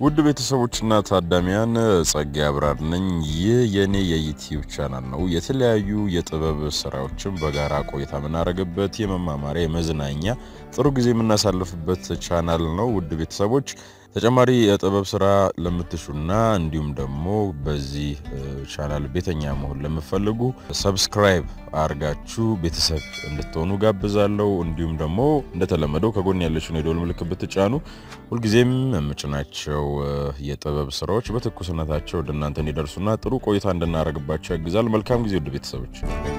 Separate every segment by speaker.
Speaker 1: ውድ ቤተሰቦችና ታዳሚያን ጸጋ አብራር ነኝ። ይህ የእኔ የዩቲዩብ ቻናል ነው። የተለያዩ የጥበብ ስራዎችን በጋራ ቆይታ የምናደርግበት የመማማሪያ የመዝናኛ ጥሩ ጊዜ የምናሳልፍበት ቻናል ነው። ውድ ቤተሰቦች ተጨማሪ የጥበብ ስራ ለምትሹና እንዲሁም ደግሞ በዚህ ቻናል ቤተኛ መሆን ለምፈልጉ ሰብስክራይብ አርጋችሁ ቤተሰብ እንድትሆኑ ጋብዛለሁ። እንዲሁም ደግሞ እንደተለመደው ከጎን ያለችውን የደወል ምልክት ብትጫኑ ሁልጊዜም የምጭናቸው የጥበብ ስራዎች በትኩስነታቸው ወደ እናንተ እንዲደርሱና ጥሩ ቆይታ እንድናደርግባቸው ያግዛል። መልካም ጊዜ ውድ ቤተሰቦች።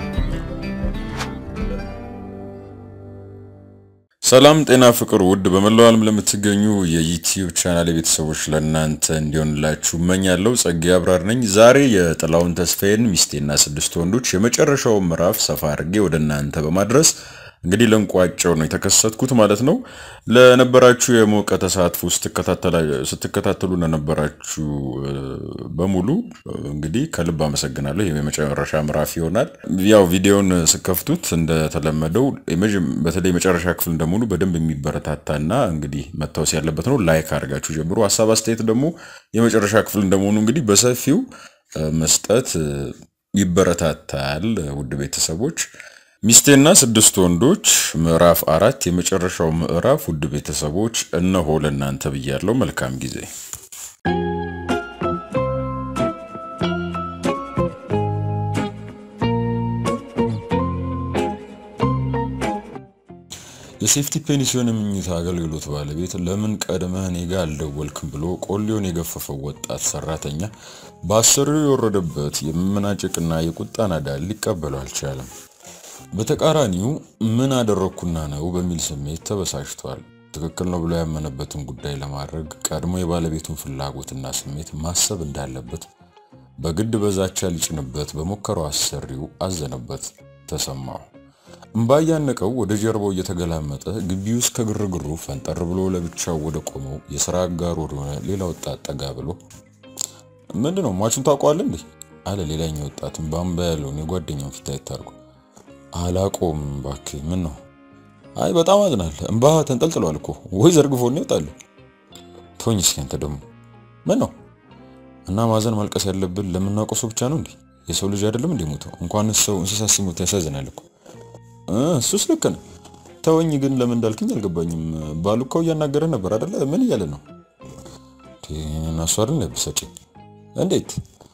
Speaker 1: ሰላም ጤና ፍቅር ውድ በመላው ዓለም ለምትገኙ የዩቲዩብ ቻናል ቤተሰቦች ለእናንተ እንዲሆንላችሁ እመኛለሁ። ጸጋ አብራር ነኝ። ዛሬ የጥላሁን ተስፋዬን ሚስቴና ስድስት ወንዶች የመጨረሻው ምዕራፍ ሰፋ አድርጌ ወደ እናንተ በማድረስ እንግዲህ ለንቋጨው ነው የተከሰትኩት ማለት ነው። ለነበራችሁ የሞቀ ተሳትፎ ስትከታተሉ ለነበራችሁ በሙሉ እንግዲህ ከልብ አመሰግናለሁ። ይህ የመጨረሻ ምዕራፍ ይሆናል። ያው ቪዲዮን ስከፍቱት እንደተለመደው በተለይ የመጨረሻ ክፍል እንደሙሉ በደንብ የሚበረታታና እንግዲህ መታወስ ያለበት ነው። ላይክ አድርጋችሁ ጀምሮ ሀሳብ አስተያየት ደግሞ የመጨረሻ ክፍል እንደመሆኑ እንግዲህ በሰፊው መስጠት ይበረታታል። ውድ ቤተሰቦች ሚስቴና ስድስት ወንዶች ምዕራፍ አራት የመጨረሻው ምዕራፍ ውድ ቤተሰቦች እነሆ ለእናንተ ብያለሁ። መልካም ጊዜ። የሴፍቲ ፔንሲዮን የምኝታ አገልግሎት ባለቤት ለምን ቀድመህ እኔ ጋ አልደወልክም ብሎ ቆሌውን የገፈፈው ወጣት ሰራተኛ በአሰሪው የወረደበት የመመናጨቅና የቁጣ ናዳ ሊቀበለው አልቻለም። በተቃራኒው ምን አደረግኩና ነው በሚል ስሜት ተበሳጭቷል። ትክክል ነው ብሎ ያመነበትን ጉዳይ ለማድረግ ቀድሞ የባለቤቱን ፍላጎትና ስሜት ማሰብ እንዳለበት በግድ በዛቻ ሊጭንበት በሞከረው አሰሪው አዘነበት፣ ተሰማው። እምባ እያነቀው ወደ ጀርባው እየተገላመጠ ግቢ ውስጥ ከግርግሩ ፈንጠር ብሎ ለብቻው ወደ ቆመው የሥራ አጋሩ ወደሆነ ሌላ ወጣት ጠጋ ብሎ ምንድን ነው ሟቹን ታውቀዋለህ እንዴ? አለ ሌላኛው ወጣትም በአምባ ያለውን የጓደኛውን ፊት አይታርጉ አላቆም እባክህ። ምን ነው? አይ በጣም አዝናል። እምባ ተንጠልጥሏል እኮ ወይ ዘርግፎ ነው ይወጣል። ተወኝ እስኪ አንተ ደግሞ ምን ነው? እና ማዘን ማልቀስ ያለብን ለምናውቀው ሰው ብቻ ነው እንዴ? የሰው ልጅ አይደለም እንዴ ሞተው? እንኳን ሰው እንስሳ ሲሞት ያሳዝናል እኮ። እሱስ ልክ ነው። ተወኝ ግን ለምን እንዳልክኝ አልገባኝም። ባሉካው እያናገረ ነበር አይደለ? ምን እያለ ነው? እናሱ አይደል ያበሳጨኝ። እንዴት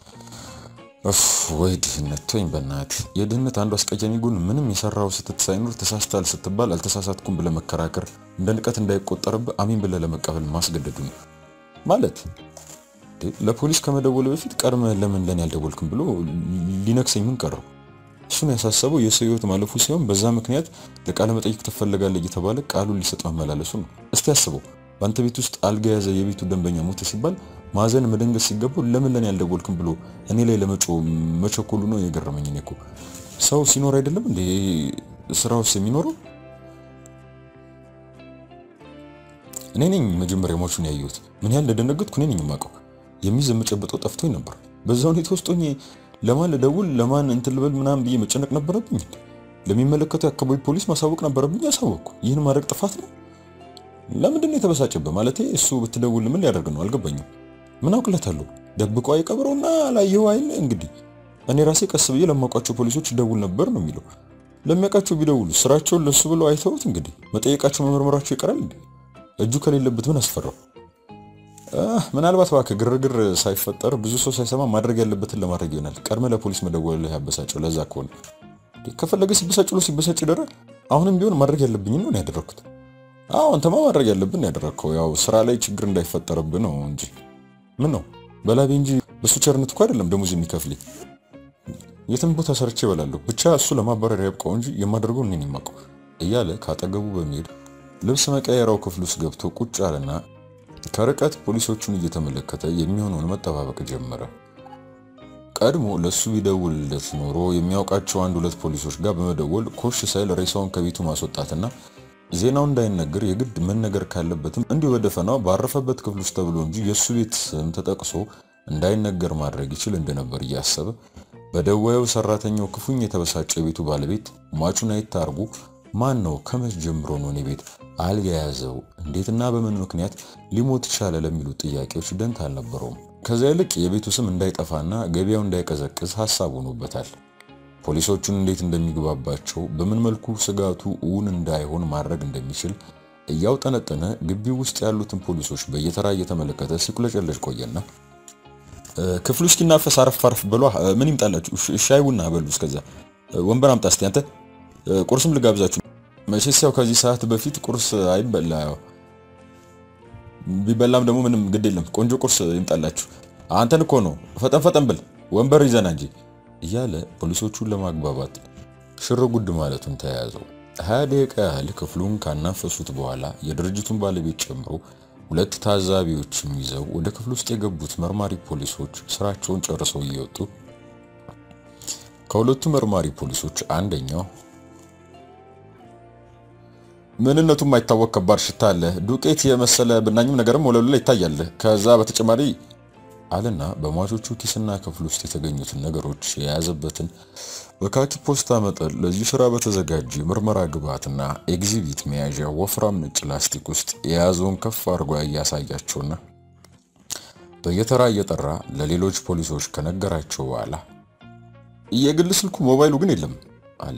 Speaker 1: ወይ ድህነት ተወኝ በእናት የድህነት አንዱ አስቀያሚ ጎን ምንም የሰራው ስህተት ሳይኖር ተሳስታል ስትባል አልተሳሳትኩም ብለህ መከራከር እንደ ንቀት እንዳይቆጠርብህ አሚን ብለህ ለመቀበል ማስገደዱ ነው ማለት ለፖሊስ ከመደወል በፊት ቀድመህ ለምን ለኔ ያልደወልክም ብሎ ሊነክሰኝ ምን ቀረው እሱን ያሳሰበው የሰው ህይወት ማለፉ ሲሆን በዛ ምክንያት ለቃለ መጠይቅ ትፈለጋለህ እየተባለ ቃሉን ሊሰጥ መመላለሱ ነው እስቲ አስበው በአንተ ቤት ውስጥ አልጋ የያዘ የቤቱ ደንበኛ ሞተ ሲባል ማዘን መደንገጥ ሲገባው ለምን ለኔ ያልደወልክም ብሎ እኔ ላይ ለመጮ መቸኮሉ ነው የገረመኝ። እኔ እኮ ሰው ሲኖር አይደለም እንዴ ስራ ውስጥ የሚኖረው? እኔ ነኝ መጀመሪያ ሟቹን ያየሁት። ምን ያህል እንደደነገጥኩ እኔ ነኝ የማውቀው። የሚይዝ የምጨብጠው ጠፍቶኝ ነበር። በዛ ሁኔታ ውስጥ ሆኜ ለማን ልደውል ለማን እንትን ልበል ምናምን ብዬ መጨነቅ ነበረብኝ። ለሚመለከተው የአካባቢ ፖሊስ ማሳወቅ ነበረብኝ። ያሳወቅኩ። ይህን ማድረግ ጥፋት ነው? ለምንድን ነው የተበሳጨበት? ማለቴ እሱ ብትደውል ምን ሊያደርግ ነው? አልገባኝም። ምን አውቅለታለሁ? ደብቆ አይቀብረውና ላየው አይል እንግዲህ እኔ ራሴ ቀስ ብዬ ለማውቃቸው ፖሊሶች ደውል ነበር ነው የሚለው። ለሚያውቃቸው ቢደውሉ ስራቸውን ለሱ ብለው አይተውት እንግዲህ መጠየቃቸው መመርመራቸው ይቀራል እንዴ? እጁ ከሌለበት ምን አስፈራው? ምናልባት እባክህ ግርግር ሳይፈጠር ብዙ ሰው ሳይሰማ ማድረግ ያለበትን ለማድረግ ይሆናል። ቀድመህ ለፖሊስ መደወል ያበሳጨው ለዛ ከሆነ ከፈለገ ሲበሳጭ ብሎ ሲበሳጭ ይደራል። አሁንም ቢሆን ማድረግ ያለብኝ ነው ያደረግኩት። አዎ አንተማ ማድረግ ያለብን ያደረግከው ያው ስራ ላይ ችግር እንዳይፈጠርብህ ነው እንጂ ምን ነው በላቤ እንጂ በሱ ቸርነት እኮ አይደለም ደሞዝ የሚከፍልኝ። የትም ቦታ ሰርቼ እበላለሁ። ብቻ እሱ ለማባረር ያብቃው እንጂ የማደርገው እኔን የማውቀው እያለ ካጠገቡ በመሄድ ልብስ መቀየራው ክፍል ውስጥ ገብቶ ቁጭ አለና ከርቀት ፖሊሶቹን እየተመለከተ የሚሆነውን መጠባበቅ ጀመረ። ቀድሞ ለሱ ቢደውልለት ኖሮ የሚያውቃቸው አንድ ሁለት ፖሊሶች ጋር በመደወል ኮሽ ሳይል ሬሳውን ከቤቱ ማስወጣትና ዜናው እንዳይነገር የግድ መነገር ካለበትም እንዲሁ በደፈናው ባረፈበት ክፍል ውስጥ ተብሎ እንጂ የእሱ ቤት ስም ተጠቅሶ እንዳይነገር ማድረግ ይችል እንደነበር እያሰበ በደዋዩ ሰራተኛው ክፉኝ የተበሳጨ የቤቱ ባለቤት ሟቹን አይታርጉ ማን ነው? ከመች ጀምሮ ነው እኔ ቤት አልጋ የያዘው? እንዴትና በምን ምክንያት ሊሞት ቻለ? ለሚሉት ጥያቄዎች ደንታ አልነበረውም። ከዚያ ይልቅ የቤቱ ስም እንዳይጠፋና ገበያው እንዳይቀዘቅዝ ሀሳብ ሆኖበታል። ፖሊሶቹን እንዴት እንደሚግባባቸው፣ በምን መልኩ ስጋቱ እውን እንዳይሆን ማድረግ እንደሚችል እያውጠነጠነ ግቢው ውስጥ ያሉትን ፖሊሶች በየተራ እየተመለከተ ሲቁለጨለጭ ቆየና ክፍሉ እስኪናፈስ አረፍ አረፍ በሏ። ምን ይምጣላችሁ? ሻይ ቡና በሉ። እስከዛ ወንበር አምጣ እስቲ አንተ። ቁርስም ልጋብዛችሁ። መቼስ ያው ከዚህ ሰዓት በፊት ቁርስ አይበላ። ያው ቢበላም ደግሞ ምንም ግድ የለም። ቆንጆ ቁርስ ይምጣላችሁ። አንተን እኮ ነው። ፈጠን ፈጠን ብል ወንበር ይዘና እንጂ እያለ ፖሊሶቹን ለማግባባት ሽር ጉድ ማለቱን ተያያዘው። ሀያ ደቂቃ ያህል ክፍሉን ካናፈሱት በኋላ የድርጅቱን ባለቤት ጨምሮ ሁለት ታዛቢዎችም ይዘው ወደ ክፍል ውስጥ የገቡት መርማሪ ፖሊሶች ስራቸውን ጨርሰው እየወጡ ከሁለቱ መርማሪ ፖሊሶች አንደኛው ምንነቱ የማይታወቅ ከባድ ሽታ አለ፣ ዱቄት የመሰለ ብናኝም ነገርም ወለሉ ላይ ይታያል። ከዛ በተጨማሪ አለና በሟቾቹ ኪስና ክፍል ውስጥ የተገኙትን ነገሮች የያዘበትን በካኪ ፖስታ መጠን ለዚህ ስራ በተዘጋጀ ምርመራ ግብዓትና ኤግዚቢት መያዣ ወፍራም ነጭ ላስቲክ ውስጥ የያዘውን ከፍ አድርጎ እያሳያቸውና በየተራ እየጠራ ለሌሎች ፖሊሶች ከነገራቸው በኋላ የግል ስልኩ ሞባይሉ ግን የለም አለ።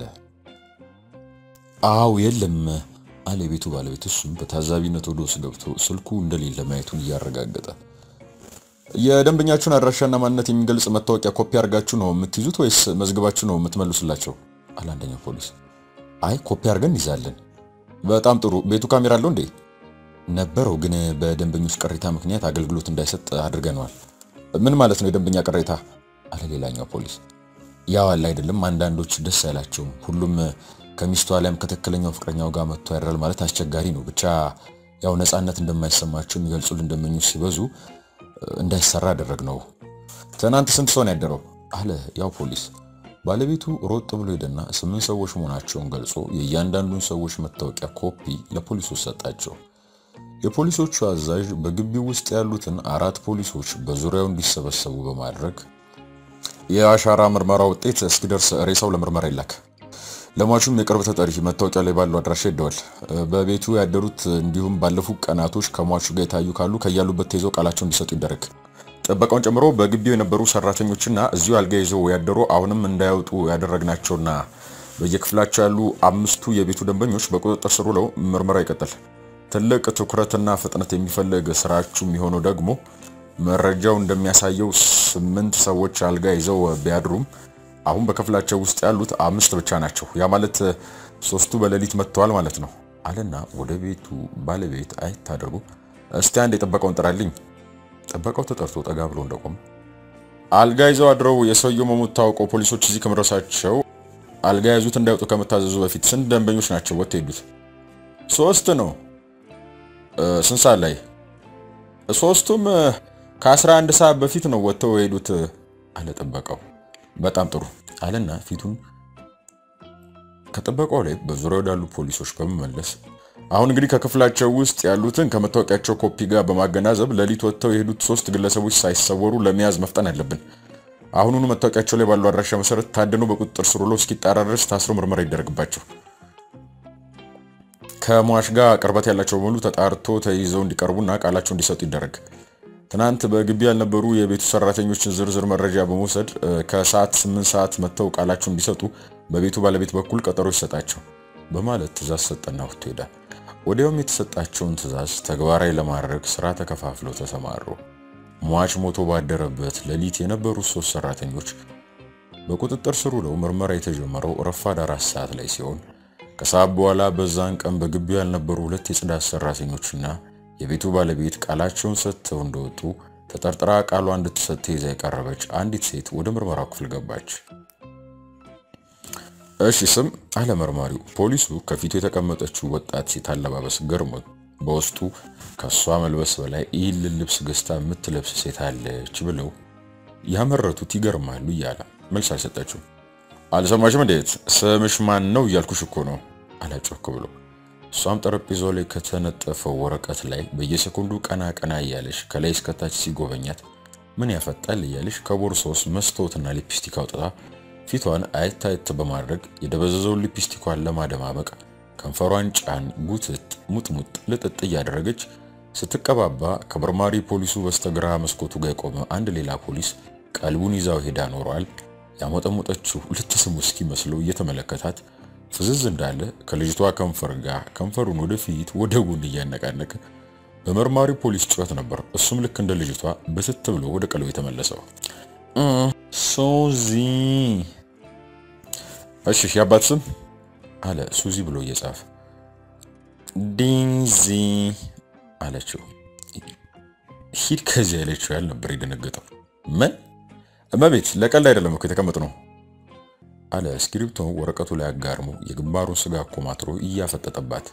Speaker 1: አው የለም አለ የቤቱ ባለቤት። እሱም በታዛቢነት ወደ ውስጥ ገብቶ ስልኩ እንደሌለ ማየቱን እያረጋገጠ የደንበኛችሁን አድራሻና ማንነት የሚገልጽ መታወቂያ ኮፒ አድርጋችሁ ነው የምትይዙት ወይስ መዝግባችሁ ነው የምትመልሱላቸው? አለ አንደኛው ፖሊስ። አይ ኮፒ አድርገን እንይዛለን። በጣም ጥሩ። ቤቱ ካሜራ አለው እንዴ? ነበረው፣ ግን በደንበኞች ቅሬታ ምክንያት አገልግሎት እንዳይሰጥ አድርገነዋል። ምን ማለት ነው የደንበኛ ቅሬታ? አለ ሌላኛው ፖሊስ። ያው አለ አይደለም፣ አንዳንዶች ደስ አይላቸውም። ሁሉም ከሚስቱ አሊያም ከትክክለኛው ፍቅረኛው ጋር መጥቶ ያድራል ማለት አስቸጋሪ ነው። ብቻ ያው ነፃነት እንደማይሰማቸው የሚገልጹልን ደንበኞች ሲበዙ እንዳይሰራ አደረግ ነው። ትናንት ስንት ሰው ነው ያደረው? አለ ያው ፖሊስ። ባለቤቱ ሮጥ ብሎ ሄደና ስምንት ሰዎች መሆናቸውን ገልጾ የእያንዳንዱን ሰዎች መታወቂያ ኮፒ ለፖሊሶች ሰጣቸው። የፖሊሶቹ አዛዥ በግቢው ውስጥ ያሉትን አራት ፖሊሶች በዙሪያው እንዲሰበሰቡ በማድረግ የአሻራ ምርመራ ውጤት እስኪደርስ ሬሳው ለምርመራ ይላክ። ለሟቹም የቅርብ ተጠሪ መታወቂያ ላይ ባለው አድራሻ ሄደዋል። በቤቱ ያደሩት እንዲሁም ባለፉት ቀናቶች ከሟቹ ጋር የታዩ ካሉ ከያሉበት ተይዘው ቃላቸው እንዲሰጡ ይደረግ። ጥበቃውን ጨምሮ በግቢው የነበሩ ሰራተኞችና እዚሁ አልጋ ይዘው ያደሩ አሁንም እንዳይወጡ ያደረግናቸውና በየክፍላቸው ያሉ አምስቱ የቤቱ ደንበኞች በቁጥጥር ስር ውለው ምርመራ ይቀጥል። ትልቅ ትኩረትና ፍጥነት የሚፈልግ ስራችሁ የሚሆነው ደግሞ መረጃው እንደሚያሳየው ስምንት ሰዎች አልጋ ይዘው ቢያድሩም አሁን በክፍላቸው ውስጥ ያሉት አምስት ብቻ ናቸው። ያ ማለት ሶስቱ በሌሊት መጥተዋል ማለት ነው አለና ወደ ቤቱ ባለቤት አየት አድርጎ እስቲ አንድ የጠበቀውን ጥራልኝ። ጠበቃው ተጠርቶ ጠጋ ብሎ እንደቆመ አልጋ ይዘው አድረው የሰውየው መሞት ታውቀው ፖሊሶች እዚህ ከመድረሳቸው አልጋ ያዙት እንዳይወጡ ከመታዘዙ በፊት ስንት ደንበኞች ናቸው ወጥተው ሄዱት? ሶስት ነው። ስንት ሰዓት ላይ? ሶስቱም ከ11 ሰዓት በፊት ነው ወጥተው የሄዱት አለ ጠበቃው። በጣም ጥሩ አለና ፊቱን ከጠበቃው ላይ በዙሪያው ወዳሉ ፖሊሶች በመመለስ አሁን እንግዲህ ከክፍላቸው ውስጥ ያሉትን ከመታወቂያቸው ኮፒ ጋር በማገናዘብ ሌሊት ወጥተው የሄዱት ሶስት ግለሰቦች ሳይሰወሩ ለመያዝ መፍጠን አለብን። አሁኑኑ መታወቂያቸው ላይ ባለው አድራሻ መሰረት ታድነው በቁጥጥር ስር ውለው እስኪጣራ ድረስ ታስሮ ምርመራ ይደረግባቸው። ከሟች ጋር ቅርበት ያላቸው በሙሉ ተጣርቶ ተይዘው እንዲቀርቡና ቃላቸው እንዲሰጡ ይደረግ። ትናንት በግቢ ያልነበሩ የቤቱ ሰራተኞችን ዝርዝር መረጃ በመውሰድ ከሰዓት ስምንት ሰዓት መጥተው ቃላቸው እንዲሰጡ በቤቱ ባለቤት በኩል ቀጠሮ ይሰጣቸው በማለት ትእዛዝ ሰጠና ወጥቶ ሄዳል። ወዲያውም የተሰጣቸውን ትእዛዝ ተግባራዊ ለማድረግ ስራ ተከፋፍለው ተሰማሩ። ሟች ሞቶ ባደረበት ሌሊት የነበሩት ሶስት ሰራተኞች በቁጥጥር ስር ውለው ምርመራ የተጀመረው ረፋድ አራት ሰዓት ላይ ሲሆን ከሰዓት በኋላ በዛን ቀን በግቢው ያልነበሩ ሁለት የጽዳት ሰራተኞችና የቤቱ ባለቤት ቃላቸውን ሰጥተው እንደወጡ ተጠርጥራ ቃሏ እንድትሰጥ ተይዛ የቀረበች አንዲት ሴት ወደ ምርመራው ክፍል ገባች። እሺ ስም አለ መርማሪው። ፖሊሱ ከፊቱ የተቀመጠችው ወጣት ሴት አለባበስ ገርሞት በውስጡ ከሷ መልበስ በላይ ይህን ልብስ ገዝታ የምትለብስ ሴት አለች ብለው ያመረቱት ይገርማሉ እያለ መልስ አልሰጠችው። አልሰማሽም እንዴት? ስምሽ ማን ነው እያልኩሽ እኮ ነው አላጮክ ብሎ እሷም ጠረጴዛው ላይ ከተነጠፈው ወረቀት ላይ በየሰኮንዱ ቀና ቀና እያለሽ ከላይ እስከታች ሲጎበኛት ምን ያፈጣል እያለሽ ከቦርሳ ውስጥ መስታወትና ሊፕስቲክ አውጥታ ፊቷን አየት አየት በማድረግ የደበዘዘውን ሊፕስቲኳን ለማደማመቅ ከንፈሯን ጫን ጉትት ሙጥሙጥ ልጥጥ እያደረገች ስትቀባባ ከመርማሪ ፖሊሱ በስተግራ መስኮቱ ጋር የቆመ አንድ ሌላ ፖሊስ ቀልቡን ይዛው ሄዳ ኖሯል። ያሞጠሞጠችው ልትስሙ እስኪመስለው እየተመለከታት ፍዝዝ እንዳለ ከልጅቷ ከንፈር ጋር ከንፈሩን ወደፊት ወደ ጎን እያነቃነቀ በመርማሪ ፖሊስ ጩኸት ነበር እሱም ልክ እንደ ልጅቷ በትት ብሎ ወደ ቀልቡ የተመለሰው። ሱዚ እሺ፣ የአባት ስም አለ ሱዚ ብሎ እየጻፈ ዲንዚ አለችው። ሂድ ከዚህ ያለችው ያህል ነበር የደነገጠው። ምን እመቤት፣ ለቀልድ አይደለም እኮ የተቀመጥ ነው አለ እስክሪብቶ ወረቀቱ ላይ አጋርሞ የግንባሩን ስጋ ኮማትሮ እያፈጠጠባት።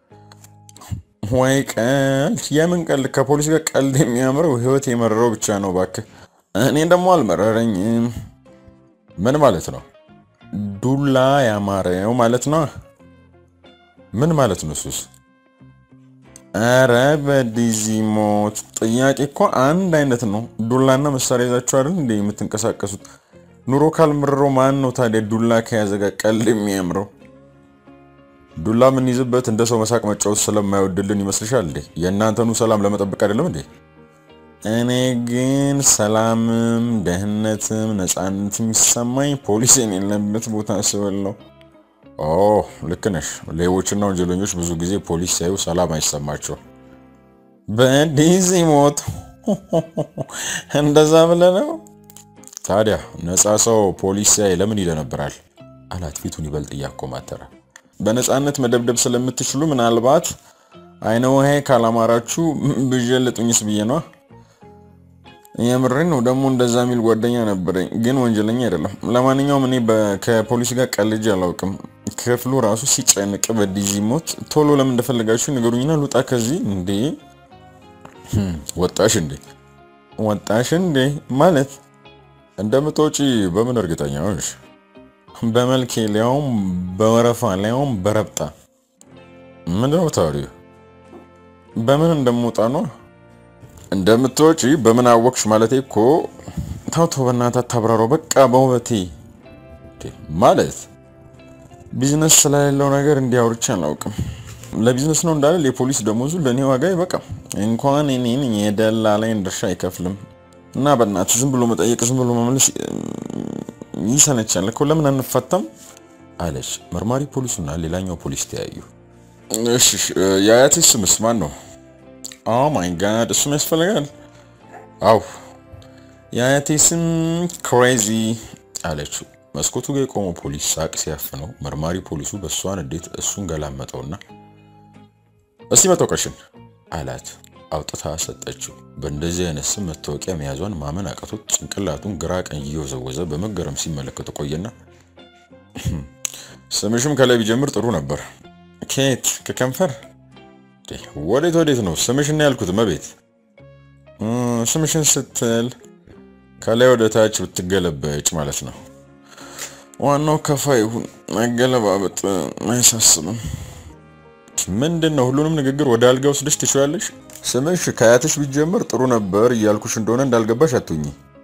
Speaker 1: ወይ ቀልድ! የምን ቀልድ? ከፖሊስ ጋር ቀልድ የሚያምረው ህይወት የመረረው ብቻ ነው እባክህ። እኔ ደግሞ አልመረረኝም። ምን ማለት ነው? ዱላ ያማረው ማለት ነው። ምን ማለት ነው እሱስ? አረ በዲዚሞት ጥያቄ እኮ አንድ አይነት ነው። ዱላና መሳሪያ ይዛችሁ አይደል እንዴ የምትንቀሳቀሱት? ኑሮ ካልምርረው ማን ነው ታዲያ ዱላ ከያዘ ጋር ቀልድ የሚያምረው? ዱላ የምንይዝበት እንደ ሰው መሳቅ መጫወት ስለማይወድልን ይመስልሻል እንዴ? የእናንተኑ ሰላም ለመጠበቅ አይደለም እንዴ? እኔ ግን ሰላምም ደህንነትም ነፃነትም የሚሰማኝ ፖሊስ የሌለበት ቦታ ስብል ነው። ኦ ልክ ነሽ። ሌቦችና ወንጀለኞች ብዙ ጊዜ ፖሊስ ሲያዩ ሰላም አይሰማቸው። በዲዚ ሞት እንደዛ ብለህ ነው ታዲያ? ነፃ ሰው ፖሊስ ሲያይ ለምን ይደነብራል? አላት ፊቱን ይበልጥ እያኮማተረ። በነፃነት መደብደብ ስለምትችሉ ምናልባት አይነ ውሃ ካላማራችሁ ብዠልጡኝስ ብዬ ነዋ። የምሬን ነው። ደግሞ እንደዛ የሚል ጓደኛ ነበረኝ፣ ግን ወንጀለኛ አይደለም። ለማንኛውም እኔ ከፖሊስ ጋር ቀልጄ አላውቅም። ክፍሉ ራሱ ሲጨንቅ በዲዚ ሞት ቶሎ ለምን እንደፈለጋችሁ ንገሩኝና ልውጣ ከዚህ። እንዴ ወጣሽ እንዴ ወጣሽ እንዴ ማለት እንደምትወጪ በምን እርግጠኛ ሆንሽ? በመልኬ ሊያውም በወረፋ ሊያውም በረብጣ ምንድነው ታዲያ? በምን እንደምወጣ ነው እንደምትወጪ በምን አወቅሽ? ማለቴ እኮ ታውቶ በእናትህ አታብራራው። በቃ በውበቴ ማለት ቢዝነስ ስለሌለው ነገር እንዲያውርቻ አላውቅም። ለቢዝነስ ነው እንዳለ የፖሊስ ደሞዙ ለእኔ ዋጋ አይበቃም። እንኳን እኔን የደላላይን ድርሻ አይከፍልም። እና በእናትህ ዝም ብሎ መጠየቅ ዝም ብሎ መመለስ ይሰለቻል እኮ ለምን አንፈታም? አለች። መርማሪ ፖሊሱና ሌላኛው ፖሊስ ተያዩ። እሺ የአያቴ ስምስ ማን ነው? ኦ ማይ ጋድ እሱም ያስፈልጋል። አው የአያቴ ስም ክሬዚ አለችው። መስኮቱ ጋር የቆመው ፖሊስ ሳቅ ሲያፍነው መርማሪ ፖሊሱ በእሷን እንዴት እሱን ገላመጠውና እስቲ መታወቂያሽን አላት። አውጥታ ሰጠችው። በእንደዚህ አይነት ስም መታወቂያ መያዟን ማመን አቅቶት ጭንቅላቱን ግራ ቀኝ እየወዘወዘ በመገረም ሲመለከት ቆየና ስምሽም ከላይ ቢጀምር ጥሩ ነበር። ኬት ከከንፈር ወዴት ወዴት ነው ስምሽን ያልኩት? መቤት ስምሽን ስትል ከላይ ወደ ታች ብትገለበጭ ማለት ነው። ዋናው ከፋ ይሁን መገለባበጥ አያሳስብም። ምንድን ነው ሁሉንም ንግግር ወደ አልጋ ወስደሽ ትችላለሽ። ስምሽ ከአያትሽ ቢጀምር ጥሩ ነበር እያልኩሽ እንደሆነ እንዳልገባሽ አትሁኝ።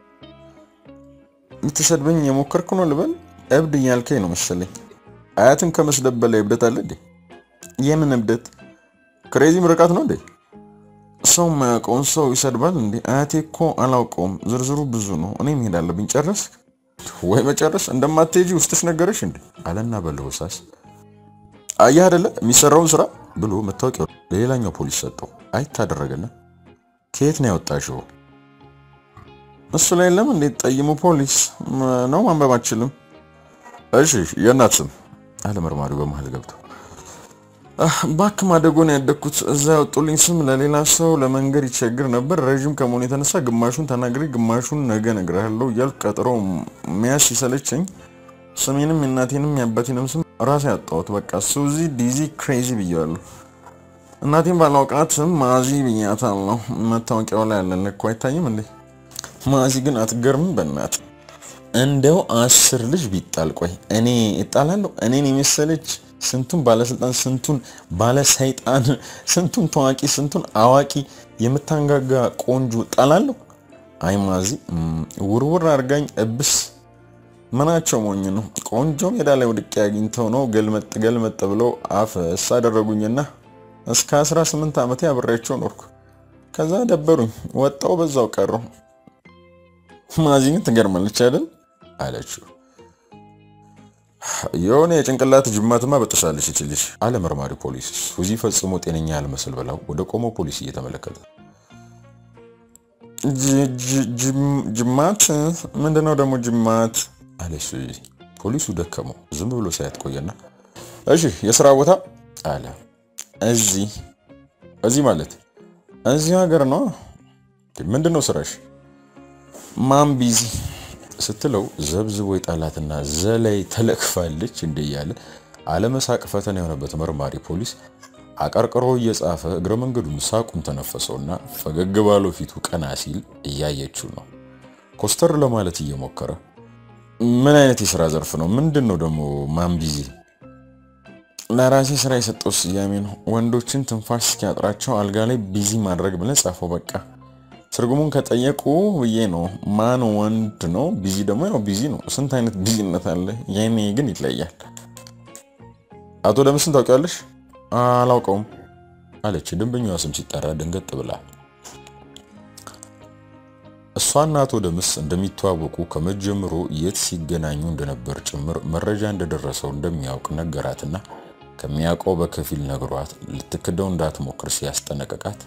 Speaker 1: የምትሰድበኝ የሞከርክ ነው ልበል? እብድ እያልከኝ ነው መሰለኝ። አያትን ከመስደብ በላይ እብደት አለ እንዴ? የምን እብደት? ክሬዚ ምርቃት ነው እንዴ? ሰው የማያውቀውን ሰው ይሰድባል እንዴ? አያቴ እኮ አላውቀውም። ዝርዝሩ ብዙ ነው። እኔ መሄድ አለብኝ። ጨረስ ወይ መጨረስ እንደማትሄጂ ውስጥሽ ነገረሽ እንዴ? አለና በለሆሳስ አየህ አይደለ የሚሰራውን ስራ ብሎ መታወቂያው ለሌላኛው ፖሊስ ሰጠው። አይታደረገና ከየት ነው ያወጣሽው? እሱ ላይ ለምን እንዴት ጠይሙ ፖሊስ ነው ማንበብ አችልም። እሺ የእናት ስም አለ መርማሪው በመሀል ገብቶ ባክ ማደጎን ያደግኩት እዛ ያወጡልኝ ስም ለሌላ ሰው ለመንገድ ይቸግር ነበር። ረዥም ከመሆኑ የተነሳ ግማሹን ተናግሬ ግማሹን ነገ እነግርሃለሁ እያልኩ ቀጠሮ መያዝ ሲሰለቸኝ ስሜንም የእናቴንም የአባቴንም ስም ራሴ ያጣሁት። በቃ ሱዚ ዲዚ ክሬዚ ብያለሁ። እናቴን ባላውቃትም ማዚ ብያታለሁ። መታወቂያው ላይ ያለን እኮ አይታይም እንዴ? ማዚ ግን አትገርምም? በእናት እንደው አስር ልጅ ቢጣል ቆይ እኔ እጣላለሁ? እኔን የመሰለች ስንቱን ባለስልጣን ስንቱን ባለሰይጣን ስንቱን ታዋቂ ስንቱን አዋቂ የምታንጋጋ ቆንጆ ጣላለሁ? አይ ማዚ ውርውር አድርጋኝ እብስ ምናቸው ሞኝ ነው። ቆንጆ ሜዳ ላይ ወድቄ አግኝተው ነው ገልመጥ ገልመጥ ብለው አፈስ አደረጉኝና እስከ 18 ዓመቴ አብሬያቸው ኖርኩ። ከዛ ደበሩኝ፣ ወጣው በዛው ቀሩ። ማዚን ትገርማለች አይደል አለችው። የሆነ የጭንቅላት ጅማትማ በጥሳለች ይችልሽ አለ መርማሪ ፖሊስ። ሱዚ ፈጽሞ ጤነኛ ያልመስል ብላው ወደ ቆመው ፖሊስ እየተመለከተ ጅማት ምንድነው ደግሞ ጅማት አለች ሱዚ። ፖሊሱ ደከመው ዝም ብሎ ሳያት ቆየና እሺ የስራ ቦታ አለ። እዚህ እዚህ ማለት እዚህ ሀገር ነው። ምንድነው ስራሽ? ማን ቢዚ ስትለው ዘብዝቦ የጣላትና ዘላይ ተለክፋለች እንደ እያለ አለመሳቅ ፈተና የሆነበት መርማሪ ፖሊስ አቀርቅሮ እየጻፈ እግረ መንገዱን ሳቁን ተነፈሰውና ፈገግ ባለው ፊቱ ቀና ሲል እያየችው ነው። ኮስተር ለማለት እየሞከረ ምን አይነት የስራ ዘርፍ ነው? ምንድን ነው ደግሞ ማን ቢዚ? ለራሴ ስራ የሰጠው ስያሜ ነው። ወንዶችን ትንፋሽ እስኪያጥራቸው አልጋ ላይ ቢዚ ማድረግ ብለን ጻፈው። በቃ ትርጉሙን ከጠየቁ ብዬ ነው። ማን ወንድ ነው? ቢዚ ደግሞ ያው ቢዚ ነው። ስንት አይነት ቢዚነት አለ። የኔ ግን ይለያል። አቶ ደምስን ታውቂያለሽ? አላውቀውም አለች ደንበኛዋ ስም ሲጠራ ደንገጥ ብላ። እሷና አቶ ደምስ እንደሚተዋወቁ ከመጀመሩ የት ሲገናኙ እንደነበር ጭምር መረጃ እንደደረሰው እንደሚያውቅ ነገራትና ከሚያውቀው በከፊል ነግሯት ልትክደው እንዳትሞክር ሲያስጠነቀቃት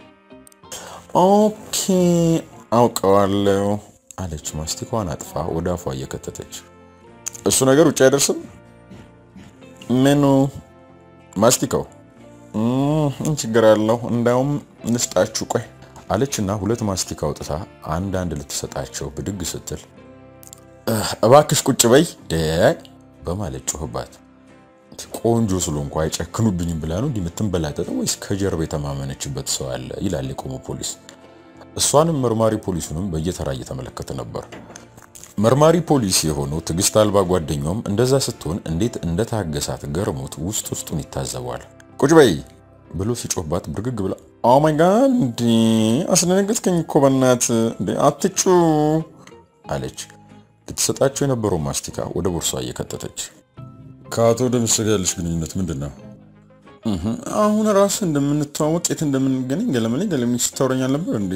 Speaker 1: ኦኬ አውቀዋለሁ አለች ማስቲካዋን አጥፋ ወደ አፏ እየከተተች። እሱ ነገር ውጭ አይደርስም። ምኑ ማስቲካው? ምን ችግር አለው? እንዳውም ንስጣችሁ ቆይ አለችና ሁለት ማስቲካ አውጥታ አንድ አንድ ልትሰጣቸው ብድግ ስትል እባክሽ ቁጭ በይ በማለት ጮህባት። ቆንጆ ስለሆንኩ አይጨክኑብኝም ብላ ነው እንዲህ የምትንበላጠጠው ወይስ ከጀርባ የተማመነችበት ሰው አለ? ይላል የቆመው ፖሊስ። እሷንም መርማሪ ፖሊሱንም በየተራ እየተመለከተ ነበር። መርማሪ ፖሊስ የሆነው ትዕግስት አልባ ጓደኛውም እንደዛ ስትሆን እንዴት እንደታገሳት ገርሞት ውስጥ ውስጡን ይታዘበዋል። ቁጭ በይ ብሎ ሲጮህባት ብርግግ ብላ ኦ ማይ ጋድ እንዴ አስደነገጥከኝ እኮ በእናት እንዴ አትጩ አለች። ልትሰጣቸው የነበረው ማስቲካ ወደ ቦርሷ እየከተተች ከአቶ ደምስ ጋር ያለሽ ግንኙነት ምንድን ነው? አሁን ራሱ እንደምንተዋወቅ የት እንደምንገናኝ ገለመሌ ገለሜ ስታወረኛል ነበር እንዴ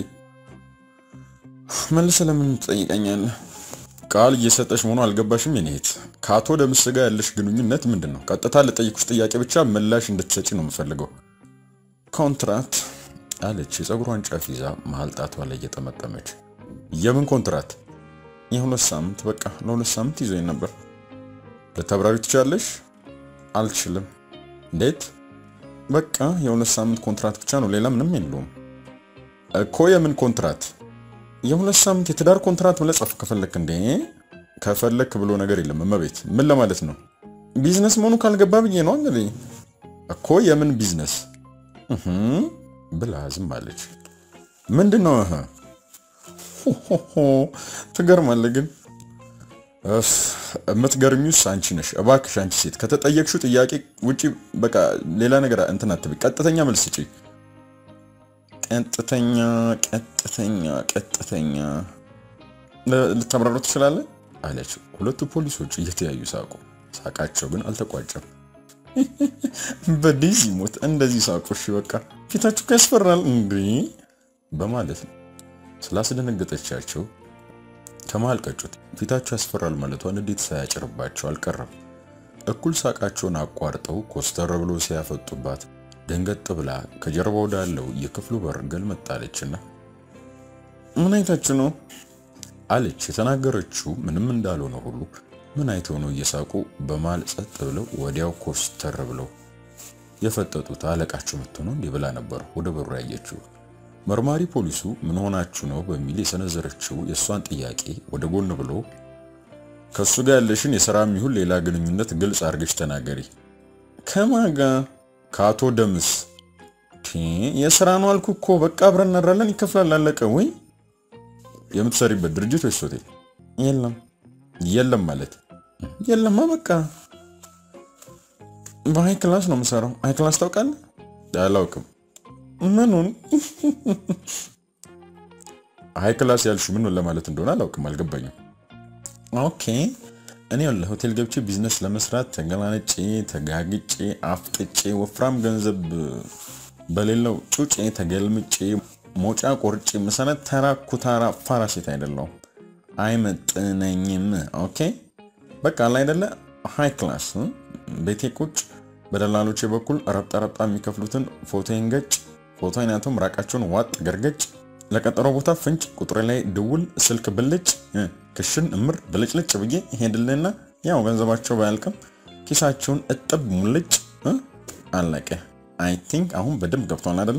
Speaker 1: መልሰ ለምን ትጠይቀኛለህ? ቃል እየሰጠሽ መሆኑ አልገባሽም? የኔ እህት ከአቶ ደምስ ጋር ያለሽ ግንኙነት ምንድን ነው? ቀጥታ ለጠይኩሽ ጥያቄ ብቻ ምላሽ እንድትሰጪ ነው የምፈልገው። ኮንትራት አለች የፀጉሯን ጫፍ ይዛ መሀል ጣቷ ላይ እየጠመጠመች። የምን ኮንትራት? የሁለት ሳምንት በቃ ለሁለት ሳምንት ይዞኝ ነበር። ልታብራሪ ትችላለሽ? አልችልም። እንዴት? በቃ የሁለት ሳምንት ኮንትራት ብቻ ነው፣ ሌላ ምንም የለውም እኮ። የምን ኮንትራት? የሁለት ሳምንት የትዳር ኮንትራት ብለህ ጻፍ ከፈለክ። እንዴ ከፈለክ ብሎ ነገር የለም እመቤት። ምን ለማለት ነው? ቢዝነስ መሆኑ ካልገባ ብዬ ነው እንግዲህ እኮ። የምን ቢዝነስ ብላ ዝም አለች። ምንድን ነው? ትገርማለህ ግን የምትገርሚውስ አንቺ ነሽ። እባክሽ አንቺ ሴት ከተጠየቅሽው ጥያቄ ውጪ በቃ ሌላ ነገር እንትን አትበይ። ቀጥተኛ መልስ ስጪ። ቀጥተኛ ቀጥተኛ ቀጥተኛ ልታብራሩ ትችላለህ አለች። ሁለቱ ፖሊሶች እየተያዩ ሳቁ። ሳቃቸው ግን አልተቋጨም። በዲዚ ሞት እንደዚህ ሳቁ። እሺ በቃ ፊታችሁ ያስፈራል እንዴ በማለት ነው ስላስደነገጠቻቸው ከመሃል ቀጩት። ፊታቸው ያስፈራል ማለቷን እንዴት ሳያጭርባቸው አልቀረም። እኩል ሳቃቸውን አቋርጠው ኮስተር ብሎ ሲያፈጡባት ደንገጥ ብላ ከጀርባ ወዳለው የክፍሉ በር ገልመጣለችና ምን አይታችሁ ነው አለች። የተናገረችው ምንም እንዳልሆነ ሁሉ ምን አይተው ነው እየሳቁ በማል ጸጥ ብለው ወዲያው ኮስተር ብለው የፈጠጡት አለቃችሁ መጥቶ ነው እንዲህ ብላ ነበር ወደ በሩ ያየችው። መርማሪ ፖሊሱ ምን ሆናችሁ ነው በሚል የሰነዘረችው የእሷን ጥያቄ ወደ ጎን ብሎ ከእሱ ጋር ያለሽን የሥራም ይሁን ሌላ ግንኙነት ግልጽ አድርገሽ ተናገሪ። ከማን ጋር? ከአቶ ደምስ። የሥራ ነው አልኩ እኮ በቃ አብረን እናድራለን፣ ይከፍላል፣ አለቀ። ወይ የምትሰሪበት ድርጅት ወይስ ሆቴል? የለም። የለም ማለት የለማ፣ በቃ በሀይ ክላስ ነው የምሰራው። ሀይ ክላስ ታውቃለህ? አላውቅም። ምኑን ሀይ ክላስ ያልሽው ምን ለማለት እንደሆነ አላውቅም፣ አልገባኝም። ኦኬ እኔ ያለ ሆቴል ገብቼ ቢዝነስ ለመስራት ተገላንጬ ተጋግጬ አፍጥጬ ወፍራም ገንዘብ በሌለው ጩጬ ተገልምጬ ሞጫ ቆርጬ መሰረት ተራ ኩታራ ፋራ ሴት አይደለሁም። አይመጥነኝም። ኦኬ በቃ አለ አይደለ ሃይ ክላስ ቤቴ ቁጭ በደላሎቼ በኩል ረብጣ ረብጣ የሚከፍሉትን ፎቶን ገጭ ፎቶ አይነቱም ራቃቸውን ዋጥ ገርገጭ ለቀጠሮ ቦታ ፍንጭ ቁጥሬ ላይ ድውል ስልክ ብልጭ ክሽን እምር ብልጭልጭ ብዬ ሄድልና ያው ገንዘባቸው ባያልቅም ኪሳቸውን እጥብ ሙልጭ አለቀ። አይ ቲንክ አሁን በደንብ ገብቷል አይደለ?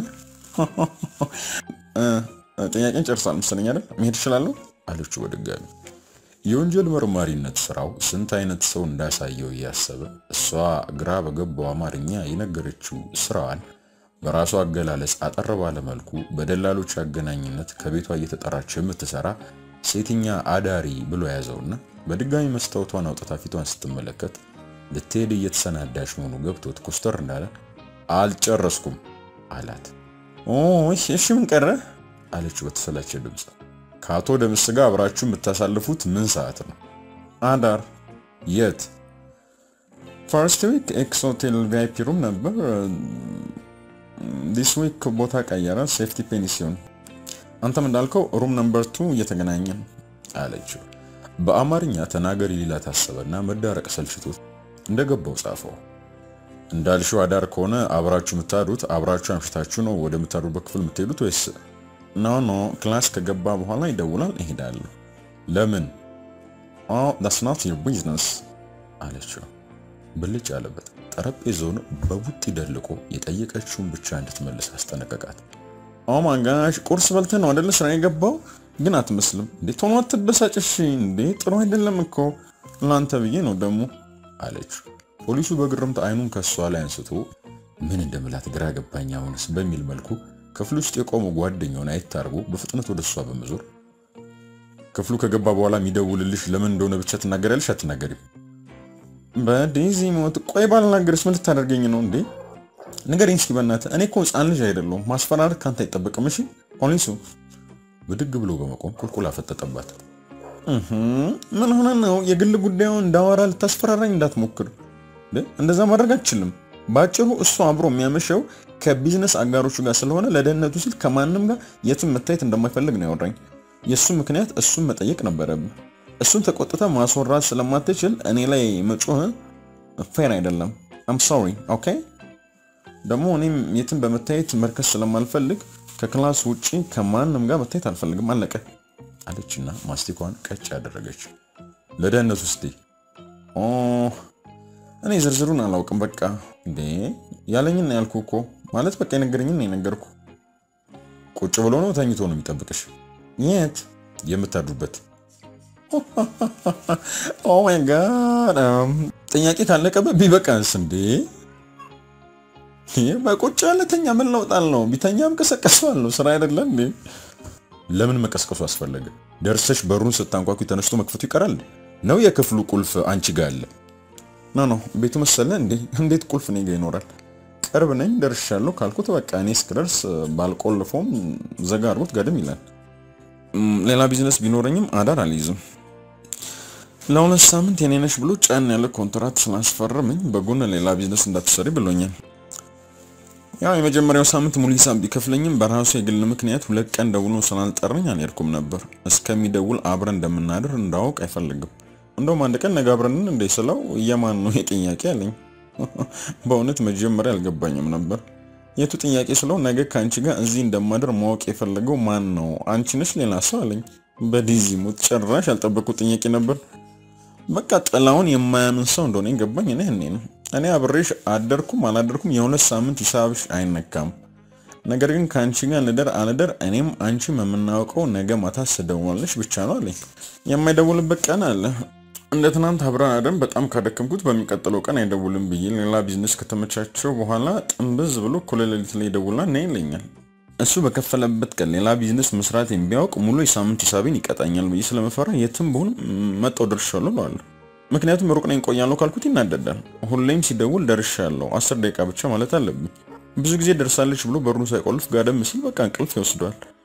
Speaker 1: ጥያቄን ጨርሳል መሰለኝ አይደል? መሄድ እችላለሁ አለችው በድጋሚ። የወንጀል መርማሪነት ስራው ስንት አይነት ሰው እንዳሳየው እያሰበ እሷ ግራ በገባው አማርኛ የነገረችው ስራዋን በራሷ አገላለጽ አጠር ባለ መልኩ በደላሎች አገናኝነት ከቤቷ እየተጠራች የምትሰራ ሴትኛ አዳሪ ብሎ ያዘውና በድጋሚ መስታወቷን አውጥታ ፊቷን ስትመለከት ልትሄድ እየተሰናዳች መሆኑ ገብቶት ኮስተር እንዳለ አልጨረስኩም አላት። እሺ ምን ቀረ አለችው በተሰላቸ ድምፅ። ከአቶ ደምስ ጋር አብራችሁ የምታሳልፉት ምን ሰዓት ነው? አዳር። የት? ፈርስት ዊክ ኤክስ ሆቴል ቪአይፒ ሩም ነበር። ዲስ ዊክ ቦታ ቀየረ፣ ሴፍቲ ፔንሲዮን። አንተም እንዳልከው ሩም ነምበር ቱ እየተገናኘን አለችው። በአማርኛ ተናገሪ ሊላ ታሰበና መዳረቅ ሰልችቶት እንደገባው ጻፈው። እንዳልሽው አዳር ከሆነ አብራችሁ የምታዱት አብራችሁ አምሽታችሁ ነው ወደ ምታዱበት ክፍል የምትሄዱት ወይስ? ኖ ኖ ክላስ ከገባ በኋላ ይደውላል፣ እሄዳለሁ። ለምን? ኦ ዳትስ ናት ዩር ቢዝነስ አለችው። ብልጭ ያለበት ጠረጴዛውን በቡጢ ደልቆ የጠየቀችውን ብቻ እንድትመልስ አስጠነቀቃት። ኦ ማይ ጋሽ ቁርስ በልተህ ነው አይደለ ስራ የገባው? ግን አትመስልም እንዴ! ቶሎ አትበሳጭሽ እንዴ! ጥሩ አይደለም እኮ ለአንተ ብዬ ነው ደግሞ አለችው። ፖሊሱ በግርምት አይኑን ከሷ ላይ አንስቶ ምን እንደምላት ግራ ገባኝ አሁንስ በሚል መልኩ ክፍል ውስጥ የቆመው ጓደኛውን አየት አድርጎ በፍጥነት ወደ እሷ በመዞር ክፍሉ ከገባ በኋላ የሚደውልልሽ ለምን እንደሆነ ብቻ ትናገሪያለሽ አትናገሪም? በዴዚ ሞት ቆይ ባልናገርስ ምን ልታደርገኝ ነው እንዴ? ንገረኝ እስኪ በእናትህ። እኔ እኮ ሕፃን ልጅ አይደለሁም። ማስፈራረት ካንተ አይጠበቅም። እሺ ፖሊሱ ብድግ ብሎ በመቆም ቁልቁል አፈጠጠባት። ምን ሆነ ነው? የግል ጉዳዩን እንዳወራ ልታስፈራራኝ እንዳትሞክር። እንደዛ ማድረግ አችልም። በአጭሩ እሱ አብሮ የሚያመሸው ከቢዝነስ አጋሮቹ ጋር ስለሆነ ለደህንነቱ ሲል ከማንም ጋር የትም መታየት እንደማይፈልግ ነው ያወራኝ። የእሱ ምክንያት እሱን መጠየቅ ነበረብህ። እሱን ተቆጥተ ማስወራት ስለማትችል እኔ ላይ መጮህ ፌር አይደለም። አም ሶሪ ኦኬ። ደግሞ እኔም የትም በመታየት መርከስ ስለማልፈልግ ከክላስ ውጪ ከማንም ጋር መታየት አልፈልግም። አለቀ አለችና ማስቲኳን ቀጭ ያደረገች። ለደህንነቱ ስቲ እኔ ዝርዝሩን አላውቅም። በቃ እንዴ ያለኝን ነው ያልኩህ እኮ ማለት በቃ የነገረኝን ነው የነገርኩህ። ቁጭ ብሎ ነው ተኝቶ ነው የሚጠብቅሽ? የት የምታድሩበት? ኦ ማይ ጋድ ጥያቄ ካለቀበት ቢበቃንስ እንዴ በቁጭ ያለ ተኛ ምን ለውጣል ነው? ቢተኛም ቀሰቀሰዋለሁ። ስራ አይደለ እንዴ? ለምን መቀስቀሱ አስፈለገ? ደርሰሽ በሩን ስታንኳኩ ተነስቶ መክፈቱ ይቀራል ነው? የክፍሉ ቁልፍ አንቺ ጋር አለ? ኖ ኖ ቤቱ መሰለ እንዴ? እንዴት ቁልፍ እኔ ጋር ይኖራል? ቅርብ ነኝ ደርሻለሁ ካልኩት በቃ እኔ እስክደርስ ባልቆልፎም ዘጋ አድርጎት ጋድም ይላል። ሌላ ቢዝነስ ቢኖረኝም አዳር አልይዝም። ለሁለት ሳምንት የኔ ነሽ ብሎ ጫን ያለ ኮንትራት ስላስፈረመኝ በጎን ሌላ ቢዝነስ እንዳትሰሪ ብሎኛል። ያው የመጀመሪያው ሳምንት ሙሉ ሂሳብ ቢከፍለኝም በራሱ የግል ምክንያት ሁለት ቀን ደውሎ ስላልጠረኝ አልሄድኩም ነበር። እስከሚደውል አብረን እንደምናድር እንዳውቅ አይፈልግም። እንደውም አንድ ቀን ነገ አብረንን እንደ ስለው እየማን ነው የጥያቄ አለኝ። በእውነት መጀመሪያ አልገባኝም ነበር የቱ ጥያቄ ስለው ነገ ከአንቺ ጋር እዚህ እንደማድር ማወቅ የፈለገው ማን ነው? አንቺ ነሽ ሌላ ሰው አለኝ። በዲዚ ሞት ጭራሽ ያልጠበቁት ጥያቄ ነበር። በቃ ጥላውን የማያምን ሰው እንደሆነ ገባኝ። እኔ እኔ ነው እኔ አብሬሽ አደርኩም አላደርኩም የሁለት ሳምንት ሂሳብሽ አይነካም። ነገር ግን ከአንቺ ጋር ልደር አልደር እኔም አንቺም የምናውቀው ነገ ማታ ስደውልልሽ ብቻ ነው አለኝ። የማይደውልበት ቀን አለ። እንደ ትናንት አብረን አደን በጣም ካደከምኩት በሚቀጥለው ቀን አይደውልም ብዬ ሌላ ቢዝነስ ከተመቻቸው በኋላ ጥንብዝ ብሎ እኩለ ሌሊት ላይ ይደውልና ነይ ይለኛል። እሱ በከፈለበት ቀን ሌላ ቢዝነስ መስራት ቢያውቅ ሙሉ የሳምንት ሂሳቤን ይቀጣኛል ብዬ ስለመፈራ የትም ብሆን መጣው ደርሻለሁ እለዋለሁ። ምክንያቱም ሩቅ ነኝ ቆያለሁ ካልኩት ይናደዳል። ሁሌም ሲደውል ደርሻለሁ አስር ደቂቃ ብቻ ማለት አለብኝ። ብዙ ጊዜ ደርሳለች ብሎ በሩን ሳይቆልፍ ጋደም ሲል በቃ እንቅልፍ ይወስደዋል።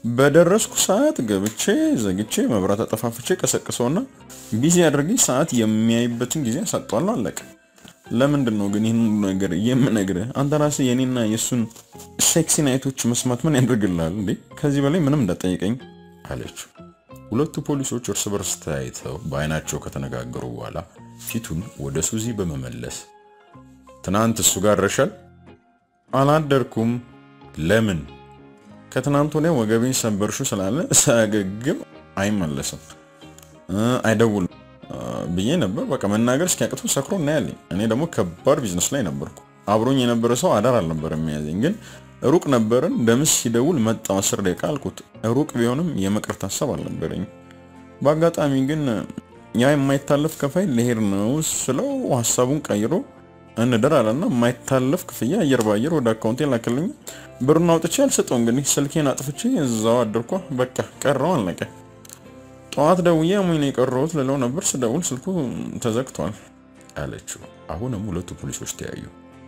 Speaker 1: በደረስኩ ሰዓት ገብቼ ዘግቼ መብራት አጠፋፍቼ ቀሰቅሰውና ቢዚ አድርጌ ሰዓት የሚያይበትን ጊዜ አሳጧለሁ። አለቀ። ለምንድን ነው ግን ይህን ነገር የምነግርህ? አንተ ራስህ የኔና የእሱን ሴክሲ ናይቶች መስማት ምን ያደርግልሃል እንዴ? ከዚህ በላይ ምንም እንዳጠይቀኝ አለችው። ሁለቱ ፖሊሶች እርስ በርስ ተያይተው በአይናቸው ከተነጋገሩ በኋላ ፊቱን ወደ ሱዚ በመመለስ ትናንት እሱ ጋር ረሻል? አላደርኩም። ለምን? ከትናንት ወዲያ ወገቤን ሰበርሹ ስላለ ሳያገግም አይመለስም፣ አይደውልም ብዬ ነበር። በቃ መናገር እስኪያቅተው ሰክሮ እናያለኝ። እኔ ደግሞ ከባድ ቢዝነስ ላይ ነበርኩ። አብሮኝ የነበረ ሰው አዳር አልነበረም የሚያዘኝ፣ ግን ሩቅ ነበርን። ደምስ ሲደውል መጣው አስር ደቂቃ አልኩት። ሩቅ ቢሆንም የመቅረት ሀሳብ አልነበረኝ። በአጋጣሚ ግን ያ የማይታለፍ ከፋይ ልሄድ ነው ስለው ሀሳቡን ቀይሮ እንደር አለና የማይታለፍ ክፍያ አየር በአየር ወደ አካውንቴ ላክልኝ። ብሩን አውጥቼ አልሰጠው። እንግዲህ ስልኬን አጥፍቼ እዛው አደርኳ። በቃ ቀረው፣ አለቀ። ጠዋት ደውዬ አሞኝ ነው የቀረሁት ልለው ነበር። ስደውል ስልኩ ተዘግቷል አለችው። አሁንም ሁለቱ ፖሊሶች ተያዩ።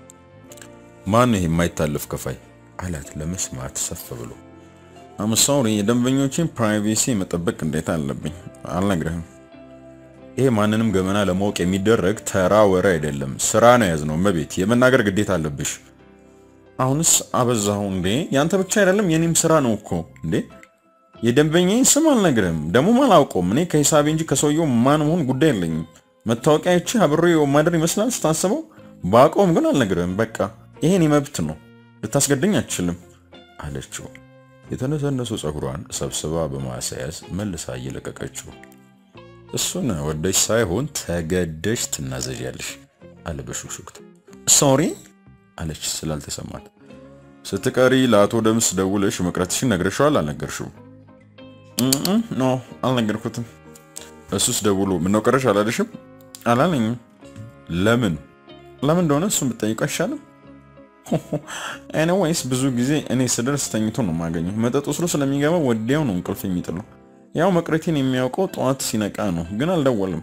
Speaker 1: ማን ይሄ የማይታለፍ ከፋይ አላት ለመስማት ሰፍ ብሎ። አምሳውሪ የደንበኞችን ፕራይቬሲ መጠበቅ ግዴታ አለብኝ። አልነግርህም። ይሄ ማንንም ገመና ለማወቅ የሚደረግ ተራ ወሬ አይደለም። ስራ ነው ያዝነው። መቤት የመናገር ግዴታ አለብሽ። አሁንስ አበዛሁ እንዴ! ያንተ ብቻ አይደለም የኔም ስራ ነው እኮ እንዴ የደንበኛዬን ስም አልነግርም፣ ደግሞም አላውቀውም። እኔ ከሂሳቤ እንጂ ከሰውየው ማን መሆን ጉዳይ የለኝም። መታወቂያ ይቺ አብሬ ማደር ይመስላል ስታስበው፣ በአውቀውም ግን አልነግርም። በቃ ይሄን መብት ነው፣ ልታስገድኝ አትችልም አለችው። የተነሰነሱ ፀጉሯን ሰብስባ በማስያዝ መልሳ እየለቀቀችው፣ እሱን ወደሽ ሳይሆን ተገደሽ ትናዘዣለሽ አለ በሹክሹክታ። ሶሪ አለች ስላልተሰማት። ስትቀሪ ለአቶ ደምስ ደውለሽ መቅረትሽን ነግረሽዋል? አልነገርሽውም? ኖ አልነገርኩትም። እሱስ ደውሎ ምነው ቀረሽ አላለሽም? አላለኝም። ለምን ለምን እንደሆነ እሱን ብጠይቁ አይሻልም? ኤኒዌይስ ብዙ ጊዜ እኔ ስደርስ ተኝቶ ነው የማገኘው። መጠጥ ወስዶ ስለሚገባ ወዲያው ነው እንቅልፍ የሚጥለው። ያው መቅረቴን የሚያውቀው ጠዋት ሲነቃ ነው፣ ግን አልደወልም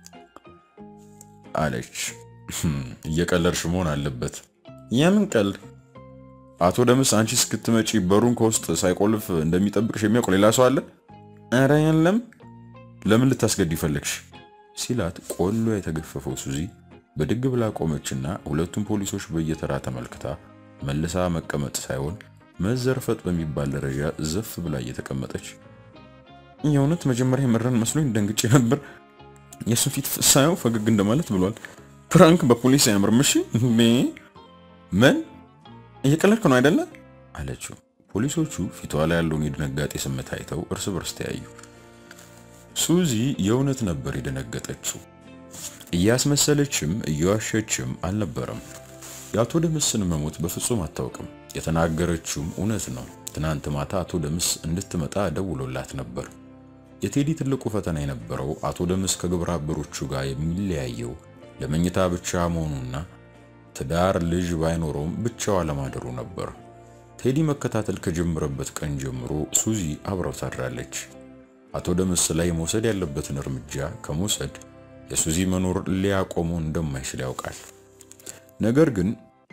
Speaker 1: አለች። እየቀለድሽ መሆን አለበት። የምን ቀልድ? አቶ ደምስ አንቺ እስክትመጪ በሩን ከውስጥ ሳይቆልፍ እንደሚጠብቅሽ የሚያውቅ ሌላ ሰው አለ? ኧረ የለም። ለምን ልታስገድ ይፈለግሽ? ሲላት ቆሎ የተገፈፈው ሱዚ በድግ ብላ ቆመችና ሁለቱም ፖሊሶች በየተራ ተመልክታ መልሳ መቀመጥ ሳይሆን መዘርፈጥ በሚባል ደረጃ ዘፍ ብላ እየተቀመጠች የእውነት መጀመሪያ የመረን መስሎኝ ደንግጬ ነበር። የእሱ ፊት ሳየው ፈገግ እንደማለት ብሏል። ፕራንክ በፖሊስ አያምርም። እሺ ምን እየቀለድክ ነው አይደለ? አለችው። ፖሊሶቹ ፊቷ ላይ ያለውን የድንጋጤ ስሜት አይተው እርስ በርስ ተያዩ። ሱዚ የእውነት ነበር የደነገጠችው። እያስመሰለችም እየዋሸችም አልነበረም። የአቶ ደምስን መሞት በፍጹም አታውቅም። የተናገረችውም እውነት ነው። ትናንት ማታ አቶ ደምስ እንድትመጣ ደውሎላት ነበር። የቴዲ ትልቁ ፈተና የነበረው አቶ ደምስ ከግብረ አበሮቹ ጋር የሚለያየው ለመኝታ ብቻ መሆኑና ትዳር ልጅ ባይኖረውም ብቻው አለማደሩ ነበር። ቴዲ መከታተል ከጀመረበት ቀን ጀምሮ ሱዚ አብረው ታድራለች። አቶ ደምስ ላይ መውሰድ ያለበትን እርምጃ ከመውሰድ የሱዚ መኖር ሊያቆመው እንደማይችል ያውቃል። ነገር ግን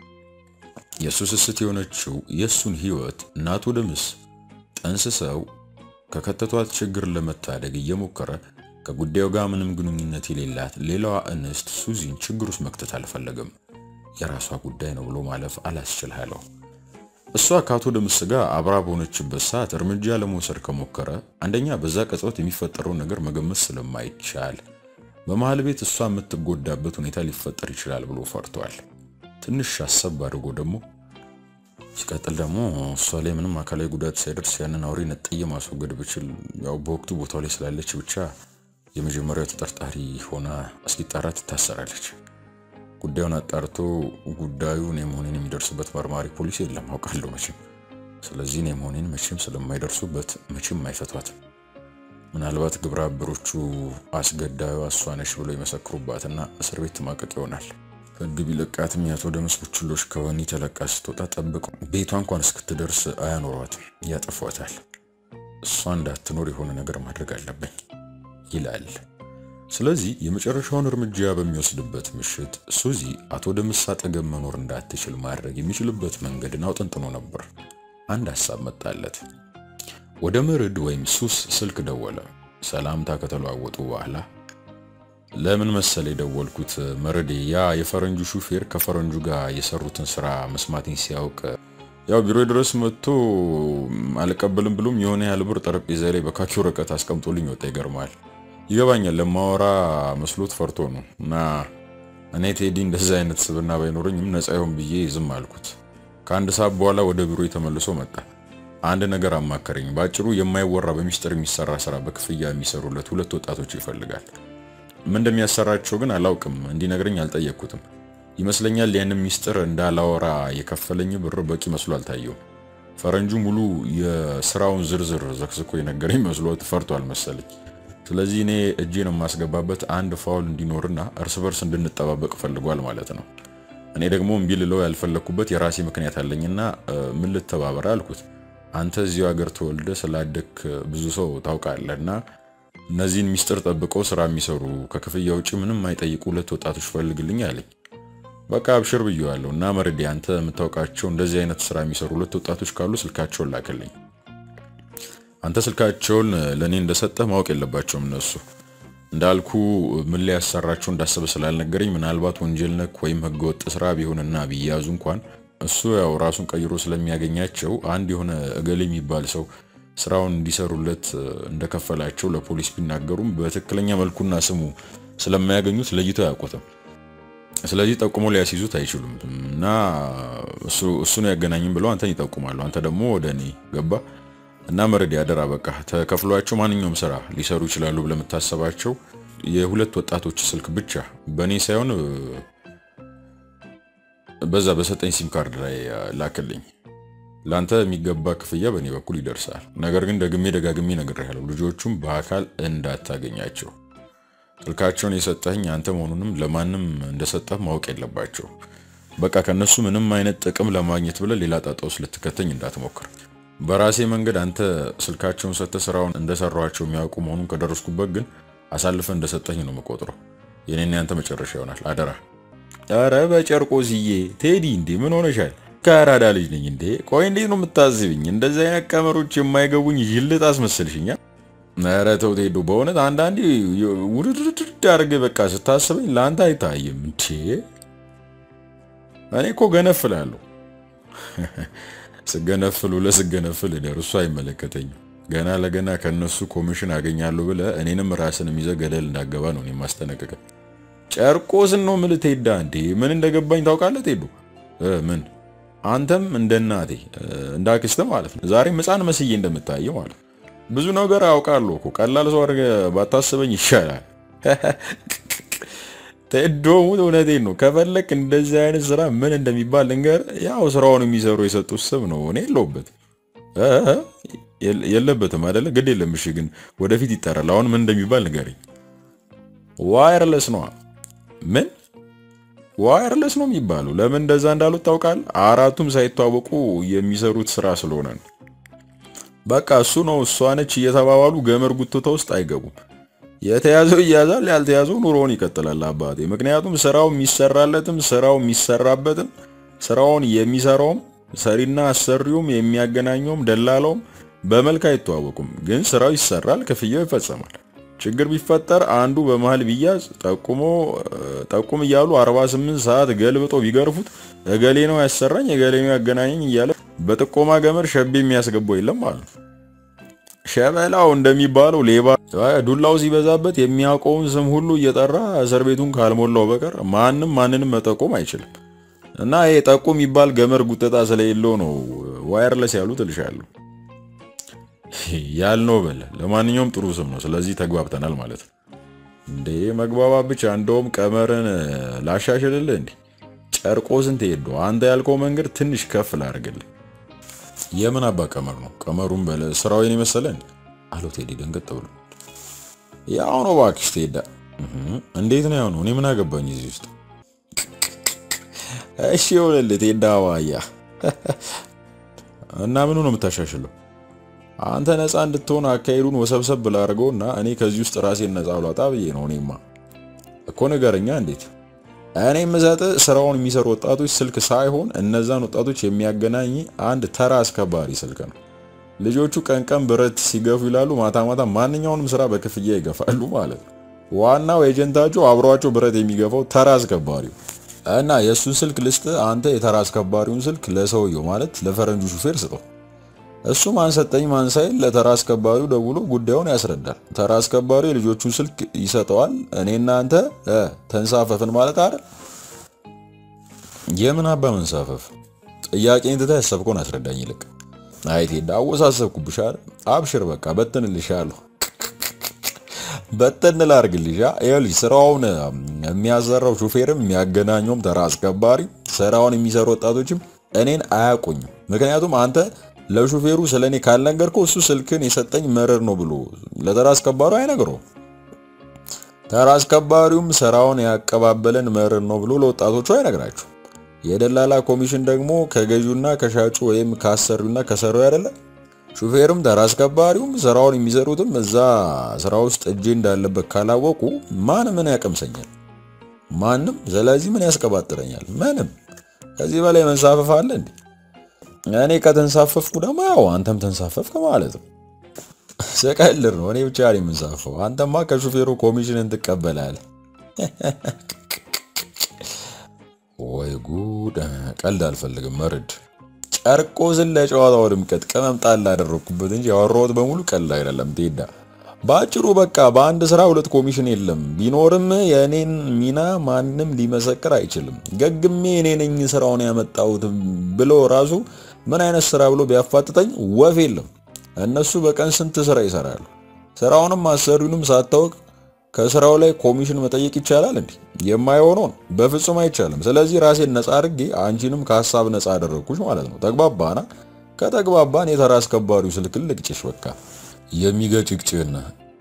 Speaker 1: የእሱ ስስት የሆነችው የእሱን ሕይወት እና አቶ ደምስ ጠንስሰው ከከተቷት ችግር ለመታደግ እየሞከረ ከጉዳዩ ጋር ምንም ግንኙነት የሌላት ሌላዋ እንስት ሱዚን ችግር ውስጥ መክተት አልፈለገም። የራሷ ጉዳይ ነው ብሎ ማለፍ አላስችል አለው። እሷ ከአቶ ደምስ ጋር አብራ በሆነችበት ሰዓት እርምጃ ለመውሰድ ከሞከረ አንደኛ በዛ ቅጽበት የሚፈጠረውን ነገር መገመት ስለማይቻል፣ በመሃል ቤት እሷ የምትጎዳበት ሁኔታ ሊፈጠር ይችላል ብሎ ፈርቷል። ትንሽ አሰብ አድርጎ ደግሞ ሲቀጥል ደግሞ እሷ ላይ ምንም አካላዊ ጉዳት ሳይደርስ ያንን አውሬ ነጥዬ ማስወገድ ብችል ያው በወቅቱ ቦታው ላይ ስላለች ብቻ የመጀመሪያው ተጠርጣሪ ሆና እስኪጣራ ትታሰራለች። ጉዳዩን አጣርቶ ጉዳዩ እኔ መሆኔን የሚደርስበት መርማሪ ፖሊስ የለም አውቃለሁ መቼም። ስለዚህ እኔ መሆኔን መቼም ስለማይደርሱበት መቼም አይፈቷትም። ምናልባት ግብረ አበሮቹ አስገዳዩ እሷ ነች ብሎ የመሰክሩባትና እስር ቤት ማቀቅ ይሆናል። ሕግ ቢለቃትም የአቶ ደምስ ቡችሎች ከወህኒ ተለቃ ስትወጣ ጠብቀው ቤቷ እንኳን እስክትደርስ አያኖሯትም፣ ያጠፏታል። እሷ እንዳትኖር የሆነ ነገር ማድረግ አለብኝ ይላል። ስለዚህ የመጨረሻውን እርምጃ በሚወስድበት ምሽት ሱዚ አቶ ደምስ አጠገብ መኖር እንዳትችል ማድረግ የሚችልበት መንገድን አውጠንጥኖ ነበር። አንድ ሀሳብ መጣለት። ወደ መርድ ወይም ሱስ ስልክ ደወለ። ሰላምታ ከተለዋወጡ በኋላ ለምን መሰለ የደወልኩት መርዴ፣ ያ የፈረንጁ ሹፌር ከፈረንጁ ጋር የሰሩትን ስራ መስማቴን ሲያውቅ ያው ቢሮ ድረስ መጥቶ አልቀበልም ብሎም የሆነ ያህል ብር ጠረጴዛ ላይ በካኪ ወረቀት አስቀምጦልኝ ወጣ። ይገርማል። ይገባኛል። ለማወራ መስሎት ፈርቶ ነው። እና እኔ ቴዲ እንደዚህ አይነት ስብና ባይኖረኝም ነፃ ይሆን ብዬ ዝም አልኩት። ከአንድ ሰዓት በኋላ ወደ ቢሮ ተመልሶ መጣ። አንድ ነገር አማከረኝ። በአጭሩ የማይወራ በሚስጥር የሚሰራ ስራ በክፍያ የሚሰሩለት ሁለት ወጣቶች ይፈልጋል። ምን እንደሚያሰራቸው ግን አላውቅም። እንዲነግረኝ አልጠየቅኩትም። ይመስለኛል ያንን ሚስጥር እንዳላወራ የከፈለኝ ብር በቂ መስሎ አልታየውም። ፈረንጁ ሙሉ የስራውን ዝርዝር ዘክዝኮ የነገረኝ መስሎት ፈርቷል መሰለኝ። ስለዚህ እኔ እጄን የማስገባበት አንድ ፋውል እንዲኖርና እርስ በርስ እንድንጠባበቅ ፈልጓል ማለት ነው። እኔ ደግሞ እምቢ ልለው ያልፈለግኩበት የራሴ ምክንያት አለኝና ምን ልተባበረ አልኩት። አንተ እዚሁ ሀገር ተወልደ ስላደክ ብዙ ሰው ታውቃለህ እና እነዚህን ሚስጥር ጠብቀው ስራ የሚሰሩ ከክፍያ ውጭ ምንም አይጠይቁ ሁለት ወጣቶች ፈልግልኝ አለኝ። በቃ አብሽር ብየዋለሁ እና መርዴ፣ አንተ የምታውቃቸው እንደዚህ አይነት ስራ የሚሰሩ ሁለት ወጣቶች ካሉ ስልካቸውን ላክልኝ። አንተ ስልካቸውን ለእኔ እንደሰጠህ ማወቅ የለባቸውም እነሱ እንዳልኩ ምን ላይ ያሰራቸው እንዳሰበ ስላልነገረኝ ምናልባት ወንጀል ነክ ወይም ህገወጥ ስራ ቢሆንና ቢያዙ እንኳን እሱ ያው ራሱን ቀይሮ ስለሚያገኛቸው አንድ የሆነ እገሌ የሚባል ሰው ስራውን እንዲሰሩለት እንደከፈላቸው ለፖሊስ ቢናገሩም በትክክለኛ መልኩና ስሙ ስለማያገኙት ለይተው አያውቁትም። ስለዚህ ጠቁሞ ሊያስይዙት አይችሉም እና እሱ ነው ያገናኝም ብለው አንተን ይጠቁማሉ። አንተ ደግሞ ወደ እኔ ገባ እና መረድ ያደራ በቃ ተከፍሏቸው ማንኛውም ስራ ሊሰሩ ይችላሉ ብለህ የምታሰባቸው የሁለት ወጣቶች ስልክ ብቻ በእኔ ሳይሆን በዛ በሰጠኝ ሲም ካርድ ላይ ላክልኝ። ለአንተ የሚገባ ክፍያ በእኔ በኩል ይደርሳል። ነገር ግን ደግሜ ደጋግሜ እነግርሃለሁ፣ ልጆቹም በአካል እንዳታገኛቸው። ስልካቸውን የሰጠኝ አንተ መሆኑንም ለማንም እንደሰጠህ ማወቅ የለባቸው። በቃ ከነሱ ምንም አይነት ጥቅም ለማግኘት ብለህ ሌላ ጣጣ ውስጥ ልትከተኝ እንዳትሞክር። በራሴ መንገድ አንተ ስልካቸውን ሰጥተህ ስራውን እንደሰራኋቸው የሚያውቁ መሆኑን ከደረስኩበት ግን አሳልፈ እንደሰጠኝ ነው የምቆጥረው። የኔና ያንተ መጨረሻ ይሆናል። አደራ። ኧረ በጨርቆስዬ ቴዲ፣ እንዴ ምን ሆነሻል? ከአራዳ ልጅ ነኝ እንዴ? ቆይ እንዴት ነው የምታዝብኝ? እንደዚህ አይነት ቀመሮች የማይገቡኝ ይልጥ አስመስልሽኛ። ኧረ ተው ቴዶ፣ በእውነት አንዳንዴ ውድድርድር አድርገህ በቃ ስታስበኝ ለአንተ አይታይም እንዴ? እኔ እኮ ገነፍላለሁ። ስገነፍል ውለህ ስገነፍል እደር፣ እሱ አይመለከተኝም። ገና ለገና ከነሱ ኮሚሽን አገኛለሁ ብለህ እኔንም ራስን ይዘህ ገደል እንዳገባ ነው የማስጠነቅቀህ። ጨርቆስን ነው የምልህ ቴዳ። እንዴ ምን እንደገባኝ ታውቃለህ ቴዶ? ምን አንተም እንደ እናቴ እንደ አክስትህ ማለት ነው ዛሬም ሕፃን መስዬ እንደምታየው ማለት ነው። ብዙ ነገር አውቃለሁ እኮ ቀላል ሰው አድርገህ ባታስበኝ ይሻላል። ቴዶሙ እውነቴን ነው። ከፈለክ እንደዚህ አይነት ስራ ምን እንደሚባል ልንገርህ። ያው ስራውን የሚሰሩ የሰጡት ስም ነው። እኔ የለሁበትም የለበትም አይደለ? ግድ የለም እሺ። ግን ወደፊት ይጠራል። አሁን ምን እንደሚባል ንገረኝ። ዋየርለስ ነዋ። ምን ዋየርለስ ነው የሚባለው? ለምን እንደዛ እንዳሉት ታውቃለህ? አራቱም ሳይተዋወቁ የሚሰሩት ስራ ስለሆነ ነው። በቃ እሱ ነው እሷ ነች እየተባባሉ ገመድ ጉትቶ ውስጥ አይገቡም። የተያዘው ይያዛል፣ ያልተያዘው ኑሮውን ይቀጥላል አባቴ። ምክንያቱም ስራው የሚሰራለትም ስራው የሚሰራበትም ስራውን የሚሰራውም ሰሪና አሰሪውም የሚያገናኘውም ደላላውም በመልክ አይተዋወቁም። ግን ስራው ይሰራል፣ ክፍያው ይፈጸማል። ችግር ቢፈጠር አንዱ በመሃል ቢያዝ ጠቁሞ ጠቁም እያሉ 48 ሰዓት ገልብጦ ቢገርፉት እገሌ ነው ያሰራኝ እገሌ ነው ያገናኘኝ እያለ በጥቆማ ገመድ ሸቤ የሚያስገባው የለም ማለት ነው። ሸበላው እንደሚባለው ሌባ ዱላው ሲበዛበት የሚያውቀውን ስም ሁሉ እየጠራ እስር ቤቱን ካልሞላው በቀር ማንም ማንንም መጠቆም አይችልም። እና ይሄ ጠቁ የሚባል ገመድ ጉጠጣ ስለሌለው ነው ዋየርለስ ያሉት እልሻለሁ። ያልነው በለ። ለማንኛውም ጥሩ ስም ነው። ስለዚህ ተግባብተናል ማለት ነው። እንዴ መግባባት ብቻ እንደውም ቀመርን ላሻሽልልህ። እንዴ ጨርቆስን ትሄዱ አንተ ያልከው መንገድ ትንሽ ከፍ ላድርግልህ። የምን አባ ቀመር ነው? ቀመሩን በለ ስራውን የመሰለን አለው ቴዲ ደንገጥ ብሎ። ያው ነው እባክሽ ቴዳ። እንዴት ነው ያው ነው? እኔ ምን አገባኝ እዚህ ውስጥ። እሺ ይኸውልህ ቴዳ ዋያ እና ምኑ ነው የምታሻሽለው? አንተ ነፃ እንድትሆን አካሄዱን ወሰብሰብ ብላ አድርገውና እኔ ከዚህ ውስጥ ራሴን ነፃ አውላጣ ብዬ ነው። እኔማ እኮ ንገረኛ እንዴት እኔ የምሰጥህ ስራውን የሚሰሩ ወጣቶች ስልክ ሳይሆን እነዛን ወጣቶች የሚያገናኝ አንድ ተራ አስከባሪ ስልክ ነው። ልጆቹ ቀን ቀን ብረት ሲገፉ ይላሉ፣ ማታ ማታ ማንኛውንም ስራ በክፍያ ይገፋሉ ማለት ነው። ዋናው ኤጀንታቸው አብሯቸው ብረት የሚገፋው ተራ አስከባሪው እና የእሱን ስልክ ልስጥ፣ አንተ የተራ አስከባሪውን ስልክ ለሰውየው ማለት ለፈረንጁ ሹፌር ስጠው። እሱ ማን ሰጠኝ ማን ሳይል ለተራ አስከባሪው ደውሎ ጉዳዩን ያስረዳል። ተራ አስከባሪው የልጆቹን ስልክ ይሰጠዋል። እኔና አንተ ተንሳፈፍን ማለት አይደል? የምን አባ መንሳፈፍ? ጥያቄን ትተህ ያሰብከውን አስረዳኝ ይልቅ። አይ ቴዳ አወሳሰብኩብሽ አይደል? አብሽር በቃ በትንልሻለሁ። በትን ላርግልሻ። ይኸውልሽ ስራውን የሚያሰራው ሹፌርም የሚያገናኘውም ተራ አስከባሪ፣ ስራውን የሚሰሩ ወጣቶችም እኔን አያውቁኝም። ምክንያቱም አንተ ለሹፌሩ ስለ እኔ ካልነገርከው እሱ ስልክን የሰጠኝ መረር ነው ብሎ ለተራ አስከባሪው አይነግረው። ተራ አስከባሪውም ስራውን ያቀባበለን መረር ነው ብሎ ለወጣቶቹ አይነግራችሁ። የደላላ ኮሚሽን ደግሞ ከገዢውና ከሻጩ ወይም ከአሰሪውና ከሰሪው አይደለ። ሹፌርም ተራ አስከባሪውም ስራውን የሚሰሩትም እዛ ስራ ውስጥ እጄ እንዳለበት ካላወቁ ማን ምን ያቀምሰኛል? ማንም። ስለዚህ ምን ያስቀባጥረኛል? ምንም። ከዚህ በላይ መንሳፈፍ አለ እንዴ? እኔ ከተንሳፈፍኩ ደግሞ ያው አንተም ተንሳፈፍክ ማለት ነው። ስቀልድ ነው። እኔ ብቻ ነኝ የምንሳፈው። አንተማ ከሹፌሩ ኮሚሽንን ትቀበላለህ። ወይ ጉድ! ቀልድ አልፈልግም። መርድ ጨርቆስን ለጨዋታው ድምቀት ቅመም ጣል አደረግኩበት እንጂ ያወራሁት በሙሉ ቀልድ አይደለም። ቴዳ በአጭሩ በቃ በአንድ ስራ ሁለት ኮሚሽን የለም። ቢኖርም የእኔን ሚና ማንም ሊመሰክር አይችልም። ገግሜ እኔ ነኝ ስራውን ያመጣሁት ብሎ ራሱ ምን አይነት ስራ ብሎ ቢያፋጥጠኝ ወፍ የለም። እነሱ በቀን ስንት ስራ ይሰራሉ። ስራውንም አሰሪውንም ሳታውቅ ከስራው ላይ ኮሚሽን መጠየቅ ይቻላል እንዴ? የማይሆነውን በፍጹም አይቻልም። ስለዚህ ራሴን ነፃ አድርጌ አንቺንም ከሀሳብ ነፃ አደረግኩሽ ማለት ነው። ተግባባና? ከተግባባን የተራ አስከባሪው ስልክ ልቅጭሽ በቃ የሚገጭቅጭና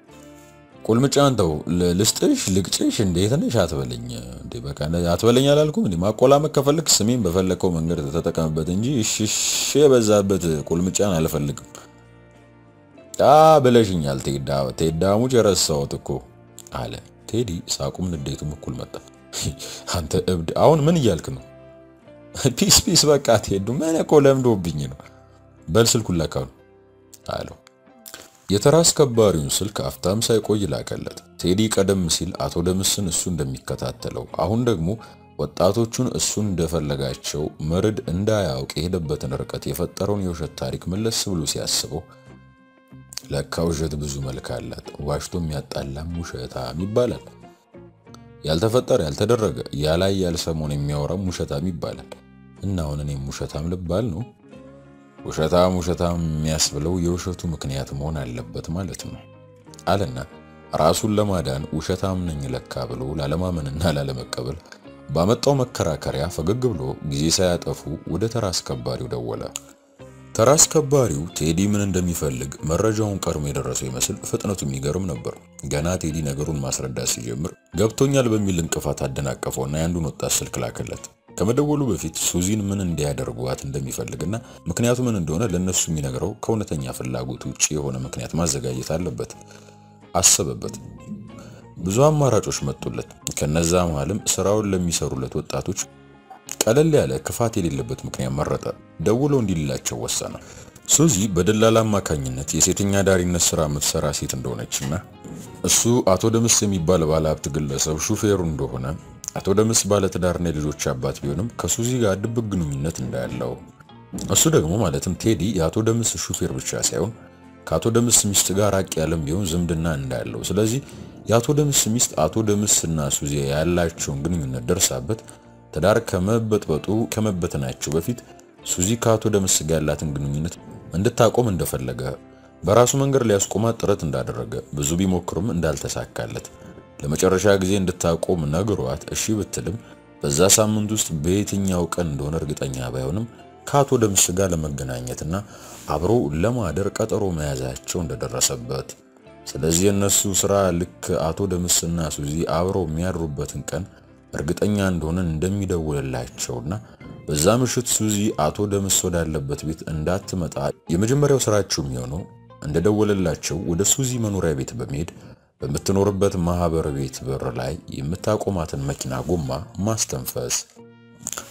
Speaker 1: ቁልምጫን ተው። ልስጥሽ ልቅጭሽ እንዴት ነሽ አትበለኝ እንዴ በቃ አትበለኝ አላልኩም እንዴ? ማቆላመጥ ከፈልክ ስሜን በፈለከው መንገድ ተጠቀምበት እንጂ እሽሽ የበዛበት ቁልምጫን አልፈልግም። አ ብለሽኛል ቴዳ ቴዳሙጭ የረሳሁት እኮ አለ ቴዲ። ሳቁም ንዴቱም እኩል መጣ። አንተ እብድ አሁን ምን እያልክ ነው? ፒስ ፒስ በቃ ቴዱ ምን እኮ ለምዶብኝ ነው። በል ስልኩን ላካው አለው። የተራ አስከባሪውን ስልክ አፍታም ሳይቆይ ላከለት። ቴዲ ቀደም ሲል አቶ ደምስን እሱ እንደሚከታተለው አሁን ደግሞ ወጣቶቹን እሱ እንደፈለጋቸው መርድ እንዳያውቅ የሄደበትን ርቀት የፈጠረውን የውሸት ታሪክ መለስ ብሎ ሲያስበው ለካ ውሸት ብዙ መልክ አላት። ዋሽቶ የሚያጣላም ውሸታም ይባላል። ያልተፈጠረ ያልተደረገ ያላይ ያልሰሞን የሚያወራም ውሸታም ይባላል። እና አሁን እኔም ውሸታም ልባል ነው? ውሸታም ውሸታም የሚያስብለው የውሸቱ ምክንያት መሆን አለበት ማለት ነው አለና ራሱን ለማዳን ውሸታም ነኝ ለካ ብሎ ላለማመንና ላለመቀበል ባመጣው መከራከሪያ ፈገግ ብሎ ጊዜ ሳያጠፉ ወደ ተራ አስከባሪው ደወለ። ተራ አስከባሪው ቴዲ ምን እንደሚፈልግ መረጃውን ቀድሞ የደረሰው ይመስል ፍጥነቱ የሚገርም ነበር። ገና ቴዲ ነገሩን ማስረዳት ሲጀምር ገብቶኛል በሚል እንቅፋት አደናቀፈውና የአንዱን ወጣት ስልክ ላከለት። ከመደወሉ በፊት ሱዚን ምን እንዲያደርጓት እንደሚፈልግና ምክንያቱ ምን እንደሆነ ለነሱ የሚነግረው ከእውነተኛ ፍላጎት ውጭ የሆነ ምክንያት ማዘጋጀት አለበት። አሰበበት። ብዙ አማራጮች መጡለት። ከነዛ መሃልም ስራውን ለሚሰሩለት ወጣቶች ቀለል ያለ ክፋት የሌለበት ምክንያት መረጠ። ደውሎ እንዲልላቸው ወሰነ። ሱዚ በደላላ አማካኝነት የሴተኛ ዳሪነት ስራ የምትሰራ ሴት እንደሆነችና እሱ አቶ ደምስ የሚባል ባለሀብት ግለሰብ ሹፌሩ እንደሆነ አቶ ደምስ ባለትዳርና የልጆች አባት ቢሆንም ከሱዚ ጋር ድብቅ ግንኙነት እንዳለው እሱ ደግሞ ማለትም ቴዲ የአቶ ደምስ ሹፌር ብቻ ሳይሆን ከአቶ ደምስ ሚስት ጋር ራቅ ያለም ቢሆን ዝምድና እንዳለው ስለዚህ የአቶ ደምስ ሚስት አቶ ደምስ እና ሱዚ ያላቸውን ግንኙነት ደርሳበት ትዳር ከመበጥበጡ ከመበተናቸው በፊት ሱዚ ከአቶ ደምስ ጋር ያላትን ግንኙነት እንድታቆም እንደፈለገ በራሱ መንገድ ሊያስቆማት ጥረት እንዳደረገ ብዙ ቢሞክርም እንዳልተሳካለት ለመጨረሻ ጊዜ እንድታቆም ነግሯት እሺ ብትልም በዛ ሳምንት ውስጥ በየትኛው ቀን እንደሆነ እርግጠኛ ባይሆንም ከአቶ ደምስ ጋር ለመገናኘትና አብሮ ለማደር ቀጠሮ መያዛቸው እንደደረሰበት ስለዚህ የእነሱ ስራ ልክ አቶ ደምስና ሱዚ አብረው የሚያድሩበትን ቀን እርግጠኛ እንደሆነ እንደሚደውልላቸውና በዛ ምሽት ሱዚ አቶ ደምስ ወዳለበት ቤት እንዳትመጣ የመጀመሪያው ስራቸው የሚሆነው እንደደወለላቸው ወደ ሱዚ መኖሪያ ቤት በመሄድ በምትኖርበት ማህበር ቤት በር ላይ የምታቆማትን መኪና ጎማ ማስተንፈስ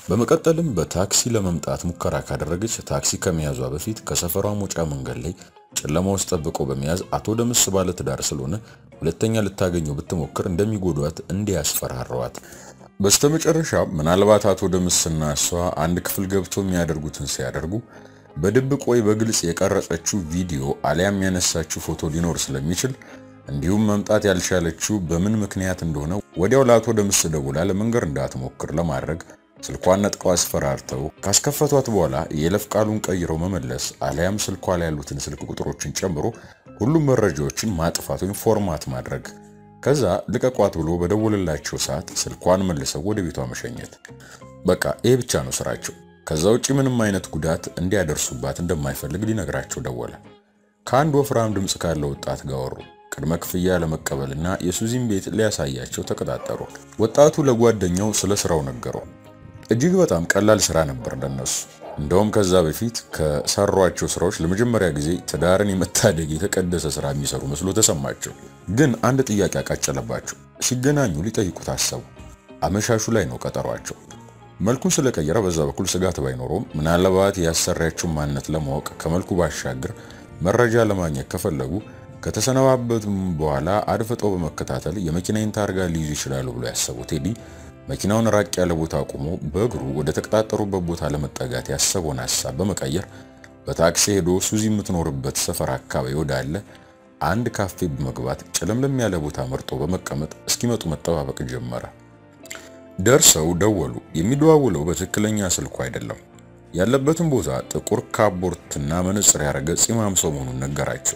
Speaker 1: በመቀጠልም በታክሲ ለመምጣት ሙከራ ካደረገች ታክሲ ከመያዟ በፊት ከሰፈሯ መውጫ መንገድ ላይ ጨለማ ውስጥ ጠብቆ በመያዝ አቶ ደምስ ባለ ትዳር ስለሆነ ሁለተኛ ልታገኘው ብትሞክር እንደሚጎዷት እንዲያስፈራረዋት በስተመጨረሻ ምናልባት አቶ ደምስና እሷ አንድ ክፍል ገብቶ የሚያደርጉትን ሲያደርጉ በድብቅ ወይ በግልጽ የቀረጸችው ቪዲዮ አሊያም ያነሳችው ፎቶ ሊኖር ስለሚችል እንዲሁም መምጣት ያልቻለችው በምን ምክንያት እንደሆነ ወዲያው ለአቶ ደምስ ደውላ ለመንገር እንዳትሞክር ለማድረግ ስልኳን ነጥቀው አስፈራርተው ካስከፈቷት በኋላ የይለፍ ቃሉን ቀይረው መመለስ አሊያም ስልኳ ላይ ያሉትን ስልክ ቁጥሮችን ጨምሮ ሁሉም መረጃዎችን ማጥፋት ወይም ፎርማት ማድረግ ከዛ ልቀቋት ብሎ በደወለላቸው ሰዓት ስልኳን መልሰው ወደ ቤቷ መሸኘት። በቃ ይሄ ብቻ ነው ስራቸው። ከዛ ውጪ ምንም አይነት ጉዳት እንዲያደርሱባት እንደማይፈልግ ሊነግራቸው ደወለ። ከአንድ ወፍራም ድምፅ ካለው ወጣት ጋር ወሩ። ቅድመ ክፍያ ለመቀበልና የሱዚን ቤት ሊያሳያቸው ተቀጣጠሩ። ወጣቱ ለጓደኛው ስለ ስራው ነገረው። እጅግ በጣም ቀላል ስራ ነበር ለነሱ። እንደውም ከዛ በፊት ከሰሯቸው ስራዎች ለመጀመሪያ ጊዜ ትዳርን የመታደግ የተቀደሰ ስራ የሚሰሩ መስሎ ተሰማቸው። ግን አንድ ጥያቄ አቃጨለባቸው። ሲገናኙ ሊጠይቁት አሰቡ። አመሻሹ ላይ ነው ቀጠሯቸው። መልኩን ስለቀየረ በዛ በኩል ስጋት ባይኖረውም ምናልባት ያሰሪያቸውን ማንነት ለማወቅ ከመልኩ ባሻገር መረጃ ለማግኘት ከፈለጉ ከተሰነባበቱም በኋላ አድፍጠው በመከታተል የመኪናዬን ታርጋ ሊይዙ ይችላሉ ብሎ ያሰቡት ቴዲ መኪናውን ራቅ ያለ ቦታ አቁሞ በእግሩ ወደ ተቀጣጠሩበት ቦታ ለመጠጋት ያሰበውን ሀሳብ በመቀየር በታክሲ ሄዶ ሱዚ የምትኖርበት ሰፈር አካባቢ ወዳለ አንድ ካፌ በመግባት ጨለምለም ያለ ቦታ መርጦ በመቀመጥ እስኪመጡ መጠባበቅ ጀመረ። ደርሰው ደወሉ። የሚደዋውለው በትክክለኛ ስልኩ አይደለም። ያለበትን ቦታ ጥቁር ካቦርትና መነጽር ያደረገ ፂማም ሰው መሆኑን ነገራቸው።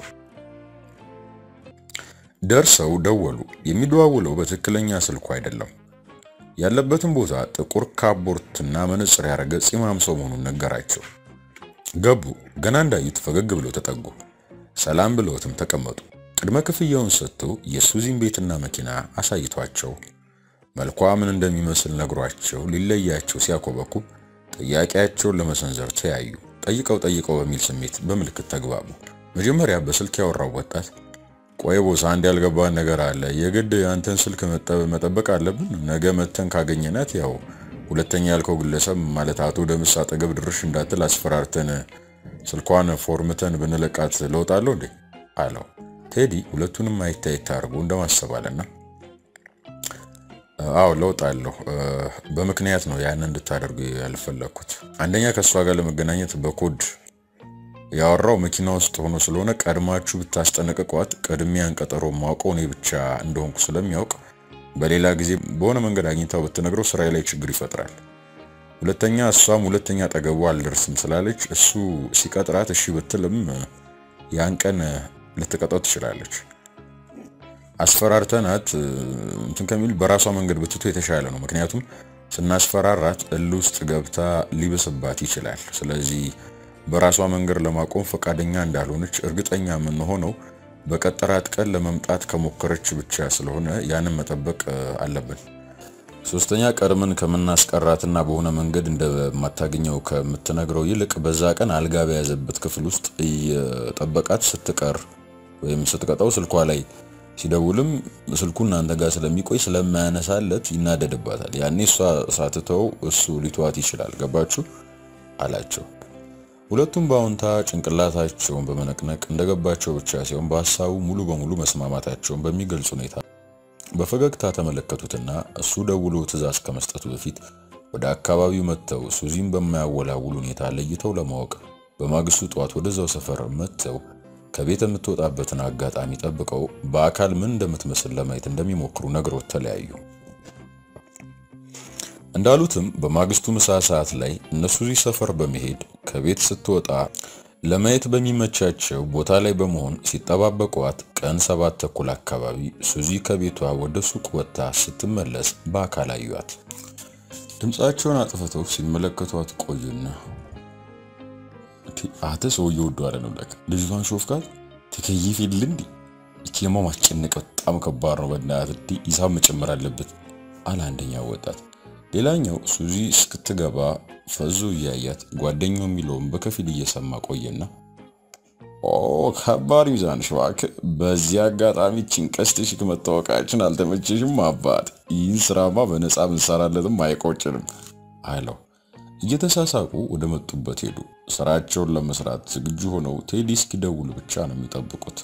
Speaker 1: ደርሰው ደወሉ። የሚደዋውለው በትክክለኛ ስልኩ አይደለም። ያለበትን ቦታ ጥቁር ካቦርትና መነጽር ያደረገ ፂማም ሰው መሆኑን ነገራቸው። ገቡ። ገና እንዳዩት ፈገግ ብለው ተጠጉ። ሰላም ብለውትም ተቀመጡ። ቅድመ ክፍያውን ሰጥተው የሱዚን ቤትና መኪና አሳይቷቸው መልኳ ምን እንደሚመስል ነግሯቸው ሊለያቸው ሲያኮበኩብ ጥያቄያቸውን ለመሰንዘር ተያዩ። ጠይቀው ጠይቀው በሚል ስሜት በምልክት ተግባቡ። መጀመሪያ በስልክ ያወራው ወጣት ቆይ ቦስ፣ አንድ ያልገባን ነገር አለ። የግድ አንተን ስልክ መጠበቅ አለብን? ነገ መተን ካገኘናት ያው ሁለተኛ ያልከው ግለሰብ ማለት አቶ ደምስ አጠገብ ድርሽ እንዳትል አስፈራርተን ስልኳን ፎርምተን ብንለቃት ለውጣለሁ እንዴ አለው። ቴዲ ሁለቱንም አይታየት አድርጎ እንደማሰባለና አዎ ለውጣለሁ፣ በምክንያት ነው ያን እንድታደርጉ ያልፈለግኩት። አንደኛ ከእሷ ጋር ለመገናኘት በኮድ ያወራው መኪና ውስጥ ሆኖ ስለሆነ ቀድማችሁ ብታስጠነቅቋት ቅድሚያን ቀጠሮ ማውቀው እኔ ብቻ እንደሆንኩ ስለሚያውቅ በሌላ ጊዜ በሆነ መንገድ አግኝታው ብትነግረው ስራዬ ላይ ችግር ይፈጥራል። ሁለተኛ እሷም ሁለተኛ አጠገቡ አልደርስም ስላለች እሱ ሲቀጥራት እሺ ብትልም ያን ቀን ልትቀጣው ትችላለች። አስፈራርተናት እንትን ከሚል በራሷ መንገድ ብትቶ የተሻለ ነው። ምክንያቱም ስናስፈራራት እል ውስጥ ገብታ ሊብስባት ይችላል። ስለዚህ በራሷ መንገድ ለማቆም ፈቃደኛ እንዳልሆነች እርግጠኛ የምንሆነው በቀጠራት ቀን ለመምጣት ከሞከረች ብቻ ስለሆነ ያንን መጠበቅ አለብን። ሶስተኛ ቀድመን ከምናስቀራትና በሆነ መንገድ እንደማታገኘው ከምትነግረው ይልቅ በዛ ቀን አልጋ በያዘበት ክፍል ውስጥ እየጠበቃት ስትቀር ወይም ስትቀጣው ስልኳ ላይ ሲደውልም ስልኩ እናንተ ጋር ስለሚቆይ ስለማያነሳለት ይናደድባታል። ያኔ እሷ ሳትተው እሱ ሊተዋት ይችላል። ገባችሁ አላቸው። ሁለቱም በአዎንታ ጭንቅላታቸውን በመነቅነቅ እንደገባቸው ብቻ ሲሆን በሀሳቡ ሙሉ በሙሉ መስማማታቸውን በሚገልጽ ሁኔታ በፈገግታ ተመለከቱትና እሱ ደውሎ ትዕዛዝ ከመስጠቱ በፊት ወደ አካባቢው መጥተው ሱዚን በማያወላውል ሁኔታ ለይተው ለማወቅ በማግስቱ ጠዋት ወደዛው ሰፈር መጥተው ከቤት የምትወጣበትን አጋጣሚ ጠብቀው በአካል ምን እንደምትመስል ለማየት እንደሚሞክሩ ነግሮት ተለያዩ። እንዳሉትም በማግስቱ ምሳ ሰዓት ላይ እነሱ እዚህ ሰፈር በመሄድ ከቤት ስትወጣ ለማየት በሚመቻቸው ቦታ ላይ በመሆን ሲጠባበቋት ቀን ሰባት ተኩል አካባቢ ሱዚ ከቤቷ ወደ ሱቅ ወጥታ ስትመለስ በአካል አዩት። ድምፃቸውን አጥፍተው ሲመለከቷት ቆዩና አተ ሰውዬ ወዶ አለ ነው ለካ ልጅቷን ሾፍካት ትከይፍ የለ እንዲ እቺማ ማስጨነቅ በጣም ከባድ ነው። በእናትህ እንዲ ሂሳብ መጨመር አለበት አለ አንደኛው ወጣት። ሌላኛው ሱዚ እስክትገባ ፈዞ እያያት ጓደኛው የሚለውን በከፊል እየሰማ ቆየና ኦ ከባድ ሚዛን ሽዋክ፣ በዚህ አጋጣሚ ጭንቀስትሽ መታወቃችን አልተመቸሽም አባት። ይህን ስራማ በነፃ ብንሰራለትም አይቆጭንም አለው። እየተሳሳቁ ወደ መጡበት ሄዱ። ስራቸውን ለመስራት ዝግጁ ሆነው ቴዲ እስኪደውል ብቻ ነው የሚጠብቁት።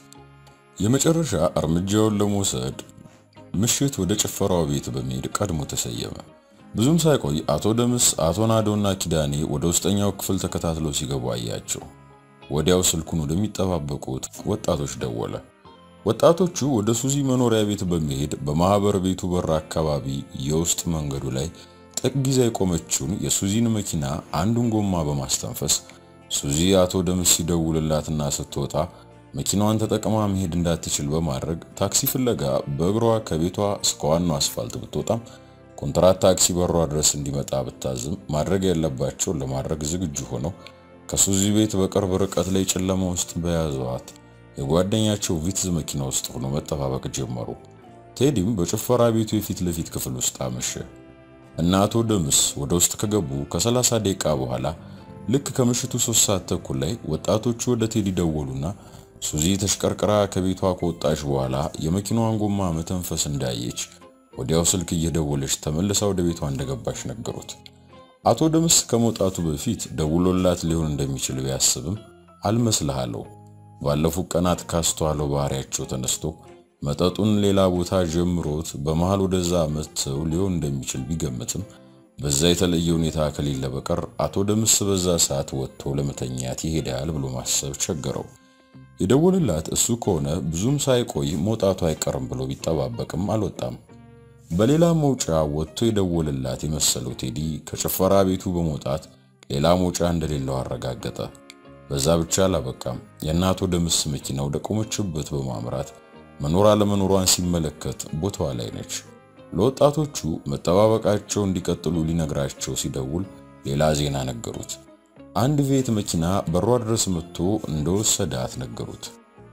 Speaker 1: የመጨረሻ እርምጃውን ለመውሰድ ምሽት ወደ ጭፈራው ቤት በመሄድ ቀድሞ ተሰየመ። ብዙም ሳይቆይ አቶ ደምስ፣ አቶ ናዶና ኪዳኔ ወደ ውስጠኛው ክፍል ተከታትለው ሲገቡ አያቸው። ወዲያው ስልኩን ወደሚጠባበቁት ወጣቶች ደወለ። ወጣቶቹ ወደ ሱዚ መኖሪያ ቤት በመሄድ በማህበር ቤቱ በር አካባቢ የውስጥ መንገዱ ላይ ጥግ ይዛ የቆመችውን የሱዚን መኪና አንዱን ጎማ በማስተንፈስ ሱዚ አቶ ደምስ ሲደውልላትና ስትወጣ መኪናዋን ተጠቅማ መሄድ እንዳትችል በማድረግ ታክሲ ፍለጋ በእግሯ ከቤቷ እስከ ዋናው አስፋልት ብትወጣም ኮንትራት ታክሲ በሯ ድረስ እንዲመጣ ብታዝም ማድረግ ያለባቸውን ለማድረግ ዝግጁ ሆነው ከሱዚ ቤት በቅርብ ርቀት ላይ ጨለማ ውስጥ በያዘዋት የጓደኛቸው ቪትዝ መኪና ውስጥ ሆኖ መጠባበቅ ጀመሩ። ቴዲም በጭፈራ ቤቱ የፊት ለፊት ክፍል ውስጥ አመሸ እና አቶ ደምስ ወደ ውስጥ ከገቡ ከ30 ደቂቃ በኋላ ልክ ከምሽቱ ሶስት ሰዓት ተኩል ላይ ወጣቶቹ ወደ ቴዲ ደወሉና ሱዚ ተሽቀርቅራ ከቤቷ ከወጣች በኋላ የመኪናዋን ጎማ መተንፈስ እንዳየች ወዲያው ስልክ እየደወለች ተመልሳ ወደ ቤቷ እንደገባች ነገሩት። አቶ ደምስ ከመውጣቱ በፊት ደውሎላት ሊሆን እንደሚችል ቢያስብም አልመስልሃለው ባለፉት ቀናት ካስተዋለው ባህሪያቸው ተነስቶ መጠጡን ሌላ ቦታ ጀምሮት በመሃል ወደዛ መጥተው ሊሆን እንደሚችል ቢገምትም በዛ የተለየ ሁኔታ ከሌለ በቀር አቶ ደምስ በዛ ሰዓት ወጥቶ ለመተኛት ይሄዳል ብሎ ማሰብ ቸገረው። የደወልላት እሱ ከሆነ ብዙም ሳይቆይ መውጣቱ አይቀርም ብሎ ቢጠባበቅም አልወጣም። በሌላ መውጫ ወጥቶ የደወልላት የመሰለው ቴዲ ከጭፈራ ቤቱ በመውጣት ሌላ መውጫ እንደሌለው አረጋገጠ። በዛ ብቻ አላበቃም። የእናቶ ደምስ መኪና ወደ ቆመችበት በማምራት መኖር አለመኖሯን ሲመለከት ቦታዋ ላይ ነች። ለወጣቶቹ መጠባበቃቸው እንዲቀጥሉ ሊነግራቸው ሲደውል ሌላ ዜና ነገሩት። አንድ ቬት መኪና በሯ ድረስ መጥቶ እንደወሰዳት ነገሩት።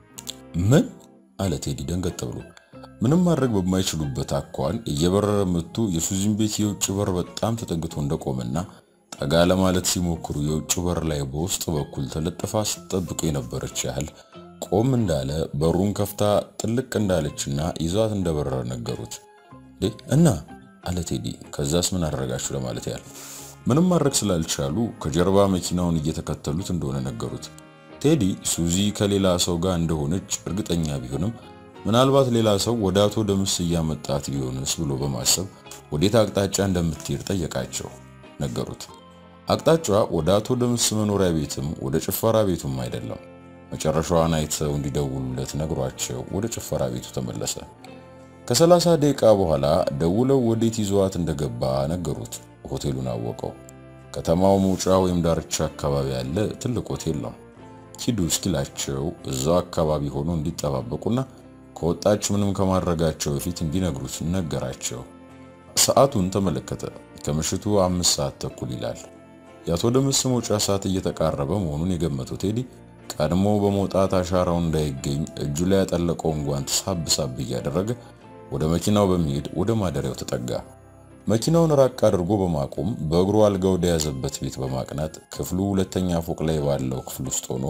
Speaker 1: ምን አለ ቴዲ ደንገጥ ብሎ። ምንም ማድረግ በማይችሉበት አኳን እየበረረ መጥቶ የሱዚን ቤት የውጭ በር በጣም ተጠግቶ እንደቆመና ጠጋ ለማለት ሲሞክሩ የውጭ በር ላይ በውስጥ በኩል ተለጥፋ ስትጠብቅ የነበረች ያህል ቆም እንዳለ በሩን ከፍታ ጥልቅ እንዳለችና ይዟት እንደበረረ ነገሩት። እና አለ ቴዲ። ከዛስ ምን አደረጋችሁ ለማለት ያህል ምንም ማድረግ ስላልቻሉ ከጀርባ መኪናውን እየተከተሉት እንደሆነ ነገሩት። ቴዲ ሱዚ ከሌላ ሰው ጋር እንደሆነች እርግጠኛ ቢሆንም ምናልባት ሌላ ሰው ወደ አቶ ደምስ እያመጣት ቢሆንስ ብሎ በማሰብ ወዴት አቅጣጫ እንደምትሄድ ጠየቃቸው። ነገሩት። አቅጣጫዋ ወደ አቶ ደምስ መኖሪያ ቤትም ወደ ጭፈራ ቤቱም አይደለም። መጨረሻዋን አይተው እንዲደውሉለት ነግሯቸው ወደ ጭፈራ ቤቱ ተመለሰ። ከሰላሳ ደቂቃ በኋላ ደውለው ወዴት ይዘዋት እንደገባ ነገሩት። ሆቴሉን አወቀው። ከተማው መውጫ ወይም ዳርቻ አካባቢ ያለ ትልቅ ሆቴል ነው። ሂዱ እስኪላቸው እዛው አካባቢ ሆኖ እንዲጠባበቁና ከወጣች ምንም ከማድረጋቸው በፊት እንዲነግሩት ነገራቸው። ሰዓቱን ተመለከተ። ከምሽቱ አምስት ሰዓት ተኩል ይላል። የአቶ ደምስ መውጫ ሰዓት እየተቃረበ መሆኑን የገመተው ቴዲ ቀድሞ በመውጣት አሻራው እንዳይገኝ እጁ ላይ ያጠለቀውን ጓንት ሳብ ሳብ እያደረገ ወደ መኪናው በመሄድ ወደ ማደሪያው ተጠጋ። መኪናውን ራቅ አድርጎ በማቆም በእግሩ አልጋ ወደ ያዘበት ቤት በማቅናት ክፍሉ ሁለተኛ ፎቅ ላይ ባለው ክፍል ውስጥ ሆኖ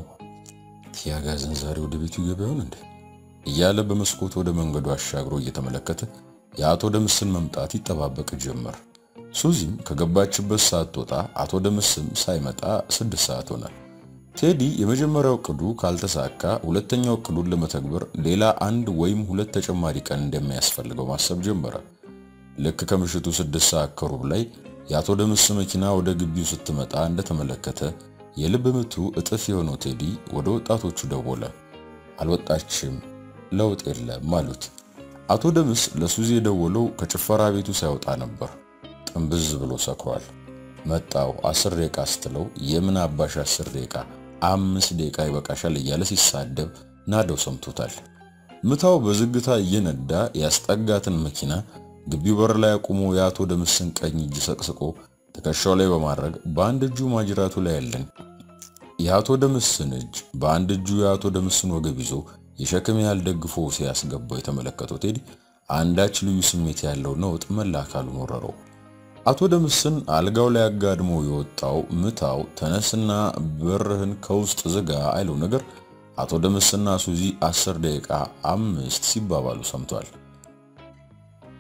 Speaker 1: ያጋዘን ዛሬ ወደ ቤቱ ይገባ ይሆን እንዴ እያለ በመስኮት ወደ መንገዱ አሻግሮ እየተመለከተ የአቶ ደምስን መምጣት ይጠባበቅ ጀመር። ሱዚም ከገባችበት ሰዓት ወጣ። አቶ ደምስም ሳይመጣ ስድስት ሰዓት ሆነ። ቴዲ የመጀመሪያው እቅዱ ካልተሳካ ሁለተኛው እቅዱን ለመተግበር ሌላ አንድ ወይም ሁለት ተጨማሪ ቀን እንደሚያስፈልገው ማሰብ ጀመረ። ልክ ከምሽቱ ስድስት ሰዓት ከሩብ ላይ የአቶ ደምስ መኪና ወደ ግቢው ስትመጣ እንደተመለከተ የልብ ምቱ እጥፍ የሆነው ቴዲ ወደ ወጣቶቹ ደወለ። አልወጣችም፣ ለውጥ የለም አሉት። አቶ ደምስ ለሱዚ የደወለው ከጭፈራ ቤቱ ሳይወጣ ነበር። ጥንብዝ ብሎ ሰክሯል። መጣው አስር ደቂቃ ስትለው የምን አባሽ አስር ደቂቃ አምስት ደቂቃ ይበቃሻል እያለ ሲሳደብ ናደው ሰምቶታል። ምታው በዝግታ እየነዳ ያስጠጋትን መኪና ግቢው በር ላይ አቁሞ የአቶ ደምስን ቀኝ እጅ ሰቅስቆ ትከሻው ላይ በማድረግ በአንድ እጁ ማጅራቱ ላይ ያለን የአቶ ደምስን እጅ በአንድ እጁ የአቶ ደምስን ወገብ ይዞ የሸክም ያህል ደግፎ ሲያስገባው የተመለከተው ቴዲ አንዳች ልዩ ስሜት ያለው ነውጥ መላ አካሉን ወረረው። አቶ ደምስን አልጋው ላይ አጋድሞ የወጣው ምታው ተነስና በርህን ከውስጥ ዝጋ አይለው ነገር አቶ ደምስና ሱዚ አስር ደቂቃ አምስት ሲባባሉ ሰምቷል።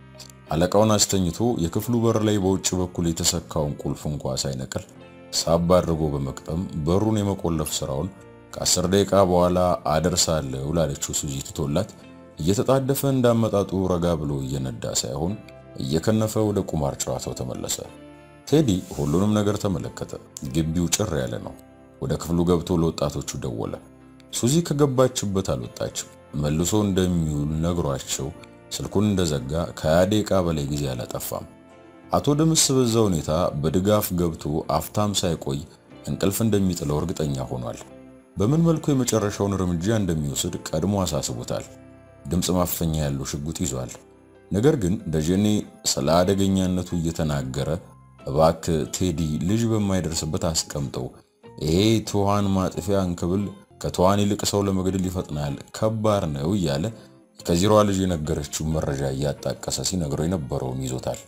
Speaker 1: አለቃውን አስተኝቶ የክፍሉ በር ላይ በውጭ በኩል የተሰካውን ቁልፍ እንኳ ሳይነቅል ሳብ አድርጎ በመቅጠም በሩን የመቆለፍ ስራውን ከአስር ደቂቃ በኋላ አደርሳለሁ ላለችው ሱዚ ትቶላት እየተጣደፈ እንዳመጣጡ ረጋ ብሎ እየነዳ ሳይሆን እየከነፈ ወደ ቁማር ጨዋታው ተመለሰ። ቴዲ ሁሉንም ነገር ተመለከተ። ግቢው ጭር ያለ ነው። ወደ ክፍሉ ገብቶ ለወጣቶቹ ደወለ። ሱዚ ከገባችበት አልወጣችም። መልሶ እንደሚውል ነግሯቸው ስልኩን እንደዘጋ ከሃያ ደቂቃ በላይ ጊዜ አላጠፋም። አቶ ደምስ በዛ ሁኔታ በድጋፍ ገብቶ አፍታም ሳይቆይ እንቅልፍ እንደሚጥለው እርግጠኛ ሆኗል። በምን መልኩ የመጨረሻውን እርምጃ እንደሚወስድ ቀድሞ አሳስቦታል። ድምፅ ማፈኛ ያለው ሽጉጥ ይዟል። ነገር ግን ደጀኔ ስለ አደገኛነቱ እየተናገረ እባክ ቴዲ ልጅ በማይደርስበት አስቀምጠው፣ ይሄ ትኋን ማጥፊያ እንክብል ከትኋን ይልቅ ሰው ለመግደል ይፈጥናል፣ ከባድ ነው እያለ ከዚሯ ልጅ የነገረችውን መረጃ እያጣቀሰ ሲነግረው የነበረውን ይዞታል።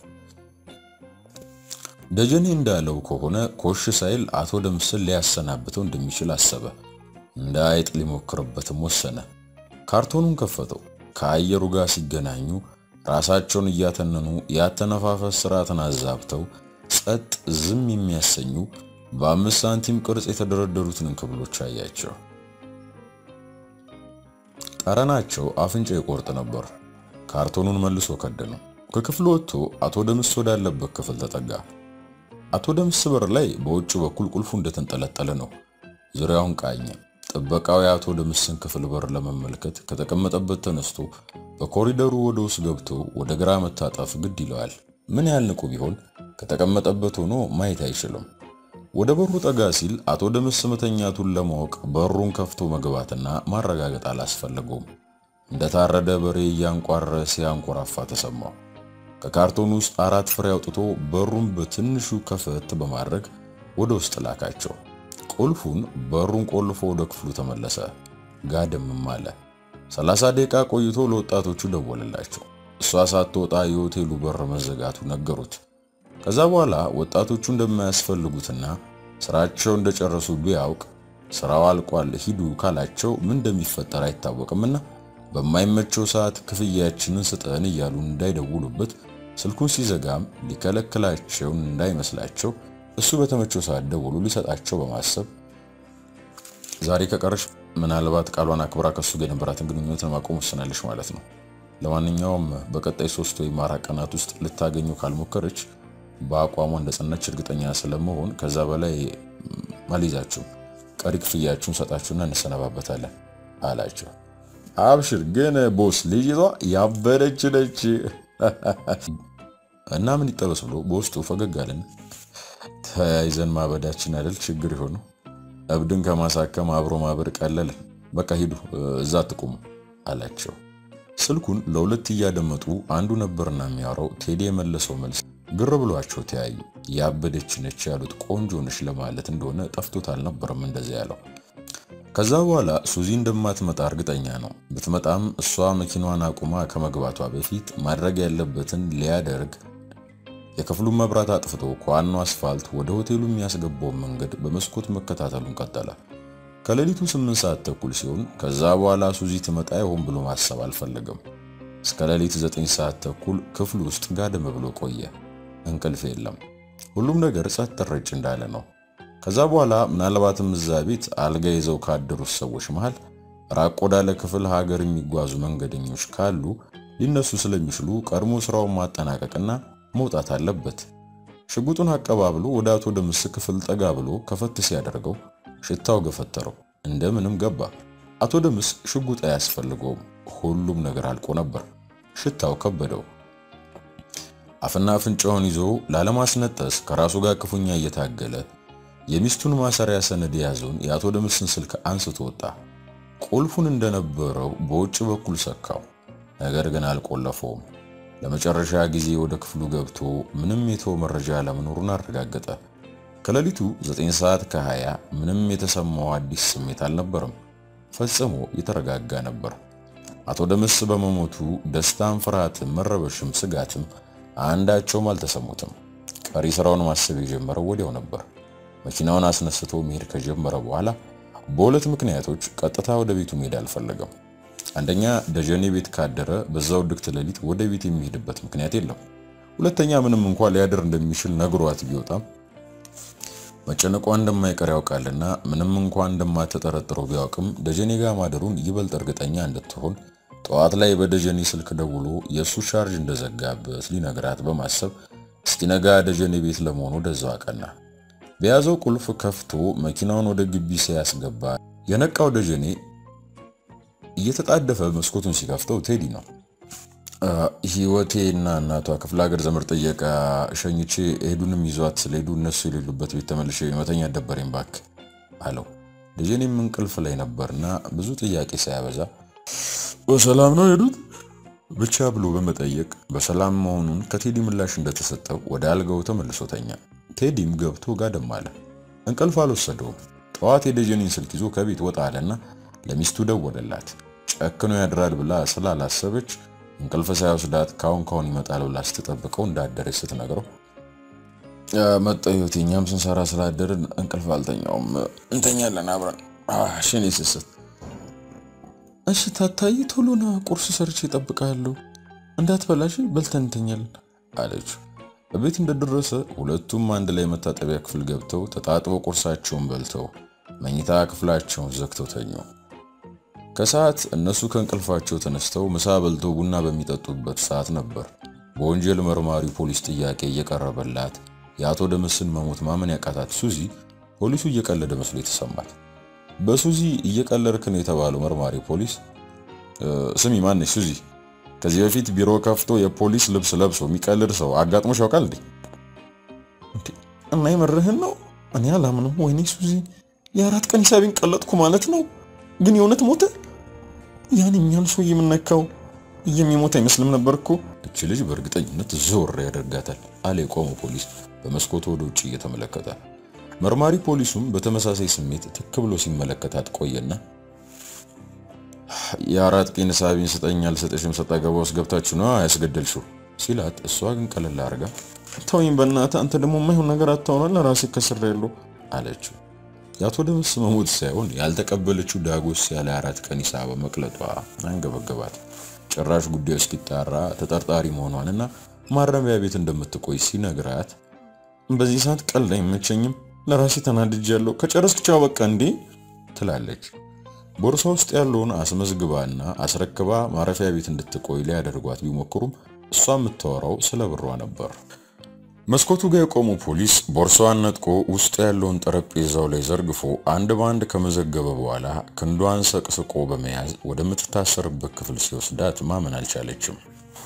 Speaker 1: ደጀኔ እንዳለው ከሆነ ኮሽ ሳይል አቶ ደምስን ሊያሰናብተው እንደሚችል አሰበ። እንደ አይጥ ሊሞክርበትም ወሰነ። ካርቶኑን ከፈተው። ከአየሩ ጋር ሲገናኙ ራሳቸውን እያተነኑ ያተነፋፈስ ስርዓትን አዛብተው ጸጥ ዝም የሚያሰኙ በአምስት ሳንቲም ቅርጽ የተደረደሩትን እንክብሎች አያቸው። ጠረናቸው አፍንጫ ይቆርጥ ነበር። ካርቶኑን መልሶ ከደነው። ከክፍሉ ወጥቶ አቶ ደምስ ወዳለበት ክፍል ተጠጋ። አቶ ደምስ በር ላይ በውጭ በኩል ቁልፉ እንደተንጠለጠለ ነው። ዙሪያውን ቃኘ። ጥበቃው የአቶ ደምስን ክፍል በር ለመመልከት ከተቀመጠበት ተነስቶ በኮሪደሩ ወደ ውስጥ ገብቶ ወደ ግራ መታጠፍ ግድ ይለዋል። ምን ያህል ንቁ ቢሆን ከተቀመጠበት ሆኖ ማየት አይችልም። ወደ በሩ ጠጋ ሲል አቶ ደምስ መተኛቱን ለማወቅ በሩን ከፍቶ መግባትና ማረጋገጥ አላስፈለገውም። እንደታረደ በሬ እያንቋረ ሲያንኮራፋ ተሰማው። ከካርቶን ውስጥ አራት ፍሬ አውጥቶ በሩን በትንሹ ከፈት በማድረግ ወደ ውስጥ ላካቸው። ቁልፉን በሩን ቆልፎ ወደ ክፍሉ ተመለሰ። ጋደምም አለ። ሰላሳ ደቂቃ ቆይቶ ለወጣቶቹ ደወለላቸው። እሷ ሳትወጣ የሆቴሉ በር መዘጋቱ ነገሩት። ከዛ በኋላ ወጣቶቹ እንደማያስፈልጉትና ስራቸው እንደጨረሱ ቢያውቅ ስራው አልቋል ሂዱ ካላቸው ምን እንደሚፈጠር አይታወቅምና በማይመቸው ሰዓት ክፍያችንን ስጠን እያሉ እንዳይደውሉበት ስልኩን ሲዘጋም ሊከለክላቸው እንዳይመስላቸው እሱ በተመቸው ሰዓት ደውሎ ሊሰጣቸው በማሰብ ዛሬ ከቀረሽ ምናልባት ቃሏን አክብራ ከሱ ጋር የነበራትን ግንኙነት ለማቆም ወስናለች ማለት ነው። ለማንኛውም በቀጣይ ሶስት ወይም አራት ቀናት ውስጥ ልታገኘው ካልሞከረች በአቋሟ እንደጸናች እርግጠኛ ስለመሆን ከዛ በላይ አልይዛችሁም፣ ቀሪ ክፍያችሁን ሰጣችሁና እንሰነባበታለን አላቸው። አብሽር ግን ቦስ ልጅቷ ያበደች ነች እና ምን ይጠበስ ብሎ በውስጡ ፈገግ አለን። ተያይዘን ማበዳችን አይደል ችግር የሆኑ እብድን ከማሳከም አብሮ ማበድ ቀለልን። በቃ ሂዱ እዛ አትቁሙ አላቸው። ስልኩን ለሁለት እያደመጡ አንዱ ነበርና የሚያወራው ቴዲ የመለሰው መልስ ግር ብሏቸው ተያዩ። ያበደች ነች ያሉት ቆንጆ ነች ለማለት እንደሆነ ጠፍቶት አልነበረም እንደዚያ ያለው። ከዛ በኋላ ሱዚ እንደማትመጣ እርግጠኛ ነው። ብትመጣም እሷ መኪናዋን አቁማ ከመግባቷ በፊት ማድረግ ያለበትን ሊያደርግ የክፍሉን መብራት አጥፍቶ ከዋናው አስፋልት ወደ ሆቴሉ የሚያስገባውን መንገድ በመስኮት መከታተሉን ቀጠለ። ከሌሊቱ ስምንት ሰዓት ተኩል ሲሆን ከዛ በኋላ ሱዚ ትመጣ ይሆን ብሎ ማሰብ አልፈለገም። እስከ ሌሊት ዘጠኝ ሰዓት ተኩል ክፍሉ ውስጥ ጋደም ብሎ ቆየ። እንቅልፍ የለም። ሁሉም ነገር ጸጥ ረጭ እንዳለ ነው። ከዛ በኋላ ምናልባትም እዛ ቤት አልጋ ይዘው ካደሩት ሰዎች መሃል ራቅ ወዳለ ክፍል ሀገር የሚጓዙ መንገደኞች ካሉ ሊነሱ ስለሚችሉ ቀድሞ ስራውን ማጠናቀቅና መውጣት አለበት። ሽጉጡን አቀባብሎ ወደ አቶ ደምስ ክፍል ጠጋ ብሎ ከፈት ሲያደርገው ሽታው ገፈተረው። እንደምንም ገባ። አቶ ደምስ ሽጉጥ አያስፈልገውም። ሁሉም ነገር አልቆ ነበር። ሽታው ከበደው። አፍና አፍንጫውን ይዞ ላለማስነጠስ ከራሱ ጋር ክፉኛ እየታገለ የሚስቱን ማሰሪያ ሰነድ የያዘውን የአቶ ደምስን ስልክ አንስቶ ወጣ። ቁልፉን እንደነበረው በውጭ በኩል ሰካው፣ ነገር ግን አልቆለፈውም። ለመጨረሻ ጊዜ ወደ ክፍሉ ገብቶ ምንም የተወ መረጃ አለመኖሩን አረጋገጠ። ከሌሊቱ 9 ሰዓት ከ20 ምንም የተሰማው አዲስ ስሜት አልነበረም። ፈጽሞ የተረጋጋ ነበር። አቶ ደምስ በመሞቱ ደስታም፣ ፍርሃትም፣ መረበሽም ስጋትም አንዳቸውም አልተሰሙትም። ቀሪ ስራውን ማሰብ የጀመረው ወዲያው ነበር። መኪናውን አስነስቶ መሄድ ከጀመረ በኋላ በሁለት ምክንያቶች ቀጥታ ወደ ቤቱ መሄድ አልፈለገም። አንደኛ ደጀኔ ቤት ካደረ በዛው ድግት ሌሊት ወደ ቤት የሚሄድበት ምክንያት የለም። ሁለተኛ ምንም እንኳን ሊያድር እንደሚችል ነግሯት ቢወጣም መጨነቋ እንደማይቀር ያውቃልና ምንም እንኳን እንደማትጠረጥረው ቢያውቅም ደጀኔ ጋር ማደሩን ይበልጥ እርግጠኛ እንድትሆን ጠዋት ላይ በደጀኔ ስልክ ደውሎ የእሱ ቻርጅ እንደዘጋበት ሊነግራት በማሰብ እስኪነጋ ደጀኔ ቤት ለመሆኑ ወደዛው አቀና። በያዘው ቁልፍ ከፍቶ መኪናውን ወደ ግቢ ሲያስገባ የነቃው ደጀኔ እየተጣደፈ መስኮቱን ሲከፍተው ቴዲ ነው። ህይወቴ እና እናቷ ክፍለ ሀገር ዘመድ ጥየቃ ሸኝቼ ሄዱንም ይዟት ስለሄዱ እነሱ የሌሉበት ቤት ተመልሼ መተኛት ደበረኝ እባክህ አለው። ደጀኔም እንቅልፍ ላይ ነበርና ብዙ ጥያቄ ሳያበዛ በሰላም ነው ሄዱት ብቻ ብሎ በመጠየቅ በሰላም መሆኑን ከቴዲ ምላሽ እንደተሰጠው ወደ አልጋው ተመልሶ ተኛ። ቴዲም ገብቶ ጋደም አለ። እንቅልፍ አልወሰደውም። ጠዋት የደጀኔን ስልክ ይዞ ከቤት ወጣ አለና ለሚስቱ ደወለላት። ጨክኖ ያድራል ብላ ስላላሰበች እንቅልፍ ሳይወስዳት ካሁን ካሁን ይመጣል ብላ ስትጠብቀው እንዳደረች ስትነግረው መጣ ህይወቴ፣ እኛም ስንሰራ ስላደርን እንቅልፍ አልተኛውም፣ እንተኛለን አብረን ሽኔ ስስት እሺ ታታይ ቶሎና ቁርስ ሰርቼ እጠብቅሃለሁ፣ እንዳትበላሽ በልተን እንተኛለን አለችው። በቤት እንደደረሰ ሁለቱም አንድ ላይ መታጠቢያ ክፍል ገብተው ተጣጥበው ቁርሳቸውን በልተው መኝታ ክፍላቸውን ዘግተው ተኙ። ከሰዓት እነሱ ከእንቅልፋቸው ተነስተው ምሳ በልተው ቡና በሚጠጡበት ሰዓት ነበር በወንጀል መርማሪ ፖሊስ ጥያቄ እየቀረበላት የአቶ ደምስን መሞት ማመን ያቃታት ሱዚ ፖሊሱ እየቀለደ መስሎ የተሰማት። በሱዚ እየቀለድክ ነው የተባለው መርማሪ ፖሊስ ስሚ፣ ማነሽ ሱዚ? ከዚህ በፊት ቢሮ ከፍቶ የፖሊስ ልብስ ለብሶ የሚቀልድ ሰው አጋጥሞሽ ያውቃል እንዴ? እና የመርህን ነው? እኔ አላምንም። ወይኔ ሱዚ፣ የአራት ቀን ሂሳቤን ቀለጥኩ ማለት ነው። ግን የእውነት ሞተ? ያን እኛን ሰው የምነካው የሚሞት አይመስልም ነበር እኮ። እች ልጅ በእርግጠኝነት ዞር ያደርጋታል አለ የቆመው ፖሊስ በመስኮቱ ወደ ውጭ እየተመለከተ። መርማሪ ፖሊሱም በተመሳሳይ ስሜት ትክ ብሎ ሲመለከታት ቆየና የአራት ቀን ሂሳቤን ስጠኝ አልሰጠሽም ሰጣ ገባ ውስጥ ገብታችሁ ነው ያስገደልሽው ሲላት፣ እሷ ግን ቀለል አድርጋ ተወኝ በእናትህ አንተ ደግሞ የማይሆን ነገር አታውራ ለራሴ ከስሬያለሁ አለችው። የአቶ ደምስ መሞት ሳይሆን ያልተቀበለችው ዳጎስ ያለ አራት ቀን ሂሳብ መቅለጧ አንገበገባት። ጭራሽ ጉዳዩ እስኪጣራ ተጠርጣሪ መሆኗንና ማረሚያ ቤት እንደምትቆይ ሲነግራት በዚህ ሰዓት ቀልድ አይመቸኝም፣ ለራሴ ተናድጃለሁ፣ ከጨረስክ ቻው በቃ እንዴ ትላለች። ቦርሳ ውስጥ ያለውን አስመዝግባና አስረክባ ማረፊያ ቤት እንድትቆይ ሊያደርጓት ቢሞክሩም እሷ የምታወራው ስለ ብሯ ነበር። መስኮቱ ጋር የቆመው ፖሊስ ቦርሳዋን ነጥቆ ውስጡ ያለውን ጠረጴዛው ላይ ዘርግፎ አንድ በአንድ ከመዘገበ በኋላ ክንዷን ሰቅስቆ በመያዝ ወደምትታሰርበት ክፍል ሲወስዳት ማመን አልቻለችም።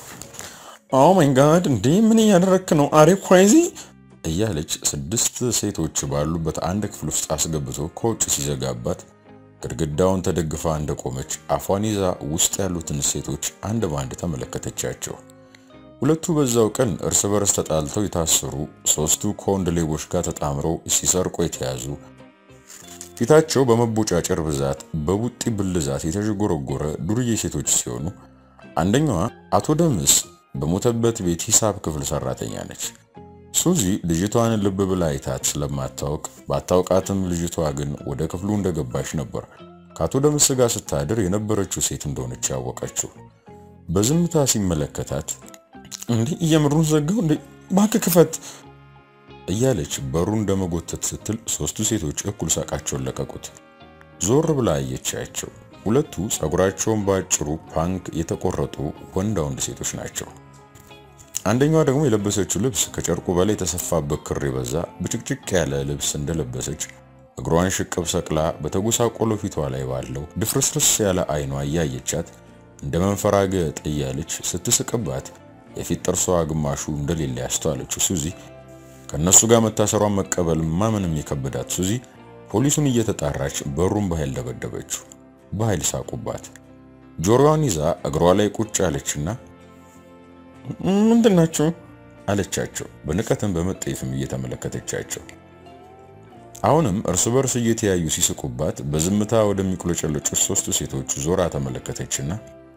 Speaker 1: ኦ ማይ ጋድ እንዴ ምን እያደረክ ነው? አሬ ኳይዚ እያለች ስድስት ሴቶች ባሉበት አንድ ክፍል ውስጥ አስገብቶ ከውጭ ሲዘጋባት ግድግዳውን ተደግፋ እንደቆመች አፏን ይዛ ውስጥ ያሉትን ሴቶች አንድ በአንድ ተመለከተቻቸው። ሁለቱ በዛው ቀን እርስ በርስ ተጣልተው የታሰሩ፣ ሶስቱ ከወንድ ሌቦች ጋር ተጣምረው ሲሰርቁ የተያዙ፣ ፊታቸው በመቦጫጨር ብዛት በቡጢ ብልዛት የተዥጎረጎረ ዱርዬ ሴቶች ሲሆኑ አንደኛዋ አቶ ደምስ በሞተበት ቤት ሂሳብ ክፍል ሰራተኛ ነች። ሱዚ ልጅቷን ልብ ብላ አይታት ስለማታውቅ ባታውቃትም ልጅቷ ግን ወደ ክፍሉ እንደገባች ነበር ከአቶ ደምስ ጋር ስታድር የነበረችው ሴት እንደሆነች ያወቀችው። በዝምታ ሲመለከታት እንዴ እየምሩን ዘጋው እንዴ እባክህ ክፈት እያለች በሩ እንደመጎተት ስትል ሶስቱ ሴቶች እኩል ሳቃቸውን ለቀቁት። ዞር ብላ አየቻቸው። ሁለቱ ጸጉራቸውን በአጭሩ ፓንክ የተቆረጡ ወንዳ ወንድ ሴቶች ናቸው። አንደኛዋ ደግሞ የለበሰችው ልብስ ከጨርቁ በላይ የተሰፋበት ክር የበዛ ብጭቅጭቅ ያለ ልብስ እንደለበሰች እግሯን ሽቅብ ሰቅላ በተጎሳቆሎ ፊቷ ላይ ባለው ድፍርስርስ ያለ አይኗ እያየቻት እንደ መንፈራገጥ እያለች ስትስቅባት የፊት ጥርሷ ግማሹ እንደሌለ ያስተዋለችው ሱዚ ከነሱ ጋር መታሰሯን መቀበል ማመንም የከበዳት ሱዚ ፖሊሱን እየተጣራች በሩን በኃይል ደበደበችው። በኃይል ሳቁባት። ጆሮዋን ይዛ እግሯ ላይ ቁጭ አለችና ምንድን ናቸው አለቻቸው። በንቀትም በመጠየፍም እየተመለከተቻቸው አሁንም እርስ በርስ እየተያዩ ሲስቁባት በዝምታ ወደሚቁለጨለጩት ሶስቱ ሴቶች ዞራ ተመለከተችና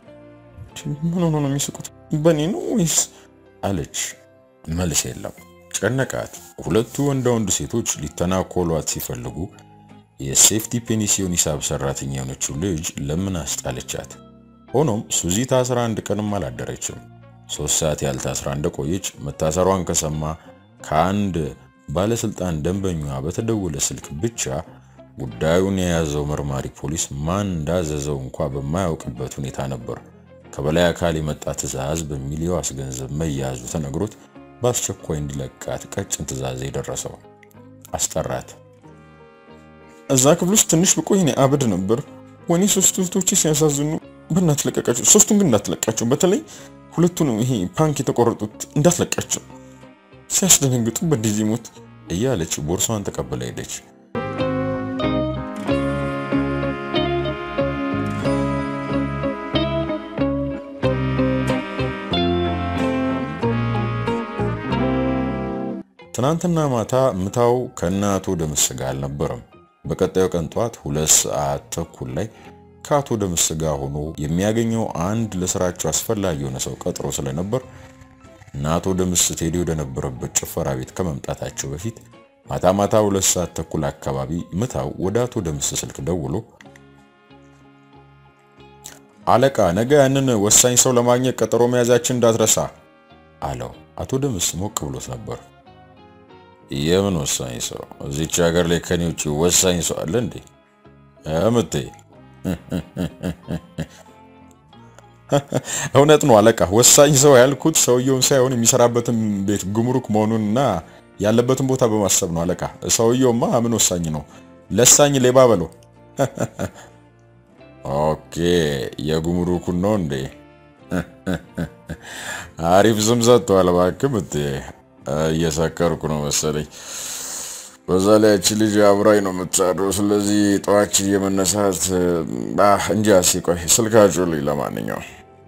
Speaker 1: ምን ሆኖ ነው የሚስቁት? በእኔ ነው ወይስ አለች። መልስ የለም። ጨነቃት። ሁለቱ ወንዳ ወንድ ሴቶች ሊተናኮሏት ሲፈልጉ የሴፍቲ ፔኒሲዮን ሂሳብ ሰራተኛ የሆነችው ልጅ ለምን አስጣለቻት። ሆኖም ሱዚ ታስራ አንድ ቀንም አላደረችም። ሶስት ሰዓት ያህል ታስራ እንደቆየች መታሰሯን ከሰማ ከአንድ ባለስልጣን ደንበኛ በተደወለ ስልክ ብቻ ጉዳዩን የያዘው መርማሪ ፖሊስ ማን እንዳዘዘው እንኳ በማያውቅበት ሁኔታ ነበር ከበላይ አካል የመጣ ትዕዛዝ በሚል የዋስ ገንዘብ መያዙ ተነግሮት በአስቸኳይ እንዲለቃት ቀጭን ትዕዛዝ የደረሰው። አስጠራት።
Speaker 2: እዛ ክፍል ውስጥ ትንሽ ብቆይ እኔ አብድ ነበር። ወኔ ሶስቱ እህቶቼ ሲያሳዝኑ በእናት ለቀቃቸው። ሶስቱን ግን እንዳትለቃቸው፣ በተለይ ሁለቱንም ይሄ ፓንክ የተቆረጡት እንዳትለቃቸው፣ ሲያስደነግጡ በዲዚ ሞት
Speaker 1: እያለች ቦርሷን ተቀብላ ሄደች። ትናንትና ማታ ምታው ከነ አቶ ደምስ ጋር አልነበረም። በቀጣዩ ቀን ጧት ሁለት ሰዓት ተኩል ላይ ከአቶ ደምስ ጋር ሆኖ የሚያገኘው አንድ ለስራቸው አስፈላጊ የሆነ ሰው ቀጥሮ ስለነበር እና አቶ ደምስ ቴዲ ወደ ነበረበት ጭፈራ ቤት ከመምጣታቸው በፊት ማታ ማታ ሁለት ሰዓት ተኩል አካባቢ ምታው ወደ አቶ ደምስ ስልክ ደውሎ አለቃ፣ ነገ ያንን ወሳኝ ሰው ለማግኘት ቀጠሮ መያዛችን እንዳትረሳ አለው። አቶ ደምስ ሞቅ ብሎት ነበር። የምን ወሳኝ ሰው? እዚች ሀገር ላይ ከኔ ውጭ ወሳኝ ሰው አለ እንዴ? እምቴ
Speaker 2: እውነት ነው አለቃ። ወሳኝ ሰው ያልኩት ሰውየውን ሳይሆን የሚሰራበትን ቤት ጉምሩክ መሆኑንና ያለበትን ቦታ በማሰብ ነው አለቃ። ሰውየውማ ምን ወሳኝ ነው? ለሳኝ ሌባ በለው።
Speaker 1: ኦኬ፣ የጉምሩኩን ነው እንዴ? አሪፍ ስም ሰጥተዋል። እባክህ ምቴ እየሰከርኩ ነው መሰለኝ። በዛ ላይ ያቺ ልጅ አብራኝ ነው የምትሳደው። ስለዚህ ጠዋች የመነሳት እንጂ ሲቆይ ስልካችሁ ልኝ። ለማንኛውም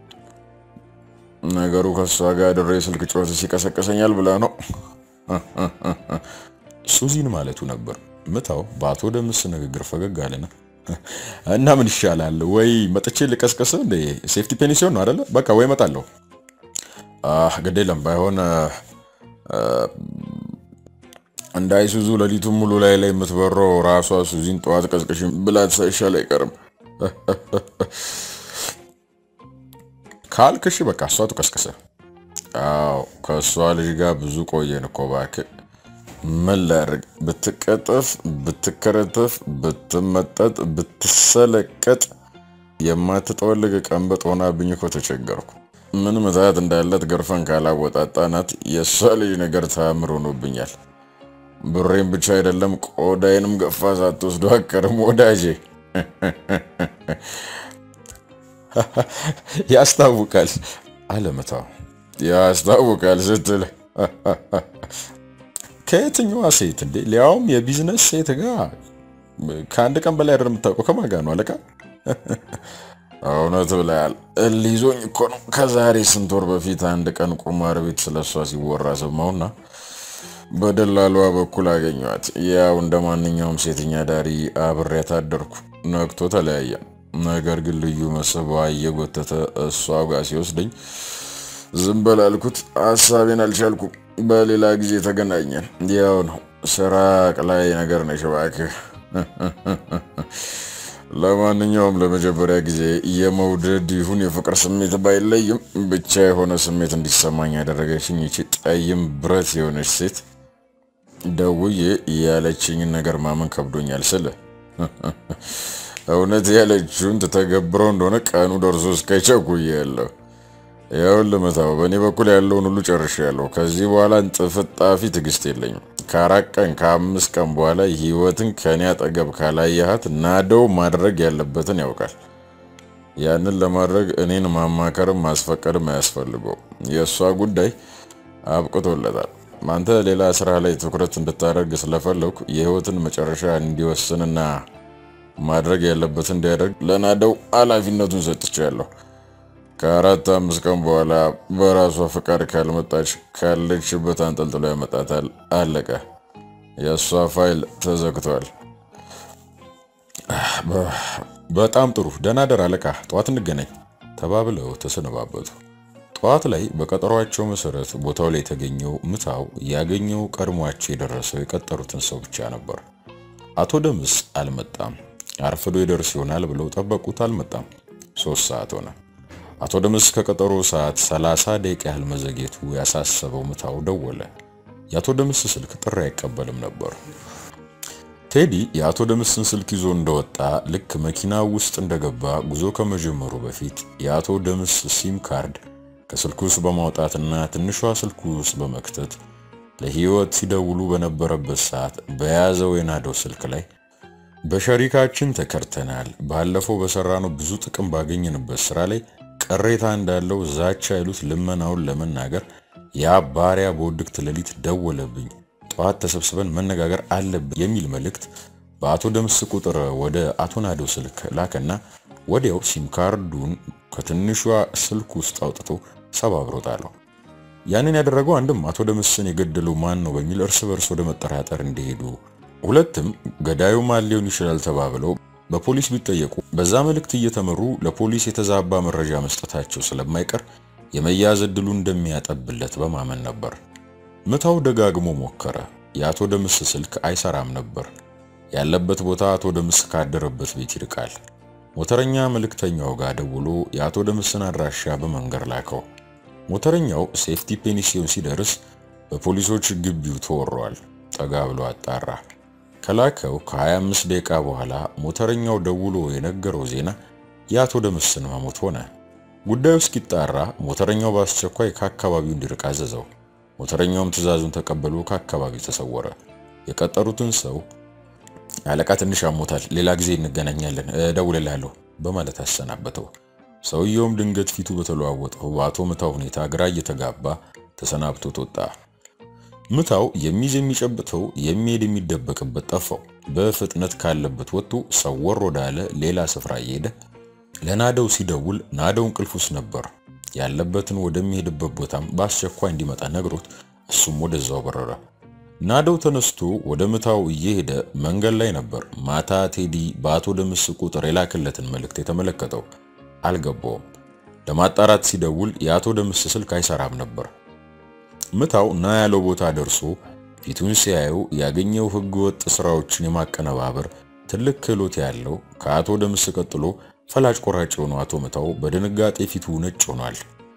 Speaker 1: ነገሩ ከእሷ ጋር ድሬ ስልክ ጮት ሲቀሰቀሰኛል ብላ ነው
Speaker 2: ሱዚን ማለቱ ነበር። ምታው በአቶ ደምስ ንግግር ፈገግ አለና እና ምን ይሻላል ወይ መጥቼ ልቀስቀስ እንደ ሴፍቲ ፔኒሲዮን ነው አይደለ? በቃ ወይ እመጣለሁ።
Speaker 1: ግድ የለም ባይሆን እንደ አይሱዙ ሌሊቱን ሙሉ ላይ ላይ የምትበረው ራሷ ሱዚን ጠዋት ቀስቅሽ ብላት ሳይሻል አይቀርም
Speaker 2: ካልክሽ በቃ እሷ ትቀስቅሰ።
Speaker 1: አዎ ከእሷ ልጅ ጋር ብዙ ቆየን እኮ እባክህ። ምን ላድርግ? ብትቀጠፍ፣ ብትከረተፍ፣ ብትመጠጥ፣ ብትሰለቀጥ የማትጠወልግ ቀንበጥ ሆናብኝ እኮ ተቸገርኩ። ምን ምታት እንዳለት ገርፈን ካላወጣጣናት የእሷ ልጅ ነገር ተአምር ሆኖብኛል። ብሬን ብቻ አይደለም ቆዳዬንም ገፋ ሳትወስዶ አቀርም ወዳጄ።
Speaker 2: ያስታውቃል
Speaker 1: አለ ምታው። ያስታውቃል ስትል
Speaker 2: ከየትኛዋ ሴት እንዴ? ሊያውም የቢዝነስ ሴት ጋር ከአንድ ቀን በላይ አይደለም የምታውቀው። ከማን ጋር ነው አለቃ?
Speaker 1: እውነት ብለሃል። ሊዞኝ እኮ ነው። ከዛሬ ስንት ወር በፊት አንድ ቀን ቁማር ቤት ስለሷ ሲወራ ሰማሁና በደላሏ በኩል አገኘኋት። ያው እንደ ማንኛውም ሴተኛ ዳሪ አብሬያት አደርኩ። ነግቶ ተለያየን። ነገር ግን ልዩ መስህቧ እየጎተተ እሷ ጋር ሲወስደኝ ዝም በል አልኩት። ሀሳቤን አልቻልኩም። በሌላ ጊዜ ተገናኘን። ያው ነው ስራ ቅላይ ነገር ነሽ እባክህ። ለማንኛውም ለመጀመሪያ ጊዜ የመውደድ ይሁን የፍቅር ስሜት ባይለይም ብቻ የሆነ ስሜት እንዲሰማኝ ያደረገችኝ ይቺ ጠይም ብረት የሆነች ሴት ደውዬ ያለችኝን ነገር ማመን ከብዶኛል ስል እውነት ያለችውን ትተገብረው እንደሆነ ቀኑ ደርሶ እስከቸኩዬ ያለሁ ይኸውልህ ምታው፣ በእኔ በኩል ያለውን ሁሉ ጨርሻለሁ። ከዚህ በኋላ እንጥፍጣፊ ትዕግስት የለኝም። ከአራት ቀን ከአምስት ቀን በኋላ ህይወትን ከኔ አጠገብ ካላየሃት ናደው ማድረግ ያለበትን ያውቃል። ያንን ለማድረግ እኔን ማማከርም ማስፈቀድም አያስፈልገው። የእሷ ጉዳይ አብቅቶለታል። አንተ ሌላ ስራ ላይ ትኩረት እንድታደርግ ስለፈለኩ የህይወትን መጨረሻ እንዲወስንና ማድረግ ያለበትን እንዲያደርግ ለናደው ኃላፊነቱን ሰጥቻለሁ። ከአራት አምስት ቀን በኋላ በራሷ ፈቃድ ካልመጣች ካለችበት አንጠልጥሎ ያመጣታል። አለቀ። የእሷ ፋይል ተዘግቷል።
Speaker 2: በጣም ጥሩ ደህና ደር አለቃ፣ ጠዋት እንገናኝ ተባብለው ተሰነባበቱ። ጠዋት ላይ በቀጠሯቸው መሰረት ቦታው ላይ የተገኘው ምታው ያገኘው ቀድሟቸው የደረሰው የቀጠሩትን ሰው ብቻ ነበር። አቶ ደምስ አልመጣም። አርፍዶ ይደርስ ይሆናል ብለው ጠበቁት። አልመጣም። ሶስት ሰዓት ሆነ። አቶ ደምስ ከቀጠሮ ሰዓት 30 ደቂቃ ያህል መዘግየቱ ያሳሰበው ምታው ደወለ። የአቶ ደምስ ስልክ ጥሪ አይቀበልም ነበር። ቴዲ የአቶ ደምስን ስልክ ይዞ እንደወጣ ልክ መኪናው ውስጥ እንደገባ ጉዞ ከመጀመሩ በፊት የአቶ ደምስ ሲም ካርድ ከስልኩ ውስጥ በማውጣትና ትንሿ ስልኩ ውስጥ በመክተት ለህይወት ሲደውሉ በነበረበት ሰዓት በያዘው የናደው ስልክ ላይ በሸሪካችን ተከርተናል፣ ባለፈው በሰራነው ብዙ ጥቅም ባገኘንበት ስራ ላይ ቅሬታ እንዳለው ዛቻ ይሉት ልመናውን ለመናገር ያ ባሪያ በውድቅት ሌሊት ደወለብኝ፣ ጠዋት ተሰብስበን መነጋገር አለብን የሚል መልእክት በአቶ ደምስ ቁጥር ወደ አቶ ናደው ስልክ ላከና ወዲያው ሲም ካርዱን ከትንሿ ስልክ ውስጥ አውጥቶ ሰባብሮ ጣለው። ያንን ያደረገው አንድም አቶ ደምስን የገደለው ማን ነው በሚል እርስ በርስ ወደ መጠራጠር እንዲሄዱ፣ ሁለትም ገዳዩ ማን ሊሆን ይችላል ተባብለው በፖሊስ ቢጠየቁ በዛ መልእክት እየተመሩ ለፖሊስ የተዛባ መረጃ መስጠታቸው ስለማይቀር የመያዝ ዕድሉ እንደሚያጠብለት በማመን ነበር። ምታው ደጋግሞ ሞከረ። የአቶ ደምስ ስልክ አይሰራም ነበር። ያለበት ቦታ አቶ ደምስ ካደረበት ቤት ይርቃል። ሞተረኛ መልእክተኛው ጋር ደውሎ የአቶ ደምስን አድራሻ በመንገር ላከው። ሞተረኛው ሴፍቲ ፔኒሲዮን ሲደርስ በፖሊሶች ግቢው ተወሯል። ጠጋ ብሎ አጣራ። ከላከው ከ25 ደቂቃ በኋላ ሞተረኛው ደውሎ የነገረው ዜና የአቶ ደምስን መሞት ሆነ። ጉዳዩ እስኪጣራ ሞተረኛው በአስቸኳይ ከአካባቢው እንዲርቅ አዘዘው። ሞተረኛውም ትዕዛዙን ተቀብሎ ከአካባቢው ተሰወረ። የቀጠሩትን ሰው አለቃ ትንሽ አሞታል፣ ሌላ ጊዜ እንገናኛለን፣ እደውልልሃለሁ በማለት አሰናበተው። ሰውየውም ድንገት ፊቱ በተለዋወጠው በአቶ ምታው ሁኔታ ግራ እየተጋባ ተሰናብቶት ወጣ። ምታው የሚይዝ የሚጨብጠው የሚሄድ የሚደበቅበት ጠፋው። በፍጥነት ካለበት ወጥቶ ሰወር ወዳለ ሌላ ስፍራ እየሄደ ለናደው ሲደውል ናደው እንቅልፍ ውስጥ ነበር። ያለበትን ወደሚሄድበት ቦታም በአስቸኳይ እንዲመጣ ነግሮት እሱም ወደዛው በረረ። ናደው ተነስቶ ወደ ምታው እየሄደ መንገድ ላይ ነበር ማታ ቴዲ በአቶ ደምስ ቁጥር የላክለትን መልእክት የተመለከተው። አልገባውም። ለማጣራት ሲደውል የአቶ ደምስ ስልክ አይሰራም ነበር። ምታው ና ያለው ቦታ ደርሶ ፊቱን ሲያየው ያገኘው ሕገ ወጥ ስራዎችን የማቀነባበር ትልቅ ክህሎት ያለው ከአቶ ደምስ ቀጥሎ ፈላጭ ቆራጭ የሆነው አቶ ምታው በድንጋጤ ፊቱ ነጭ ሆኗል።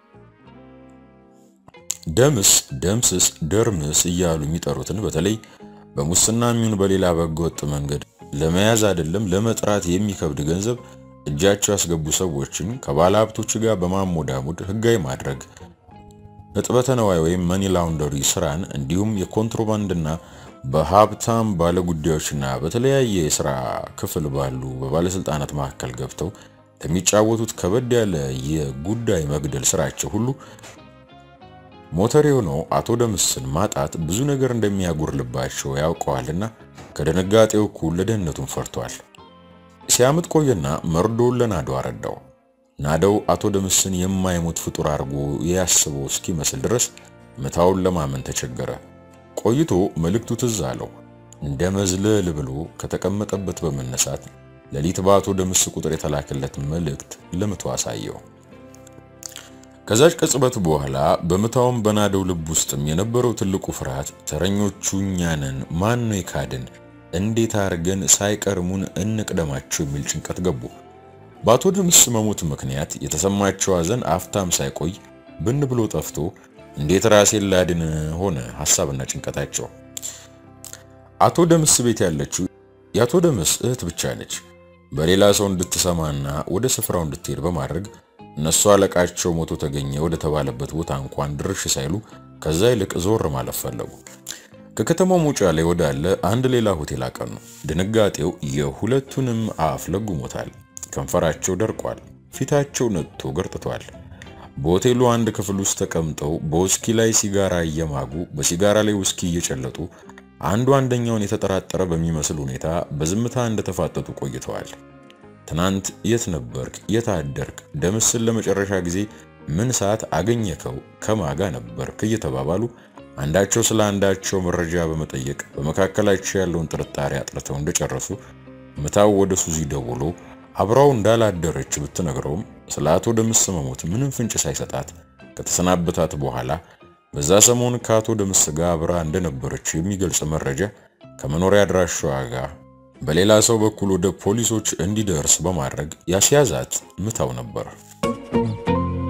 Speaker 2: ደምስ፣ ደምስስ፣ ደርምስ እያሉ የሚጠሩትን በተለይ በሙስና የሚሆን በሌላ በሕገ ወጥ መንገድ ለመያዝ አይደለም ለመጥራት የሚከብድ ገንዘብ እጃቸው ያስገቡ ሰዎችን ከባለ ሀብቶች ጋር በማሞዳሙድ ህጋዊ ማድረግ እጥበተ ነዋይ ወይም መኒ ላውንደሪ ስራን እንዲሁም የኮንትሮባንድና በሀብታም ባለጉዳዮችና በተለያየ የስራ ክፍል ባሉ በባለስልጣናት መካከል ገብተው ለሚጫወቱት ከበድ ያለ የጉዳይ መግደል ስራቸው ሁሉ ሞተር የሆነው አቶ ደምስን ማጣት ብዙ ነገር እንደሚያጎርልባቸው ያውቀዋልና ከድንጋጤው እኩል ለደህንነቱን ፈርቷል። ሲያምጥ ቆየና መርዶውን ለናደው አረዳው። ናደው አቶ ደምስን የማይሞት ፍጡር አድርጎ ያስበው እስኪመስል ድረስ ምታውን ለማመን ተቸገረ። ቆይቶ መልእክቱ ትዝ አለው። እንደ መዝለል ብሎ ከተቀመጠበት በመነሳት ሌሊት በአቶ ደምስ ቁጥር የተላከለት መልእክት ለምቶ አሳየው። ከዛች ቅጽበት በኋላ በምታውም በናደው ልብ ውስጥም የነበረው ትልቁ ፍርሃት ተረኞቹ እኛ ነን፣ ማን ነው የካድን እንዴት አድርገን ሳይቀርሙን እንቅደማቸው የሚል ጭንቀት ገቡ። በአቶ ደምስ መሞት ምክንያት የተሰማቸው ሐዘን አፍታም ሳይቆይ ብን ብሎ ጠፍቶ እንዴት ራሴን ላድን ሆነ ሐሳብና ጭንቀታቸው። አቶ ደምስ ቤት ያለችው የአቶ ደምስ እህት ብቻ ነች። በሌላ ሰው እንድትሰማና ወደ ስፍራው እንድትሄድ በማድረግ እነሱ አለቃቸው ሞቶ ተገኘ ወደ ተባለበት ቦታ እንኳን ድርሽ ሳይሉ ከዛ ይልቅ ዞር ማለት ፈለጉ። ከከተማው መውጫ ላይ ወዳለ አንድ ሌላ ሆቴል አቀኑ። ድንጋጤው የሁለቱንም አፍ ለጉሞታል። ከንፈራቸው ደርቋል። ፊታቸው ነጥቶ ገርጥቷል። በሆቴሉ አንድ ክፍል ውስጥ ተቀምጠው በውስኪ ላይ ሲጋራ እየማጉ በሲጋራ ላይ ውስኪ እየጨለጡ አንዱ አንደኛውን የተጠራጠረ በሚመስል ሁኔታ በዝምታ እንደተፋጠጡ ቆይተዋል። ትናንት የት ነበርክ? የት አደርክ? ደምስን ለመጨረሻ ጊዜ ምን ሰዓት አገኘከው? ከማጋ ነበርክ? እየተባባሉ አንዳቸው ስለ አንዳቸው መረጃ በመጠየቅ በመካከላቸው ያለውን ጥርጣሬ አጥርተው እንደጨረሱ ምታው ወደ ሱዚ ደውሎ አብራው እንዳላደረች ብትነግረውም ስለ አቶ ደምስ መሞት ምንም ፍንጭ ሳይሰጣት ከተሰናበታት በኋላ በዛ ሰሞን ከአቶ ደምስ ጋር አብራ እንደነበረች የሚገልጽ መረጃ ከመኖሪያ አድራሻዋ ጋር በሌላ ሰው በኩል ወደ ፖሊሶች እንዲደርስ በማድረግ ያስያዛት ምታው ነበር።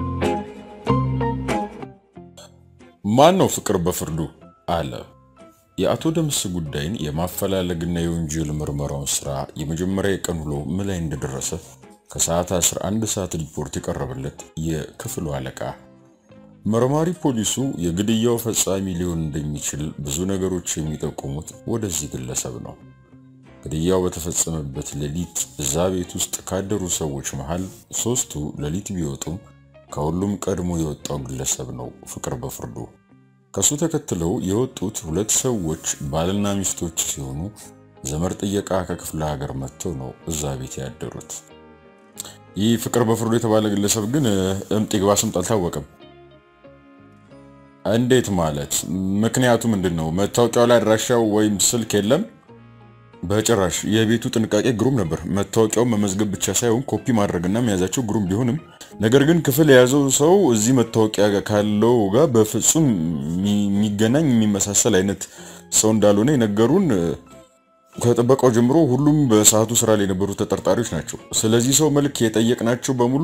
Speaker 2: ማን ነው ፍቅር በፍርዱ አለ። የአቶ ደምስ ጉዳይን የማፈላለግና የወንጀል ምርመራውን ስራ የመጀመሪያ የቀን ውሎ ምን ላይ እንደደረሰ ከሰዓት 11 ሰዓት ሪፖርት የቀረበለት የክፍሉ አለቃ መርማሪ ፖሊሱ የግድያው ፈጻሚ ሊሆን እንደሚችል ብዙ ነገሮች የሚጠቁሙት ወደዚህ ግለሰብ ነው። ግድያው በተፈጸመበት ሌሊት እዛ ቤት ውስጥ ካደሩ ሰዎች መሃል ሶስቱ ሌሊት ቢወጡም ከሁሉም ቀድሞ የወጣው ግለሰብ ነው ፍቅር በፍርዱ። ከሱ ተከትለው የወጡት ሁለት ሰዎች ባልና ሚስቶች ሲሆኑ ዘመድ ጥየቃ ከክፍለ ሀገር መጥተው ነው እዛ ቤት ያደሩት። ይህ ፍቅር በፍርዱ የተባለ ግለሰብ ግን እምጥ ይግባ ስምጥ አልታወቀም። እንዴት ማለት? ምክንያቱ ምንድን ነው? መታወቂያው ላይ አድራሻው ወይም ስልክ የለም? በጭራሽ። የቤቱ ጥንቃቄ ግሩም ነበር። መታወቂያውን መመዝገብ ብቻ ሳይሆን ኮፒ ማድረግና መያዛቸው ግሩም ቢሆንም ነገር ግን ክፍል የያዘው ሰው እዚህ መታወቂያ ካለው ጋር በፍጹም የሚገናኝ የሚመሳሰል አይነት ሰው እንዳልሆነ የነገሩን ከጥበቃው ጀምሮ ሁሉም በሰዓቱ ስራ ላይ የነበሩ ተጠርጣሪዎች ናቸው። ስለዚህ ሰው መልክ የጠየቅናቸው በሙሉ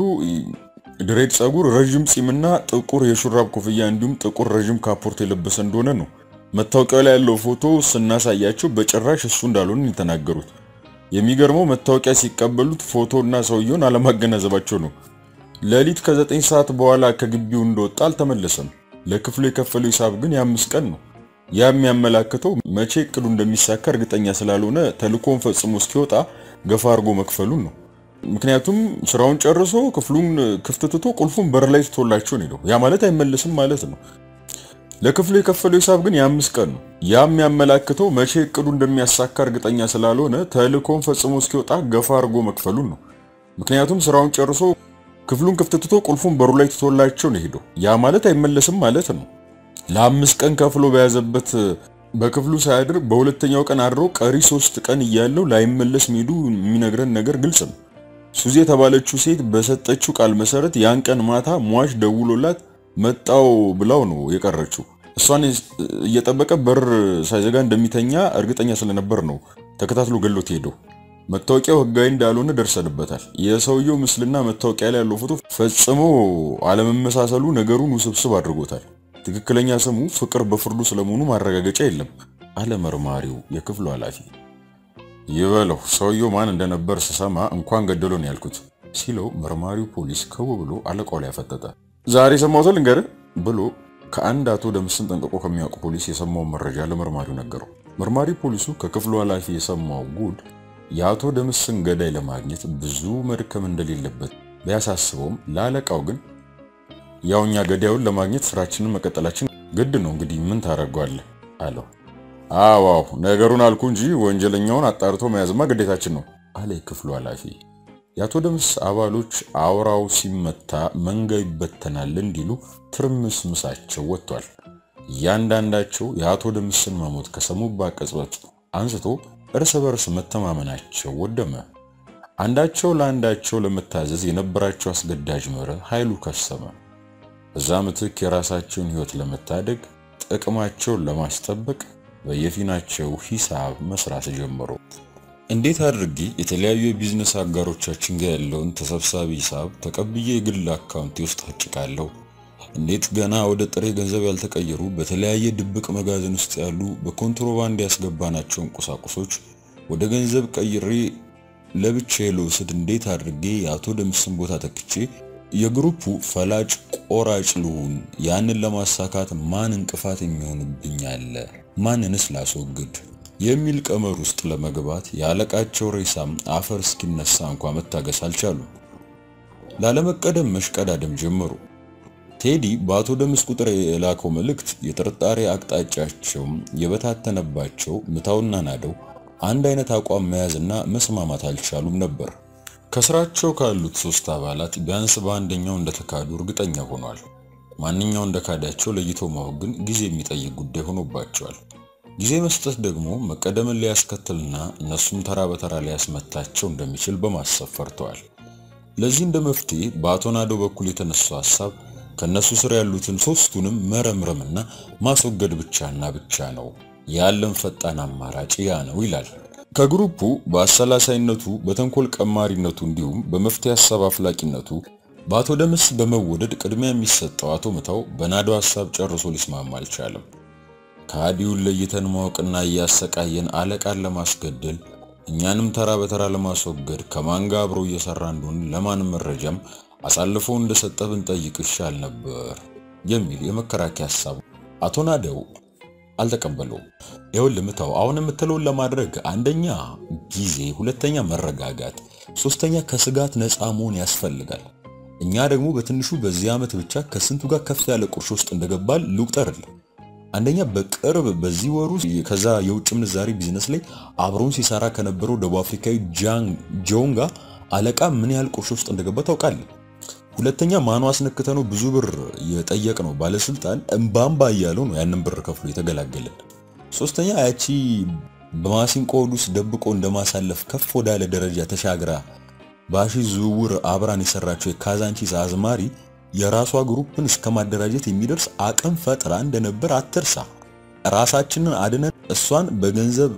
Speaker 2: ድሬድ ጸጉር፣ ረዥም ፂምና ጥቁር የሹራብ ኮፍያ እንዲሁም ጥቁር ረዥም ካፖርት የለበሰ እንደሆነ ነው። መታወቂያው ላይ ያለው ፎቶ ስናሳያቸው በጭራሽ እሱ እንዳልሆነ የተናገሩት። የሚገርመው መታወቂያ ሲቀበሉት ፎቶና ሰውየውን አለማገናዘባቸው ነው። ሌሊት ከዘጠኝ ሰዓት በኋላ ከግቢው እንደወጣ አልተመለሰም። ለክፍሉ የከፈለው ሂሳብ ግን የአምስት ቀን ነው። ያ የሚያመላክተው መቼ እቅዱ እንደሚሳካ እርግጠኛ ስላልሆነ ተልኮን ፈጽሞ እስኪወጣ ገፋ አድርጎ መክፈሉን ነው። ምክንያቱም ስራውን ጨርሶ ክፍሉን ክፍት ትቶ ቁልፉን በር ላይ ትቶላቸው ነው። ያ ማለት አይመለስም ማለት ነው። ለክፍሉ የከፈለው ሂሳብ ግን የአምስት ቀን ነው። ያ የሚያመላክተው መቼ እቅዱ እንደሚያሳካ እርግጠኛ ስላልሆነ ተልኮን ፈጽሞ እስኪወጣ ገፋ አድርጎ መክፈሉን ነው። ምክንያቱም ስራውን ጨርሶ ክፍሉን ክፍት ትቶ ቁልፉን በሩ ላይ ትቶላቸው ነው ሄደው። ያ ማለት አይመለስም ማለት ነው። ለአምስት ቀን ከፍሎ በያዘበት በክፍሉ ሳያድር በሁለተኛው ቀን አድሮ ቀሪ ሶስት ቀን እያለው ላይመለስ መሄዱ የሚነግረን ነገር ግልጽ ነው። ሱዚ የተባለችው ሴት በሰጠችው ቃል መሰረት ያን ቀን ማታ ሟች ደውሎላት መጣው ብላው ነው የቀረችው። እሷን እየጠበቀ በር ሳይዘጋ እንደሚተኛ እርግጠኛ ስለነበር ነው ተከታትሎ ገሎት ሄደው። መታወቂያው ሕጋዊ እንዳልሆነ ደርሰንበታል። የሰውየው ምስልና መታወቂያ ላይ ያለው ፎቶ ፈጽሞ አለመመሳሰሉ ነገሩን ውስብስብ አድርጎታል። ትክክለኛ ስሙ ፍቅር በፍርዱ ስለመሆኑ ማረጋገጫ የለም አለ መርማሪው የክፍሉ ኃላፊ። ይበለው ሰውየው ማን እንደነበር ስሰማ እንኳን ገደሎ ነው ያልኩት ሲለው መርማሪው ፖሊስ ከው ብሎ አለቃው ላይ ያፈጠጠ። ዛሬ የሰማሁትን ልንገርህ ብሎ ከአንድ አቶ ደምስን ጠንቅቆ ከሚያውቁ ፖሊስ የሰማውን መረጃ ለመርማሪው ነገረው። መርማሪ ፖሊሱ ከክፍሉ ኃላፊ የሰማው ጉድ የአቶ ደምስን ገዳይ ለማግኘት ብዙ መድከም እንደሌለበት ቢያሳስበውም ለአለቃው ግን ያው እኛ ገዳዩን ለማግኘት ስራችንን መቀጠላችን ግድ ነው፣ እንግዲህ ምን ታደርገዋለህ አለው። አዋው ነገሩን አልኩ እንጂ ወንጀለኛውን አጣርቶ መያዝማ ግዴታችን ነው አለ የክፍሉ ኃላፊ። የአቶ ደምስ አባሎች አውራው ሲመታ መንጋ ይበተናል እንዲሉ ትርምስ ምሳቸው ወጥቷል። እያንዳንዳቸው የአቶ ደምስን መሞት ከሰሙባት ቅጽበት አንስቶ እርስ በርስ መተማመናቸው ወደመ። አንዳቸው ለአንዳቸው ለመታዘዝ የነበራቸው አስገዳጅ መርህ ኃይሉ ከሰመ። በዛ ምትክ የራሳቸውን ሕይወት ለመታደግ ጥቅማቸውን ለማስጠበቅ በየፊናቸው ሂሳብ መስራት ጀመሩ። እንዴት አድርጌ የተለያዩ የቢዝነስ አጋሮቻችን ጋር ያለውን ተሰብሳቢ ሂሳብ ተቀብዬ የግል አካውንቴ ውስጥ አጭቃለሁ? እንዴት ገና ወደ ጥሬ ገንዘብ ያልተቀየሩ በተለያየ ድብቅ መጋዘን ውስጥ ያሉ በኮንትሮባንድ ያስገባናቸውን ቁሳቁሶች ወደ ገንዘብ ቀይሬ ለብቻዬ ልውሰድ? እንዴት አድርጌ የአቶ ደምስን ቦታ ተክቼ የግሩፑ ፈላጭ ቆራጭ ልሁን? ያንን ለማሳካት ማን እንቅፋት የሚሆንብኝ አለ? ማንንስ ላስወግድ? የሚል ቀመር ውስጥ ለመግባት የአለቃቸው ሬሳም አፈር እስኪነሳ እንኳ መታገስ አልቻሉም። ላለመቀደም መሽቀዳደም ጀመሩ። ቴዲ በአቶ ደምስ ቁጥር የላከው መልእክት የጥርጣሬ አቅጣጫቸው የበታተነባቸው ምታውና ናደው አንድ አይነት አቋም መያዝና መስማማት አልቻሉም ነበር። ከስራቸው ካሉት ሶስት አባላት ቢያንስ በአንደኛው እንደተካዱ እርግጠኛ ሆኗል። ማንኛው እንደካዳቸው ለይቶ ማወቅ ግን ጊዜ የሚጠይቅ ጉዳይ ሆኖባቸዋል። ጊዜ መስጠት ደግሞ መቀደምን ሊያስከትልና እነሱም ተራ በተራ ሊያስመታቸው እንደሚችል በማሰብ ፈርተዋል። ለዚህ እንደ መፍትሄ በአቶ ናደው በኩል የተነሳው ሐሳብ ከነሱ ስር ያሉትን ሶስቱንም መረምረምና ማስወገድ ብቻና ብቻ ነው። ያለን ፈጣን አማራጭ ያ ነው ይላል። ከግሩፑ በአሰላሳይነቱ በተንኮል ቀማሪነቱ እንዲሁም በመፍትሄ ሐሳብ አፍላቂነቱ በአቶ ደምስ በመወደድ ቅድሚያ የሚሰጠው አቶ ምታው በናዶ ሐሳብ ጨርሶ ሊስማማ አልቻለም። ከሃዲውን ለይተን ማወቅና እያሰቃየን አለቃን ለማስገደል እኛንም ተራ በተራ ለማስወገድ ከማን ጋር አብሮ እየሰራ እንደሆን ለማንም መረጃም አሳልፎ እንደሰጠ ብንጠይቅ ይሻል ነበር የሚል የመከራከያ ሐሳብ አቶ ናደው አልተቀበለውም። ይኸውልህ ምታው አሁን የምትለውን ለማድረግ አንደኛ ጊዜ፣ ሁለተኛ መረጋጋት፣ ሶስተኛ ከስጋት ነፃ መሆን ያስፈልጋል። እኛ ደግሞ በትንሹ በዚህ ዓመት ብቻ ከስንቱ ጋር ከፍ ያለ ቁርሾ ውስጥ እንደገባል ልቁጠርልህ። አንደኛ በቅርብ በዚህ ወሩ ከዛ የውጭ ምንዛሪ ቢዝነስ ላይ አብሮን ሲሰራ ከነበረው ደቡብ አፍሪካዊ ጃን ጆን ጋር አለቃ ምን ያህል ቁርሾ ውስጥ እንደገባ ታውቃለህ። ሁለተኛ ማኑ አስነክተ ነው ብዙ ብር የጠየቅ ነው ባለስልጣን እምባምባ እያለው ነው ያንን ብር ከፍሎ የተገላገለን። ሶስተኛ ያቺ በማሲንቆ ሆድ ውስጥ ደብቆ እንደማሳለፍ ከፍ ወዳለ ደረጃ ተሻግራ በሺ ዝውውር አብራን የሰራቸው የካዛንቺስ አዝማሪ የራሷ ግሩፕን እስከ ማደራጀት የሚደርስ አቅም ፈጥራ እንደነበር አትርሳ። ራሳችንን አድነን እሷን በገንዘብ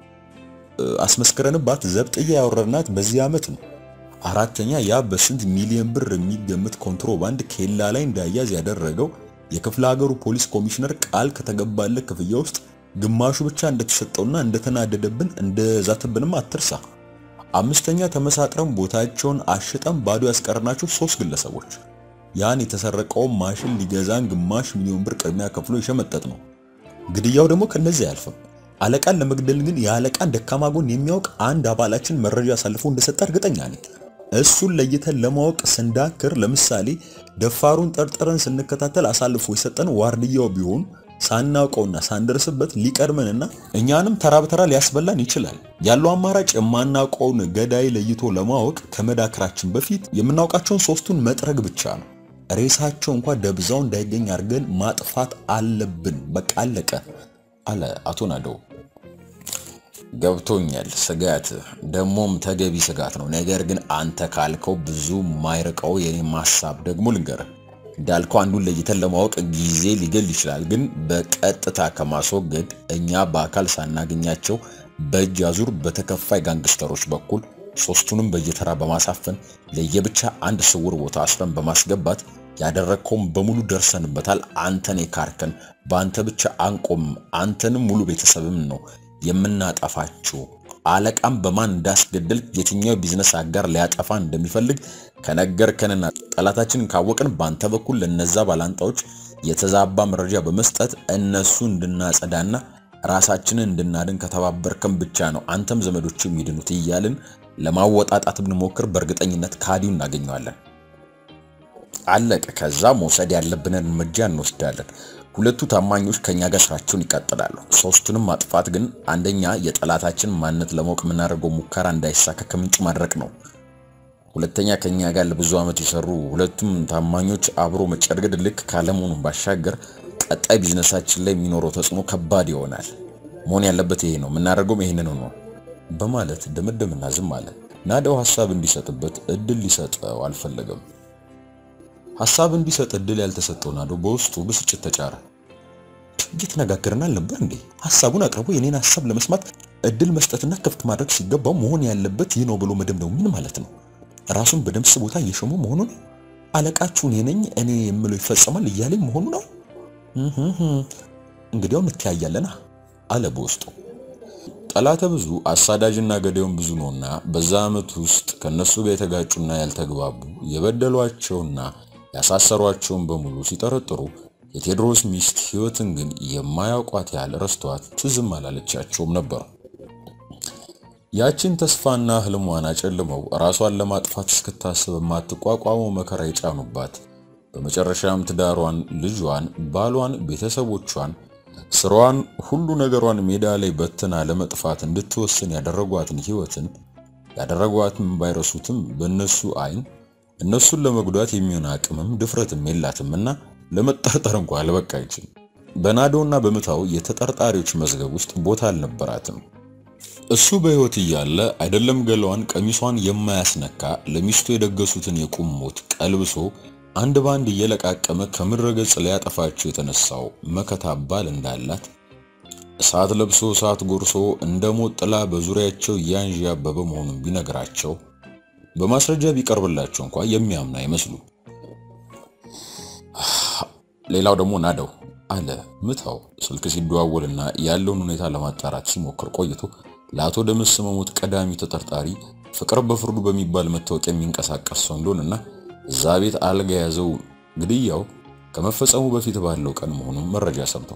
Speaker 2: አስመስክረንባት ዘብጥያ ያወረድናት በዚህ ዓመት ነው። አራተኛ ያ በስንት ሚሊዮን ብር የሚገመት ኮንትሮባንድ ኬላ ላይ እንዳያዝ ያደረገው የክፍለ ሀገሩ ፖሊስ ኮሚሽነር ቃል ከተገባለት ክፍያ ውስጥ ግማሹ ብቻ እንደተሰጠውና እንደተናደደብን እንደዛተብንም አትርሳ። አምስተኛ ተመሳጥረን ቦታቸውን አሽጠን ባዶ ያስቀርናቸው ሶስት ግለሰቦች ያን የተሰረቀውን ማሽን ሊገዛን ግማሽ ሚሊዮን ብር ቅድሚያ ከፍሎ የሸመጠጥ ነው። ግድያው ደግሞ ከነዚህ አያልፍም። አለቃን ለመግደል ግን የአለቃን ደካማ ጎን የሚያውቅ አንድ አባላችን መረጃ አሳልፎ እንደሰጠ እርግጠኛ ነኝ። እሱን ለይተን ለማወቅ ስንዳክር፣ ለምሳሌ ደፋሩን ጠርጥረን ስንከታተል አሳልፎ የሰጠን ዋርድያው ቢሆን ሳናውቀውና ሳንደርስበት ሊቀድመንና እኛንም ተራ በተራ ሊያስበላን ይችላል። ያለው አማራጭ የማናውቀውን ገዳይ ለይቶ ለማወቅ ከመዳክራችን በፊት የምናውቃቸውን ሶስቱን መጥረግ ብቻ ነው። ሬሳቸው እንኳ ደብዛው እንዳይገኝ አድርገን ማጥፋት አለብን። በቃ አለቀ አለ አቶ ናደው። ገብቶኛል፣ ስጋት ደሞም ተገቢ ስጋት ነው። ነገር ግን አንተ ካልከው ብዙ ማይርቀው የኔ ማሳብ ደግሞ ልንገርህ እንዳልከው አንዱን ለይተን ለማወቅ ጊዜ ሊገል ይችላል። ግን በቀጥታ ከማስወገድ እኛ በአካል ሳናገኛቸው በእጅ አዙር በተከፋይ ጋንግስተሮች በኩል ሶስቱንም በየተራ በማሳፈን ለየብቻ አንድ ስውር ቦታ አስረን በማስገባት ያደረግከውን በሙሉ ደርሰንበታል። አንተን የካርከን በአንተ ብቻ አንቆም፣ አንተንም ሙሉ ቤተሰብም ነው የምናጠፋችሁ። አለቃም በማን እንዳስገደል የትኛው ቢዝነስ አጋር ሊያጠፋ እንደሚፈልግ ከነገርከንና ጠላታችንን ካወቅን በአንተ በኩል ለነዛ ባላንጣዎች የተዛባ መረጃ በመስጠት እነሱ እንድናጸዳና ራሳችንን እንድናድን ከተባበርከን ብቻ ነው አንተም ዘመዶች የሚድኑት እያልን ለማወጣጣት ብንሞክር በእርግጠኝነት ካዲው እናገኘዋለን። አለቀ። ከዛ መውሰድ ያለብንን እርምጃ እንወስዳለን። ሁለቱ ታማኞች ከኛ ጋር ስራቸውን ይቀጥላሉ። ሶስቱንም ማጥፋት ግን አንደኛ የጠላታችን ማንነት ለማወቅ የምናደርገው ሙከራ እንዳይሳካ ከምንጩ ማድረቅ ነው። ሁለተኛ ከኛ ጋር ለብዙ ዓመት የሰሩ ሁለቱም ታማኞች አብሮ መጨርገድ ልክ ካለመሆኑ ባሻገር ቀጣይ ቢዝነሳችን ላይ የሚኖረው ተጽዕኖ ከባድ ይሆናል። መሆን ያለበት ይሄ ነው፣ የምናደርገውም ይሄንን ነው በማለት ደመደምና ዝም አለ። ናደው ሐሳብ እንዲሰጥበት እድል ሊሰጠው አልፈለገም። ሐሳብ እንዲሰጥ እድል ያልተሰጠው ናደው በውስጡ ብስጭት ተጫረ። እየተነጋገርን አልነበር እንዴ? ሐሳቡን አቅርቦ የኔን ሐሳብ ለመስማት እድል መስጠትና ክፍት ማድረግ ሲገባው መሆን ያለበት ይህ ነው ብሎ መደምደሙ ምን ማለት ነው? ራሱን በደምስ ቦታ እየሾመ መሆኑ ነው? አለቃችሁ እኔ ነኝ እኔ የምለው ይፈጸማል እያለኝ መሆኑ ነው? እንግዲያው እንተያያለና አለ በውስጡ። ጠላተ ብዙ አሳዳጅና ገዳዩን ብዙ ነውና በዛ ዓመት ውስጥ ከነሱ ጋር የተጋጩና ያልተግባቡ የበደሏቸውና ያሳሰሯቸውን በሙሉ ሲጠረጥሩ የቴዎድሮስ ሚስት ሕይወትን ግን የማያውቋት ያህል ረስተዋት ትዝም አላለቻቸውም ነበር። ያችን ተስፋና ህልሟን አጨልመው ራሷን ለማጥፋት እስክታስብ የማትቋቋመው መከራ የጫኑባት በመጨረሻም ትዳሯን፣ ልጇን፣ ባሏን፣ ቤተሰቦቿን ስራዋን ሁሉ ነገሯን ሜዳ ላይ በትና ለመጥፋት እንድትወስን ያደረጓትን ህይወትን ያደረጓትን ባይረሱትም በእነሱ አይን እነሱን ለመጉዳት የሚሆን አቅምም ድፍረትም የላትምና ለመጠርጠር እንኳ አልበቃችም። በናዶና በምታው የተጠርጣሪዎች መዝገብ ውስጥ ቦታ አልነበራትም። እሱ በህይወት እያለ አይደለም ገላዋን ቀሚሷን የማያስነካ ለሚስቱ የደገሱትን የቁም ሞት ቀልብሶ አንድ ባንድ እየለቃቀመ ከምድረ ገጽ ሊያጠፋቸው የተነሳው መከታ ባል እንዳላት እሳት ለብሶ እሳት ጎርሶ እንደ ሞት ጥላ በዙሪያቸው እያንዣበበ መሆኑን ቢነግራቸው በማስረጃ ቢቀርብላቸው እንኳ የሚያምኑ አይመስሉ። ሌላው ደግሞ ናደው አለ ምታው ስልክ ሲደዋወልና ያለውን ሁኔታ ለማጣራት ሲሞክር ቆይቶ ለአቶ ደምስ መሞት ቀዳሚ ተጠርጣሪ ፍቅር በፍርዱ በሚባል መታወቂያ የሚንቀሳቀስ ሰው እንደሆነና እዛ ቤት አልጋ የያዘው ግድያው ከመፈጸሙ በፊት ባለው ቀን መሆኑን መረጃ ሰምተው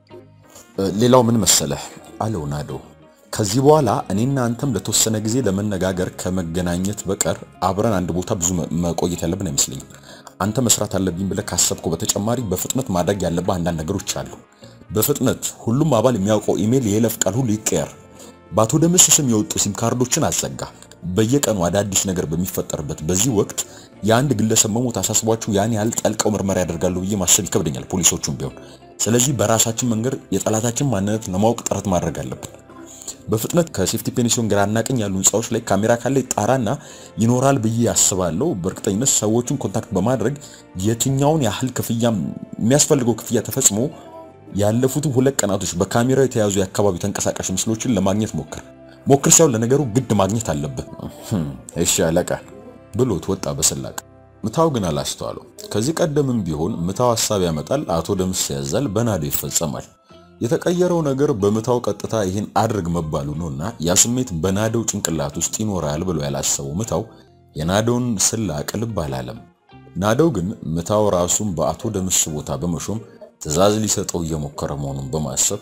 Speaker 2: ሌላው ምን መሰለህ አለው ናደው ከዚህ በኋላ እኔና አንተም ለተወሰነ ጊዜ ለመነጋገር ከመገናኘት በቀር አብረን አንድ ቦታ ብዙ መቆየት ያለብን አይመስለኝም። አንተ መስራት አለብኝ ብለህ ካሰብከው በተጨማሪ በፍጥነት ማድረግ ያለብህ አንዳንድ ነገሮች አሉ። በፍጥነት ሁሉም አባል የሚያውቀው ኢሜል፣ የይለፍ ቃል ሁሉ ይቀየር። በአቶ ደምስ ስም የወጡ ሲም ካርዶችን አዘጋ። በየቀኑ አዳዲስ ነገር በሚፈጠርበት በዚህ ወቅት የአንድ ግለሰብ መሞት አሳስቧችሁ ያን ያህል ጠልቀው ምርመራ ያደርጋሉ ብዬ ማሰብ ይከብደኛል፣ ፖሊሶቹም ቢሆን። ስለዚህ በራሳችን መንገድ የጠላታችን ማንነት ለማወቅ ጥረት ማድረግ አለብን። በፍጥነት ከሴፍቲ ፔንሲዮን ግራና ቀኝ ያሉ ህንፃዎች ላይ ካሜራ ካለ ጣራና ይኖራል ብዬ ያስባለሁ። በእርግጠኝነት ሰዎቹን ኮንታክት በማድረግ የትኛውን ያህል ክፍያ የሚያስፈልገው ክፍያ ተፈጽሞ ያለፉትን ሁለት ቀናቶች በካሜራ የተያዙ የአካባቢው ተንቀሳቃሽ ምስሎችን ለማግኘት ሞክር ሞክር ሳይሆን ለነገሩ ግድ ማግኘት አለብህ። እሺ አለቃ ብሎት ወጣ በስላቅ። ምታው ግን አላስተዋለው። ከዚህ ቀደምም ቢሆን ምታው ሀሳብ ያመጣል፣ አቶ ደምስ ያዛል፣ በናዶ ይፈጸማል። የተቀየረው ነገር በምታው ቀጥታ ይህን አድርግ መባሉ ነውና ያ ስሜት በናደው ጭንቅላት ውስጥ ይኖራል ብሎ ያላሰበው ምታው የናደውን ስላቅ ልብ አላለም። ናደው ግን ምታው ራሱን በአቶ ደምስ ቦታ በመሾም ትዕዛዝ ሊሰጠው እየሞከረ መሆኑን በማሰብ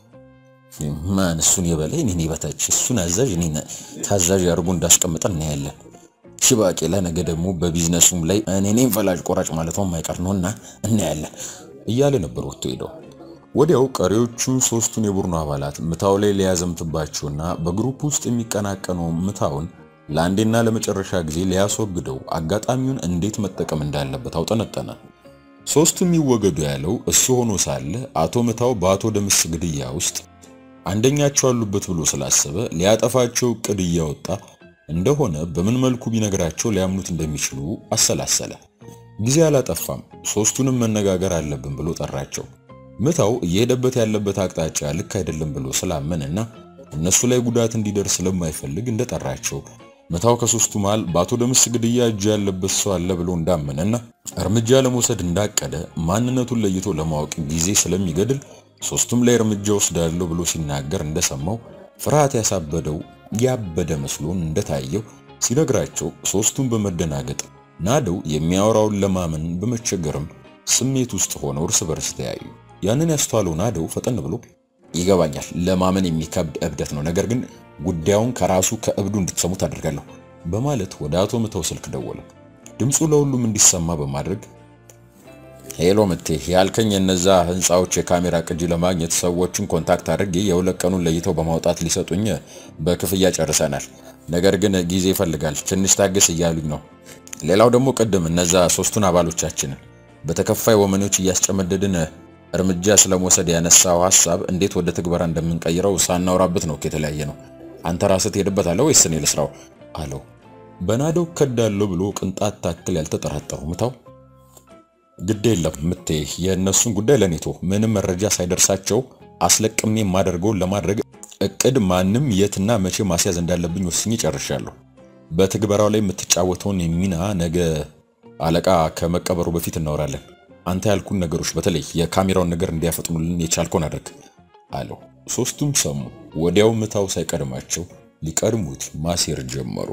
Speaker 2: ማን እሱን የበላይ እኔ በታች እሱን አዛዥ እኔ ታዛዥ አድርጎ እንዳስቀምጠ እናያለን። ሽባቄላ ነገ ደግሞ በቢዝነሱም ላይ እኔ እኔም ፈላጭ ቆራጭ ማለቷ የማይቀር ነውና እናያለን እያለ ነበር ወጥቶ ሄደው። ወዲያው ቀሪዎቹን ሶስቱን የቡድኑ አባላት ምታው ላይ ሊያዘምትባቸውና በግሩፕ ውስጥ የሚቀናቀነው ምታውን ለአንዴና ለመጨረሻ ጊዜ ሊያስወግደው አጋጣሚውን እንዴት መጠቀም እንዳለበት አውጠነጠነ። ሶስቱ የሚወገዱ ያለው እሱ ሆኖ ሳለ አቶ ምታው በአቶ ደምስ ግድያ ውስጥ አንደኛቸው አሉበት ብሎ ስላሰበ ሊያጠፋቸው እቅድ እያወጣ እንደሆነ በምን መልኩ ቢነግራቸው ሊያምኑት እንደሚችሉ አሰላሰለ። ጊዜ አላጠፋም። ሶስቱንም መነጋገር አለብን ብሎ ጠራቸው። ምታው እየሄደበት ያለበት አቅጣጫ ልክ አይደለም ብሎ ስላመንና እነሱ ላይ ጉዳት እንዲደርስ ስለማይፈልግ እንደጠራቸው ምታው ከሶስቱ መሃል በአቶ ደምስ ግድያ እጅ ያለበት ሰው አለ ብሎ እንዳመነና እርምጃ ለመውሰድ እንዳቀደ ማንነቱን ለይቶ ለማወቅ ጊዜ ስለሚገድል ሶስቱም ላይ እርምጃ ወስዳለሁ ብሎ ሲናገር እንደሰማው ፍርሃት ያሳበደው ያበደ መስሎን እንደታየው ሲነግራቸው ሶስቱም በመደናገጥ ናደው የሚያወራውን ለማመን በመቸገርም ስሜት ውስጥ ሆነው እርስ በርስ ተያዩ። ያንን ያስተዋለው ናደው ፈጠን ብሎ ይገባኛል፣ ለማመን የሚከብድ እብደት ነው፣ ነገር ግን ጉዳዩን ከራሱ ከእብዱ እንድትሰሙት አድርጋለሁ በማለት ወደ አቶ ምተው ስልክ ደወለ። ድምፁ ለሁሉም እንዲሰማ በማድረግ ሄሎ ምቴ ያልከኝ የነዛ ህንፃዎች የካሜራ ቅጂ ለማግኘት ሰዎችን ኮንታክት አድርጌ የሁለት ቀኑን ለይተው በማውጣት ሊሰጡኝ በክፍያ ጨርሰናል። ነገር ግን ጊዜ ይፈልጋል፣ ትንሽ ታገስ እያሉኝ ነው። ሌላው ደግሞ ቅድም እነዛ ሶስቱን አባሎቻችንን በተከፋይ ወመኔዎች እያስጨመደድን እርምጃ ስለመውሰድ ያነሳው ሐሳብ እንዴት ወደ ትግበራ እንደምንቀይረው ሳናወራበት ነው የተለያየ ነው። አንተ ራስህ ትሄድበታለህ ወይስ እኔ ልስራው አለው። በናደው ከዳለው ብሎ ቅንጣት ታክል ያልተጠራጠሩ ምታው ግድ የለም ምቴ፣ የእነሱን ጉዳይ ለኔቶ ምንም መረጃ ሳይደርሳቸው አስለቅሜ የማደርገውን ለማድረግ እቅድ ማንም የትና መቼ ማስያዝ እንዳለብኝ ወስኜ ጨርሻለሁ። በትግበራው ላይ የምትጫወተውን ሚና ነገ አለቃ ከመቀበሩ በፊት እናወራለን። አንተ ያልኩን ነገሮች በተለይ የካሜራውን ነገር እንዲያፈጥኑልን የቻልከውን አድርግ አለው። ሶስቱም ሰሙ። ወዲያው ምታው ሳይቀድማቸው ሊቀድሙት ማሴር ጀመሩ።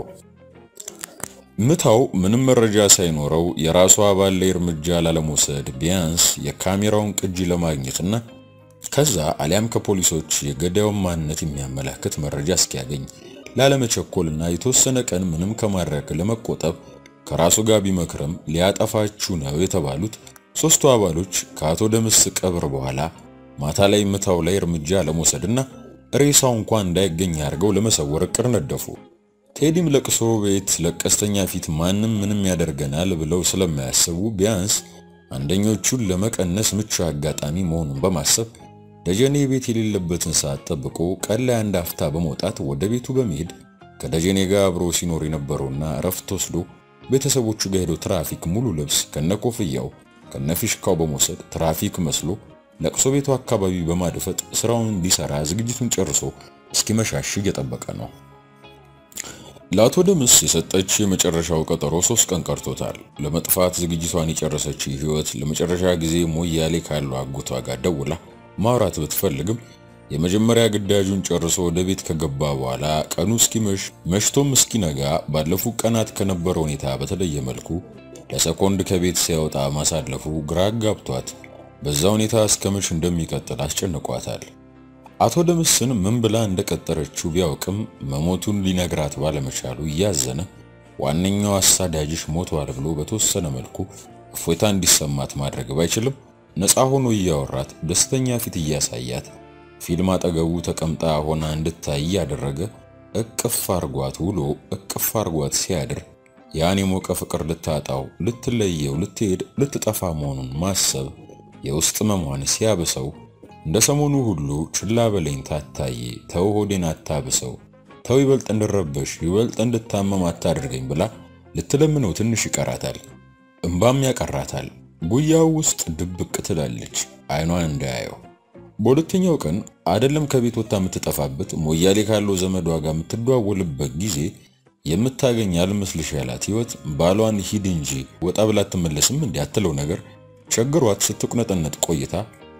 Speaker 2: ምታው ምንም መረጃ ሳይኖረው የራሱ አባል ላይ እርምጃ ላለመውሰድ ቢያንስ የካሜራውን ቅጂ ለማግኘትና ከዛ አሊያም ከፖሊሶች የገዳዩን ማንነት የሚያመላክት መረጃ እስኪያገኝ ላለመቸኮልና የተወሰነ ቀን ምንም ከማድረግ ለመቆጠብ ከራሱ ጋር ቢመክርም ሊያጠፋችሁ ነው የተባሉት ሶስቱ አባሎች ከአቶ ደምስ ቀብር በኋላ ማታ ላይ ምታው ላይ እርምጃ ለመውሰድና ሬሳው እንኳን እንዳይገኝ አድርገው ለመሰወር እቅድ ነደፉ። ቴዲም ለቅሶ ቤት ለቀስተኛ ፊት ማንም ምንም ያደርገናል ብለው ስለማያስቡ ቢያንስ አንደኞቹን ለመቀነስ ምቹ አጋጣሚ መሆኑን በማሰብ ደጀኔ ቤት የሌለበትን ሰዓት ጠብቆ ቀን ላይ አንድ አፍታ በመውጣት ወደ ቤቱ በመሄድ ከደጀኔ ጋር አብሮ ሲኖር የነበረውና እረፍት ወስዶ ቤተሰቦቹ ጋር ሄዶ ትራፊክ ሙሉ ልብስ ከነኮፍያው ከነፊሽካው በመውሰድ ትራፊክ መስሎ ለቅሶ ቤቱ አካባቢ በማድፈጥ ስራውን እንዲሰራ ዝግጅቱን ጨርሶ እስኪመሻሽ እየጠበቀ ነው። ለአቶ ደምስ የሰጠች የመጨረሻው ቀጠሮ ሶስት ቀን ቀርቶታል። ለመጥፋት ዝግጅቷን የጨረሰች ህይወት ለመጨረሻ ጊዜ ሞያሌ ካለው አጎቷ ጋር ደውላ ማውራት ብትፈልግም የመጀመሪያ ግዳጁን ጨርሶ ወደ ቤት ከገባ በኋላ ቀኑ እስኪመሽ መሽቶም እስኪነጋ ባለፉት ቀናት ከነበረ ሁኔታ በተለየ መልኩ ለሰኮንድ ከቤት ሲያወጣ ማሳለፉ ግራ ጋብቷት በዛ ሁኔታ እስከ መች እንደሚቀጥል አስጨንቋታል። አቶ ደምስን ምን ብላ እንደቀጠረችው ቢያውቅም መሞቱን ሊነግራት ባለመቻሉ እያዘነ ዋነኛው አሳዳጅሽ ሞቷል ብሎ በተወሰነ መልኩ እፎይታ እንዲሰማት ማድረግ ባይችልም ነፃ ሆኖ እያወራት ደስተኛ ፊት እያሳያት ፊልም አጠገቡ ተቀምጣ ሆና እንድታይ ያደረገ እቅፍ አርጓት ውሎ እቅፍ አርጓት ሲያድር ያን የሞቀ ፍቅር ልታጣው፣ ልትለየው፣ ልትሄድ፣ ልትጠፋ መሆኑን ማሰብ የውስጥ መሟን ሲያብሰው እንደ ሰሞኑ ሁሉ ችላ በለኝ ታታዬ፣ ተው ሆዴን አታብሰው፣ ተው ይበልጥ እንድረበሽ ይበልጥ እንድታመም አታድርገኝ ብላ ልትለምነው ትንሽ ይቀራታል። እምባም ያቀራታል። ጉያው ውስጥ ድብቅ ትላለች አይኗን እንዳያየው። በሁለተኛው ቀን አይደለም ከቤት ወጥታ የምትጠፋበት ሞያሌ ካለው ዘመዷ ጋር የምትደዋወልበት ጊዜ የምታገኝ አልመስልሽ ያላት ህይወት ባሏን ሂድ እንጂ ወጣ ብላ አትመለስም እንዲህ አትለው ነገር ቸግሯት ስትቁነጠነጥ ቆይታ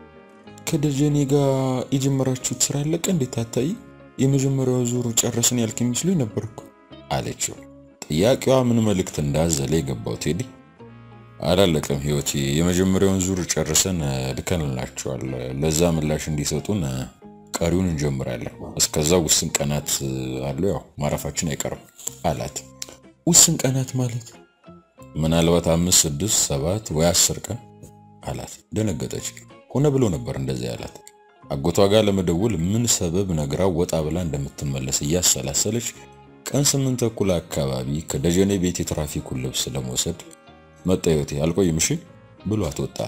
Speaker 2: ከደጀኔ ጋር የጀመራችሁት ስራ አለቀ እንዴት ታታይ? የመጀመሪያው ዙር ጨረስን ያልክ የሚመስሉኝ ነበርኩ አለችው። ጥያቄዋ ምን መልእክት እንዳዘለ የገባው ቴዲ አላለቀም ህይወቴ፣ የመጀመሪያውን ዙር ጨርሰን ልከንላቸዋል። ለዛ ምላሽ እንዲሰጡን ቀሪውን እንጀምራለን። እስከዛ ውስን ቀናት አሉ፣ ያው ማረፋችን አይቀርም አላት። ውስን ቀናት ማለት ምናልባት አምስት፣ ስድስት፣ ሰባት ወይ አስር ቀን አላት። ደነገጠች። ሆነ ብሎ ነበር እንደዚህ ያላት። አጎቷ ጋር ለመደወል ምን ሰበብ ነግራ ወጣ ብላ እንደምትመለስ እያሰላሰለች ቀን ስምንት ተኩል አካባቢ ከደጀኔ ቤት የትራፊኩን ልብስ ለመውሰድ መጣ። ህይወቴ አልቆይም እሺ ብሏት ወጣ።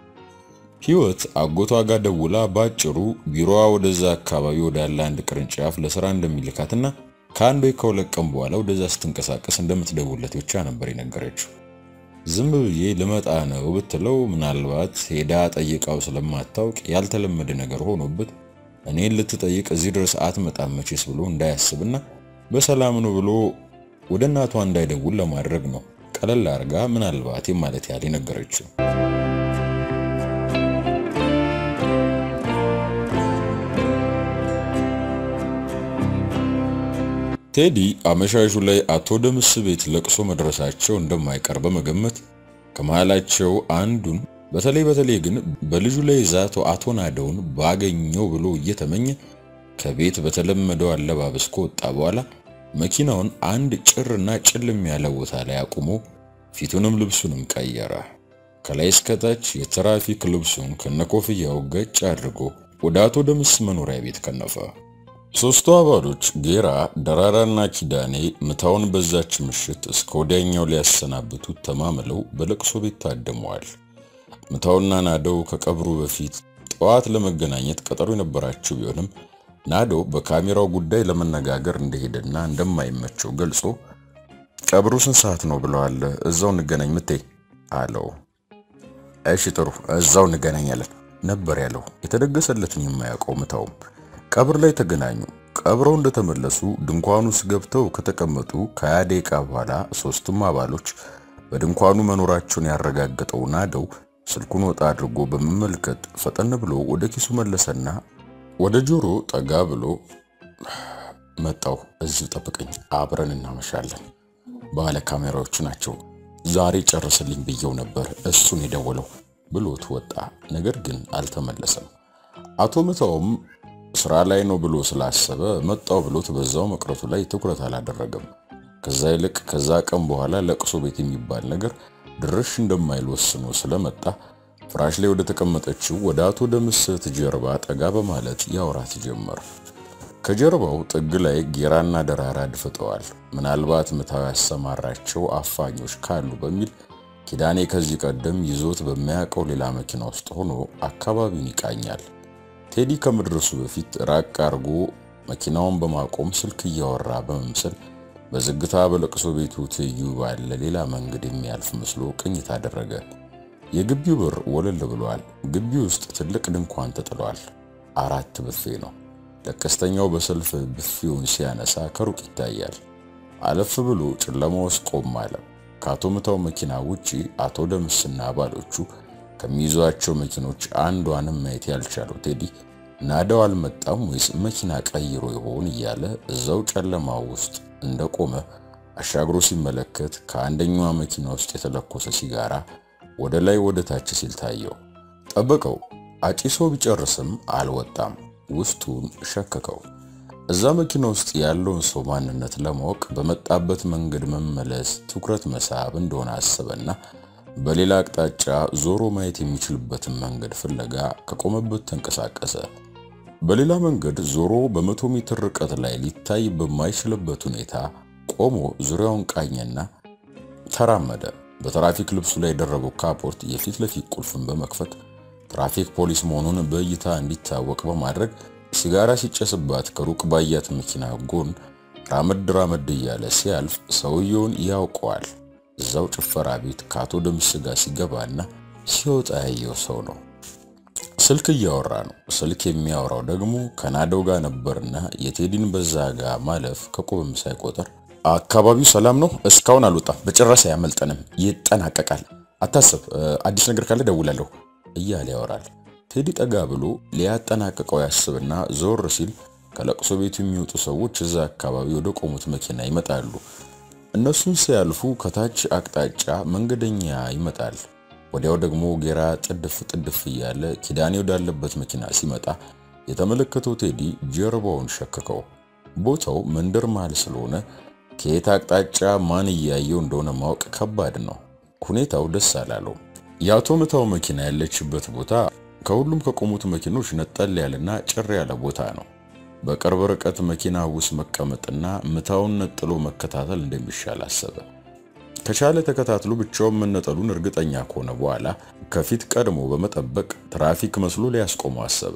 Speaker 2: ህይወት አጎቷ ጋር ደውላ ባጭሩ ቢሮዋ ወደዛ አካባቢ ወዳለ አንድ ቅርንጫፍ ለስራ እንደሚልካትና ከአንድ ወይ ከሁለት ቀን በኋላ ወደዛ ስትንቀሳቀስ እንደምትደውለት ብቻ ነበር የነገረችው። ዝም ብዬ ልመጣ ነው ብትለው ምናልባት ሄዳ ጠይቃው ስለማታውቅ ያልተለመደ ነገር ሆኖበት እኔን ልትጠይቅ እዚህ ድረስ አትመጣም መቼስ ብሎ እንዳያስብና በሰላም ነው ብሎ ወደ እናቷ እንዳይደውል ለማድረግ ነው ቀለል አርጋ ምናልባት ማለት ያህል የነገረችው። ቴዲ አመሻሹ ላይ አቶ ደምስ ቤት ለቅሶ መድረሳቸው እንደማይቀር በመገመት ከመሃላቸው አንዱን በተለይ በተለይ ግን በልጁ ላይ ዛቶ አቶ ናደውን ባገኘው ብሎ እየተመኘ ከቤት በተለመደው አለባበስ ከወጣ በኋላ መኪናውን አንድ ጭርና ጭልም ያለ ቦታ ላይ አቁሞ ፊቱንም ልብሱንም ቀየረ። ከላይ እስከታች የትራፊክ ልብሱን ከነኮፍያው ገጭ አድርጎ ወደ አቶ ደምስ መኖሪያ ቤት ከነፈ። ሶስቱ አባሎች ጌራ፣ ደራራና ኪዳኔ ምታውን በዛች ምሽት እስከ ወዲያኛው ሊያሰናብቱት ተማምለው በለቅሶ ቤት ታድመዋል። ምታውና ናደው ከቀብሩ በፊት ጠዋት ለመገናኘት ቀጠሮ የነበራቸው ቢሆንም ናደው በካሜራው ጉዳይ ለመነጋገር እንደሄደና እንደማይመቸው ገልጾ ቀብሩ ስንት ሰዓት ነው ብለዋል? እዛው እንገናኝ ምቴ አለው። እሺ ጥሩ እዛው እንገናኛለን ነበር ያለው። የተደገሰለትን የማያውቀው ምታውም ቀብር ላይ ተገናኙ። ቀብረው እንደተመለሱ ድንኳኑ ውስጥ ገብተው ከተቀመጡ ከሀያ ደቂቃ በኋላ ሶስቱም አባሎች በድንኳኑ መኖራቸውን ያረጋገጠው ናደው ስልኩን ወጣ አድርጎ በመመልከት ፈጠን ብሎ ወደ ኪሱ መለሰና ወደ ጆሮ ጠጋ ብሎ መጣው፣ እዚሁ ጠብቀኝ፣ አብረን እናመሻለን። ባለ ካሜራዎቹ ናቸው። ዛሬ ጨርስልኝ ብየው ነበር እሱን የደወለው ብሎት ወጣ። ነገር ግን አልተመለሰም። አቶ ምታውም ስራ ላይ ነው ብሎ ስላሰበ መጣው ብሎት በዛው መቅረቱ ላይ ትኩረት አላደረገም። ከዛ ይልቅ ከዛ ቀን በኋላ ለቅሶ ቤት የሚባል ነገር ድርሽ እንደማይል ወስኖ ስለመጣ ፍራሽ ላይ ወደ ተቀመጠችው ወደ አቶ ደምስት ጀርባ ጠጋ በማለት ያወራት ጀመር። ከጀርባው ጥግ ላይ ጌራና ደራራ አድፍጠዋል። ምናልባት ምታው ያሰማራቸው አፋኞች ካሉ በሚል ኪዳኔ ከዚህ ቀደም ይዞት በሚያውቀው ሌላ መኪና ውስጥ ሆኖ አካባቢውን ይቃኛል። ቴዲ ከመድረሱ በፊት ራቅ አርጎ መኪናውን በማቆም ስልክ እያወራ በመምሰል በዝግታ በለቅሶ ቤቱ ትይዩ ባለ ሌላ መንገድ የሚያልፍ መስሎ ቅኝት አደረገ። የግቢው በር ወለል ብሏል። ግቢ ውስጥ ትልቅ ድንኳን ተጥሏል። አራት ብፌ ነው። ለቀስተኛው በሰልፍ ብፌውን ሲያነሳ ከሩቅ ይታያል። አለፍ ብሎ ጨለማ ውስጥ ቆም አለ። ከአቶ ምታው መኪና ውጪ አቶ ደምስና አባሎቹ ከሚይዟቸው መኪኖች አንዷንም ማየት ያልቻለው ቴዲ ናዳው አልመጣም ወይስ መኪና ቀይሮ ይሆን እያለ እዛው ጨለማ ውስጥ እንደቆመ አሻግሮ ሲመለከት ከአንደኛዋ መኪና ውስጥ የተለኮሰ ሲጋራ ወደ ላይ ወደ ታች ሲል ታየው። ጠበቀው። አጭሶ ቢጨርስም አልወጣም። ውስጡን ሸከከው። እዛ መኪና ውስጥ ያለውን ሰው ማንነት ለማወቅ በመጣበት መንገድ መመለስ ትኩረት መሳብ እንደሆነ አሰበና በሌላ አቅጣጫ ዞሮ ማየት የሚችልበትን መንገድ ፍለጋ ከቆመበት ተንቀሳቀሰ። በሌላ መንገድ ዞሮ በመቶ ሜትር ርቀት ላይ ሊታይ በማይችልበት ሁኔታ ቆሞ ዙሪያውን ቃኘና ተራመደ። በትራፊክ ልብሱ ላይ የደረበው ካፖርት የፊት ለፊት ቁልፍን በመክፈት ትራፊክ ፖሊስ መሆኑን በእይታ እንዲታወቅ በማድረግ ሲጋራ ሲጨስባት ከሩቅ ባያት መኪና ጎን ራመድ ራመድ እያለ ሲያልፍ ሰውየውን ያውቀዋል። እዛው ጭፈራ ቤት ከአቶ ደምስ ጋር ሲገባና ሲወጣ ያየው ሰው ነው። ስልክ እያወራ ነው። ስልክ የሚያወራው ደግሞ ከናደው ጋር ነበርና የቴዲን በዛ ጋር ማለፍ ከቁብም ሳይቆጠር አካባቢው ሰላም ነው፣ እስካሁን አልወጣም፣ በጭራሽ አያመልጠንም፣ ይጠናቀቃል፣ አታስብ፣ አዲስ ነገር ካለ ደውላለሁ እያለ ያወራል። ቴዲ ጠጋ ብሎ ሊያጠናቅቀው ያስብና ዞር ሲል ከለቅሶ ቤቱ የሚወጡ ሰዎች እዛ አካባቢ ወደ ቆሙት መኪና ይመጣሉ። እነሱን ሲያልፉ ከታች አቅጣጫ መንገደኛ ይመጣል። ወዲያው ደግሞ ጌራ ጥድፍ ጥድፍ እያለ ኪዳኔ ወዳለበት መኪና ሲመጣ የተመለከተው ቴዲ ጀርባውን ሸከከው። ቦታው መንደር መሃል ስለሆነ ከየት አቅጣጫ ማን እያየው እንደሆነ ማወቅ ከባድ ነው። ሁኔታው ደስ አላለው። የአቶ ምታው መኪና ያለችበት ቦታ ከሁሉም ከቆሙት መኪኖች ነጠል ያለና ጭር ያለ ቦታ ነው። በቅርብ ርቀት መኪና ውስጥ መቀመጥና ምታውን ነጥሎ መከታተል እንደሚሻል አሰበ። ከቻለ ተከታትሎ ብቻውን መነጠሉን እርግጠኛ ከሆነ በኋላ ከፊት ቀድሞ በመጠበቅ ትራፊክ መስሎ ሊያስቆመው አሰበ።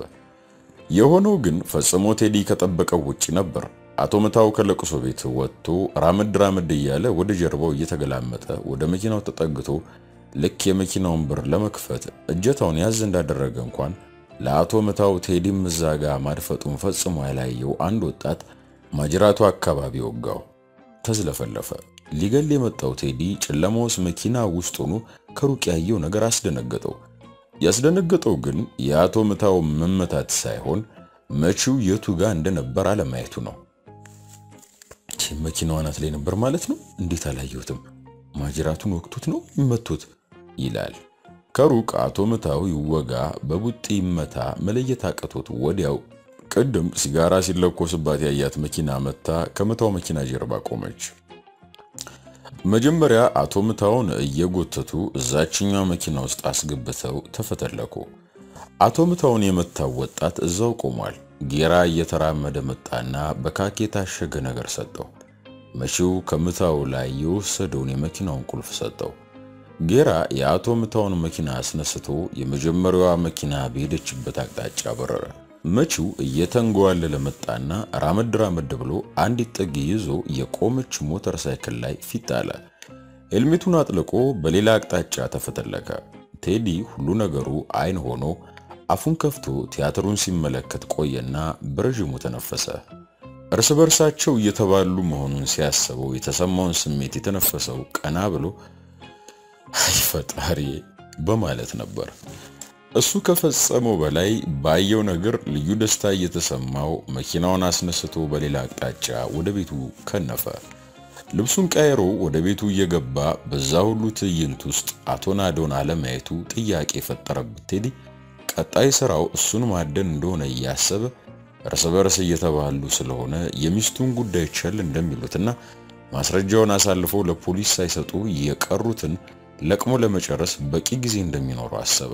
Speaker 2: የሆነው ግን ፈጽሞ ቴዲ ከጠበቀው ውጪ ነበር። አቶ ምታው ከለቅሶ ቤት ወጥቶ ራመድ ራመድ እያለ ወደ ጀርባው እየተገላመጠ ወደ መኪናው ተጠግቶ ልክ የመኪናውን በር ለመክፈት እጀታውን ያዝ እንዳደረገ እንኳን ለአቶ ምታው ቴዲም እዛ ጋ ማድፈጡን ፈጽሞ ያላየው አንድ ወጣት ማጅራቱ አካባቢ ወጋው። ተዝለፈለፈ። ሊገል የመጣው ቴዲ ጨለማ ውስጥ መኪና ውስጥ ሆኖ ከሩቅ ያየው ነገር አስደነገጠው። ያስደነገጠው ግን የአቶ ምታው መመታት ሳይሆን መቺው የቱ ጋር እንደነበር አለማየቱ ነው። መኪናው አናት ላይ ነበር ማለት ነው። እንዴት አላየሁትም? ማጅራቱን ወቅቱት ነው መቶት ይላል። ከሩቅ አቶ ምታው ይወጋ በቡጢ ይመታ መለየት አቅቶት ወዲያው ቅድም ሲጋራ ሲለኮስባት ያያት መኪና መታ ከምታው መኪና ጀርባ ቆመች። መጀመሪያ አቶ ምታውን እየጎተቱ እዛችኛው መኪና ውስጥ አስገብተው ተፈተለኩ። አቶ ምታውን የመታው ወጣት እዛው ቆሟል። ጌራ እየተራመደ መጣና በካኬ የታሸገ ነገር ሰጠው። መቺው ከምታው ላይ የወሰደውን የመኪናውን ቁልፍ ሰጠው። ጌራ የአቶ ምታውን መኪና አስነስቶ የመጀመሪያዋ መኪና በሄደችበት አቅጣጫ በረረ። መቺው እየተንጓለለ መጣና ራመድ ራመድ ብሎ አንዲት ጥግ ይዞ የቆመች ሞተር ሳይክል ላይ ፊት አለ። ሄልሜቱን አጥልቆ በሌላ አቅጣጫ ተፈተለከ። ቴዲ ሁሉ ነገሩ አይን ሆኖ አፉን ከፍቶ ቲያትሩን ሲመለከት ቆየና በረዥሙ ተነፈሰ። እርስ በርሳቸው እየተባሉ መሆኑን ሲያስበው የተሰማውን ስሜት የተነፈሰው ቀና ብሎ አይ ፈጣሪ በማለት ነበር። እሱ ከፈጸመው በላይ ባየው ነገር ልዩ ደስታ እየተሰማው መኪናውን አስነስቶ በሌላ አቅጣጫ ወደ ቤቱ ከነፈ። ልብሱን ቀይሮ ወደ ቤቱ እየገባ በዛ ሁሉ ትዕይንት ውስጥ አቶ ናዶን አለማየቱ ጥያቄ የፈጠረበት ቴዲ ቀጣይ ስራው እሱን ማደን እንደሆነ እያሰበ እርስ በርስ እየተባሉ ስለሆነ የሚስቱን ጉዳይ ቸል እንደሚሉትና ማስረጃውን አሳልፈው ለፖሊስ ሳይሰጡ የቀሩትን ለቅሞ ለመጨረስ በቂ ጊዜ እንደሚኖረው አሰበ።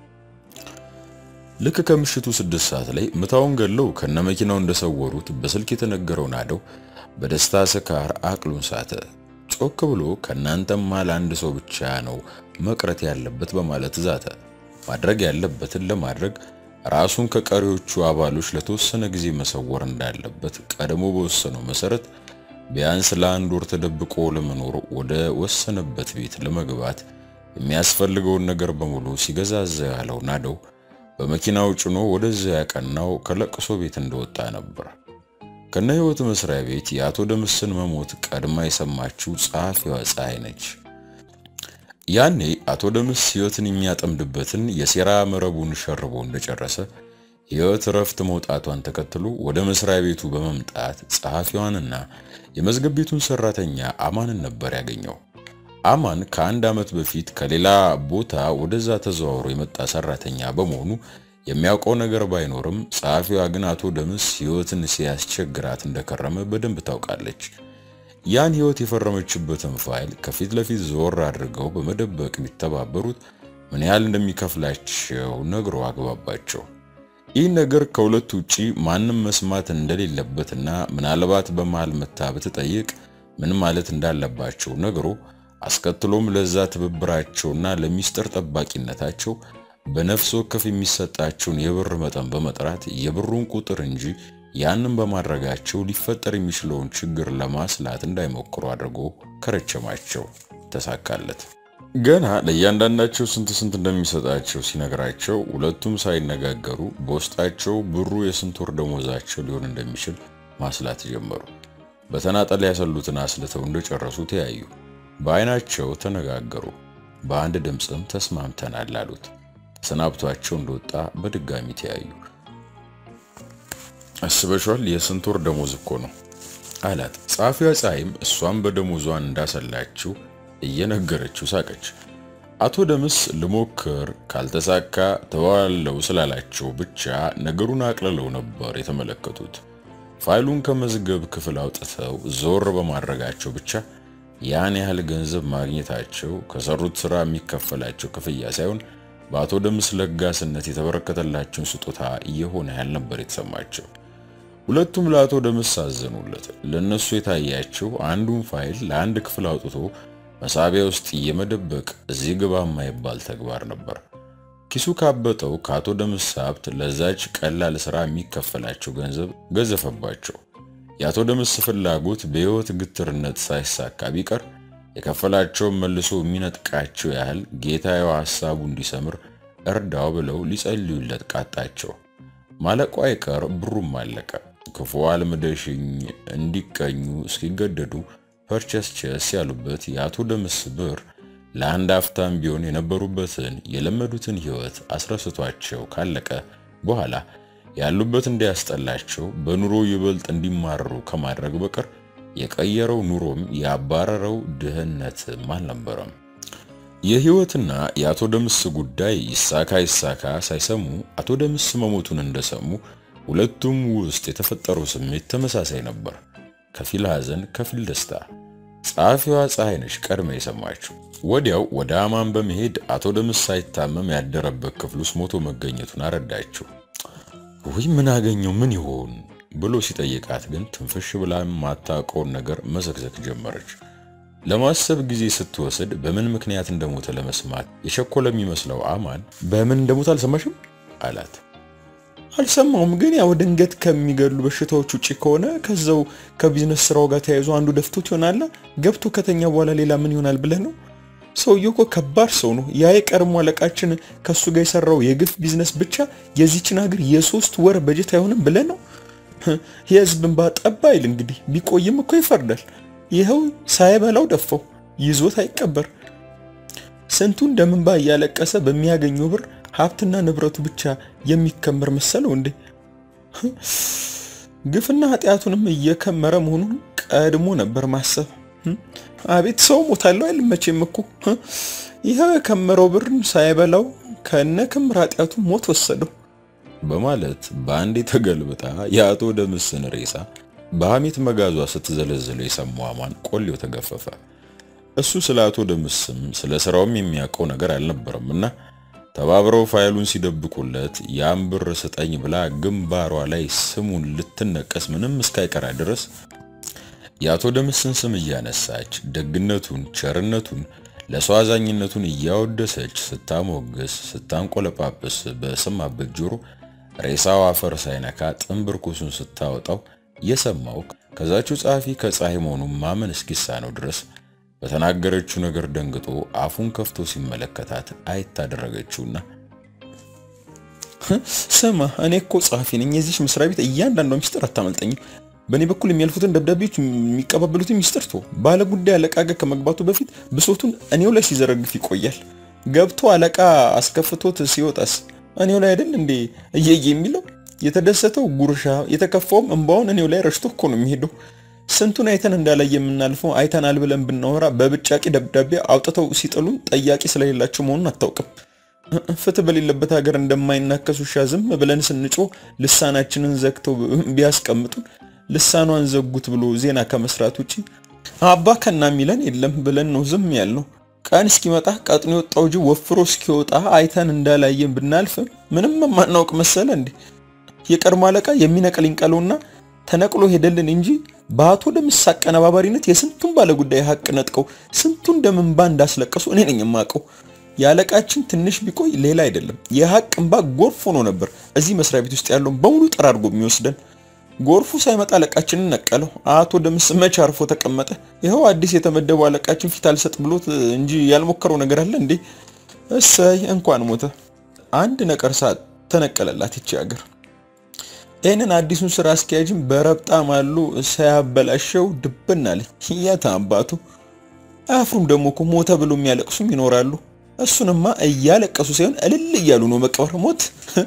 Speaker 2: ልክ ከምሽቱ ስድስት ሰዓት ላይ ምታውን ገለው ከነመኪናው እንደሰወሩት በስልክ የተነገረው ናደው በደስታ ስካር አቅሉን ሳተ። ጮክ ብሎ ከናንተማ ለአንድ ሰው ብቻ ነው መቅረት ያለበት በማለት ዛተ። ማድረግ ያለበትን ለማድረግ ራሱን ከቀሪዎቹ አባሎች ለተወሰነ ጊዜ መሰወር እንዳለበት ቀድሞ በወሰነው መሰረት ቢያንስ ለአንድ ወር ተደብቆ ለመኖር ወደ ወሰነበት ቤት ለመግባት የሚያስፈልገውን ነገር በሙሉ ሲገዛዛ ያለው ናደው በመኪናው ጭኖ ወደዚያ ያቀናው ከለቅሶ ቤት እንደወጣ ነበር። ከነ ህይወት መስሪያ ቤት የአቶ ደምስን መሞት ቀድማ የሰማችው ጸሐፊዋ ፀሐይ ነች። ያኔ አቶ ደምስ ህይወትን የሚያጠምድበትን የሴራ መረቡን ሸርቦ እንደጨረሰ ህይወት እረፍት መውጣቷን ተከትሎ ወደ መስሪያ ቤቱ በመምጣት ጸሐፊዋንና የመዝገብ ቤቱን ሰራተኛ አማንን ነበር ያገኘው። አማን ከአንድ ዓመት በፊት ከሌላ ቦታ ወደዛ ተዘዋውሮ የመጣ ሰራተኛ በመሆኑ የሚያውቀው ነገር ባይኖርም ጸሐፊዋ ግን አቶ ደምስ ህይወትን ሲያስቸግራት እንደከረመ በደንብ ታውቃለች። ያን ህይወት የፈረመችበትን ፋይል ከፊት ለፊት ዞር አድርገው በመደበቅ ቢተባበሩት ምን ያህል እንደሚከፍላቸው ነግሮ አግባባቸው። ይህ ነገር ከሁለቱ ውጪ ማንም መስማት እንደሌለበትና ምናልባት በመሃል መታ ብትጠይቅ ምን ማለት እንዳለባቸው ነግሮ አስከትሎም ለዛ ትብብራቸውና ለሚስጥር ጠባቂነታቸው በነፍስ ወከፍ የሚሰጣቸውን የብር መጠን በመጥራት የብሩን ቁጥር እንጂ ያንን በማድረጋቸው ሊፈጠር የሚችለውን ችግር ለማስላት እንዳይሞክሩ አድርጎ ከረቸማቸው። ተሳካለት። ገና ለእያንዳንዳቸው ስንት ስንት እንደሚሰጣቸው ሲነግራቸው ሁለቱም ሳይነጋገሩ በውስጣቸው ብሩ የስንት ወር ደሞዛቸው ሊሆን እንደሚችል ማስላት ጀመሩ። በተናጠል ያሰሉትን አስልተው እንደጨረሱ ተያዩ። በአይናቸው ተነጋገሩ። በአንድ ድምፅም ተስማምተናል አሉት። ተሰናብቷቸው እንደወጣ በድጋሚ ተያዩ። አስበሿል የስንት ወር ደሞዝ እኮ ነው አላት። ጸሐፊዋ ፀሐይም እሷም በደሞዟን እንዳሰላችው እየነገረችው ሳቀች። አቶ ደምስ ልሞክር ካልተሳካ ተዋለው ስላላቸው ብቻ ነገሩን አቅልለው ነበር የተመለከቱት። ፋይሉን ከመዝገብ ክፍል አውጥተው ዞር በማድረጋቸው ብቻ ያን ያህል ገንዘብ ማግኘታቸው ከሰሩት ስራ የሚከፈላቸው ክፍያ ሳይሆን በአቶ ደምስ ለጋስነት የተበረከተላቸውን ስጦታ እየሆነ ያህል ነበር የተሰማቸው። ሁለቱም ለአቶ ደምስ አዘኑለት። ለነሱ የታያቸው አንዱን ፋይል ለአንድ ክፍል አውጥቶ መሳቢያ ውስጥ የመደበቅ እዚህ ግባ የማይባል ተግባር ነበር። ኪሱ ካበጠው ከአቶ ደምስ ሀብት ለዛች ቀላል ስራ የሚከፈላቸው ገንዘብ ገዘፈባቸው። የአቶ ደምስ ፍላጎት በሕይወት ግትርነት ሳይሳካ ቢቀር የከፈላቸውን መልሶ የሚነጥቃቸው ያህል ጌታዬው ሐሳቡ እንዲሰምር እርዳው ብለው ሊጸልዩለት ቃጣቸው። ማለቋ አይቀር ብሩም አለቀ። ክፉ አልምደሽኝ እንዲቀኙ እስኪገደዱ ፐርቸስቸስ ያሉበት የአቶ ደምስ ብር ለአንድ አፍታም ቢሆን የነበሩበትን የለመዱትን ሕይወት አስረስቷቸው ካለቀ በኋላ ያሉበት እንዲያስጠላቸው በኑሮ ይበልጥ እንዲማረሩ ከማድረግ በቀር የቀየረው ኑሮም ያባረረው ድህነትም አልነበረም። የሕይወትና የአቶ ደምስ ጉዳይ ይሳካ ይሳካ ሳይሰሙ አቶ ደምስ መሞቱን እንደሰሙ ሁለቱም ውስጥ የተፈጠረው ስሜት ተመሳሳይ ነበር። ከፊል ሐዘን፣ ከፊል ደስታ። ጸሐፊዋ ፀሐይ ነች ቀድመ የሰማችው። ወዲያው ወደ አማን በመሄድ አቶ ደምስ ሳይታመም ያደረበት ክፍል ውስጥ ሞቶ መገኘቱን አረዳችው። ወይ ምን አገኘው ምን ይሆን ብሎ ሲጠይቃት ግን ትንፍሽ ብላ የማታውቀውን ነገር መዘግዘግ ጀመረች። ለማሰብ ጊዜ ስትወስድ በምን ምክንያት እንደሞተ ለመስማት የቸኮለ የሚመስለው አማን በምን እንደሞተ አልሰማሽም አላት።
Speaker 1: አልሰማውም፣ ግን ያው ድንገት ከሚገሉ በሽታዎች ውጭ ከሆነ ከዛው ከቢዝነስ ስራው ጋር ተያይዞ አንዱ ደፍቶት ይሆናል። ገብቶ ከተኛ በኋላ ሌላ ምን ይሆናል ብለህ ነው? ሰውየው እኮ ከባድ ሰው ነው። ያ የቀድሞ አለቃችን ከሱ ጋር የሰራው የግፍ ቢዝነስ ብቻ የዚችን ሀገር የሶስት ወር በጀት አይሆንም ብለህ ነው? የህዝብ እንባ ጠባ አይል እንግዲህ ቢቆይም እኮ ይፈርዳል። ይኸው ሳይበላው ደፋው፣ ይዞት አይቀበር። ስንቱን ደም እንባ እያለቀሰ በሚያገኘው ብር ሀብትና ንብረቱ ብቻ የሚከመር መሰለው እንዴ? ግፍና ኃጢአቱንም እየከመረ መሆኑን ቀድሞ ነበር ማሰብ። አቤት ሰው ሞታለው አይል መቼም እኮ ይህ የከመረው ብር ሳይበላው ከነ ክምር ኃጢአቱ ሞት ወሰደው
Speaker 2: በማለት በአንዴ ተገልብጣ የአቶ ደምስን ሬሳ በሐሜት መጋዟ ስትዘለዝለው የሰማው አማን ቆሌው ተገፈፈ። እሱ ስለ አቶ ደምስም ስለ ስራውም የሚያውቀው ነገር አልነበረም እና ተባብረው ፋይሉን ሲደብቁለት ያን ብር ስጠኝ ብላ ግንባሯ ላይ ስሙን ልትነቀስ ምንም እስካይቀራ ድረስ የአቶ ደምስን ስም እያነሳች ደግነቱን፣ ቸርነቱን፣ ለሰው አዛኝነቱን እያወደሰች ስታሞግስ፣ ስታንቆለጳጵስ በሰማበት ጆሮ ሬሳው አፈር ሳይነካ ጥንብርኩሱን ስታወጣው የሰማው ከዛችው ጸሐፊ ከፀሐይ መሆኑን ማመን እስኪሳነው ድረስ በተናገረችው ነገር ደንግጦ አፉን ከፍቶ ሲመለከታት አይታደረገችውና
Speaker 1: ስማ እኔ እኮ ጸሐፊ ነኝ። የዚች መስሪያ ቤት እያንዳንዷ ሚስጥር አታመልጠኝም። በእኔ በኩል የሚያልፉትን ደብዳቤዎች የሚቀባበሉትን ሚስጥር ቶ ባለ ጉዳይ አለቃ ጋር ከመግባቱ በፊት ብሶቱን እኔው ላይ ሲዘረግፍ ይቆያል። ገብቶ አለቃ አስከፍቶት ሲወጣስ እኔው ላይ አይደል እንዴ እየየ የሚለው የተደሰተው ጉርሻ የተከፋውም እንባውን እኔው ላይ ረሽቶ እኮ ነው የሚሄደው። ስንቱን አይተን እንዳላይ የምናልፈው አይተናል ብለን ብናወራ በብጫቂ ደብዳቤ አውጥተው ሲጥሉን ጠያቂ ስለሌላቸው መሆኑን አታውቅም። ፍትህ በሌለበት ሀገር እንደማይናከስ ውሻ ዝም ብለን ስንጮህ ልሳናችንን ዘግተው ቢያስቀምጡን ልሳኗን ዘጉት ብሎ ዜና ከመስራት ውጪ አባ ከና ሚለን የለም ብለን ነው ዝም ያልነው። ቀን እስኪመጣ ቀጥኖ የወጣው ጅብ ወፍሮ እስኪወጣ አይተን እንዳላየን ብናልፍም ምንም የማናውቅ መሰለ እንዴ? የቀድሞ አለቃ የሚነቅልኝ ቀለውና ተነቅሎ ሄደልን እንጂ በአቶ ደምስ አቀነባባሪነት የስንቱን ባለጉዳይ ሀቅ ነጥቀው ስንቱን ደም እንባ እንዳስለቀሱ እኔ ነኝ የማውቀው። የአለቃችን ትንሽ ቢቆይ ሌላ አይደለም የሀቅ እንባ ጎርፍ ሆኖ ነበር እዚህ መስሪያ ቤት ውስጥ ያለውን በሙሉ ጠራርጎ የሚወስደን። ጎርፉ ሳይመጣ አለቃችንን ነቀለው። አቶ ደምስ መቼ አርፎ ተቀመጠ? ይኸው አዲስ የተመደበው አለቃችን ፊት አልሰጥ ብሎት እንጂ ያልሞከረው ነገር አለ እንዴ? እሰይ እንኳን ሞተ። አንድ ነቀርሳ ተነቀለላት ይቺ ሀገር። ይህንን አዲሱን ስራ አስኪያጅም በረብጣ ማሉ ሳያበላሸው ድብን አለ። የት አባቱ አያፍሩም። ደግሞ እኮ ሞተ ብሎ የሚያለቅሱም ይኖራሉ። እሱንማ እያለቀሱ ሳይሆን እልል እያሉ ነው መቀበር ሞት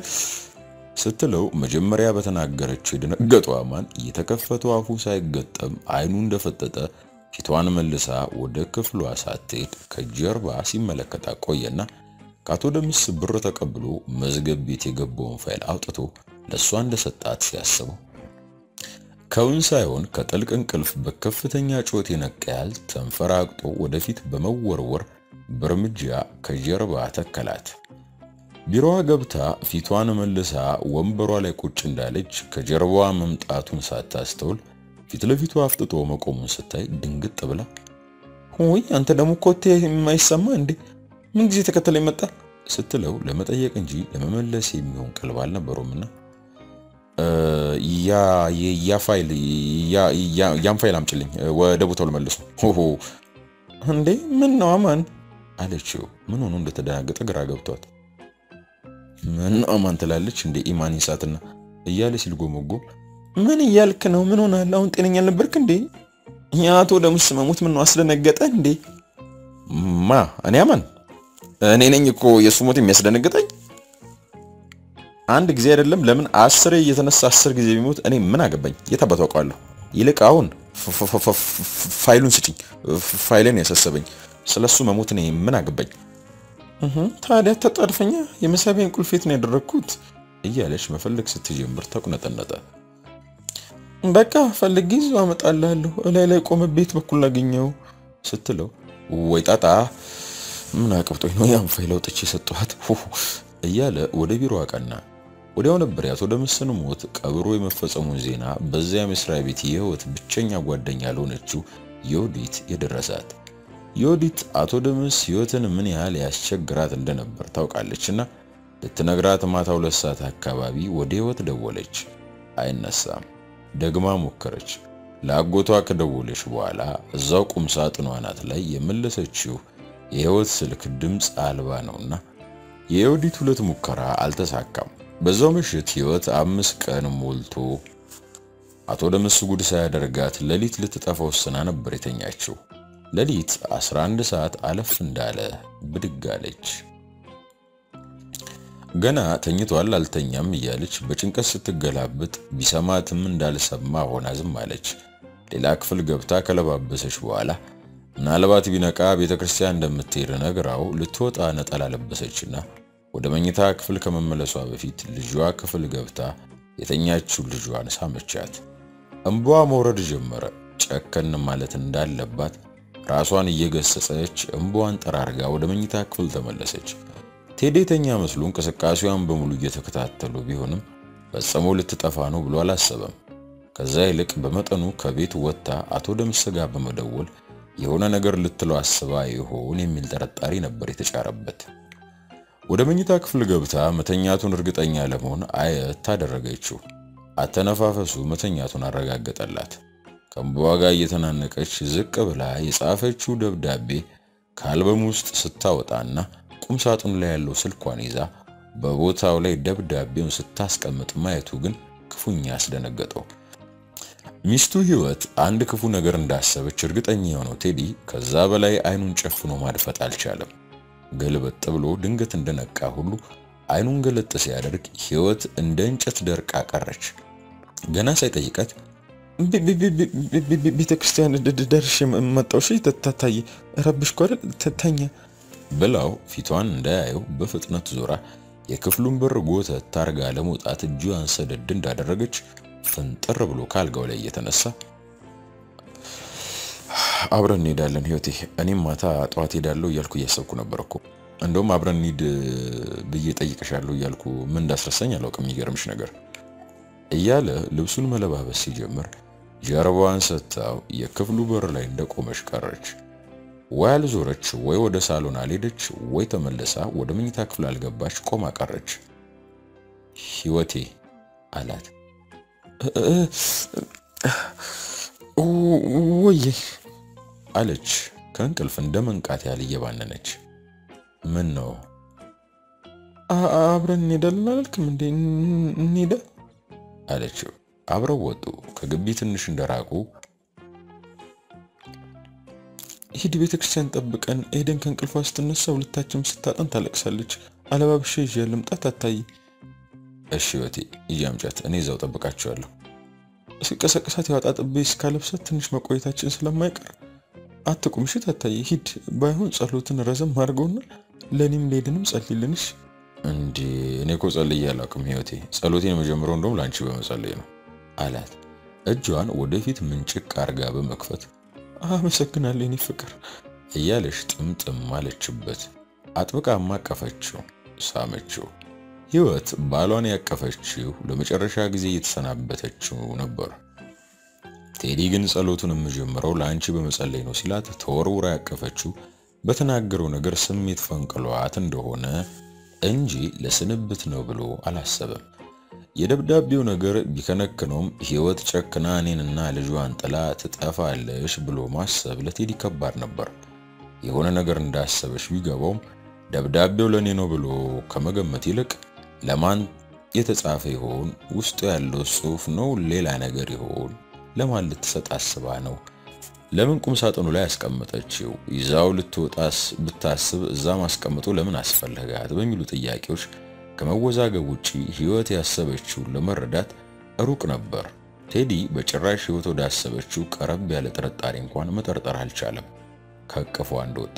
Speaker 2: ስትለው መጀመሪያ በተናገረችው የደነገጠው አማን እየተከፈተው አፉ ሳይገጠም አይኑ እንደፈጠጠ ፊቷን መልሳ ወደ ክፍሏ ሳትሄድ ከጀርባ ሲመለከታ ቆየና ከአቶ ደምስ ብር ተቀብሎ መዝገብ ቤት የገባውን ፋይል አውጥቶ ለእሷ እንደሰጣት ሲያስበው ከውን ሳይሆን ከጥልቅ እንቅልፍ በከፍተኛ ጩኸት የነቃ ያህል ተንፈራግጦ ወደፊት በመወርወር በእርምጃ ከጀርባ ተከላት። ቢሮዋ ገብታ ፊቷን መልሳ ወንበሯ ላይ ቁጭ እንዳለች ከጀርባዋ መምጣቱን ሳታስተውል ፊት ለፊቱ አፍጥጦ መቆሙን ስታይ ድንግጥ ብላ
Speaker 1: ወይ አንተ ደግሞ ኮቴ የማይሰማ እንዴ ምን ጊዜ ተከተለ መጣ
Speaker 2: ስትለው ለመጠየቅ እንጂ ለመመለስ የሚሆን ቀልብ አልነበረውምና ያ ያ ፋይል ያን ፋይል አምጭልኝ ወደ ቦታው ልመልሱ
Speaker 1: እንዴ ምን ነው አማን
Speaker 2: አለችው ምን ሆኖ እንደተደናገጠ ግራ ገብቷት ምን አማን ትላለች እንዴ ኢማን ይሳትና እያለ ሲል ጎመጎ
Speaker 1: ምን እያልክ ነው ምን ሆናል አሁን ጤነኛ አልነበርክ እንዴ የአቶ ደምስ መሞት ምን ነው አስደነገጠ እንዴ
Speaker 2: ማ እኔ አማን እኔ ነኝ እኮ የእሱ ሞት የሚያስደነግጠኝ
Speaker 1: አንድ ጊዜ አይደለም ለምን አስሬ እየተነሳ አስር ጊዜ ቢሞት እኔ ምን አገባኝ የት አባቱ አውቀዋለሁ ይልቅ አሁን ፋይሉን ስጭኝ ፋይሌን ያሳሰበኝ ስለሱ መሞት እኔ ምን አገባኝ ታዲያ ተጣድፈኛ የመሳቢያን ቁልፌት ነው ያደረግኩት
Speaker 2: እያለች መፈለግ ስትጀምር ተቁነጠነጠ
Speaker 1: በቃ ፈልጌ ይዞ አመጣልሃለሁ እላይ ላይ ቆመ ቤት በኩል ላገኘው
Speaker 2: ስትለው ወይ ጣጣ ምን አቅብጦኝ ነው ያን ፋይል አውጥቼ የሰጠኋት እያለ ወደ ቢሮ አቀና። ወዲያው ነበር የአቶ ደምስን ሞት ቀብሮ የመፈጸሙን ዜና በዚያ መስሪያ ቤት የህይወት ብቸኛ ጓደኛ ለሆነችው ዮዲት የደረሳት። ዮዲት አቶ ደምስ ህይወትን ምን ያህል ያስቸግራት እንደነበር ታውቃለችና ልትነግራት ማታ ሁለት ሰዓት አካባቢ ወደ ህይወት ደወለች። አይነሳም። ደግማ ሞከረች። ለአጎቷ ከደወለች በኋላ እዛው ቁም ሳጥኗ አናት ላይ የመለሰችው የህይወት ስልክ ድምፅ አልባ ነውና የዮዲት ሁለት ሙከራ አልተሳካም። በዛው ምሽት ህይወት አምስት ቀን ሞልቶ አቶ ደምስ ጉድ ሳያደርጋት ሌሊት ልትጠፋ ወስና ነበር የተኛችው። ሌሊት 11 ሰዓት አለፍ እንዳለ ብድግ አለች። ገና ተኝቷል አልተኛም እያለች በጭንቀት ስትገላብጥ ቢሰማትም እንዳልሰማ ሆና ዝም አለች። ሌላ ክፍል ገብታ ከለባበሰች በኋላ ምናልባት ቢነቃ ቤተ ክርስቲያን እንደምትሄድ ነግራው ልትወጣ ነጠላ ለበሰችና ወደ መኝታ ክፍል ከመመለሷ በፊት ልጇ ክፍል ገብታ የተኛችው ልጇን ሳመቻት። እንቧ መውረድ ጀመረ። ጨከን ማለት እንዳለባት ራሷን እየገሰጸች እንቧን ጠራርጋ ወደ መኝታ ክፍል ተመለሰች። ቴዲ የተኛ መስሎ እንቅስቃሴዋን በሙሉ እየተከታተሉ ቢሆንም ፈጽሞ ልትጠፋ ነው ብሎ አላሰበም። ከዛ ይልቅ በመጠኑ ከቤት ወጥታ አቶ ደምስ ጋር በመደወል የሆነ ነገር ልትለው አስባ ይሆን የሚል ጠረጣሪ ነበር የተጫረበት። ወደ መኝታ ክፍል ገብታ መተኛቱን እርግጠኛ ለመሆን አየት ታደረገችው። አተነፋፈሱ መተኛቱን አረጋገጠላት። ከእንባዋ ጋር እየተናነቀች ዝቅ ብላ የጻፈችው ደብዳቤ ከአልበም ውስጥ ስታወጣና ቁም ሳጥኑ ላይ ያለው ስልኳን ይዛ በቦታው ላይ ደብዳቤውን ስታስቀምጥ ማየቱ ግን ክፉኛ አስደነገጠው። ሚስቱ ህይወት አንድ ክፉ ነገር እንዳሰበች እርግጠኛ የሆነው ቴዲ ከዛ በላይ አይኑን ጨፍኖ ማድፈጥ አልቻለም። ገልበጥ ብሎ ድንገት እንደነቃ ሁሉ አይኑን ገለጥ ሲያደርግ ህይወት እንደ እንጨት ደርቃ ቀረች። ገና ሳይጠይቃት
Speaker 1: ቤተ ክርስቲያን ደርሼ መጣሁ። እሺ ታታዬ ረብሽኩ አይደል? ተኛ
Speaker 2: ብላው ፊቷን እንዳያየው በፍጥነት ዞራ የክፍሉን በር ጎተት ታርጋ ለመውጣት እጇን ሰደድ እንዳደረገች ፍንጥር ብሎ ካልጋው ላይ እየተነሳ
Speaker 1: አብረን እንሄዳለን ህይወቴ፣ እኔም ማታ ጠዋት ሄዳለሁ እያልኩ እያሰብኩ ነበር እኮ። እንደውም አብረን እንሂድ ብዬ ጠይቅሻለሁ እያልኩ ምን እንዳስረሳኝ አላውቅም። የሚገርምሽ ነገር
Speaker 2: እያለ ልብሱን መለባበስ ሲጀምር ጀርባዋን ሰጥታው የክፍሉ በር ላይ እንደቆመች ቀረች። ወይ አልዞረች፣ ወይ ወደ ሳሎን አልሄደች፣ ወይ ተመልሳ ወደ መኝታ ክፍል አልገባች፣ ቆማ ቀረች። ህይወቴ አላት።
Speaker 1: ወዬ
Speaker 2: አለች ከእንቅልፍ እንደ መንቃት ያህል እየባነነች። ምን ነው
Speaker 1: አብረን እንሄዳለን አላልክም እንዴ? እንሄዳ
Speaker 2: አለችው። አብረው ወጡ። ከግቢ ትንሽ እንደራቁ
Speaker 1: ሂድ ቤተ ክርስቲያን ጠብቀን ኤደን ከእንቅልፏ ስትነሳ ሁለታችንም ስታጠን ታለቅሳለች። አለባብሼ ይዤ ልምጣት አታይ?
Speaker 2: እሺ ህይወቴ ይዤ አምጫት፣ እኔ እዛው ጠብቃቸዋለሁ።
Speaker 1: ስቀሰቅሳት ያወጣ ጥቤ እስካለብሳት ትንሽ መቆየታችን ስለማይቀር አትቁም። እሺ ታታይ? ሂድ። ባይሆን ጸሎትን ረዘም አድርገውና ለእኔም ለኤደንም ጸልይልንሽ።
Speaker 2: እንዴ እኔ እኮ ጸልዬ አላውቅም ህይወቴ። ጸሎቴን የመጀመሪያው እንደውም ለአንቺ በመጸለይ ነው አላት። እጇን ወደፊት ምንጭቅ አርጋ በመክፈት
Speaker 1: አመሰግናለሁ የኔ ፍቅር
Speaker 2: እያለሽ ጥምጥም አለችበት። አጥብቃ አቀፈችው፣ ሳመችው። ህይወት ባሏን ያቀፈችው ለመጨረሻ ጊዜ እየተሰናበተችው ነበር። ቴዲ ግን ጸሎቱን የምጀምረው ለአንቺ በመጸለይ ነው ሲላት ተወርውራ ያቀፈችው በተናገረው ነገር ስሜት ፈንቅሏት እንደሆነ እንጂ ለስንብት ነው ብሎ አላሰበም። የደብዳቤው ነገር ቢከነክነውም ህይወት ጨክና እኔንና ልጇን ጥላ ትጠፋለሽ ብሎ ማሰብ ለቴዲ ከባድ ነበር። የሆነ ነገር እንዳሰበች ቢገባውም ደብዳቤው ለእኔ ነው ብሎ ከመገመት ይልቅ ለማን የተጻፈ ይሆን? ውስጡ ያለው ጽሑፍ ነው ሌላ ነገር ይሆን? ለማን ልትሰጥ አስባ ነው? ለምን ቁም ሳጥኑ ላይ ያስቀመጠችው? ይዛው ልትወጣስ ብታስብ እዛ ማስቀመጡ ለምን አስፈለጋት? በሚሉ ጥያቄዎች ከመወዛገብ ውጪ ህይወት ያሰበችውን ለመረዳት ሩቅ ነበር። ቴዲ በጭራሽ ህይወት ወዳሰበችው ቀረብ ያለ ጥርጣሬ እንኳን መጠርጠር አልቻለም። ከእቅፏ እንደወጣ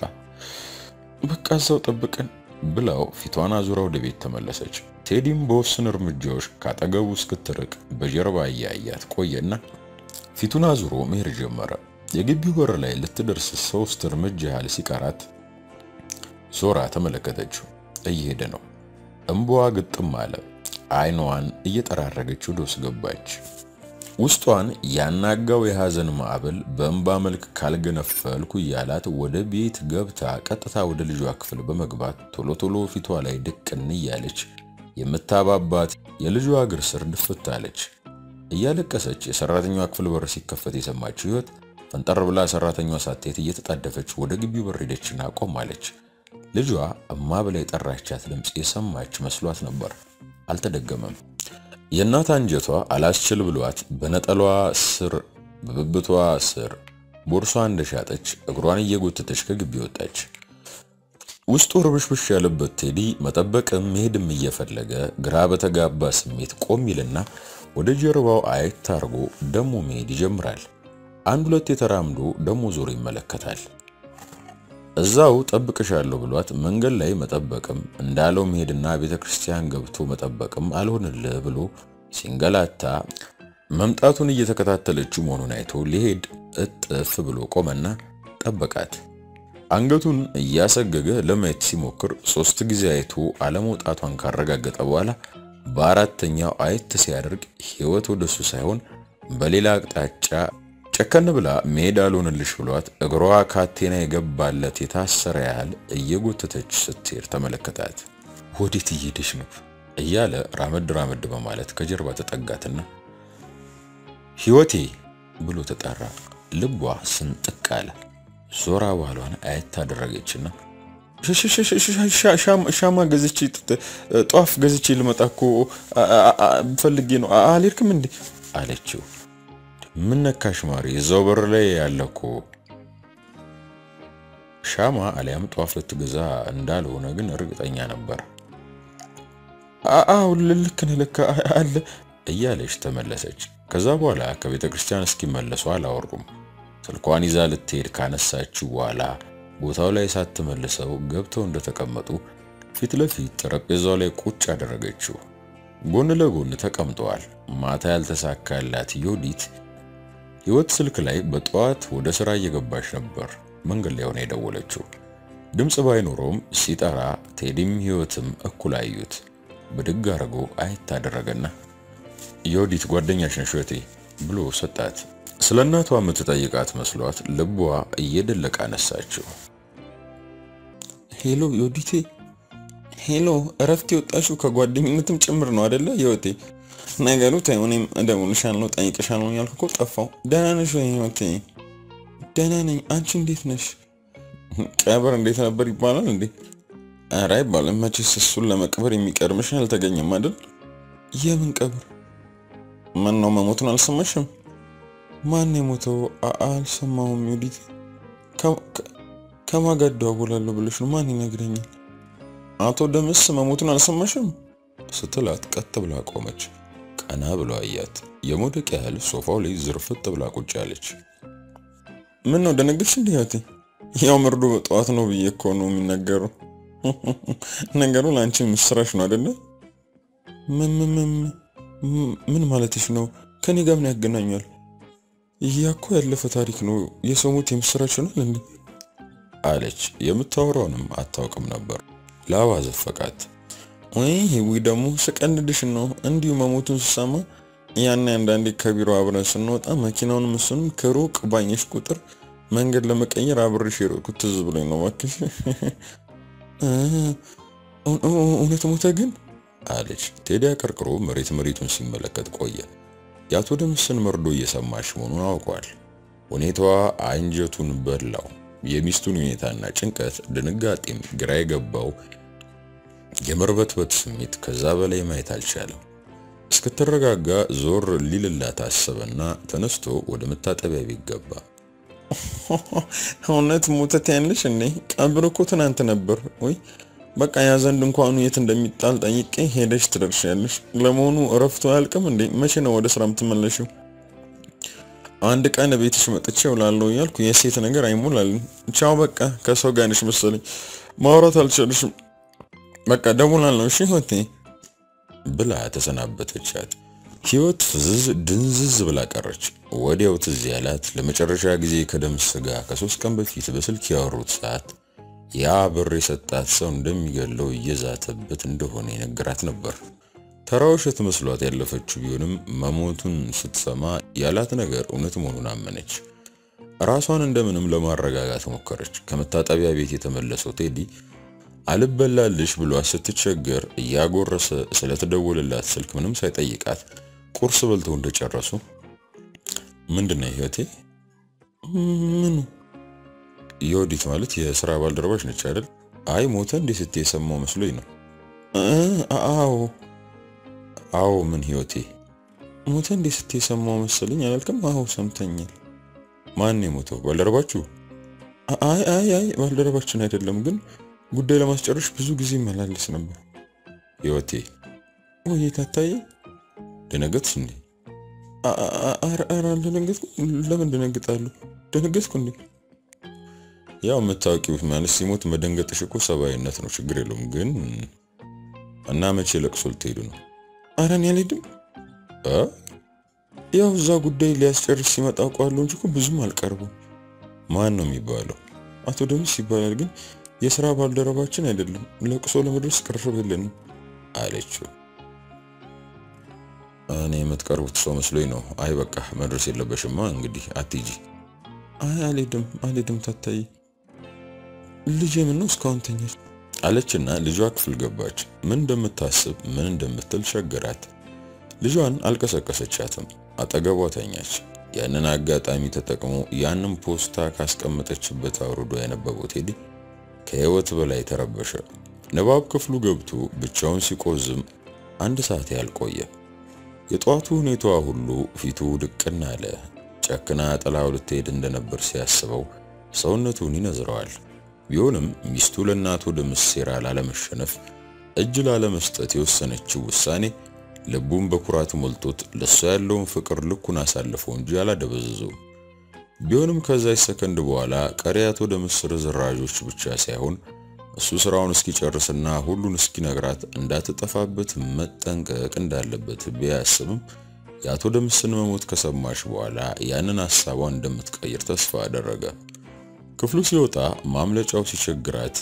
Speaker 1: በቃ እዛው ጠብቀን
Speaker 2: ብላው ፊቷን አዙራ ወደ ቤት ተመለሰች። ቴዲም በወስን እርምጃዎች ካጠገቡ እስክትርቅ በጀርባ እያያት ቆየና ፊቱን አዙሮ መሄድ ጀመረ። የግቢው በር ላይ ልትደርስ ሶስት እርምጃ ያህል ሲቀራት ዞራ ተመለከተችው። እየሄደ ነው። እምባዋ ግጥም አለ። አይኗን እየጠራረገች ወደ ውስጥ ገባች። ውስጧን ያናጋው የሐዘን ማዕበል በእንባ መልክ ካልገነፈልኩ እያላት ወደ ቤት ገብታ ቀጥታ ወደ ልጇ ክፍል በመግባት ቶሎ ቶሎ ፊቷ ላይ ድቅን እያለች የምታባባት የልጇ እግር ስር ድፍት አለች። እያለቀሰች የሰራተኛዋ ክፍል በር ሲከፈት የሰማችው ህይወት ፈንጠር ብላ ሰራተኛዋ ሳትሄድ እየተጣደፈች ወደ ግቢው በር ሄደችና ቆማለች። ልጇ እማ ብላ የጠራቻት ድምፅ የሰማች መስሏት ነበር። አልተደገመም። የእናት አንጀቷ አላስችል ብሏት በነጠሏ ስር በብብቷ ስር ቦርሷ እንደሻጠች እግሯን እየጎተተች ከግቢ ወጣች። ውስጡ ርብሽብሽ ያለበት ቴዲ መጠበቅም መሄድም እየፈለገ ግራ በተጋባ ስሜት ቆም ይልና ወደ ጀርባው አየት አርጎ ደሞ መሄድ ይጀምራል። አንድ ሁለት የተራምዶ ደሞ ዞሮ ይመለከታል። እዛው ጠብቅሻለሁ ብሏት መንገድ ላይ መጠበቅም እንዳለው መሄድና ቤተ ክርስቲያን ገብቶ መጠበቅም አልሆንልህ ብሎ ሲንገላታ መምጣቱን እየተከታተለችው መሆኑን አይቶ ሊሄድ እጥፍ ብሎ ቆመና ጠበቃት። አንገቱን እያሰገገ ለማየት ሲሞክር ሶስት ጊዜ አይቶ አለመውጣቷን ካረጋገጠ በኋላ በአራተኛው አየት ሲያደርግ ህይወት ወደሱ ሳይሆን በሌላ አቅጣጫ ጨከን ብላ መሄድ አልሆንልሽ ብሏት እግሯ ካቴና የገባለት የታሰረ ያህል እየጎተተች ስትሄድ ተመለከታት። ወዴት እየሄደች ነው እያለ ራመድ ራመድ በማለት ከጀርባ ተጠጋትና ህይወቴ ብሎ ተጠራ። ልቧ ስንጥቅ አለ። ዞራ ባሏን አየት አደረገችና
Speaker 1: ሻማ ገዝቼ ጧፍ ገዝቼ ልመጣ እኮ ፈልጌ ነው። አልሄድክም እንዴ
Speaker 2: አለችው። ምን ነካሽ ማሪ? እዛው በር ላይ ያለ እኮ ሻማ አሊያም ጧፍ ልትገዛ እንዳልሆነ ግን እርግጠኛ ነበር።
Speaker 1: አዎ ልክ ነህ፣ ልክ አለ
Speaker 2: እያለች ተመለሰች። ከዛ በኋላ ከቤተ ክርስቲያን እስኪመለሱ አላወሩም። ስልኳን ይዛ ልትሄድ ካነሳችው በኋላ ቦታው ላይ ሳትመልሰው ገብተው እንደተቀመጡ ፊት ለፊት ጠረጴዛው ላይ ቁጭ አደረገችው። ጎን ለጎን ተቀምጠዋል። ማታ ያልተሳካላት ዮዲት ህይወት ስልክ ላይ በጠዋት ወደ ስራ እየገባች ነበር። መንገድ ላይ ሆነ የደወለችው። ድምፅ ባይኖረውም ሲጠራ ቴዲም ህይወትም እኩል አዩት። ብድግ አድርጎ አየት አደረገና ዮዲት ጓደኛሽ ነሽ ህይወቴ ብሎ ሰጣት። ስለ እናቷ የምትጠይቃት መስሏት ልቧ እየደለቀ አነሳችው።
Speaker 1: ሄሎ ዮዲቴ፣ ሄሎ እረፍት የወጣሽው ከጓደኝነትም ጭምር ነው አደለ ህይወቴ? ነገሩ ተይው፣ እኔም እደውልልሻለሁ ጠይቅሻለሁ ያልኩ እኮ ጠፋው። ደህና ነሽ ወይ ህይወቴ? ደህና ነኝ። አንቺ እንዴት ነሽ? ቀብር እንዴት ነበር ይባላል እንዴ? ኧረ አይባልም መቼስ እሱን ለመቅበር የሚቀርምሽ አልተገኘም አይደል? የምን ቀብር? ምን ነው መሞቱን አልሰማሽም? ማን የሞተው? አልሰማሁም ዮዲት። ከማን ጋር እደዋወላለሁ ብለሽ ነው? ማን ይነግረኛል? አቶ ደምስ መሞቱን አልሰማሽም?
Speaker 2: ስትላት ቀጥ ብላ ቆመች። ቀና ብሎ አያት። የመውደቅ ያህል ሶፋው ላይ ዝርፍጥ ብላ ቁጭ ያለች።
Speaker 1: ምን ነው ደነገጥሽ እንዴ ህይወቴ? ያው መርዶ በጠዋት ነው ብዬ እኮ ነው የሚነገሩ። ነገሩ ለአንቺ ምስራች ነው አይደለ? ምን ማለትሽ ነው? ከኔ ጋር ምን ያገናኛል? ያ እኮ ያለፈ ታሪክ ነው። የሰው ሞት የምስራች ይሆናል እንዴ?
Speaker 2: አለች። የምታወራውንም አታውቅም ነበር። ላባ ዘፈቃት።
Speaker 1: ወይ ህዊ ደግሞ ስቀንድሽ ነው። እንዲሁ መሞቱን ስሰማ ያን አንዳንዴ ከቢሮ አብረን ስንወጣ መኪናውን እሱንም ከሩቅ ባኘሽ ቁጥር መንገድ ለመቀየር አብሬሽ የሮጥኩት ትዝ ብሎኝ ነው። እባክሽ እውነት ሞተ ግን
Speaker 2: አለች። ቴዲ አቀርቅሮ መሬት መሬቱን ሲመለከት ቆየ። የአቶ ደምስን መርዶ እየሰማች መሆኑን አውቋል። ሁኔታዋ አንጀቱን በላው። የሚስቱን ሁኔታና ጭንቀት፣ ድንጋጤም ግራ የገባው የመርበትበት ስሜት ከዛ በላይ ማየት አልቻለም። እስክትረጋጋ ዞር ሊልላት አሰበና ተነስቶ ወደ መታጠቢያ ቤት ገባ።
Speaker 1: እውነት ሞተት ያለሽ እንዴ? ቀብር እኮ ትናንት ነበር ወይ? በቃ ያ ዘንድ እንኳኑ የት እንደሚጣል ጠይቄ ሄደሽ ትደርሻለሽ። ለመሆኑ እረፍቱ አያልቅም እንዴ? መቼ ነው ወደ ስራ የምትመለሽው? አንድ ቀን ቤትሽ መጥቼ እውላለሁ እያልኩ የሴት ነገር አይሞላልኝ። ቻው በቃ ከሰው ጋር ነሽ መሰለኝ፣ ማውራት አልቻልሽም። በቃ ደውላለሁ እሺ ህይወቴ
Speaker 2: ብላ ተሰናበተቻት። ህይወት ፍዝዝ ድንዝዝ ብላ ቀረች። ወዲያው ትዝ ያላት ለመጨረሻ ጊዜ ከደምስ ጋር ከሶስት ቀን በፊት በስልክ ያወሩት ሰዓት ያ ብር የሰጣት ሰው እንደሚገለው እየዛተበት እንደሆነ የነገራት ነበር። ተራ ውሸት መስሏት ያለፈችው ቢሆንም መሞቱን ስትሰማ ያላት ነገር እውነት መሆኑን አመነች። ራሷን እንደምንም ለማረጋጋት ሞከረች። ከመታጠቢያ ቤት የተመለሰው ቴዲ አልበላልሽ ብሏት ስትቸገር እያጎረሰ ስለተደወለላት ስልክ ምንም ሳይጠይቃት ቁርስ በልተው እንደጨረሱ ምንድነው ህይወቴ?
Speaker 1: ምኑ?
Speaker 2: የወዲት ማለት የስራ ባልደረባች ነች አይደል? አይ ሞተ እንዴ ስትይ የሰማው መስሎኝ ነው።
Speaker 1: አዎ
Speaker 2: አዎ። ምን ህይወቴ?
Speaker 1: ሞተ እንዴ ስትይ የሰማው መሰለኝ አላልክም? አዎ ሰምተኛል።
Speaker 2: ማን የሞተው? ባልደረባችሁ?
Speaker 1: አይ አይ አይ ባልደረባችን አይደለም ግን ጉዳይ ለማስጨረሽ ብዙ ጊዜ መላለስ ነበር።
Speaker 2: ህይወቴ
Speaker 1: ወይ ታታዬ፣
Speaker 2: ደነገጥሽ እንዴ?
Speaker 1: ኧረ አልደነገጥኩም። ለምን ደነግጣለሁ? ደነገጥኩ እንዴ?
Speaker 2: ያው የምታውቂው ማለት ሲሞት መደንገጥሽ እኮ ሰብአዊነት ነው፣ ችግር የለውም። ግን እና መቼ ለቅሶ ልትሄዱ ነው?
Speaker 1: ኧረ እኔ አልሄድም። ያው እዛ ጉዳይ ሊያስጨርስ ሲመጣ አውቀዋለሁ እንጂ እኮ ብዙም አልቀርቡም።
Speaker 2: ማን ነው የሚባለው?
Speaker 1: አቶ ደምስ ይባላል ግን የስራ ባልደረባችን አይደለም። ለቅሶ ለመድረስ ቅርብ የለንም
Speaker 2: አለችው። እኔ የምትቀርቡት ሰው መስሎኝ ነው። አይ በቃ መድረስ የለበሽማ እንግዲህ አትሂጂ።
Speaker 1: አይ አልሄድም አልሄድም ታታዬ። ልጄ ምን ነው እስካሁን ተኛች
Speaker 2: አለችና ልጇ ክፍል ገባች። ምን እንደምታስብ ምን እንደምትል ቸገራት። ልጇን አልቀሰቀሰቻትም። አጠገቧ ተኛች። ያንን አጋጣሚ ተጠቅሞ ያንን ፖስታ ካስቀመጠችበት አውርዶ ያነበበው ቴዲ ከህይወት በላይ ተረበሸ። ንባብ ክፍሉ ገብቶ ብቻውን ሲቆዝም አንድ ሰዓት ያህል ቆየ። የጠዋቱ ሁኔታዋ ሁሉ ፊቱ ድቅና አለ። ጨክና ጥላው ልትሄድ እንደነበር ሲያስበው ሰውነቱን ይነዝረዋል። ቢሆንም ሚስቱ ለእናቱ ደምስ ሴራ ላለመሸነፍ እጅ ላለመስጠት የወሰነችው ውሳኔ ልቡን በኩራት ሞልቶት ለሷ ያለውን ፍቅር ልኩን አሳልፈው እንጂ አላደበዘዘው። ቢሆንም ከዛች ሰከንድ በኋላ ቀሪ አቶ ደምስ ርዝራዦች ብቻ ሳይሆን እሱ ስራውን እስኪጨርስና ሁሉን እስኪነግራት እንዳትጠፋበት መጠንቀቅ እንዳለበት ቢያስብም የአቶ ደምስን መሞት ከሰማች በኋላ ያንን ሐሳቧን እንደምትቀይር ተስፋ አደረገ። ክፍሉ ሲወጣ ማምለጫው ሲቸግራት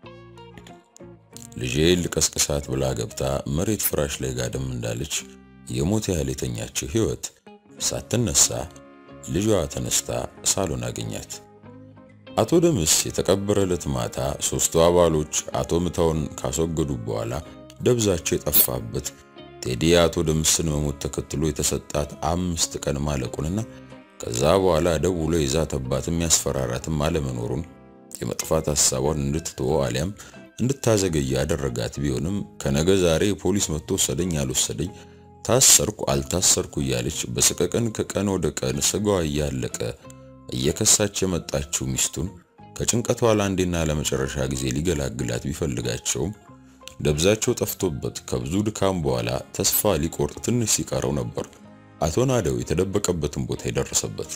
Speaker 2: ልጄ ልቀስቅሳት ብላ ገብታ መሬት ፍራሽ ላይ ጋደም እንዳለች የሞት ያህል የተኛችው ህይወት ሳትነሳ ልጇ ተነስታ ሳሎን አገኛት። አቶ ደምስ የተቀበረ ዕለት ማታ ሶስቱ አባሎች አቶ ምታውን ካስወገዱ በኋላ ደብዛቸው የጠፋበት ቴዲ አቶ ደምስን መሞት ተከትሎ የተሰጣት አምስት ቀን ማለቁንና ከዛ በኋላ ደውሎ የዛተባትም ያስፈራራትም አለመኖሩን የመጥፋት ሐሳቧን እንድትተወ አሊያም እንድታዘገይ ያደረጋት ቢሆንም ከነገ ዛሬ ፖሊስ መጥቶ ወሰደኝ አልወሰደኝ ታሰርኩ አልታሰርኩ እያለች በሰቀቀን ከቀን ወደ ቀን ስጋዋ እያለቀ እየከሳች የመጣችው ሚስቱን ከጭንቀቷ ለአንዴና ለመጨረሻ ጊዜ ሊገላግላት ቢፈልጋቸውም ደብዛቸው ጠፍቶበት ከብዙ ድካም በኋላ ተስፋ ሊቆርጥ ትንሽ ሲቀረው ነበር አቶ ናደው የተደበቀበትን ቦታ የደረሰበት።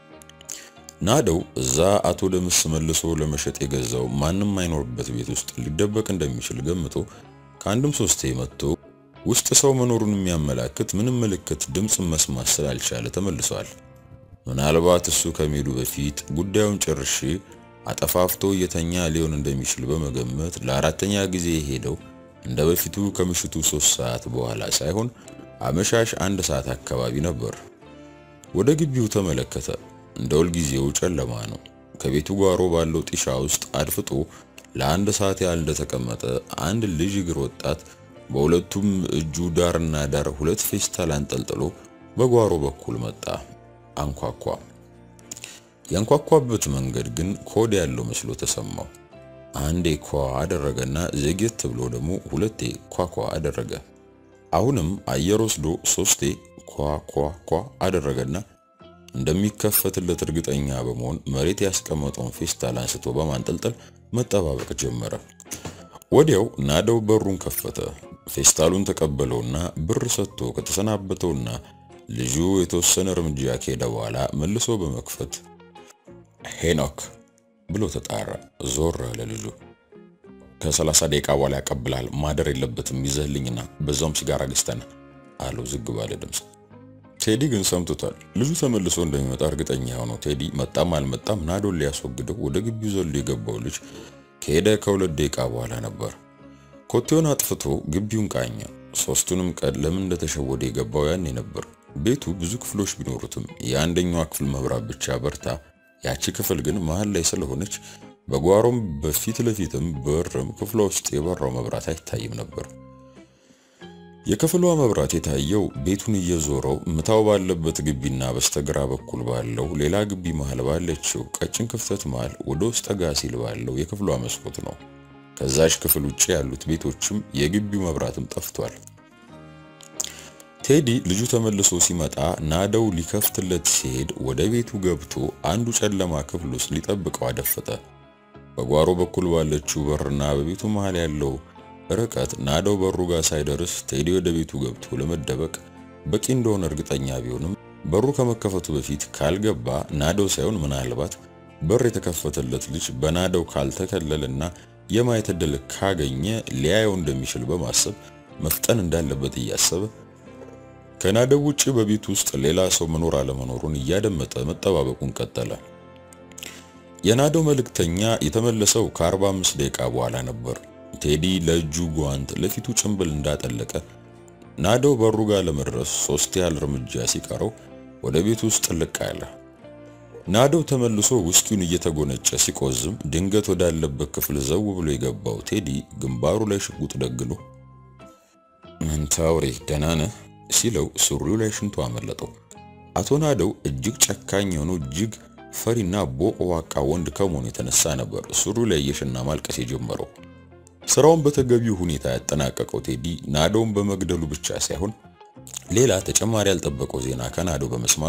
Speaker 2: ናደው እዛ አቶ ደምስ መልሶ ለመሸጥ የገዛው ማንም አይኖርበት ቤት ውስጥ ሊደበቅ እንደሚችል ገምቶ ከአንድም ሶስቴ መጥቶ ውስጥ ሰው መኖሩን የሚያመላክት ምንም ምልክት ድምፅ መስማት ስላልቻለ ተመልሷል። ምናልባት እሱ ከመሄዱ በፊት ጉዳዩን ጨርሼ አጠፋፍቶ እየተኛ ሊሆን እንደሚችል በመገመት ለአራተኛ ጊዜ ሄደው እንደ በፊቱ ከምሽቱ ሶስት ሰዓት በኋላ ሳይሆን አመሻሽ አንድ ሰዓት አካባቢ ነበር። ወደ ግቢው ተመለከተ። እንደ ሁልጊዜው ጨለማ ነው። ከቤቱ ጓሮ ባለው ጢሻ ውስጥ አድፍጦ ለአንድ ሰዓት ያህል እንደተቀመጠ አንድ ልጅ እግር ወጣት በሁለቱም እጁ ዳርና ዳር ሁለት ፌስታል አንጠልጥሎ በጓሮ በኩል መጣ። አንኳኳ። ያንኳኳበት መንገድ ግን ኮድ ያለው መስሎ ተሰማው። አንዴ ኳ አደረገና ዘግየት ብሎ ደግሞ ሁለቴ ኳኳ አደረገ። አሁንም አየር ወስዶ ሶስቴ ኳ ኳ ኳ አደረገና እንደሚከፈትለት እርግጠኛ በመሆን መሬት ያስቀመጠውን ፌስታል አንስቶ በማንጠልጠል መጠባበቅ ጀመረ። ወዲያው ናደው በሩን ከፈተ። ፌስታሉን ተቀበለውና ብር ሰጥቶ ከተሰናበተውና ልጁ የተወሰነ እርምጃ ከሄደ በኋላ መልሶ በመክፈት ሄኖክ ብሎ ተጣራ። ዞር አለ ልጁ። ከሰላሳ ደቂቃ በኋላ ያቀብላል። ማደር የለበትም ይዘህልኝና በዛውም ሲጋራ ገዝተን አለው ዝግ ባለ ድምፅ። ቴዲ ግን ሰምቶታል። ልጁ ተመልሶ እንደሚመጣ እርግጠኛ የሆነው ቴዲ መጣም አልመጣም ናዶን ሊያስወግደው ወደ ግቢው ዘሎ የገባው ልጅ ከሄደ ከሁለት ደቂቃ በኋላ ነበር። ኮቴውን አጥፍቶ ግቢውን ቃኘ። ሶስቱንም ቀን ለምን እንደተሸወደ የገባው ያኔ ነበር። ቤቱ ብዙ ክፍሎች ቢኖሩትም የአንደኛዋ ክፍል መብራት ብቻ በርታ፣ ያቺ ክፍል ግን መሃል ላይ ስለሆነች በጓሮም በፊት ለፊትም በርም ክፍሏ ውስጥ የበራው መብራት አይታይም ነበር። የክፍሏ መብራት የታየው ቤቱን እየዞረው ምታው ባለበት ግቢና በስተግራ በኩል ባለው ሌላ ግቢ መሃል ባለችው ቀጭን ክፍተት መሃል ወደ ውስጥ ጠጋ ሲል ባለው የክፍሏ መስኮት ነው። ከዛች ክፍል ውጭ ያሉት ቤቶችም የግቢው መብራትም ጠፍቷል። ቴዲ ልጁ ተመልሶ ሲመጣ ናደው ሊከፍትለት ሲሄድ ወደ ቤቱ ገብቶ አንዱ ጨለማ ክፍል ውስጥ ሊጠብቀው አደፈጠ። በጓሮ በኩል ባለችው በርና በቤቱ መሃል ያለው ርቀት ናደው በሩ ጋር ሳይደርስ ቴዲ ወደ ቤቱ ገብቶ ለመደበቅ በቂ እንደሆነ እርግጠኛ ቢሆንም በሩ ከመከፈቱ በፊት ካልገባ ናደው ሳይሆን ምናልባት በር የተከፈተለት ልጅ በናደው ካልተከለለና የማየት ዕድል ካገኘ ሊያየው እንደሚችል በማሰብ መፍጠን እንዳለበት እያሰበ ከናደው ውጭ በቤቱ ውስጥ ሌላ ሰው መኖር አለመኖሩን እያደመጠ መጠባበቁን ቀጠለ። የናደው መልእክተኛ የተመለሰው ከ45 ደቂቃ በኋላ ነበር። ቴዲ ለእጁ ጓንት ለፊቱ ጭንብል እንዳጠለቀ ናደው በሩ ጋር ለመድረስ ሶስት ያህል እርምጃ ሲቀረው ወደ ቤቱ ውስጥ ጥልቅ አለ። ናደው ተመልሶ ውስኪውን እየተጎነጨ ሲቆዝም ድንገት ወዳለበት ክፍል ዘው ብሎ የገባው ቴዲ ግንባሩ ላይ ሽጉጥ ደግሎ መንታውሬ ደህና ነህ ሲለው ሱሪው ላይ ሽንቱ አመለጠው። አቶ ናደው እጅግ ጨካኝ የሆነው እጅግ ፈሪና ቦቅቧቃ ወንድ ከመሆኑ የተነሳ ነበር ሱሪው ላይ እየሸና ማልቀስ የጀመረው። ስራውን በተገቢው ሁኔታ ያጠናቀቀው ቴዲ ናደውን በመግደሉ ብቻ ሳይሆን ሌላ ተጨማሪ ያልጠበቀው ዜና ከናደው በመስማቱ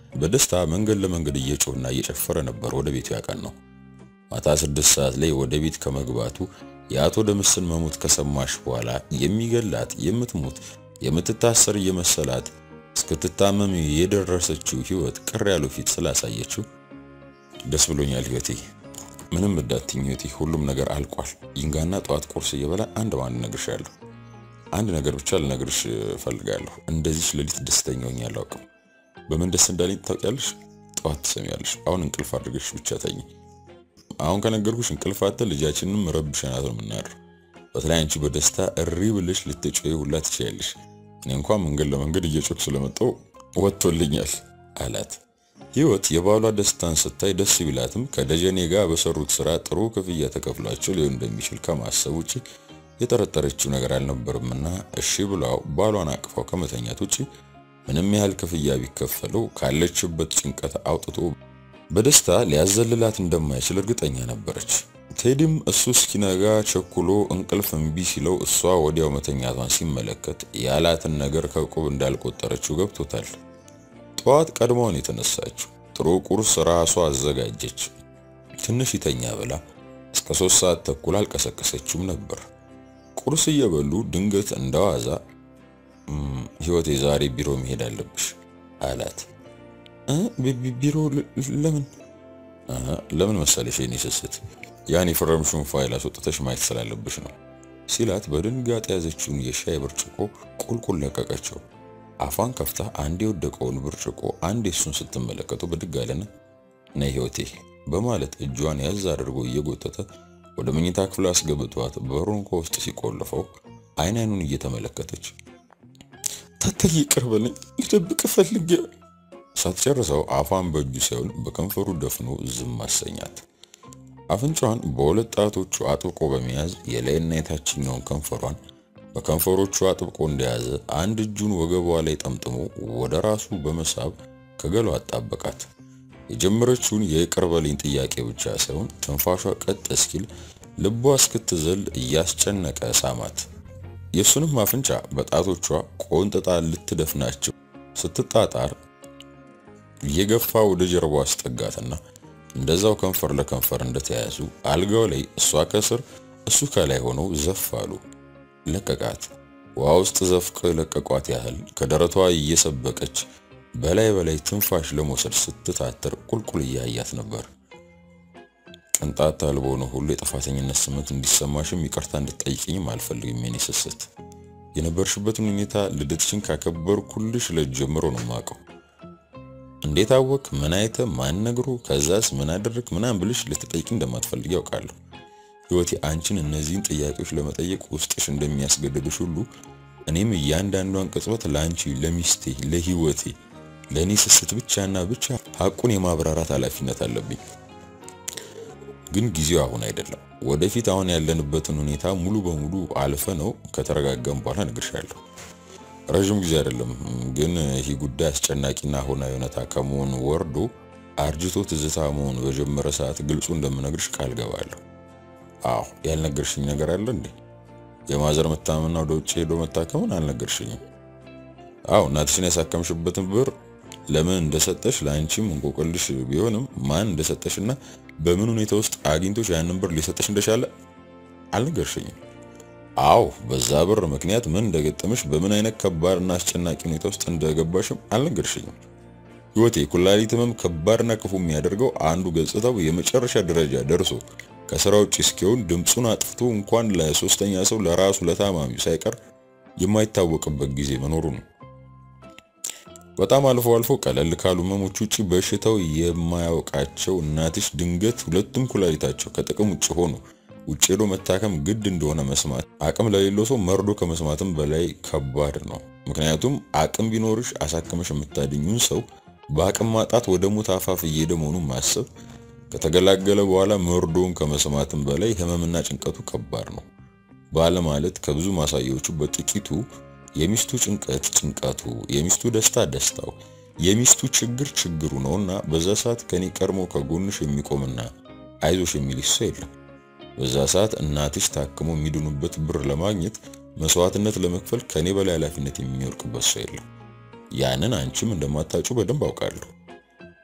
Speaker 2: በደስታ መንገድ ለመንገድ እየጮህና እየጨፈረ ነበር ወደ ቤቱ ያቀናው። ማታ ስድስት ሰዓት ላይ ወደ ቤት ከመግባቱ የአቶ ደምስን መሞት ከሰማሽ በኋላ የሚገላት የምትሞት የምትታሰር እየመሰላት እስክትታመም የደረሰችው ህይወት ቅር ያለው ፊት ስላሳየችው ደስ ብሎኛል ህይወቴ፣ ምንም እንዳትኝ ህይወቴ፣ ሁሉም ነገር አልቋል። ይንጋና ጠዋት ቁርስ እየበላ አንድ በአንድ እነግርሻለሁ። አንድ ነገር ብቻ ልነግርሽ እፈልጋለሁ። እንደዚች ሌሊት ደስተኛ ሆኜ አላውቅም። በምን ደስ እንዳለኝ ታውቂያለሽ? ጠዋት ትሰሚያለሽ። አሁን እንቅልፍ አድርገሽ ብቻ ተኝ። አሁን ከነገርኩሽ እንቅልፍ አጥተን ልጃችንንም ረብሸናት ነው የምናድር። በተለይ አንቺ በደስታ እሪ ብለሽ ልትጮይ ሁላ ትችያለሽ። እኔ እንኳን መንገድ ለመንገድ እየጮክ ስለመጣው ወጥቶልኛል አላት። ህይወት የባሏ ደስታን ስታይ ደስ ቢላትም ከደጀኔ ጋር በሰሩት ስራ ጥሩ ክፍያ ተከፍሏቸው ሊሆን እንደሚችል ከማሰብ ውጭ የጠረጠረችው ነገር አልነበርምና እሺ ብላው ባሏን አቅፋው ከመተኛት ውጭ ምንም ያህል ክፍያ ቢከፈለው ካለችበት ጭንቀት አውጥቶ በደስታ ሊያዘልላት እንደማይችል እርግጠኛ ነበረች። ቴዲም እሱ እስኪነጋ ቸኩሎ እንቅልፍ እምቢ ሲለው እሷ ወዲያው መተኛቷን ሲመለከት ያላትን ነገር ከቁብ እንዳልቆጠረችው ገብቶታል። ጠዋት ቀድሞውን የተነሳችው ጥሩ ቁርስ ራሷ አዘጋጀች። ትንሽ ይተኛ ብላ እስከ ሶስት ሰዓት ተኩል አልቀሰቀሰችውም ነበር። ቁርስ እየበሉ ድንገት እንደዋዛ ህይወቴ ዛሬ ቢሮ መሄድ አለብሽ አላት። ቢሮ ለምን ለምን መሰለሽ የኔ ስስት ያን የፈረምሽውን ፋይል አስወጥተሽ ማየት ስላለብሽ ነው ሲላት በድንጋጤ ያዘችውን የሻይ ብርጭቆ ቁልቁል ለቀቀችው። አፏን ከፍታ አንድ የወደቀውን ብርጭቆ አንድ እሱን ስትመለከቱ ብድግ አለና ነይ ህይወቴ በማለት እጇን ያዝ አድርጎ እየጎተተ ወደ መኝታ ክፍል አስገብቷት በሩን ከውስጥ ሲቆልፈው አይን አይኑን እየተመለከተች ታታይ ይቅር በለኝ ልደብቅ ፈልጌ ሳትጨርሰው አፏን በእጁ ሳይሆን በከንፈሩ ደፍኖ ዝም አሰኛት። አፍንጫዋን በሁለት ጣቶቹ አጥብቆ በመያዝ የላይና የታችኛውን ከንፈሯን በከንፈሮቹ አጥብቆ እንደያዘ አንድ እጁን ወገቧ ላይ ጠምጥሞ ወደ ራሱ በመሳብ ከገሏ አጣበቃት። የጀመረችውን የይቅር በለኝ ጥያቄ ብቻ ሳይሆን ትንፋሿ ቀጥ እስኪል ልቧ እስክትዘል እያስጨነቀ ሳማት። የእሱንም አፍንጫ በጣቶቿ ቆንጥጣ ልትደፍናቸው ስትጣጣር እየገፋ ወደ ጀርባው አስጠጋትና እንደዛው ከንፈር ለከንፈር እንደተያያዙ አልጋው ላይ እሷ ከስር እሱ ከላይ ሆነው ዘፍ አሉ። ለቀቃት። ውሃ ውስጥ ዘፍቀው የለቀቋት ያህል ከደረቷ እየሰበቀች በላይ በላይ ትንፋሽ ለመውሰድ ስትታትር ቁልቁል እያያት ነበር። ቅንጣት አልቦ ነው ሁሉ የጥፋተኝነት ስሜት እንዲሰማሽም ይቅርታ እንድትጠይቅኝም አልፈልግም። የኔ ስስት የነበርሽበትን ሁኔታ ልደትሽን ካከበርኩልሽ ዕለት ጀምሮ ነው የማውቀው። እንዴት አወቅ? ምን አይተ? ማን ነግሮ? ከዛስ ምን አደረግ? ምናምን ብልሽ ልትጠይቂ እንደማትፈልግ ያውቃለሁ። ህይወቴ አንቺን እነዚህን ጥያቄዎች ለመጠየቅ ውስጥሽ እንደሚያስገድድሽ ሁሉ እኔም እያንዳንዷን ቅጽበት ለአንቺ፣ ለሚስቴ፣ ለህይወቴ፣ ለእኔ ስስት ብቻና ብቻ ሐቁን የማብራራት ኃላፊነት አለብኝ። ግን ጊዜው አሁን አይደለም። ወደፊት አሁን ያለንበትን ሁኔታ ሙሉ በሙሉ አልፈ ነው ከተረጋጋም በኋላ እነግርሻለሁ። ረዥም ጊዜ አይደለም ግን ይህ ጉዳይ አስጨናቂና አሁናዊ እውነታ ከመሆን ወርዶ አርጅቶ ትዝታ መሆን በጀመረ ሰዓት ግልጹ እንደምነግርሽ ቃል ገባለሁ። አዎ ያልነገርሽኝ ነገር አለ እንዴ? የማዘር መታመምና ወደ ውጭ ሄዶ መታከምን አልነገርሽኝም? አዎ እናትሽን ያሳከምሽበትን ብር ለምን እንደሰጠሽ ለአንቺም እንቆቅልሽ ቢሆንም ማን እንደሰጠሽና በምን ሁኔታ ውስጥ አግኝቶሽ ያንን ብር ሊሰጠሽ እንደቻለ አልነገርሽኝም? አዎ በዛ ብር ምክንያት ምን እንደገጠመሽ በምን አይነት ከባድና አስጨናቂ ሁኔታ ውስጥ እንደገባሽም አልነገርሽኝም። ህይወቴ ኩላሊት ህመም ከባድና ክፉ የሚያደርገው አንዱ ገጽታው የመጨረሻ ደረጃ ደርሶ ከስራ ውጭ እስኪሆን ድምፁን አጥፍቶ እንኳን ለሶስተኛ ሰው ለራሱ ለታማሚው ሳይቀር የማይታወቅበት ጊዜ መኖሩ ነው። በጣም አልፎ አልፎ ቀለል ካሉ ህመሞች ውጭ በሽታው የማያውቃቸው እናትሽ ድንገት ሁለቱም ኩላሊታቸው ከጥቅም ውጭ ሆኖ ውጭ ሄዶ መታከም ግድ እንደሆነ መስማት አቅም ለሌለው ሰው መርዶ ከመስማትም በላይ ከባድ ነው። ምክንያቱም አቅም ቢኖርሽ አሳክመሽ የምታድኙን ሰው በአቅም ማጣት ወደ ሞት አፋፍ እየሄደ መሆኑን ማሰብ ከተገላገለ በኋላ መርዶውን ከመስማትም በላይ ህመምና ጭንቀቱ ከባድ ነው። ባለ ማለት ከብዙ ማሳያዎቹ በጥቂቱ የሚስቱ ጭንቀት ጭንቀቱ፣ የሚስቱ ደስታ ደስታው፣ የሚስቱ ችግር ችግሩ ነውና በዛ ሰዓት ከኔ ቀድሞ ከጎንሽ የሚቆምና አይዞሽ የሚልሽ ሰው የለም። በዛ ሰዓት እናትሽ ታክሞ የሚድኑበት ብር ለማግኘት መስዋዕትነት ለመክፈል ከኔ በላይ ኃላፊነት የሚወርቅበት ሰው የለም። ያንን አንቺም እንደማታጩ በደንብ አውቃለሁ።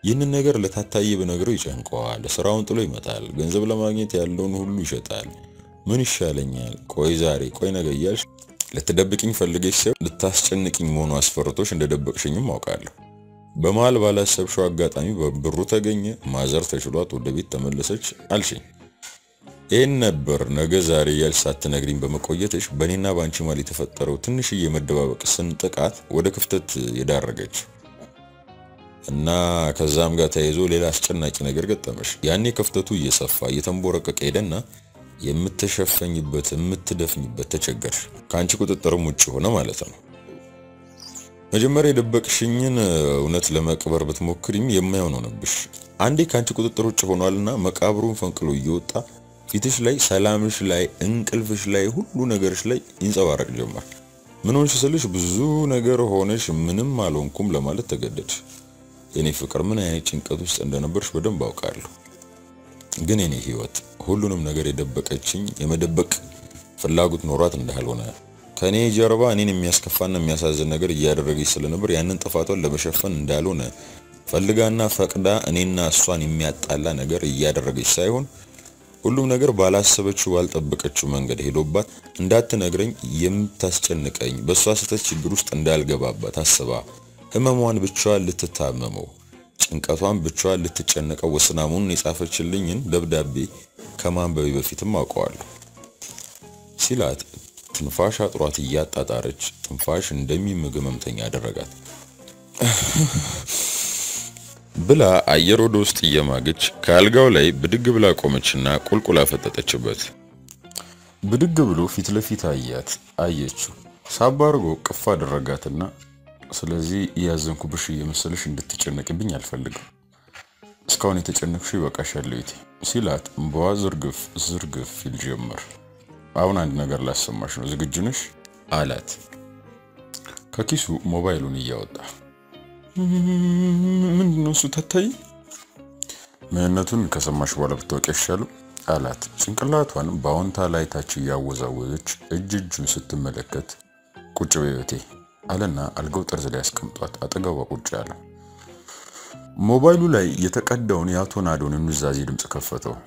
Speaker 2: ይህንን ነገር ለታታዬ ብነግረው ይጨንቀዋል። ስራውን ጥሎ ይመጣል። ገንዘብ ለማግኘት ያለውን ሁሉ ይሸጣል። ምን ይሻለኛል? ቆይ ዛሬ፣ ቆይ ነገ እያልሽ ልትደብቅኝ ፈልገሽ ሳይሆን ልታስጨንቅኝ መሆኑ አስፈርቶሽ እንደደበቅሽኝም አውቃለሁ። በመሃል ባላሰብሽው አጋጣሚ በብሩ ተገኘ፣ ማዘር ተችሏት ወደ ቤት ተመለሰች አልሽኝ። ይህን ነበር ነገ ዛሬ እያልሽ ሳትነግሪኝ በመቆየትሽ በእኔና በአንቺ መሃል የተፈጠረው ትንሽዬ መደባበቅ ስንጥቃት ወደ ክፍተት የዳረገች እና ከዛም ጋር ተያይዞ ሌላ አስጨናቂ ነገር ገጠመሽ። ያኔ ክፍተቱ እየሰፋ እየተንቦረቀቀ ሄደና የምትሸፈኝበት የምትደፍኝበት ተቸገርሽ። ከአንቺ ቁጥጥርም ውጭ ሆነ ማለት ነው። መጀመሪያ የደበቅሽኝን እውነት ለመቅበር ብትሞክሪም የማይሆን ሆነብሽ። አንዴ ከአንቺ ቁጥጥር ውጭ ሆኗልና መቃብሩን ፈንቅሎ እየወጣ ፊትሽ ላይ፣ ሰላምሽ ላይ፣ እንቅልፍሽ ላይ፣ ሁሉ ነገርሽ ላይ ይንጸባረቅ ጀመር። ምን ሆንሽ ስልሽ ብዙ ነገር ሆነሽ ምንም አልሆንኩም ለማለት ተገደድሽ። የኔ ፍቅር ምን አይነት ጭንቀት ውስጥ እንደነበርሽ በደንብ አውቃለሁ። ግን የኔ ህይወት ሁሉንም ነገር የደበቀችኝ የመደበቅ ፍላጎት ኖሯት እንዳልሆነ ከኔ ጀርባ እኔን የሚያስከፋና የሚያሳዝን ነገር እያደረገች ስለነበር ያንን ጥፋቷን ለመሸፈን እንዳልሆነ ፈልጋና ፈቅዳ እኔና እሷን የሚያጣላ ነገር እያደረገች ሳይሆን ሁሉም ነገር ባላሰበችው ባልጠበቀችው መንገድ ሄዶባት እንዳትነግረኝ የምታስጨንቀኝ በእሷ ስህተት ችግር ውስጥ እንዳልገባባት አስባ ህመሟን ብቻዋን ልትታመመው ጭንቀቷን ብቻዋን ልትጨነቀው ወስና መሆኑን የጻፈችልኝን ደብዳቤ ከማንበቤ በፊትም አውቀዋለሁ ሲላት ትንፋሽ አጥሯት እያጣጣረች ትንፋሽ እንደሚምግ ህመምተኛ አደረጋት ብላ አየር ወደ ውስጥ እየማገች ከአልጋው ላይ ብድግ ብላ ቆመችና ቁልቁል አፈጠጠችበት። ብድግ ብሎ ፊት ለፊት አያት። አየችው። ሳባ አድርጎ ቅፍ አደረጋትና ስለዚህ እያዘንኩብሽ እየመሰለሽ እንድትጨነቅብኝ አልፈልግም። እስካሁን የተጨነቅሽ ይበቃሻል እህቴ ሲላት እምባዋ ዝርግፍ ዝርግፍ ይል ጀመር። አሁን አንድ ነገር ላሰማሽ ነው፣ ዝግጁ ነሽ አላት ከኪሱ ሞባይሉን እያወጣ
Speaker 1: ምንድን ነው እሱ? ታታይ
Speaker 2: ምንነቱን ከሰማሽ በኋላ ብታወቂ አይሻልም አላት። ጭንቅላቷን በአዎንታ ላይ ታች እያወዛወዘች እጅ እጁን ስትመለከት ቁጭ በህይወቴ አለና አልጋው ጠርዝ ላይ አስቀምጧት አጠገቧ ቁጭ አለ። ሞባይሉ ላይ የተቀዳውን የአቶ ናዶን ኑዛዜ ድምፅ ከፈተው።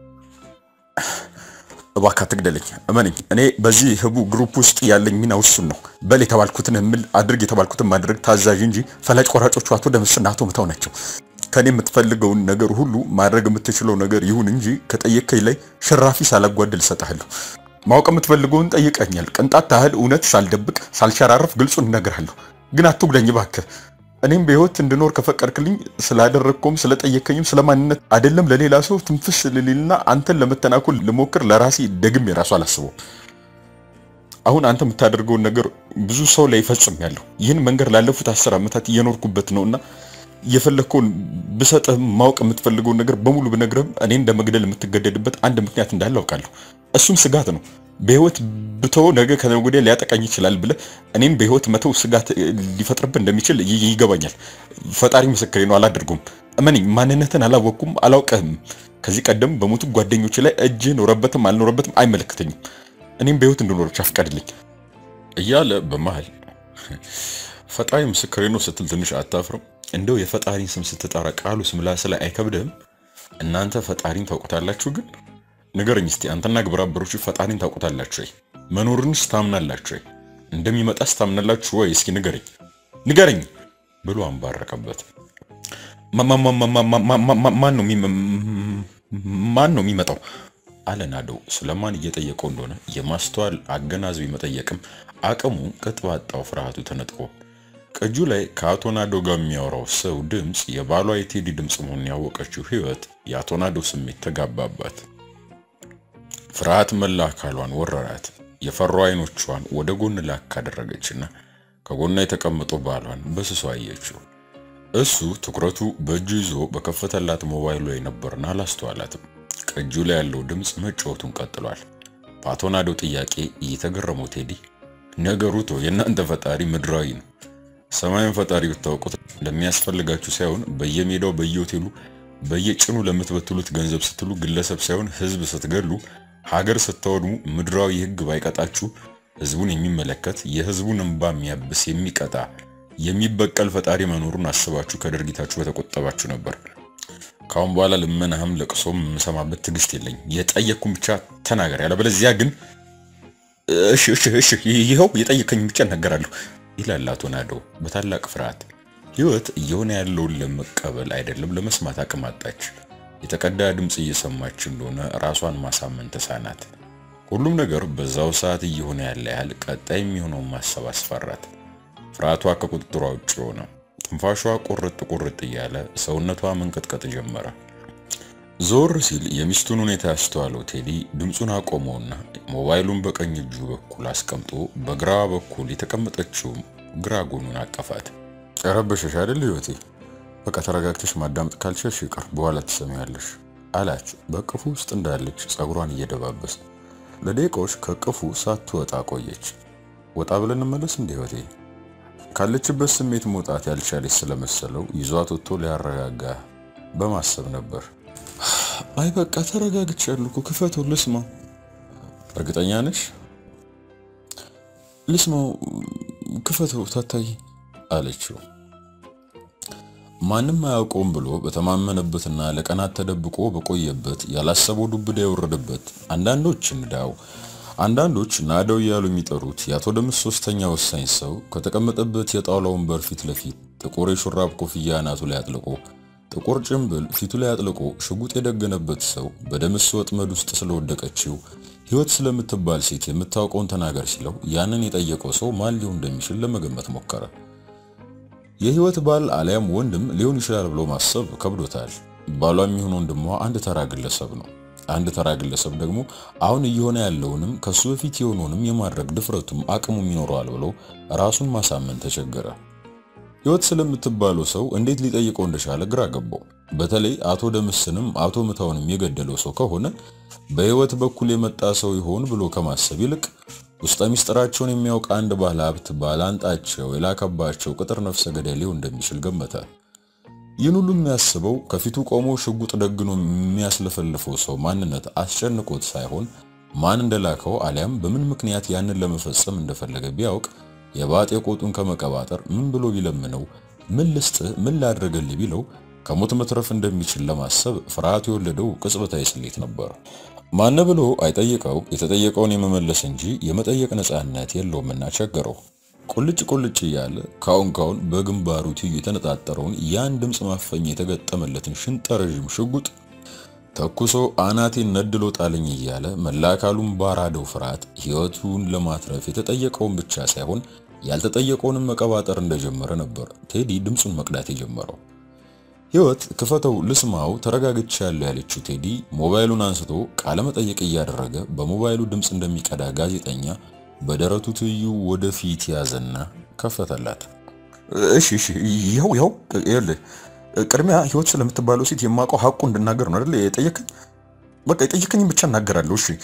Speaker 1: እባክህ አትግደለኝ፣ እመነኝ። እኔ በዚህ ህቡ ግሩፕ ውስጥ ያለኝ ሚና ውሱን ነው። በል የተባልኩትን እምል፣ አድርግ የተባልኩትን ማድረግ ታዛዥ እንጂ ፈላጭ ቆራጮቹ አቶ ደምስና አቶ ምታው ናቸው። ከኔ የምትፈልገውን ነገር ሁሉ ማድረግ የምትችለው ነገር ይሁን እንጂ ከጠየቀኝ ላይ ሽራፊ ሳላጓድል እሰጥሃለሁ። ማወቅ የምትፈልገውን ጠይቀኛል። ቅንጣት ታህል እውነት ሳልደብቅ ሳልሸራረፍ ግልጹን እነግርሃለሁ። ግን አትጉዳኝ እባክህ። እኔም በህይወት እንድኖር ከፈቀድክልኝ ስላደረግከውም ስለጠየከኝም ስለማንነት አይደለም ለሌላ ሰው ትንፍስ ልልና አንተን ለመተናኮል ልሞክር ለራሴ ደግም የራሱ አላስበው። አሁን አንተ የምታደርገውን ነገር ብዙ ሰው ላይ ይፈጽም ያለሁ ይህን መንገድ ላለፉት አስር ዓመታት እየኖርኩበት ነውና የፈለግከውን ብሰጥህ ማወቅ የምትፈልገውን ነገር በሙሉ ብነግርህም እኔ እንደ መግደል የምትገደድበት አንድ ምክንያት እንዳለ አውቃለሁ። እሱም ስጋት ነው። በህይወት ብተው ነገ ከነገ ወዲያ ሊያጠቃኝ ይችላል ብለህ እኔን በህይወት መተው ስጋት ሊፈጥርብህ እንደሚችል ይገባኛል። ፈጣሪ ምስክሬ ነው፣ አላደርጉም። እመነኝ፣ ማንነትን አላወቅኩም፣ አላውቅህም። ከዚህ ቀደም በሞቱ ጓደኞች ላይ እጅ ኖረበትም አልኖረበትም አይመለከተኝም። እኔም በህይወት እንድኖር ብቻ ፍቀድልኝ
Speaker 2: እያለ በመሃል ፈጣሪ ምስክሬ ነው ስትል ትንሽ አታፍርም? እንደው የፈጣሪን ስም ስትጠራ ቃሉ ምላስ ላይ አይከብድህም? እናንተ ፈጣሪን ታውቁታላችሁ ግን ንገረኝ እስቲ አንተና ግብረ አበሮቹ ፈጣሪን ታውቁታላችሁ ወይ? መኖርንስ ታምናላችሁ ወይ? እንደሚመጣስ ታምናላችሁ ወይ? እስኪ ንገረኝ ንገረኝ ብሎ አንባረቀበት።
Speaker 1: ማን ነው ማን ነው የሚመጣው?
Speaker 2: አለ ናደው ስለማን እየጠየቀው እንደሆነ የማስተዋል አገናዝቢ መጠየቅም አቅሙ ቅጥ ባጣው ፍርሃቱ ተነጥቆ ቅጁ ላይ ከአቶ ናዶ ጋር የሚያወራው ሰው ድምፅ የባሏ የቴዲ ድምፅ መሆኑን ያወቀችው ህይወት የአቶ ናዶ ስሜት ተጋባባት። ፍርሃት መላ አካሏን ወረራት። የፈሩ አይኖቿን ወደ ጎን ላክ ካደረገችና ከጎኗ የተቀመጠው ባሏን በስሷ አየችው። እሱ ትኩረቱ በእጁ ይዞ በከፈተላት ሞባይሉ ላይ ነበርና አላስተዋላትም። ቅጁ ላይ ያለው ድምፅ መጫወቱን ቀጥሏል። በአቶ ናዶ ጥያቄ እየተገረመው ቴዲ ነገሩ ተው፣ የእናንተ ፈጣሪ ምድራዊ ነው። ሰማዩን ፈጣሪ ብታውቁት ለሚያስፈልጋችሁ ሳይሆን በየሜዳው በየሆቴሉ በየጭኑ ለምትበትሉት ገንዘብ ስትሉ ግለሰብ ሳይሆን ህዝብ ስትገሉ ሀገር ስታወድሙ ምድራዊ ህግ ባይቀጣችሁ ህዝቡን የሚመለከት የህዝቡን እንባ የሚያብስ የሚቀጣ የሚበቀል ፈጣሪ መኖሩን አስባችሁ ከድርጊታችሁ በተቆጠባችሁ ነበር። ካሁን በኋላ ልመናህም ለቅሶም የምሰማበት ትዕግስት የለኝ። የጠየቅኩን ብቻ ተናገር፣ ያለበለዚያ ግን እሺ እሺ እሺ ይኸው የጠየቀኝ ብቻ እናገራለሁ ይላል አቶ ናደው በታላቅ ፍርሃት። ህይወት እየሆነ ያለውን ለመቀበል አይደለም ለመስማት አቅም አጣች። የተቀዳ ድምፅ እየሰማች እንደሆነ ራሷን ማሳመን ተሳናት። ሁሉም ነገር በዛው ሰዓት እየሆነ ያለ ያህል ቀጣይ የሚሆነውን ማሰብ አስፈራት። ፍርሃቷ ከቁጥጥሯ ውጭ ሆነ። ትንፋሿ ቁርጥ ቁርጥ እያለ ሰውነቷ መንቀጥቀጥ ጀመረ። ዞር ሲል የሚስቱን ሁኔታ ያስተዋለው ቴዲ ድምፁን አቆመውና ሞባይሉን በቀኝ እጁ በኩል አስቀምጦ በግራ በኩል የተቀመጠችው ግራ ጎኑን አቀፋት።
Speaker 1: ረበሸሽ አይደል ህይወቴ? በቃ ተረጋግተሽ ማዳመጥ ካልቻልሽ ይቅር፣ በኋላ ትሰሚያለሽ አላት በቅፉ ውስጥ እንዳለች ጸጉሯን እየደባበሰ። ለደቂቃዎች ከቅፉ ሳትወጣ ቆየች። ወጣ ብለን እንመለስ እንደ ህይወቴ ካለችበት ስሜት መውጣት ያልቻለች ስለመሰለው ይዟት ወጥቶ ሊያረጋጋ በማሰብ ነበር። አይ በቃ ተረጋግቻለሁ እኮ ክፈተው ልስማው። እርግጠኛ ነሽ? ልስማው፣ ክፈተው ታታይ አለችው። ማንም አያውቀውም ብሎ በተማመነበትና ለቀናት ተደብቆ በቆየበት ያላሰበው ዱብዳ የወረደበት አንዳንዶች እንዳው አንዳንዶች ናደው እያሉ የሚጠሩት የአቶ ደምስ ሶስተኛ ወሳኝ ሰው ከተቀመጠበት የጣውላ ወንበር ፊት ለፊት ጥቁር የሹራብ ኮፍያ አናቱ ላይ አጥልቆ ጥቁር ጭምብል ፊቱ ላይ አጥልቆ ሽጉጥ የደገነበት ሰው በደምስ ወጥመድ ውስጥ ስለወደቀችው ህይወት ስለምትባል ሴት የምታውቀውን ተናገር ሲለው ያንን የጠየቀው ሰው ማን ሊሆን እንደሚችል ለመገመት ሞከረ። የህይወት ባል አሊያም ወንድም ሊሆን ይችላል ብሎ ማሰብ ከብዶታል። ባሏ የሚሆን ወንድሟ አንድ ተራ ግለሰብ ነው። አንድ ተራ ግለሰብ ደግሞ አሁን እየሆነ ያለውንም ከሱ በፊት የሆነውንም የማድረግ ድፍረቱም አቅሙም ይኖረዋል ብሎ ራሱን ማሳመን ተቸገረ። ህይወት ስለምትባለው ሰው እንዴት ሊጠይቀው እንደቻለ ግራ ገባው። በተለይ አቶ ደምስንም አቶ ምታውንም የገደለው ሰው ከሆነ በህይወት በኩል የመጣ ሰው ይሆን ብሎ ከማሰብ ይልቅ ውስጠ ሚስጥራቸውን የሚያውቅ አንድ ባለ ሀብት ባላንጣቸው የላከባቸው ቅጥር ነፍሰ ገዳይ ሊሆን እንደሚችል ገመተ። ይህን ሁሉ የሚያስበው ከፊቱ ቆሞ ሽጉጥ ደግኖ የሚያስለፈልፈው ሰው ማንነት አስጨንቆት ሳይሆን ማን እንደላከው አሊያም በምን ምክንያት ያንን ለመፈጸም እንደፈለገ ቢያውቅ የባጤ ቆጡን ከመቀባጠር ምን ብሎ ቢለምነው ምን ልስጥ ምን ላድርግልህ ቢለው ከሞት መትረፍ እንደሚችል ለማሰብ ፍርሃት የወለደው ቅጽበታዊ ስሌት ነበር። ማን ብሎ አይጠይቀው የተጠየቀውን የመመለስ እንጂ የመጠየቅ ነፃነት የለውምና ቸገረው። ቁልጭ ቁልጭ እያለ ካሁን ካሁን በግንባሩ ትይዩ የተነጣጠረውን ያን ድምፅ ማፈኛ የተገጠመለትን ሽንጠረዥም ሽጉጥ ተኩሶ አናቴን ነድሎ ጣለኝ እያለ መላ አካሉን ባራደው ፍርሃት ህይወቱን ለማትረፍ የተጠየቀውን ብቻ ሳይሆን ያልተጠየቀውንም መቀባጠር እንደጀመረ ነበር ቴዲ ድምፁን መቅዳት የጀመረው። ህይወት ክፈተው ልስማው ተረጋግቻለሁ ያለችው ቴዲ ሞባይሉን አንስቶ ቃለ መጠየቅ እያደረገ በሞባይሉ ድምፅ እንደሚቀዳ ጋዜጠኛ በደረቱ ትይዩ ወደፊት ያዘና ከፈተላት።
Speaker 2: እሺ እሺ ይኸው ይኸው ይኸውልህ ቅድሚያ ህይወት ስለምትባለው ሴት የማውቀው ሀቁ እንድናገር ነው አይደል የጠየቀኝ? በቃ የጠየቀኝን ብቻ እናገራለሁ። እሺ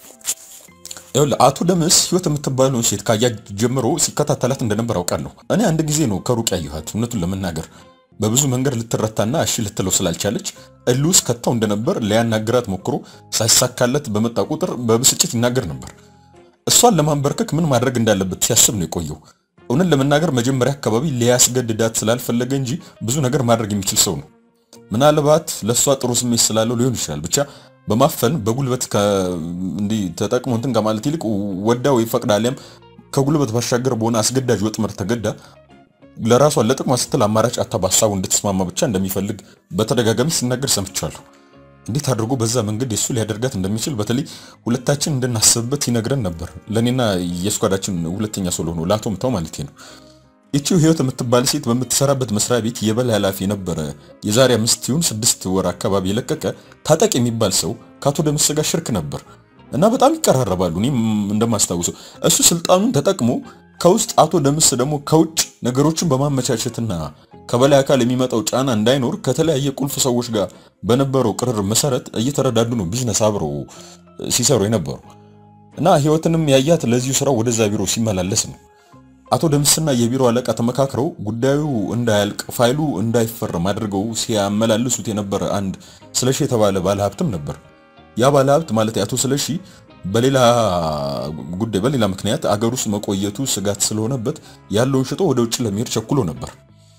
Speaker 1: ይኸውልህ አቶ ደምስ ህይወት የምትባለውን ሴት ካያ ጀምሮ ሲከታተላት እንደነበር አውቃለሁ። እኔ አንድ ጊዜ ነው ከሩቅ ያየኋት። እውነቱን ለመናገር በብዙ መንገድ ልትረታና እሺ ልትለው ስላልቻለች እልህ ከተው እንደነበር ሊያናግራት ሞክሮ ሳይሳካለት በመጣ ቁጥር በብስጭት ይናገር ነበር። እሷን ለማንበርከክ ምን ማድረግ እንዳለበት ሲያስብ ነው የቆየው። እውነት ለመናገር መጀመሪያ አካባቢ ሊያስገድዳት ስላልፈለገ እንጂ ብዙ ነገር ማድረግ የሚችል ሰው ነው። ምናልባት ለእሷ ጥሩ ስሜት ስላለው ሊሆን ይችላል። ብቻ በማፈን በጉልበት እንዲህ ተጠቅሞ እንትን ከማለት ይልቅ ወዳ ወይ ፈቅዳ አሊያም ከጉልበት ባሻገር በሆነ አስገዳጅ ወጥመድ ተገዳ ለራሷ ለጥቅሟ ስትል አማራጭ አታ በሀሳቡ እንድትስማማ ብቻ እንደሚፈልግ በተደጋጋሚ ሲናገር ሰምቻለሁ። እንዴት አድርጎ በዛ መንገድ የሱ ሊያደርጋት እንደሚችል በተለይ ሁለታችን እንድናስብበት ይነግረን ነበር። ለእኔና የስኳዳችን ሁለተኛ ሰው ለሆነ ለአቶ ምታው ማለት ነው። ይቺው ህይወት የምትባል ሴት በምትሰራበት መስሪያ ቤት የበላይ ኃላፊ የነበረ የዛሬ አምስት ይሁን ስድስት ወር አካባቢ የለቀቀ ታጠቅ የሚባል ሰው ከአቶ ደምስ ጋር ሽርክ ነበር እና በጣም ይቀራረባሉ። እኔም እንደማስታውሰው እሱ ስልጣኑን ተጠቅሞ ከውስጥ አቶ ደምስ ደግሞ ከውጭ ነገሮችን በማመቻቸትና ከበላይ አካል የሚመጣው ጫና እንዳይኖር ከተለያየ ቁልፍ ሰዎች ጋር በነበረው ቅርር መሰረት እየተረዳዱ ነው ቢዝነስ አብረው ሲሰሩ የነበሩ እና ህይወትንም ያያት ለዚሁ ስራው ወደዛ ቢሮ ሲመላለስ ነው። አቶ ደምስና የቢሮ አለቃ ተመካክረው ጉዳዩ እንዳያልቅ ፋይሉ እንዳይፈረም አድርገው ሲያመላልሱት የነበረ አንድ ስለሺ የተባለ ባለሀብትም ነበር። ያ ባለሀብት ማለት አቶ ስለሺ በሌላ ጉዳይ በሌላ ምክንያት አገር ውስጥ መቆየቱ ስጋት ስለሆነበት ያለውን ሽጦ ወደ ውጭ ለመሄድ ቸኩሎ ነበር።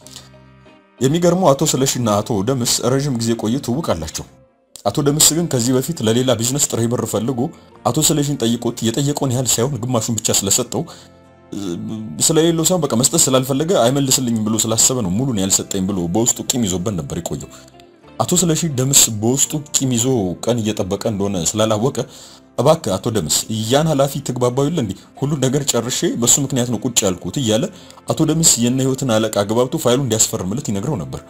Speaker 1: የሚገርመው አቶ ስለሺና አቶ ደምስ ረዥም ጊዜ ቆይቶ ትውውቅ አላቸው። አቶ ደምስ ግን ከዚህ በፊት ለሌላ ቢዝነስ ጥሬ ብር ፈልጎ አቶ ስለሺን ጠይቆት የጠየቀውን ያህል ሳይሆን ግማሹን ብቻ ስለሰጠው ስለሌለው ሳይሆን በቃ መስጠት ስላልፈለገ አይመልስልኝም ብሎ ስላሰበ ነው ሙሉን ያልሰጠኝ ብሎ በውስጡ ቂም ይዞበት ነበር የቆየው። አቶ ስለሺ ደምስ በውስጡ ቂም ይዞ ቀን እየጠበቀ እንደሆነ ስላላወቀ እባክህ አቶ ደምስ ያን ኃላፊ ትግባባው የለ እንዴ ሁሉን ነገር ጨርሼ በሱ ምክንያት ነው ቁጭ ያልኩት እያለ አቶ ደምስ የነ ህይወትን አለቃ አግባብቶ ፋይሉ እንዲያስፈርምለት ይነግረው ነበር።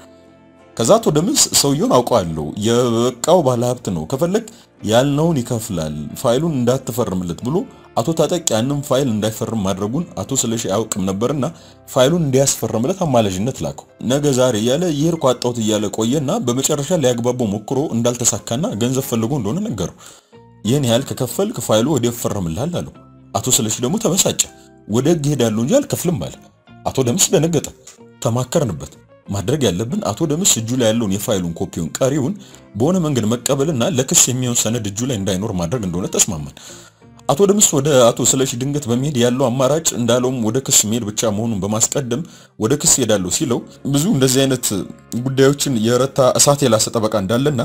Speaker 1: ከዛ አቶ ደምስ ሰውየውን አውቀዋለሁ፣ የበቃው ባለሀብት ነው፣ ከፈለግ ያልነውን ይከፍላል፣ ፋይሉን እንዳትፈርምለት ብሎ አቶ ታጠቅ ያንን ፋይል እንዳይፈርም ማድረጉን አቶ ስለሺ አያውቅም ነበርና ፋይሉን እንዲያስፈርምለት አማላጅነት ላከው። ነገ ዛሬ እያለ ይሄድኩ አጣሁት እያለ ቆየና በመጨረሻ ሊያግባባው ሞክሮ እንዳልተሳካና ገንዘብ ፈልጎ እንደሆነ ነገረው። ይህን ያህል ከከፈልክ ፋይሉ ወዲያው ይፈረምልሃል አለው። አቶ ስለሺ ደግሞ ተበሳጨ። ወደ ህግ ሄዳለሁ እንጂ አልከፍልም አለ። አቶ ደምስ ደነገጠ። ተማከርንበት። ማድረግ ያለብን አቶ ደምስ እጁ ላይ ያለውን የፋይሉን ኮፒውን ቀሪውን በሆነ መንገድ መቀበልና ለክስ የሚሆን ሰነድ እጁ ላይ እንዳይኖር ማድረግ እንደሆነ ተስማማን። አቶ ደምስ ወደ አቶ ስለሺ ድንገት በመሄድ ያለው አማራጭ እንዳለውም ወደ ክስ መሄድ ብቻ መሆኑን በማስቀደም ወደ ክስ ሄዳለሁ ሲለው ብዙ እንደዚህ አይነት ጉዳዮችን የረታ እሳት የላሰ ጠበቃ እንዳለና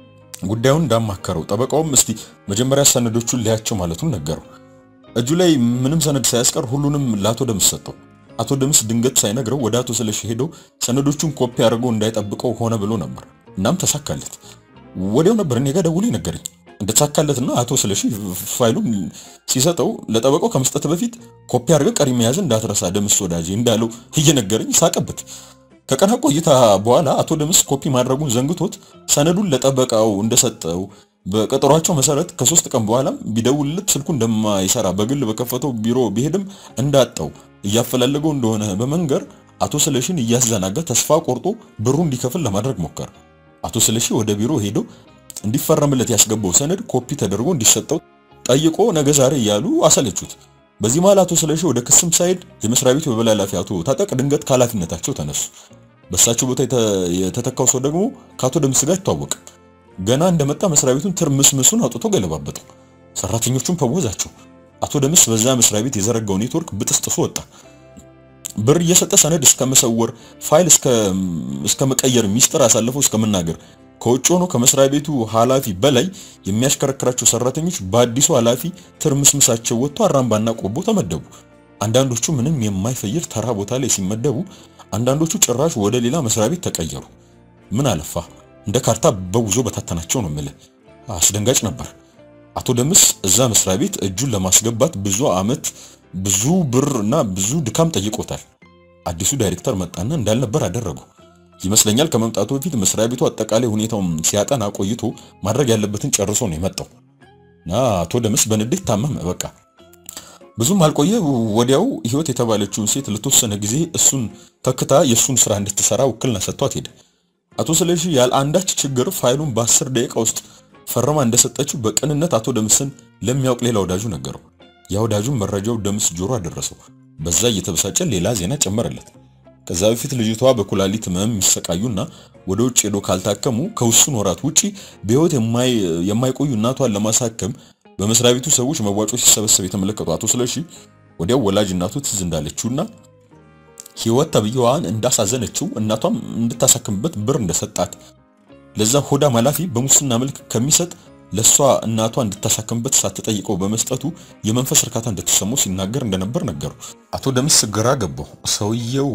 Speaker 1: ጉዳዩን እንዳማከረው ጠበቃውም እስቲ መጀመሪያ ሰነዶቹን ሊያቸው ማለቱን ነገረው። እጁ ላይ ምንም ሰነድ ሳያስቀር ሁሉንም ለአቶ ደምስ ሰጠው። አቶ ደምስ ድንገት ሳይነግረው ወደ አቶ ስለሺ ሄዶ ሰነዶቹን ኮፒ አድርጎ እንዳይጠብቀው ሆነ ብሎ ነበር። እናም ተሳካለት። ወዲያው ነበር እኔ ጋር ደውሎ ነገረኝ እንደተሳካለትና አቶ ስለሺ ፋይሉን ሲሰጠው ለጠበቃው ከመስጠት በፊት ኮፒ አድርገህ ቀሪ መያዝ እንዳትረሳ ደምስ ወዳጄ እንዳለው እየነገረኝ ሳቀበት። ከቀና ቆይታ በኋላ አቶ ደምስ ኮፒ ማድረጉን ዘንግቶት ሰነዱን ለጠበቃው እንደሰጠው በቀጠሯቸው መሰረት ከሶስት ቀን በኋላም ቢደውልለት ስልኩ እንደማይሰራ በግል በከፈተው ቢሮ ቢሄድም እንዳጣው እያፈላለገው እንደሆነ በመንገር አቶ ስለሺን እያዘናጋ ተስፋ ቆርጦ ብሩ እንዲከፍል ለማድረግ ሞከረ። አቶ ስለሺ ወደ ቢሮ ሄዶ እንዲፈረምለት ያስገባው ሰነድ ኮፒ ተደርጎ እንዲሰጠው ጠይቆ ነገ ዛሬ እያሉ አሰለቹት። በዚህ መሃል አቶ ስለሺ ወደ ክስም ሳይሄድ የመስሪያ ቤቱ የበላይ ኃላፊ አቶ ታጠቅ ድንገት ከኃላፊነታቸው ተነሱ። በእሳቸው ቦታ የተተካው ሰው ደግሞ ከአቶ ደምስ ጋር ይተዋወቅ። ገና እንደመጣ መስሪያ ቤቱን ትርምስምሱን አውጥቶ ገለባበጠው። ሰራተኞቹን ፈወዛቸው። አቶ ደምስ በዛ መስሪያ ቤት የዘረጋው ኔትወርክ ብጥስጥሶ ወጣ። ብር እየሰጠ ሰነድ እስከ መሰወር፣ ፋይል እስከ መቀየር፣ ሚስጥር አሳልፎ እስከ መናገር ከውጭ ሆኖ ከመስሪያ ቤቱ ኃላፊ በላይ የሚያሽከረክራቸው ሰራተኞች በአዲሱ ኃላፊ ትርምስምሳቸው ወጥቶ አራምባና ቆቦ ተመደቡ። አንዳንዶቹ ምንም የማይፈይድ ተራ ቦታ ላይ ሲመደቡ፣ አንዳንዶቹ ጭራሽ ወደ ሌላ መስሪያ ቤት ተቀየሩ። ምን አለፋ እንደ ካርታ በውዞ በታተናቸው ነው የምልህ። አስደንጋጭ ነበር። አቶ ደምስ እዛ መስሪያ ቤት እጁን ለማስገባት ብዙ አመት ብዙ ብር እና ብዙ ድካም ጠይቆታል። አዲሱ ዳይሬክተር መጣና እንዳልነበር አደረገው። ይመስለኛል ከመምጣቱ በፊት መስሪያ ቤቱ አጠቃላይ ሁኔታውን ሲያጠና ቆይቶ ማድረግ ያለበትን ጨርሶ ነው የመጣው እና አቶ ደምስ በንዴት ታመመ። በቃ ብዙም አልቆየ። ወዲያው ህይወት የተባለችውን ሴት ለተወሰነ ጊዜ እሱን ተክታ የእሱን ስራ እንድትሰራ ውክልና ሰጥቷት ሄደ። አቶ ስለሺ ያለ አንዳች ችግር ፋይሉን በአስር ደቂቃ ውስጥ ፈርማ እንደሰጠችው በቅንነት አቶ ደምስን ለሚያውቅ ሌላ ወዳጁ ነገረው። ያ ወዳጁም መረጃው ደምስ ጆሮ አደረሰው። በዛ እየተበሳጨ ሌላ ዜና ጨመረለት። ከዛ በፊት ልጅቷ በኩላሊት ህመም የሚሰቃዩና ወደ ውጭ ሄዶ ካልታከሙ ከውሱን ወራት ውጪ በህይወት የማይቆዩ እናቷን ለማሳከም በመስሪያ ቤቱ ሰዎች መዋጮ ሲሰበሰብ የተመለከቱ አቶ ስለሺ ወዲያው ወላጅ እናቱ ትዝ እንዳለችውና ህይወት ተብዬዋን እንዳሳዘነችው እናቷም እንድታሳክምበት ብር እንደሰጣት ለዛ ሆዳም ኃላፊ በሙስና መልክ ከሚሰጥ ለሷ እናቷ እንድታሳክምበት ሳትጠይቀው በመስጠቱ የመንፈስ እርካታ እንደተሰማው ሲናገር እንደነበር ነገሩ። አቶ ደምስ ግራ ገባው። ሰውየው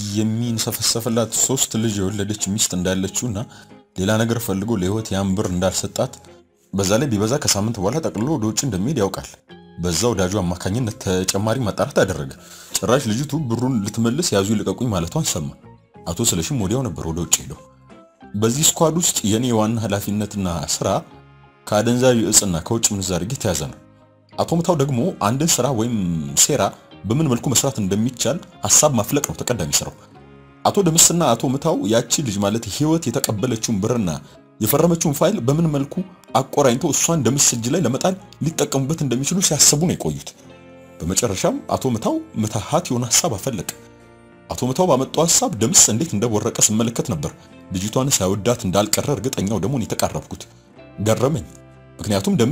Speaker 1: የሚንሰፈሰፍላት ሶስት ልጅ የወለደች ሚስት እንዳለችውና ሌላ ነገር ፈልጎ ለህይወት ያን ብር እንዳልሰጣት በዛ ላይ ቢበዛ ከሳምንት በኋላ ጠቅልሎ ወደ ውጭ እንደሚሄድ ያውቃል። በዛ ወዳጁ አማካኝነት ተጨማሪ ማጣራት አደረገ። ጭራሽ ልጅቱ ብሩን ልትመልስ ያዙ ይልቀቁኝ ማለቷን ሰማ። አቶ ስለሺም ወዲያው ነበር ወደ ውጭ ሄደው። በዚህ ስኳድ ውስጥ የኔ ዋና ኃላፊነትና ስራ ከአደንዛዥ እጽና ከውጭ ምንዛሪ ጋር የተያዘ ነው። አቶ ምታው ደግሞ አንድን ስራ ወይም ሴራ በምን መልኩ መስራት እንደሚቻል ሀሳብ ማፍለቅ ነው ተቀዳሚ ስራው። አቶ ደምስና አቶ ምታው ያቺ ልጅ ማለት ህይወት የተቀበለችውን ብርና የፈረመችውን ፋይል በምን መልኩ አቆራኝቶ እሷን ደምስ እጅ ላይ ለመጣል ሊጠቀሙበት እንደሚችሉ ሲያስቡ ነው የቆዩት። በመጨረሻም አቶ ምታው ምትሃት የሆነ ሀሳብ አፈለቀ። አቶ ምታው ባመጣው ሀሳብ ደምስ እንዴት እንደወረቀ ስመለከት ነበር ልጅቷን ሳይወዳት እንዳልቀረ እርግጠኛው ደግሞ የተቃረብኩት ገረመኝ። ምክንያቱም ደምስ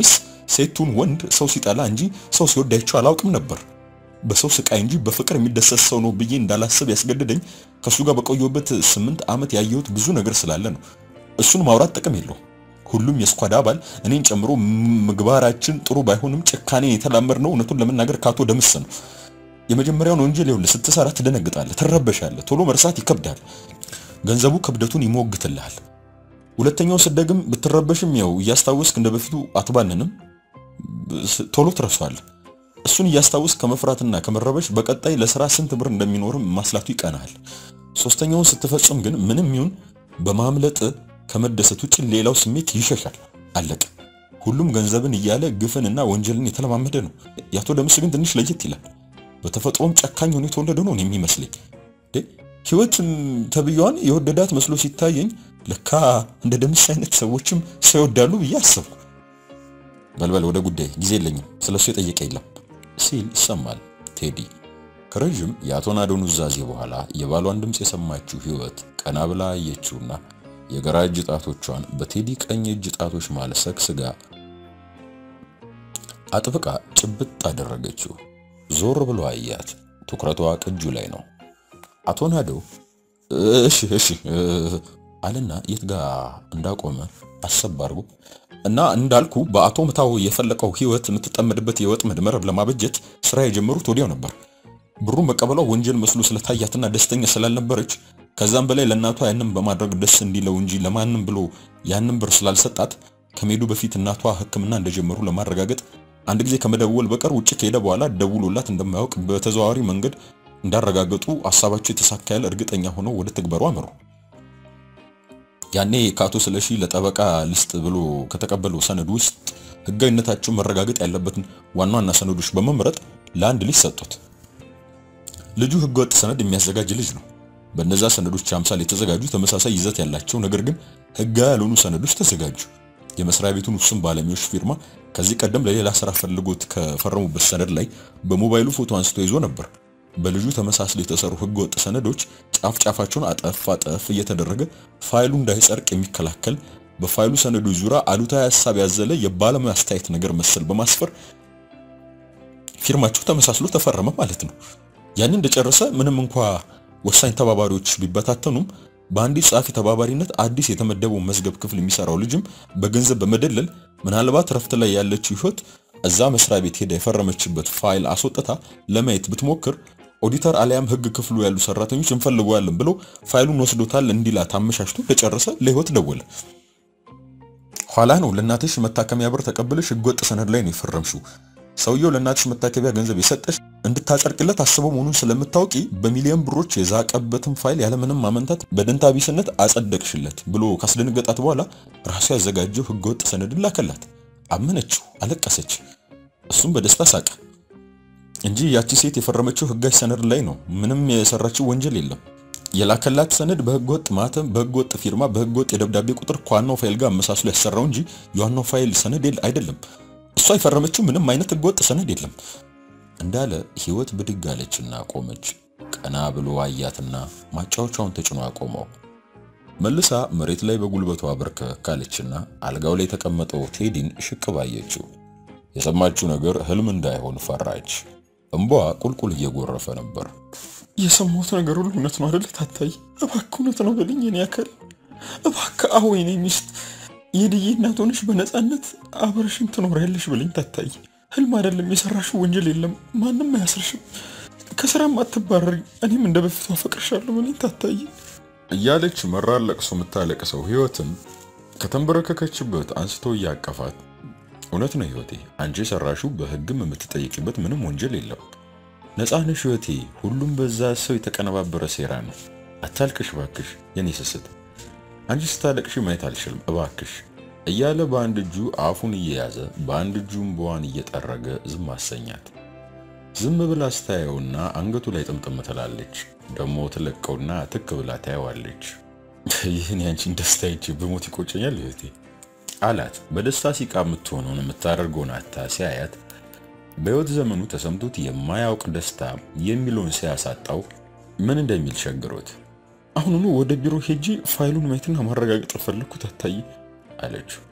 Speaker 1: ሴቱን ወንድ ሰው ሲጠላ እንጂ ሰው ሲወድ አይቼው አላውቅም ነበር። በሰው ስቃይ እንጂ በፍቅር የሚደሰት ሰው ነው ብዬ እንዳላስብ ያስገደደኝ ከሱ ጋር በቆየሁበት ስምንት ዓመት ያየሁት ብዙ ነገር ስላለ ነው። እሱን ማውራት ጥቅም የለውም። ሁሉም የስኳድ አባል እኔን ጨምሮ ምግባራችን ጥሩ ባይሆንም ጭካኔን የተላመድነው እውነቱን ለመናገር ካቶ ደምስ ነው። የመጀመሪያውን ወንጀል ይኸውልህ ስትሰራ ትደነግጣለህ፣ ትረበሻለህ፣ ቶሎ መርሳት ይከብዳል። ገንዘቡ ክብደቱን ይሞግትልሃል። ሁለተኛው ስደግም ብትረበሽም ያው እያስታወስክ እንደ በፊቱ አትባንንም፣ ቶሎ ትረሳዋለህ። እሱን እያስታወስክ ከመፍራትና ከመረበሽ በቀጣይ ለስራ ስንት ብር እንደሚኖርም ማስላቱ ይቀናሃል። ሶስተኛውን ስትፈጽም ግን ምንም ይሁን በማምለጥ ከመደሰት ውጭ ሌላው ስሜት ይሸሻል። አለቀ። ሁሉም ገንዘብን እያለ ግፍንና ወንጀልን የተለማመደ ነው። ያቶ ደምስ ግን ትንሽ ለየት ይላል። በተፈጥሮም ጨካኝ ሆኖ የተወለደ ነው የሚመስለኝ። ህይወት ተብያዋን የወደዳት መስሎ ሲታየኝ ለካ እንደ ደምስ አይነት ሰዎችም ሰው ይወዳሉ ብዬ አሰብኩ። በልበል ወደ ጉዳይ ጊዜ የለኝም፣ ስለሱ የጠየቀ የለም ሲል ይሰማል ቴዲ። ከረዥም የአቶ ናዶ ኑዛዜ በኋላ የባሏን ድምፅ የሰማችው ህይወት ቀና ብላ አየችውና የግራ እጅ ጣቶቿን በቴዲ ቀኝ እጅ ጣቶች መሃል ሰግስጋ አጥብቃ ጭብጥ አደረገችው። ዞር ብሎ አያት። ትኩረቷ ቅጁ ላይ ነው። አቶ ናዶ እሺ እሺ አለና የት ጋ እንዳቆመ አሰብ አድርጎ እና እንዳልኩ በአቶ ምታው የፈለቀው ህይወት የምትጠመድበት የወጥመድ መረብ ለማበጀት ስራ የጀመሩት ወዲያው ነበር። ብሩን መቀበሏ ወንጀል መስሎ ስለታያትና ደስተኛ ስላልነበረች ከዛም በላይ ለእናቷ ያንን በማድረግ ደስ እንዲለው እንጂ ለማንም ብሎ ያንን ብር ስላልሰጣት ከመሄዱ በፊት እናቷ ሕክምና እንደጀመሩ ለማረጋገጥ አንድ ጊዜ ከመደወል በቀር ውጭ ከሄደ በኋላ ደውሎላት እንደማያውቅ በተዘዋዋሪ መንገድ እንዳረጋገጡ ሀሳባቸው የተሳካ ያለ እርግጠኛ ሆነው ወደ ትግበሩ አመሩ። ያኔ ከአቶ ስለሺ ለጠበቃ ልስጥ ብሎ ከተቀበለው ሰነድ ውስጥ ህጋዊነታቸው መረጋገጥ ያለበትን ዋና ዋና ሰነዶች በመምረጥ ለአንድ ልጅ ሰጡት። ልጁ ህገወጥ ሰነድ የሚያዘጋጅ ልጅ ነው። በእነዛ ሰነዶች አምሳል የተዘጋጁ ተመሳሳይ ይዘት ያላቸው ነገር ግን ህጋዊ ያልሆኑ ሰነዶች ተዘጋጁ። የመስሪያ ቤቱን ውስን ባለሙያዎች ፊርማ ከዚህ ቀደም ለሌላ ስራ ፈልጎት ከፈረሙበት ሰነድ ላይ በሞባይሉ ፎቶ አንስቶ ይዞ ነበር። በልጁ ተመሳስለው የተሰሩ ህገወጥ ሰነዶች ጫፍ ጫፋቸውን አጠፍ አጠፍ እየተደረገ ፋይሉ እንዳይጸድቅ የሚከላከል በፋይሉ ሰነዶች ዙሪያ አሉታዊ ሀሳብ ያዘለ የባለሙያ አስተያየት ነገር መሰል በማስፈር ፊርማቸው ተመሳስሎ ተፈረመ ማለት ነው። ያንን እንደጨረሰ ምንም እንኳ ወሳኝ ተባባሪዎች ቢበታተኑም በአንዲት ጸሐፊ ተባባሪነት አዲስ የተመደበው መዝገብ ክፍል የሚሰራው ልጅም በገንዘብ በመደለል ምናልባት ረፍት ላይ ያለችው ህይወት እዛ መስሪያ ቤት ሄዳ የፈረመችበት ፋይል አስወጥታ ለማየት ብትሞክር ኦዲተር አሊያም ህግ ክፍሉ ያሉ ሰራተኞች እንፈልገዋለን ብሎ ፋይሉን ወስዶታል እንዲላት አመሻሽቶ እንደጨረሰ ለህይወት ደወለ። ኋላ ነው ለእናትሽ መታከሚያ ብር ተቀብለሽ ህገወጥ ሰነድ ላይ ነው የፈረምሽው። ሰውየው ለእናትሽ መታከቢያ ገንዘብ የሰጠሽ እንድታጸድቅለት አስበው መሆኑን ስለምታውቂ በሚሊዮን ብሮች የዛቀበትን ፋይል ያለምንም ማመንታት በደንታ ቢስነት አጸደቅሽለት ብሎ ካስደነገጣት በኋላ ራሱ ያዘጋጀው ህገወጥ ሰነድን ላከላት። አመነችው፣ አለቀሰች። እሱም በደስታ ሳቀ እንጂ ያቺ ሴት የፈረመችው ህጋዊ ሰነድ ላይ ነው። ምንም የሰራችው ወንጀል የለም። የላከላት ሰነድ በህገወጥ ማተም፣ በህገወጥ ፊርማ፣ በህገወጥ የደብዳቤ ቁጥር ከዋናው ፋይል ጋር አመሳስሎ ያሰራው እንጂ የዋናው ፋይል ሰነድ አይደለም። እሷ የፈረመችው ምንም አይነት ህገወጥ ሰነድ የለም እንዳለ ህይወት ብድግ አለችና ቆመች። ቀና ብሎ አያትና ማጫወቻውን ተጭኖ አቆመው። መልሳ መሬት ላይ በጉልበቷ በርከክ አለችና አልጋው ላይ የተቀመጠው ቴዲን ሽቅብ አየችው። የሰማችው ነገር ህልም እንዳይሆን ፈራች። እንቧ ቁልቁል እየጎረፈ ነበር።
Speaker 3: የሰማሁት ነገር ሁሉ እውነት ነው አይደል? ታታይ እባክህ እውነት ነው በልኝ። እኔ ያከል እባክህ አዎ፣ የኔ ሚስት የድዬ እናት ሆነሽ በነፃነት አብረሽን ትኖሪያለሽ በልኝ። ታታይ ህልም አይደለም፣ የሰራሽው ወንጀል የለም፣ ማንም አያስርሽም፣ ከስራም አትባረሪ፣ እኔም እንደ በፊቱ አፈቅርሻለሁ በልኝ ታታይ
Speaker 2: እያለች መራር ለቅሶ የምታለቅሰው ህይወትን ከተንበረከከችበት አንስቶ እያቀፋት እውነት ነው ህይወቴ፣ አንቺ የሰራሽው በህግም የምትጠይቂበት ምንም ወንጀል የለም። ነፃ ነሽ ህይወቴ፣ ሁሉም በዛ ሰው የተቀነባበረ ሴራ ነው። አታልቅሽ እባክሽ የኔ ስስት፣ አንቺ ስታለቅሽ ማየት አልችልም እባክሽ እያለ በአንድ እጁ አፉን እየያዘ በአንድ እጁ እንባዋን እየጠረገ ዝም አሰኛት። ዝም ብላ ስታየውና አንገቱ ላይ ጥምጥም ትላለች። ደሞ ትለቀውና ትክ ብላ ታየዋለች። ይህን ያንቺን ደስታ ይቼ ብሞት ይቆጨኛል ህይወቴ አላት። በደስታ ሲቃ የምትሆነውን የምታደርገውን አታ ሲያያት በህይወት ዘመኑ ተሰምቶት የማያውቅ ደስታ የሚለውን ሲያሳጣው ምን እንደሚል ቸግሮት
Speaker 3: አሁኑኑ ወደ ቢሮ ሄጂ ፋይሉን ማየትና ማረጋገጥ ፈለግኩ ታታይ
Speaker 2: አለችው።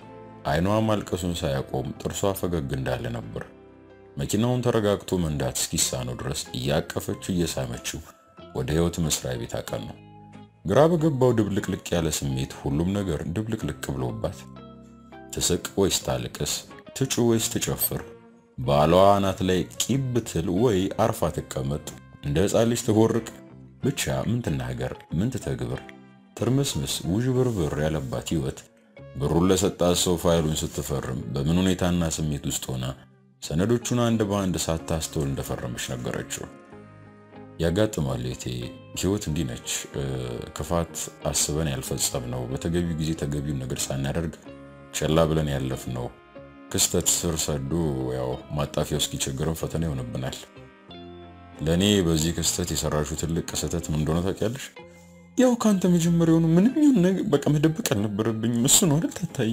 Speaker 2: አይኗ ማልቀሱን ሳያቆም ጥርሷ ፈገግ እንዳለ ነበር። መኪናውን ተረጋግቶ መንዳት እስኪሳነው ድረስ እያቀፈች እየሳመችው ወደ ህይወት መስሪያ ቤት አቀኑ። ግራ በገባው ድብልቅልቅ ያለ ስሜት ሁሉም ነገር ድብልቅልቅ ብሎባት ትስቅ ወይስ ታልቅስ፣ ትጩ ወይስ ትጨፍር፣ ባሏ አናት ላይ ቂብ ትል ወይ አርፋ ትቀመጥ፣ እንደ ሕፃን ልጅ ትቦርቅ፣ ብቻ ምን ትናገር ምን ትተግብር፣ ትርምስምስ ውዥብርብር ያለባት ህይወት ብሩን ለሰጣት ሰው ፋይሉን ስትፈርም በምን ሁኔታና ስሜት ውስጥ ሆና ሰነዶቹን አንድ በአንድ ሳታስተውል እንደፈረመች ነገረችው። ያጋጥማል የቴ ህይወት እንዲህ ነች። ክፋት አስበን ያልፈጸምነው በተገቢው ጊዜ ተገቢውን ነገር ሳናደርግ ቸላ ብለን ያለፍነው ክስተት ስር ሰዶ ያው ማጣፊያው እስኪቸግረን ፈተና ይሆንብናል። ለእኔ በዚህ ክስተት የሰራሽው ትልቅ ስህተት ምን እንደሆነ ታውቂያለሽ?
Speaker 3: ያው ከአንተ መጀመሪያውኑ ምንም ይሁን ነገር በቃ መደበቅ አልነበረብኝም። እሱ ነው አይደል ታታይ?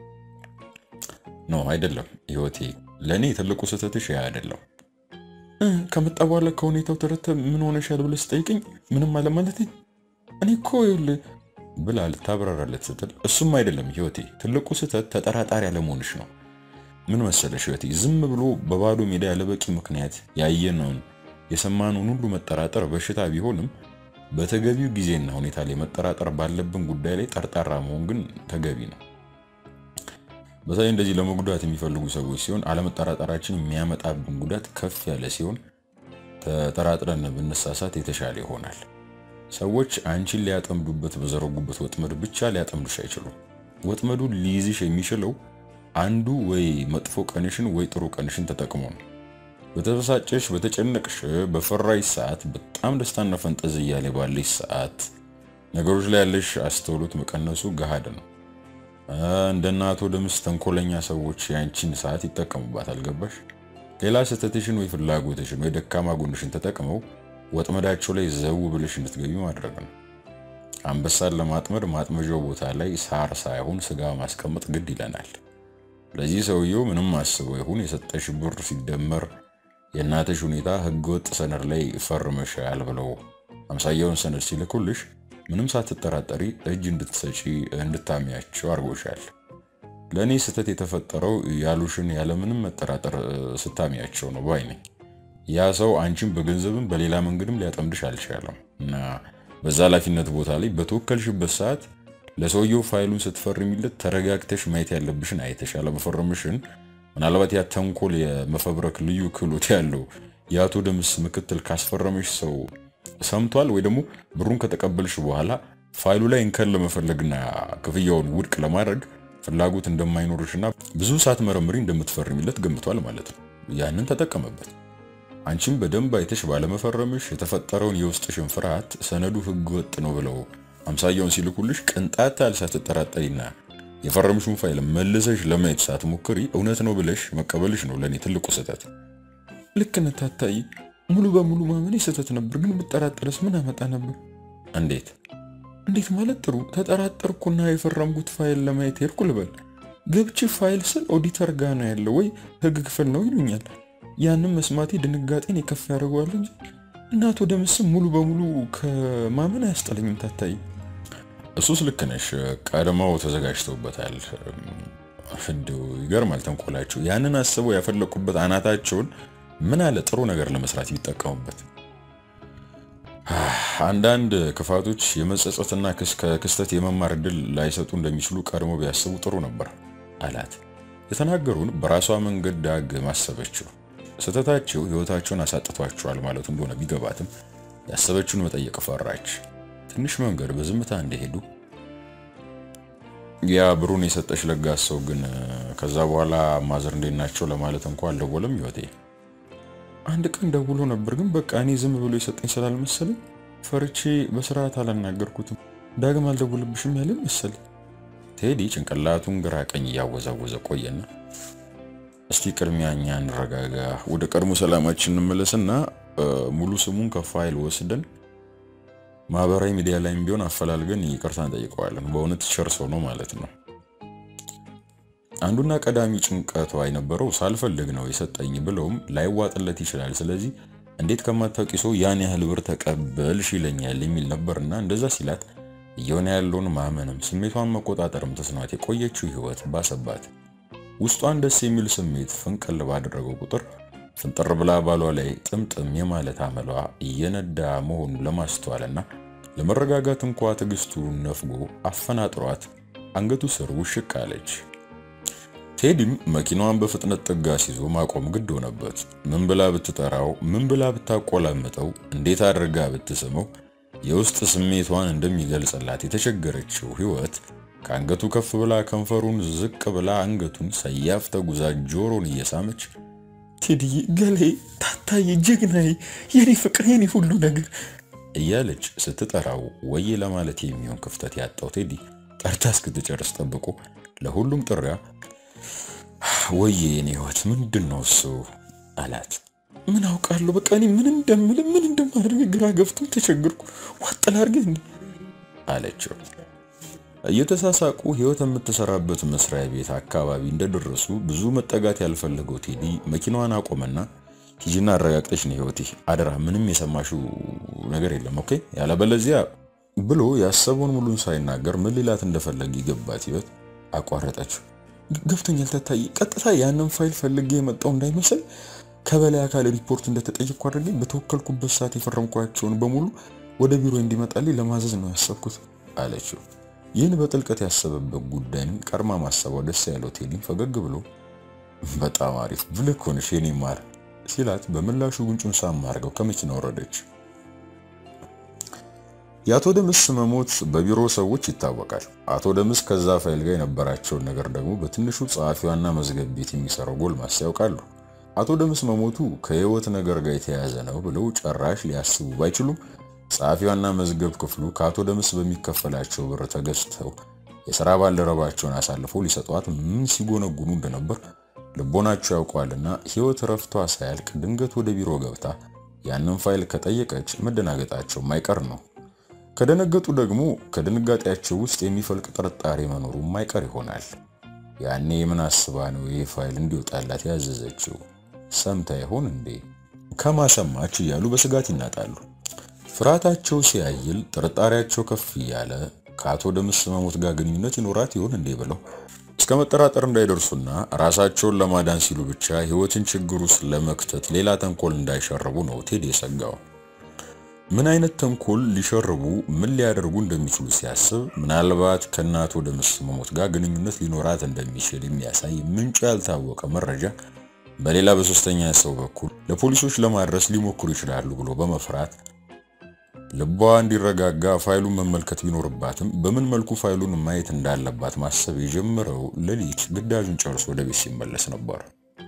Speaker 2: ነው አይደለም ህይወቴ፣ ለእኔ ትልቁ ስህተትሽ ያ አይደለም።
Speaker 3: ከመጣ በኋላ ከሁኔታው ተረተ ምን ሆነሻል ብለህ ስጠይቅኝ ምንም አለ ማለት እኔ እኮ ይኸውልህ
Speaker 2: ብላ ልታብራራለት ስትል እሱም አይደለም ህይወቴ፣ ትልቁ ስህተት ተጠራጣሪ አለመሆንሽ ነው። ምን መሰለሽ ህይወቴ፣ ዝም ብሎ በባዶ ሜዳ ያለበቂ ምክንያት ያየነውን የሰማነውን ሁሉ መጠራጠር በሽታ ቢሆንም በተገቢው ጊዜና ሁኔታ ላይ መጠራጠር ባለብን ጉዳይ ላይ ጠርጣራ መሆን ግን ተገቢ ነው። በተለይ እንደዚህ ለመጉዳት የሚፈልጉ ሰዎች ሲሆን አለመጠራጠራችን የሚያመጣብን ጉዳት ከፍ ያለ ሲሆን ተጠራጥረን ብንሳሳት የተሻለ ይሆናል። ሰዎች አንቺን ሊያጠምዱበት በዘረጉበት ወጥመድ ብቻ ሊያጠምዱሽ አይችሉም። ወጥመዱ ሊይዝሽ የሚችለው አንዱ ወይ መጥፎ ቀንሽን ወይ ጥሩ ቀንሽን ተጠቅሞ ነው። በተበሳጨሽ፣ በተጨነቅሽ፣ በፈራሽ ሰዓት በጣም ደስታና ፈንጠዝያ ላይ ባለሽ ሰዓት ነገሮች ላይ ያለሽ አስተውሎት መቀነሱ ገሃድ ነው። እንደ እናቶ ደምስ ተንኮለኛ ሰዎች ያንቺን ሰዓት ይጠቀሙባታል። ገባሽ? ሌላ ስህተትሽን ወይ ፍላጎትሽን ወይ ደካማ ጎንሽን ተጠቅመው ወጥመዳቸው ላይ ዘው ብለሽ እንድትገቢ ማድረግ ነው። አንበሳን ለማጥመድ ማጥመዣው ቦታ ላይ ሳር ሳይሆን ስጋ ማስቀመጥ ግድ ይለናል። ለዚህ ሰውየው ምንም አስበው ይሁን የሰጠሽ ብር ሲደመር የእናትሽ ሁኔታ ህገወጥ ሰነድ ላይ ፈርመሻል ብለው አምሳያውን ሰነድ ሲልኩልሽ ምንም ሳትጠራጠሪ እጅ እንድትሰጪ እንድታሚያቸው አድርጎሻል። ለእኔ ስህተት የተፈጠረው ያሉሽን ያለምንም መጠራጠር ስታሚያቸው ነው ባይ ነኝ። ያ ሰው አንቺን በገንዘብም በሌላ መንገድም ሊያጠምድሽ አልቻለም እና በዛ ኃላፊነት ቦታ ላይ በተወከልሽበት ሰዓት ለሰውየው ፋይሉን ስትፈርሚለት ተረጋግተሽ ማየት ያለብሽን አይተሽ አለመፈረምሽን ምናልባት ያ ተንኮል የመፈብረክ ልዩ ክህሎት ያለው የአቶ ደምስ ምክትል ካስፈረመሽ ሰው ሰምቷል ወይ ደግሞ ብሩን ከተቀበልሽ በኋላ ፋይሉ ላይ እንከን ለመፈለግና ክፍያውን ውድቅ ለማድረግ ፍላጎት እንደማይኖርሽና ብዙ ሳትመረምሪ እንደምትፈርሚለት ገምቷል ማለት ነው። ያንን ተጠቀመበት። አንቺም በደንብ አይተሽ ባለመፈረምሽ የተፈጠረውን የውስጥሽን ፍርሃት ሰነዱ ህገ ወጥ ነው ብለው አምሳያውን ሲልኩልሽ ቅንጣት ያህል ሳትጠራጠሪና የፈረምሽውን ፋይል መልሰሽ ለማየት ሳትሞክሪ እውነት ነው ብለሽ መቀበልሽ ነው ለእኔ ትልቁ ስህተት።
Speaker 3: ልክ ነህ ታታይ። ሙሉ በሙሉ ማመኔ ስህተት ነበር፣ ግን ብጠራጠረስ ምን አመጣ ነበር?
Speaker 2: እንዴት
Speaker 3: እንዴት ማለት ጥሩ ተጠራጠርኩና የፈረምኩት ፋይል ለማየት ሄድኩ ልበል። ገብቼ ፋይል ስል ኦዲተር ጋ ነው ያለው ወይ ህግ ክፍል ነው ይሉኛል። ያንን መስማቴ ድንጋጤን የከፍ ያደርገዋል እንጂ እናቶ ደምስም ሙሉ በሙሉ ከማመን አያስጠለኝም። ታታይ
Speaker 2: እሱስ ልክ ነሽ። ቀድመው ተዘጋጅተውበታል። እንዲሁ ይገርማል ተንኮላቸው። ያንን አስበው ያፈለቁበት አናታቸውን ምን አለ ጥሩ ነገር ለመስራት ቢጠቀሙበት። አንዳንድ ክፋቶች የመጸጸትና ከክስተት የመማር እድል ላይሰጡ እንደሚችሉ ቀድሞ ቢያስቡ ጥሩ ነበር አላት። የተናገሩን በራሷ መንገድ ዳግ ማሰበችው ስህተታቸው ህይወታቸውን አሳጥቷቸዋል ማለቱ እንደሆነ ቢገባትም ያሰበችውን መጠየቅ ፈራች። ትንሽ መንገድ በዝምታ እንደሄዱ ያ ብሩን የሰጠሽ ለጋስ ሰው ግን ከዛ በኋላ ማዘር እንዴት ናቸው ለማለት እንኳ አልደወለም። ህይወቴ
Speaker 3: አንድ ቀን ደውሎ ነበር፣ ግን በቃ እኔ ዝም ብሎ የሰጠኝ ስላልመሰለኝ ፈርቼ በስርዓት አላናገርኩትም። ዳግም አልደውልብሽም ያለን መሰለኝ።
Speaker 2: ቴዲ ጭንቅላቱን ግራ ቀኝ እያወዛወዘ ቆየና እስቲ ቅድሚያ እኛ እንረጋጋ፣ ወደ ቀድሞ ሰላማችን እንመለስና ሙሉ ስሙን ከፋይል ወስደን ማህበራዊ ሚዲያ ላይም ቢሆን አፈላልገን ይቅርታ እንጠይቀዋለን። በእውነት ቸር ሰው ነው ማለት ነው። አንዱና ቀዳሚ ጭንቀቷ የነበረው ሳልፈልግ ነው የሰጠኝ ብለውም ላይዋጥለት ይችላል። ስለዚህ እንዴት ከማታውቂ ሰው ያን ያህል ብር ተቀበልሽ ይለኛል የሚል ነበርና እንደዛ ሲላት እየሆነ ያለውን ማመንም ስሜቷን መቆጣጠርም ተስኗት የቆየችው ህይወት ባሰባት። ውስጧን ደስ የሚል ስሜት ፍንቅል ባደረገው ቁጥር ፍንጥር ብላ ባሏ ላይ ጥምጥም የማለት አመሏ እየነዳ መሆኑን ለማስተዋልና ለመረጋጋት እንኳ ትዕግስቱን ነፍጎ አፈናጥሯት አንገቱ ስር ውሽቅ አለች። ቴዲም መኪናዋን በፍጥነት ጥጋ ሲዞ ማቆም ግድ ሆነበት። ምን ብላ ብትጠራው፣ ምን ብላ ብታቆላምጠው፣ እንዴት አድርጋ ብትስመው የውስጥ ስሜቷን እንደሚገልጽላት የተቸገረችው ህይወት ከአንገቱ ከፍ ብላ ከንፈሩን ዝቅ ብላ አንገቱን ሰያፍ ተጉዛ ጆሮን እየሳመች
Speaker 3: ቴዲዬ፣ ገሌ፣ ታታዬ፣ ጀግናዬ፣ የኔ ፍቅር፣ የኔ ሁሉ ነገር
Speaker 2: እያለች ስትጠራው ወይ ለማለት የሚሆን ክፍተት ያጣው ቴዲ ጠርታ እስክትጨርስ ጠብቆ ለሁሉም ጥሪያ ወዬ የኔ ህይወት ምንድን ነው እሱ አላት።
Speaker 3: ምን አውቃለሁ፣ በቃ እኔ ምን እንደምል ምን እንደማደርግ ግራ ገብቶኝ ተቸግርኩ። ዋጥ ላድርግህ እንዴ
Speaker 2: አለችው። እየተሳሳቁ ህይወት የምትሰራበት መስሪያ ቤት አካባቢ እንደደረሱ ብዙ መጠጋት ያልፈለገው ቴዲ መኪናዋን አቆመና ሂጂና አረጋግጠሽ ነው ህይወቴ፣ አደራ ምንም የሰማሽው ነገር የለም ኦኬ፣ ያለበለዚያ ብሎ ያሰበውን ሙሉን ሳይናገር ምን ሊላት እንደፈለገ ይገባት ህይወት አቋረጠችው።
Speaker 3: ገብቶኛል ታታዬ፣ ቀጥታ ያንን ፋይል ፈልጌ የመጣው እንዳይመስል ከበላይ አካል ሪፖርት እንደተጠየቅኩ አድርጌ በተወከልኩበት ሰዓት የፈረምኳቸውን በሙሉ ወደ ቢሮ እንዲመጣልኝ ለማዘዝ ነው ያሰብኩት
Speaker 2: አለችው። ይህን በጥልቀት ያሰበበት ጉዳይን ቀድማ ማሰቧ ደስ ያለው ቴዲም ፈገግ ብሎ በጣም አሪፍ ብልህ ሆንሽ የኔ ማር ሲላት በምላሹ ጉንጩን ሳም አድርገው ከመኪና ወረደች። የአቶ ደምስ መሞት በቢሮ ሰዎች ይታወቃል። አቶ ደምስ ከዛ ፋይል ጋር የነበራቸውን ነገር ደግሞ በትንሹ ጸሐፊዋና መዝገብ ቤት የሚሰራው ጎልማሳ ያውቃሉ። አቶ ደምስ መሞቱ ከህይወት ነገር ጋር የተያያዘ ነው ብለው ጭራሽ ሊያስቡ ባይችሉም ጸሐፊዋና መዝገብ ክፍሉ ከአቶ ደምስ በሚከፈላቸው ብር ተገዝተው የሥራ ባልደረባቸውን አሳልፈው ሊሰጧት ምን ሲጎነጉኑ እንደነበር ልቦናቸው ያውቀዋልና ህይወት ረፍቷ ሳያልቅ ድንገት ወደ ቢሮ ገብታ ያንን ፋይል ከጠየቀች መደናገጣቸው ማይቀር ነው። ከደነገጡ ደግሞ ከድንጋጤያቸው ውስጥ የሚፈልቅ ጥርጣሬ መኖሩ ማይቀር ይሆናል። ያኔ ምን አስባ ነው ይህ ፋይል እንዲወጣላት ያዘዘችው? ሰምታ ይሆን እንዴ? ከማሰማች እያሉ በስጋት ይናጣሉ። ፍርሃታቸው ሲያይል ጥርጣሬያቸው ከፍ እያለ ከአቶ ደምስ መሞት ጋር ግንኙነት ይኖራት ይሆን እንዴ ብለው እስከ መጠራጠር እንዳይደርሱና ራሳቸውን ለማዳን ሲሉ ብቻ ህይወትን ችግር ውስጥ ለመክተት ሌላ ተንኮል እንዳይሸርቡ ነው ቴዲ የሰጋው። ምን አይነት ተንኮል ሊሸርቡ ምን ሊያደርጉ እንደሚችሉ ሲያስብ ምናልባት ከእናቶ ደምስ መሞት ጋር ግንኙነት ሊኖራት እንደሚችል የሚያሳይ ምንጩ ያልታወቀ መረጃ በሌላ በሶስተኛ ሰው በኩል ለፖሊሶች ለማድረስ ሊሞክሩ ይችላሉ ብሎ በመፍራት ልቧ እንዲረጋጋ ፋይሉን መመልከት ቢኖርባትም በምን መልኩ ፋይሉን ማየት እንዳለባት ማሰብ የጀመረው ሌሊት ግዳጁን ጨርሶ ወደ ቤት ሲመለስ ነበር።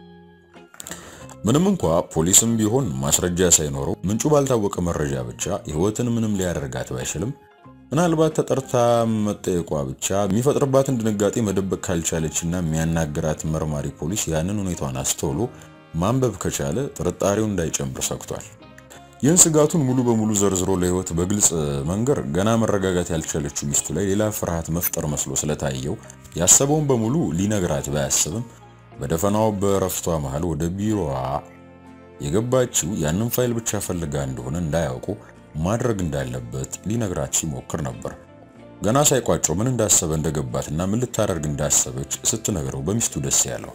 Speaker 2: ምንም እንኳ ፖሊስም ቢሆን ማስረጃ ሳይኖረው ምንጩ ባልታወቀ መረጃ ብቻ ህይወትን ምንም ሊያደርጋት ባይችልም ምናልባት ተጠርታ መጠየቋ ብቻ የሚፈጥርባትን ድንጋጤ መደበቅ ካልቻለችና የሚያናግራት መርማሪ ፖሊስ ያንን ሁኔታዋን አስተውሎ ማንበብ ከቻለ ጥርጣሬው እንዳይጨምር ሰግቷል። ይህን ስጋቱን ሙሉ በሙሉ ዘርዝሮ ለህይወት በግልጽ መንገር ገና መረጋጋት ያልቻለችው ሚስቱ ላይ ሌላ ፍርሃት መፍጠር መስሎ ስለታየው ያሰበውን በሙሉ ሊነግራት ባያስብም በደፈናው በረፍቷ መሃል ወደ ቢሮዋ የገባችው ያንን ፋይል ብቻ ፈልጋ እንደሆነ እንዳያውቁ ማድረግ እንዳለበት ሊነግራት ሲሞክር ነበር። ገና ሳይቋጨው ምን እንዳሰበ እንደገባትና ምን ልታደርግ እንዳሰበች ስትነግረው በሚስቱ ደስ ያለው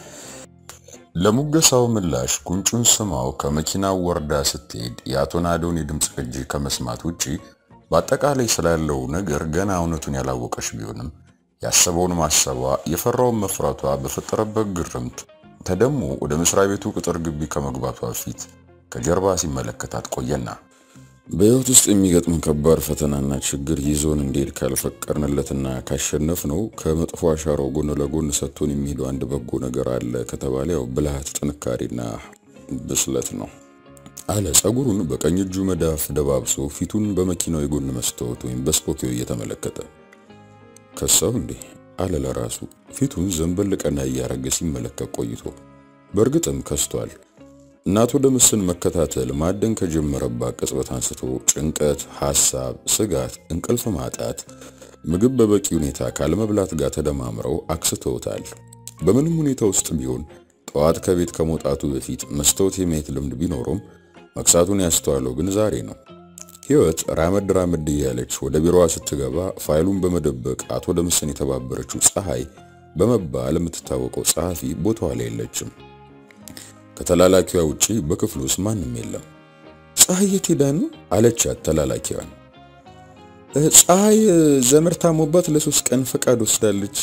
Speaker 2: ለሙገሳው ምላሽ ጉንጩን ስማው ከመኪናው ወርዳ ስትሄድ የአቶ ናዶን የድምፅ ቅጂ ከመስማት ውጪ በአጠቃላይ ስላለው ነገር ገና እውነቱን ያላወቀች ቢሆንም ያሰበውን ማሰቧ የፈራውን መፍራቷ በፈጠረበት ግርምት ተደሞ ወደ መስሪያ ቤቱ ቅጥር ግቢ ከመግባቷ በፊት ከጀርባ ሲመለከታት ቆየና በህይወት ውስጥ የሚገጥም ከባድ ፈተናና ችግር ይዞን እንዲሄድ ካልፈቀድንለትና ካሸነፍ ነው ከመጥፎ አሻራው ጎን ለጎን ሰጥቶን የሚሄደው አንድ በጎ ነገር አለ ከተባለ ያው ብልሃት፣ ጥንካሬና ብስለት ነው አለ። ጸጉሩን በቀኝ እጁ መዳፍ ደባብሶ ፊቱን በመኪናው የጎን መስታወት ወይም በስፖኪዮ እየተመለከተ ከሳው እንዴ አለ ለራሱ ፊቱን ዘንበል ቀና እያረገ ሲመለከት ቆይቶ በእርግጥም ከስቷል። እናቶ ደምስን መከታተል ማደን ከጀመረባት ቅጽበት አንስቶ ጭንቀት፣ ሐሳብ፣ ስጋት፣ እንቅልፍ ማጣት፣ ምግብ በበቂ ሁኔታ ካለመብላት ጋር ተደማምረው አክስተውታል። በምንም ሁኔታ ውስጥ ቢሆን ጠዋት ከቤት ከመውጣቱ በፊት መስታወት የማየት ልምድ ቢኖረውም መክሳቱን ያስተዋለው ግን ዛሬ ነው። ህይወት ራመድ ራመድ እያለች ወደ ቢሮዋ ስትገባ ፋይሉን በመደበቅ አቶ ደምሰን የተባበረችው ፀሐይ በመባል የምትታወቀው ጸሐፊ ቦታዋ ላይ የለችም። ከተላላኪዋ ውጪ በክፍሉ ውስጥ ማንም የለም።
Speaker 1: ፀሐይ የት ሄዳ ነው
Speaker 2: አለቻት ተላላኪዋን።
Speaker 1: ፀሐይ ዘመድ ታሞባት ለሶስት ቀን ፈቃድ ወስዳለች።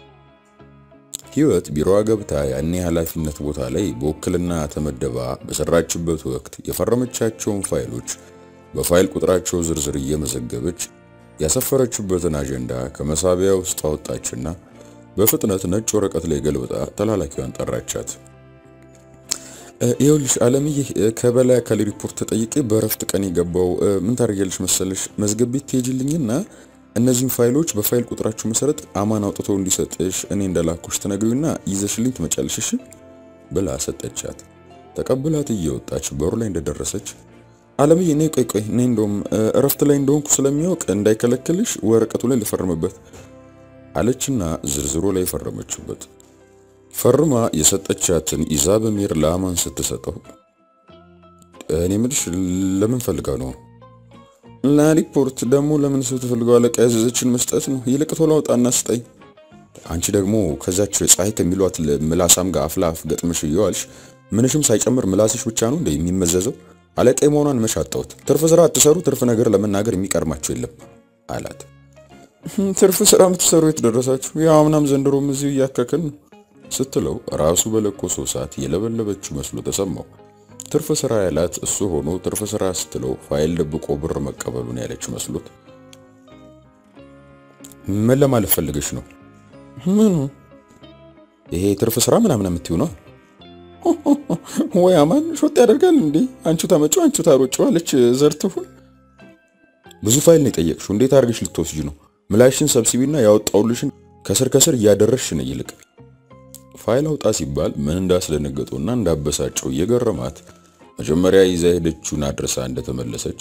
Speaker 2: ህይወት ቢሮዋ ገብታ ያኔ ኃላፊነት ቦታ ላይ በውክልና ተመደባ በሰራችበት ወቅት የፈረመቻቸውን ፋይሎች በፋይል ቁጥራቸው ዝርዝር እየመዘገበች ያሰፈረችበትን አጀንዳ ከመሳቢያ ውስጥ አወጣችና በፍጥነት ነጭ ወረቀት ላይ ገልብጣ ተላላኪዋን ጠራቻት።
Speaker 1: ይኸውልሽ አለምዬ ከበላይ አካል ሪፖርት ተጠይቄ በእረፍት ቀን የገባው ምን ታደርጊያለሽ መሰለሽ መዝገብ ቤት ትሄጂልኝና እነዚህን ፋይሎች በፋይል ቁጥራችሁ መሰረት አማን አውጥቶ እንዲሰጥሽ እኔ እንደላኩሽ ትነግሪውና ይዘሽልኝ ትመጫለሽ እሺ
Speaker 2: ብላ ሰጠቻት። ተቀብላት እየወጣች በሩ ላይ እንደደረሰች
Speaker 1: አለምዬ ነይ ቆይ ቆይ ነይ እንደውም እረፍት ላይ እንደሆንኩ ስለሚያውቅ እንዳይከለክልሽ ወረቀቱ ላይ ልፈርምበት
Speaker 2: አለችና ዝርዝሩ ላይ ፈረመችበት። ፈርማ የሰጠቻትን ይዛ በሚር ለአማን ስትሰጠው እኔ ምልሽ ለምን ፈልጋ ነው?
Speaker 1: ለሪፖርት ደግሞ ለምን ሰው ተፈልገው አለቃ ያዘዘችን መስጠት ነው። ይልቅ ቶሎ አውጣና ስጠኝ።
Speaker 2: አንቺ ደግሞ ከዛች ፀሐይ ከሚሏት ምላሳም ጋር አፍላፍ ገጥምሽ እየዋልሽ ምንሽም ሳይጨምር ምላስሽ ብቻ ነው እንደ የሚመዘዘው። አለቃ መሆኗን መሻጣውት ትርፍ ስራ አትሰሩ፣ ትርፍ ነገር ለመናገር የሚቀርማቸው የለም አላት።
Speaker 1: ትርፍ ስራ የምትሰሩ የት ደረሳችሁ? ያው አምናም ዘንድሮም እዚሁ እያከክን ነው
Speaker 2: ስትለው ራሱ በለኮሰው ሰዓት የለበለበችው መስሎ ተሰማው። ትርፍ ስራ ያላት እሱ ሆኖ ትርፍ ስራ ስትለው ፋይል ደብቆ ብር መቀበሉን ያለች መስሎት ምን ለማለት ፈልገሽ ነው?
Speaker 1: ምኑ
Speaker 2: ይሄ ትርፍ ስራ ምናምን የምትይው ነው?
Speaker 1: ወይ አማን ሾጥ ያደርጋል እንዴ? አንቺ ታመጪው አንቺ ታሮጪው አለች ዘርትሁን።
Speaker 2: ብዙ ፋይል ነው የጠየቅሽው፣ እንዴት አድርገሽ ልትወስጂ ነው? ምላሽን ሰብስቢና ያወጣውልሽን ከስር ከስር እያደረሽ ነው ይልቅ ፋይል አውጣ ሲባል ምን እንዳስደነገጠውና እንዳበሳጨው እየገረማት መጀመሪያ ይዛ ሄደችውን አድርሳ እንደተመለሰች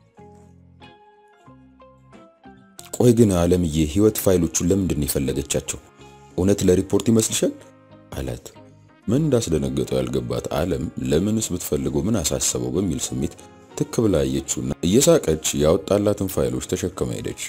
Speaker 1: ቆይ ግን አለምዬ ህይወት ፋይሎቹን ለምንድን ነው የፈለገቻቸው? እውነት ለሪፖርት ይመስልሻል?
Speaker 2: አላት። ምን እንዳስደነገጠው ያልገባት አለም ለምንስ ብትፈልገው ምን አሳሰበው በሚል ስሜት ትክ ብላ አየችውና እየሳቀች ያወጣላትን ፋይሎች ተሸክማ ሄደች።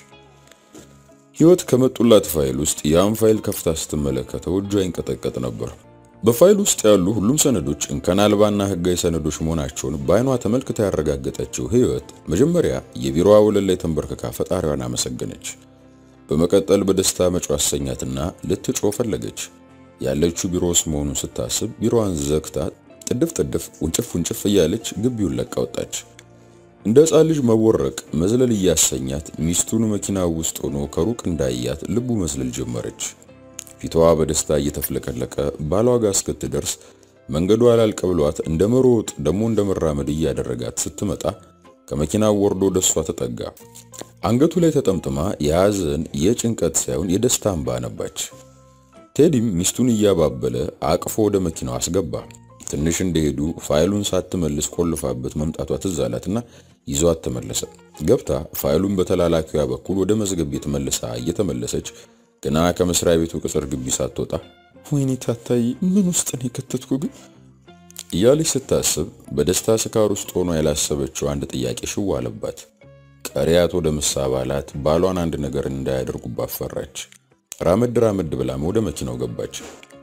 Speaker 2: ህይወት ከመጡላት ፋይል ውስጥ ያን ፋይል ከፍታ ስትመለከተው እጇ ይንቀጠቀጥ ነበር። በፋይል ውስጥ ያሉ ሁሉም ሰነዶች እንከን አልባና ህጋዊ ሰነዶች መሆናቸውን በአይኗ ተመልክታ ያረጋገጠችው ህይወት መጀመሪያ የቢሮዋ ወለል ላይ ተንበርክካ ፈጣሪዋን አመሰገነች። በመቀጠል በደስታ መጮ አሰኛትና ልትጮህ ፈለገች። ያለችው ቢሮ ውስጥ መሆኑን ስታስብ ቢሮዋን ዘግታ ጥድፍ ጥድፍ ውንጭፍ ውንጭፍ እያለች ግቢውን ለቃ ወጣች። እንደ ሕፃን ልጅ መቦረቅ መዝለል እያሰኛት ሚስቱን መኪና ውስጥ ሆኖ ከሩቅ እንዳያት ልቡ መዝለል ጀመረች። ፊቷ በደስታ እየተፍለቀለቀ ባሏ ጋር እስክትደርስ መንገዱ አላልቅ ብሏት እንደ መሮጥ ደግሞ እንደ መራመድ እያደረጋት ስትመጣ ከመኪናው ወርዶ ደሷ ተጠጋ። አንገቱ ላይ ተጠምጥማ የሐዘን የጭንቀት ሳይሆን የደስታ እንባ ነባች። ቴዲም ሚስቱን እያባበለ አቅፎ ወደ መኪናው አስገባ። ትንሽ እንደሄዱ ፋይሉን ሳትመልስ ቆልፋበት መምጣቷ ትዝ አላትና ይዟት ተመለሰ። ገብታ ፋይሉን በተላላኪዋ በኩል ወደ መዝገብ ቤት መልሳ እየተመለሰች ገና ከመስሪያ ቤቱ ቅጽር ግቢ ሳትወጣ
Speaker 1: ወይኔ ታታይ ምን ውስጥ ነው የከተትኩ ግን
Speaker 2: እያለች ስታስብ በደስታ ስካር ውስጥ ሆኖ ያላሰበችው አንድ ጥያቄ ሽው አለባት። ቀሪ አቶ ደምስ አባላት ባሏን አንድ ነገር እንዳያደርጉባት ፈራች። ራመድ ራመድ ብላም ወደ መኪናው ገባች።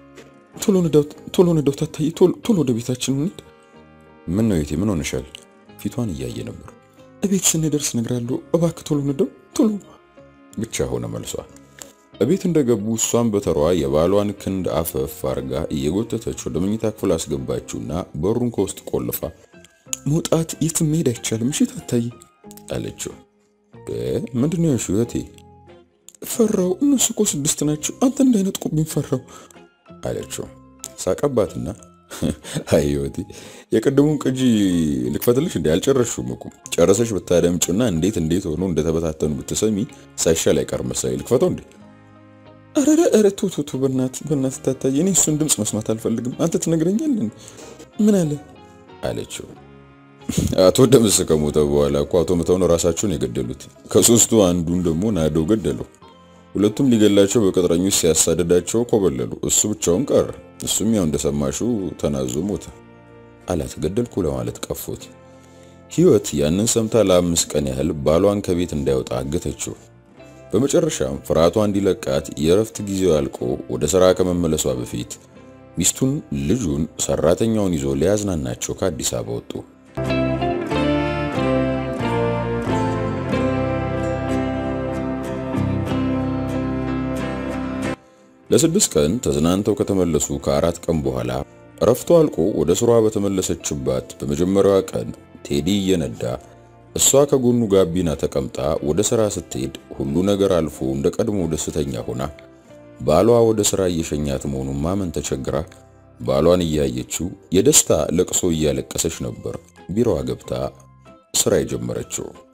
Speaker 1: ቶሎ ንዳው ቶሎ ንዳው ታታይ ቶሎ ወደ ቤታችን እንሂድ።
Speaker 2: ምን ነው የቴ ምን ሆነሻል? ፊቷን እያየ ነበር።
Speaker 1: እቤት ስንደርስ እነግራለሁ። እባክህ ቶሎ ንዳው ቶሎ
Speaker 2: ብቻ ሆነ መልሷ። እቤት እንደገቡ እሷን በተሯ የባሏን ክንድ አፈፍ አርጋ እየጎተተች ወደ መኝታ ክፍል አስገባችውና በሩን ከውስጥ ቆልፋ
Speaker 1: መውጣት የትም መሄድ አይቻልም። እሺ ታታይ
Speaker 2: አለችው። ምንድን ነው ያልሽው እህቴ?
Speaker 1: ፈራው። እነሱ እኮ ስድስት ናቸው። አንተ እንዳይነጥቁብኝ ፈራው
Speaker 2: አለችው። ሳቀባትና አይ ህይወቴ የቅድሙን ቅጂ ልክፈትልሽ እንዴ? አልጨረስሽውም እኮ ጨረሰሽ ብታደምጭና እንዴት እንዴት ሆኖ እንደተበታተኑ ብትሰሚ ሳይሻል አይቀርም መሰለኝ። ልክፈተው እንዴ?
Speaker 1: አረረ አረ ቶ ቶ ቶ በእናት በእናት ታታይ፣ እኔ እሱን ድምፅ መስማት አልፈልግም። አንተ ትነግረኛለህ። ምን አለ
Speaker 2: አለችው። አቶ ደምስ ከሞተ በኋላ እኮ አቶ ምተውን ራሳቸውን የገደሉት ከሶስቱ አንዱን ደግሞ ናደው ገደለው። ሁለቱም ሊገላቸው በቅጥረኞች ሲያሳደዳቸው ኮበለሉ። እሱ ብቻውን ቀረ። እሱም ያው እንደሰማሽው ተናዞ ሞተ አላት። ገደልኩ ለማለት ቀፎት። ህይወት ያንን ሰምታ ለአምስት ቀን ያህል ባሏን ከቤት እንዳይወጣ አገተችው። በመጨረሻም ፍርሃቷ እንዲለቃት የእረፍት ጊዜው አልቆ ወደ ሥራ ከመመለሷ በፊት ሚስቱን፣ ልጁን፣ ሰራተኛውን ይዞ ሊያዝናናቸው ከአዲስ አበባ ወጡ። ለስድስት ቀን ተዝናንተው ከተመለሱ ከአራት ቀን በኋላ እረፍቷ አልቆ ወደ ስሯ በተመለሰችባት በመጀመሪያዋ ቀን ቴዲ እየነዳ እሷ ከጎኑ ጋቢና ተቀምጣ ወደ ስራ ስትሄድ ሁሉ ነገር አልፎ እንደ ቀድሞ ደስተኛ ሆና ባሏ ወደ ስራ እየሸኛት መሆኑን ማመን ተቸግራ ባሏን እያየችው የደስታ ለቅሶ እያለቀሰች ነበር ቢሮዋ ገብታ ስራ የጀመረችው።